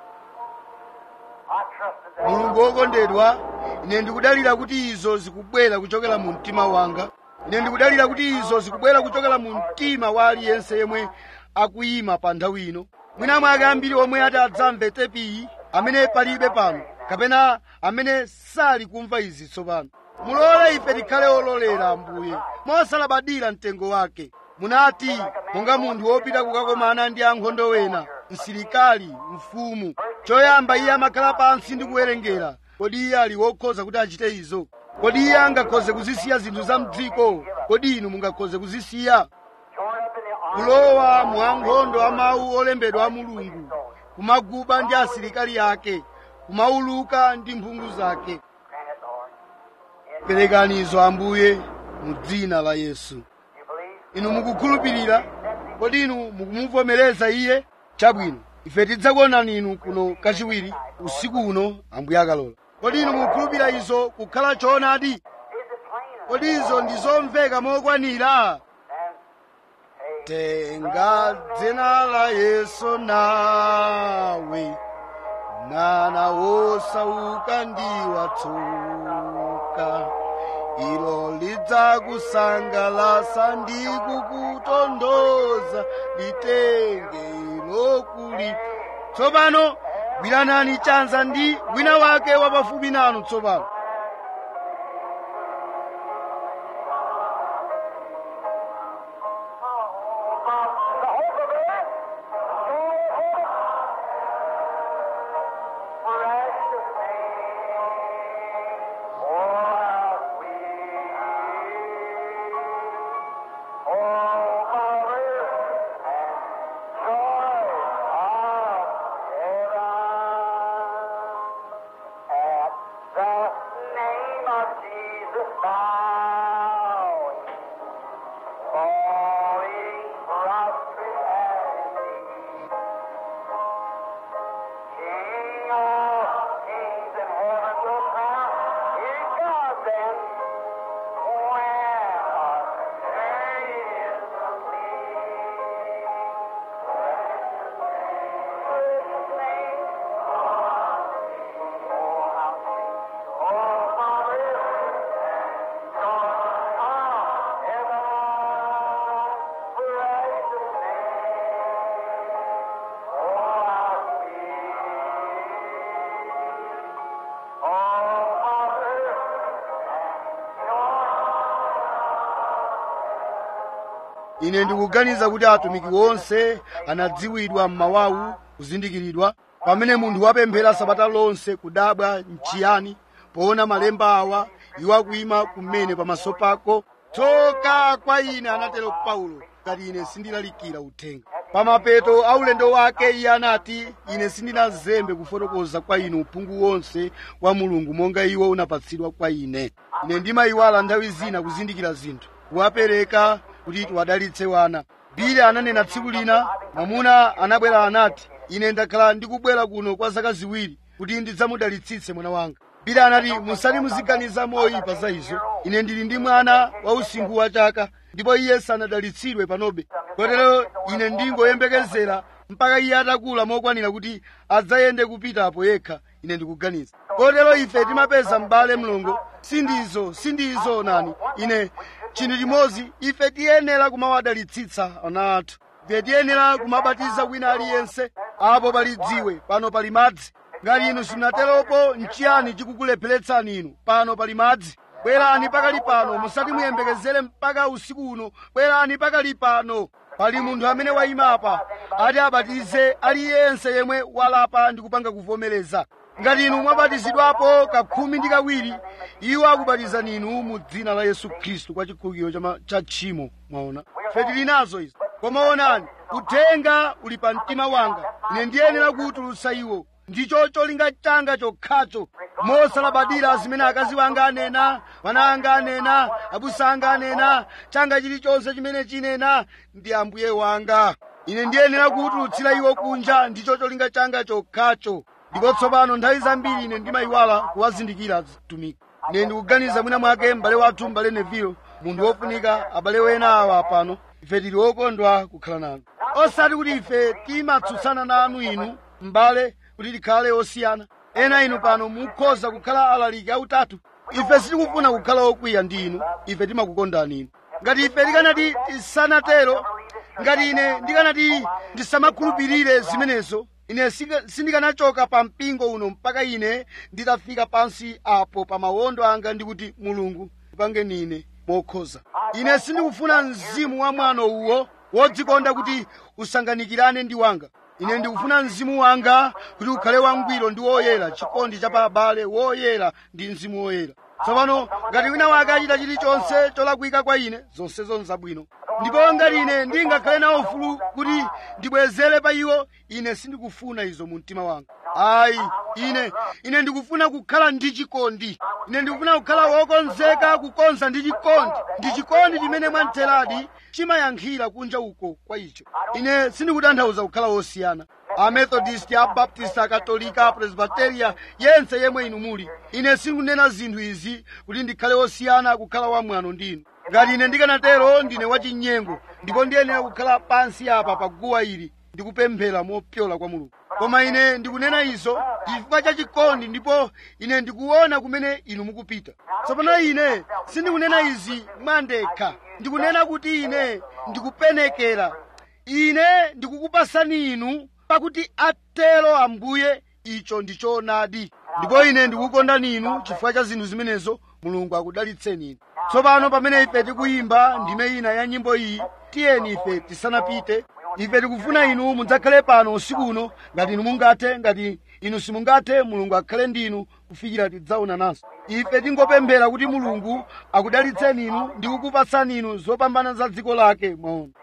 I trusted that mulungu wokondedwa ine ndikudalira kuti izo zikubwera kuchokera mu mtima wanga ine ndikudalira kuti izo zikubwera kuchokera mu mtima wa aliyense yemwe akuyima pa nthawi ino mwina mwake ambiri omwe ati adzamve tepiyi amene palibe pano kapena amene sali kumva izi tsopano mulole ife tikhale ololera ambuye mosalabadira mtengo wake munati monga munthu wopita kukakomana ndi ankhondo wena msilikali mfumu choyamba iye amakhala pansi ndi kuwerengera kodi iye ali wokhoza kuti achite izo kodi iye angakhoze kuzisiya zinthu za mdziko kodi inu mungakhoze kuzisiya torn up in the arms kulowa mu ankhondo a mawu olembedwa a mulungu kumaguba ndi asilikali ake kumauluka ndi mphungu zake Grant it, Lord. In perekani izo ambuye mu dzina la yesu you believe? inu mukukhulupirira kodi inu mukumuvomereza iye chabwino ife tidzakuonani inu kuno kachiwiri usiku uno ambuye akalola kodi inu mukukhulupirira izo kukhala choonadi Is it plain? kodi izo ndi zomveka mokwanira And hey, tenga dzina la yesu nawe mwana wosauka ndi watsoka ilo lidzakusangalasa ndi kukutondoza litenge ilo kuli tsopano gwiranani chanza ndi wina wake wapafupi nanu tsopano the hope of it. Precious name. Oh, how sweet. Oh, mother and joy of heaven. At the name of Jesus bowing. Falling prostrate at his feet. King of kings and heaven will crown his God then. When our journey is complete. Precious name. Oh, how sweet. Oh, Father. ine ndikuganiza kuti atumiki onse anadziwidwa m'mawawu kuzindikiridwa pamene munthu wapemphera sabata lonse kudabwa nchiyani poona malemba awa iwo akuyima kumene pamaso pako tsoka kwa ine anatero paulo ngati ine sindilalikira uthenga pamapeto a ulendo wake iye anati ine sindinazembe kufotokoza kwa inu uphungu wonse wa mulungu monga iwo unapatsidwa kwa ine ine ndimayiwala nthawi zina kuzindikira zinthu kuwapereka kuti tiwadalitse wana bile ananena tsiku lina mwamuna anabwera anati ine ndakhala ndikubwera kuno kwa zaka ziwiri kuti ndidzamudalitsitse mwana wanga bile anati musati muziganiza moyipa za izo ine ndili ndi mwana wa usinkhu wa chaka ndipo iye sanadalitsidwe panobe kotero ine ndingoyembekezera mpaka iye atakula mokwanira kuti adzayende kupitapo yekha ine ndikuganiza kotero ife timapeza m'bale mlongo sindizo sindizo nani ine chinthu chimodzi ife tiyenera kumawadalitsitsa ana athu ife tiyenera kumabatiza wina aliyense apo pali dziwe pano pali madzi ngati inu simunateropo nchiyani chikukulepheretsani inu pano pali madzi bwerani pakali pano musati muyembekezere mpaka usiku uno bwerani pakali pano pali munthu amene wayimapa ati abatize aliyense yemwe walapa ndi kupanga kuvomereza ngati inu mwabatizidwapo kakhumi ndi kawiri iwo akubatizani inu mu dzina la yesu khristu kwa chikhululukiro cha ma- cha tchimo mwaona ife tili nazo izi koma onani uthenga uli pa mtima wanga ine ndiyenera kuwutulutsa iwo ndicho cholinga changa chokhacho mosalabadira zimene akazi wanga anena wana anga anena abusa anga anena changa chilichonse chimene chinena ndi ambuye wanga ine ndiyenera kuwutulutsira iwo kunja ndicho cholinga changa chokhacho ndipo tsopano nthawi zambiri ine ndimayiwala kuwazindikira atumiki ine ndikuganiza mwina mwake m'bale wathu m'bale nevilo munthu wofunika abale wena awa pano ife tili okondwa kukhala nanu osati kuti ife timatsutsana nanu inu m'bale kuti tikhale osiyana ena inu pano mukhoza kukhala alaliki autatu ife sitikufuna kukhala okwiya ndi inu ife timakukondani inu ngati ife tikanati tisanatero ngati ine ndikanati ndisamakhulupirire zimenezo ine sika- sindikanachoka pa mpingo uno mpaka ine nditafika pansi apo pa mawondo anga ndikuti mulungu pangeni ine mokhoza ine sindikufuna mzimu wa mwano uwo wodzikonda kuti usanganikirane ndi wanga ine ndikufuna mzimu wanga kuti ukhale wangwiro ndi woyera chikondi cha pa abale woyera ndi mzimu woyera tsopano ngati wina wake achita chilichonse cholakwika kwa ine zonsezo nzabwino ndipo ngati ine ndingakhale nawo ufulu kuti ndibwezere pa iwo ine sindikufuna izo mu mtima wanga ayi ine ine ndikufuna kukhala ndi chikondi ine ndikufuna kukhala wokonzeka kukonza ndi chikondi ndi chikondi chimene mwamtheradi chimayankhira kunja uko kwa icho ine sindikutanthauza kukhala wosiyana amethodist abaptist akatolika apresbiteria yense yemwe inu muli ine sindikunena zinthu izi kuti ndikhale wosiyana kukhala wamwano ndinu ngati ine ndikanatero ndine wachinyengo ndipo ndiyenera kukhala pansi apa pa guwa ili ndikupemphera mopyola kwa mulungu koma ine ndikunena izo chifukwa cha chikondi ndipo ine ndikuona kumene inu mukupita tsopano ine sindikunena izi mwandekha ndikunena kuti ine ndikupenekera ine ndikukupasani inu pakuti atero ambuye icho ndi choonadi ndipo ine ndikukondani inu chifukwa cha zinthu zimenezo mulungu akudalitseni inu tsopano pamene ife tikuyimba ndime ina ya nyimbo iyi tiyeni ife tisanapite ife tikufuna inu mudzakhale pano usiku uno ngati inu mungathe ngati inu simungathe mulungu akhale ndi inu kufikira tidzaona nanso ife tingopemphera kuti mulungu akudalitseni inu ndi kukupatsani inu zopambana za dziko lake mwaona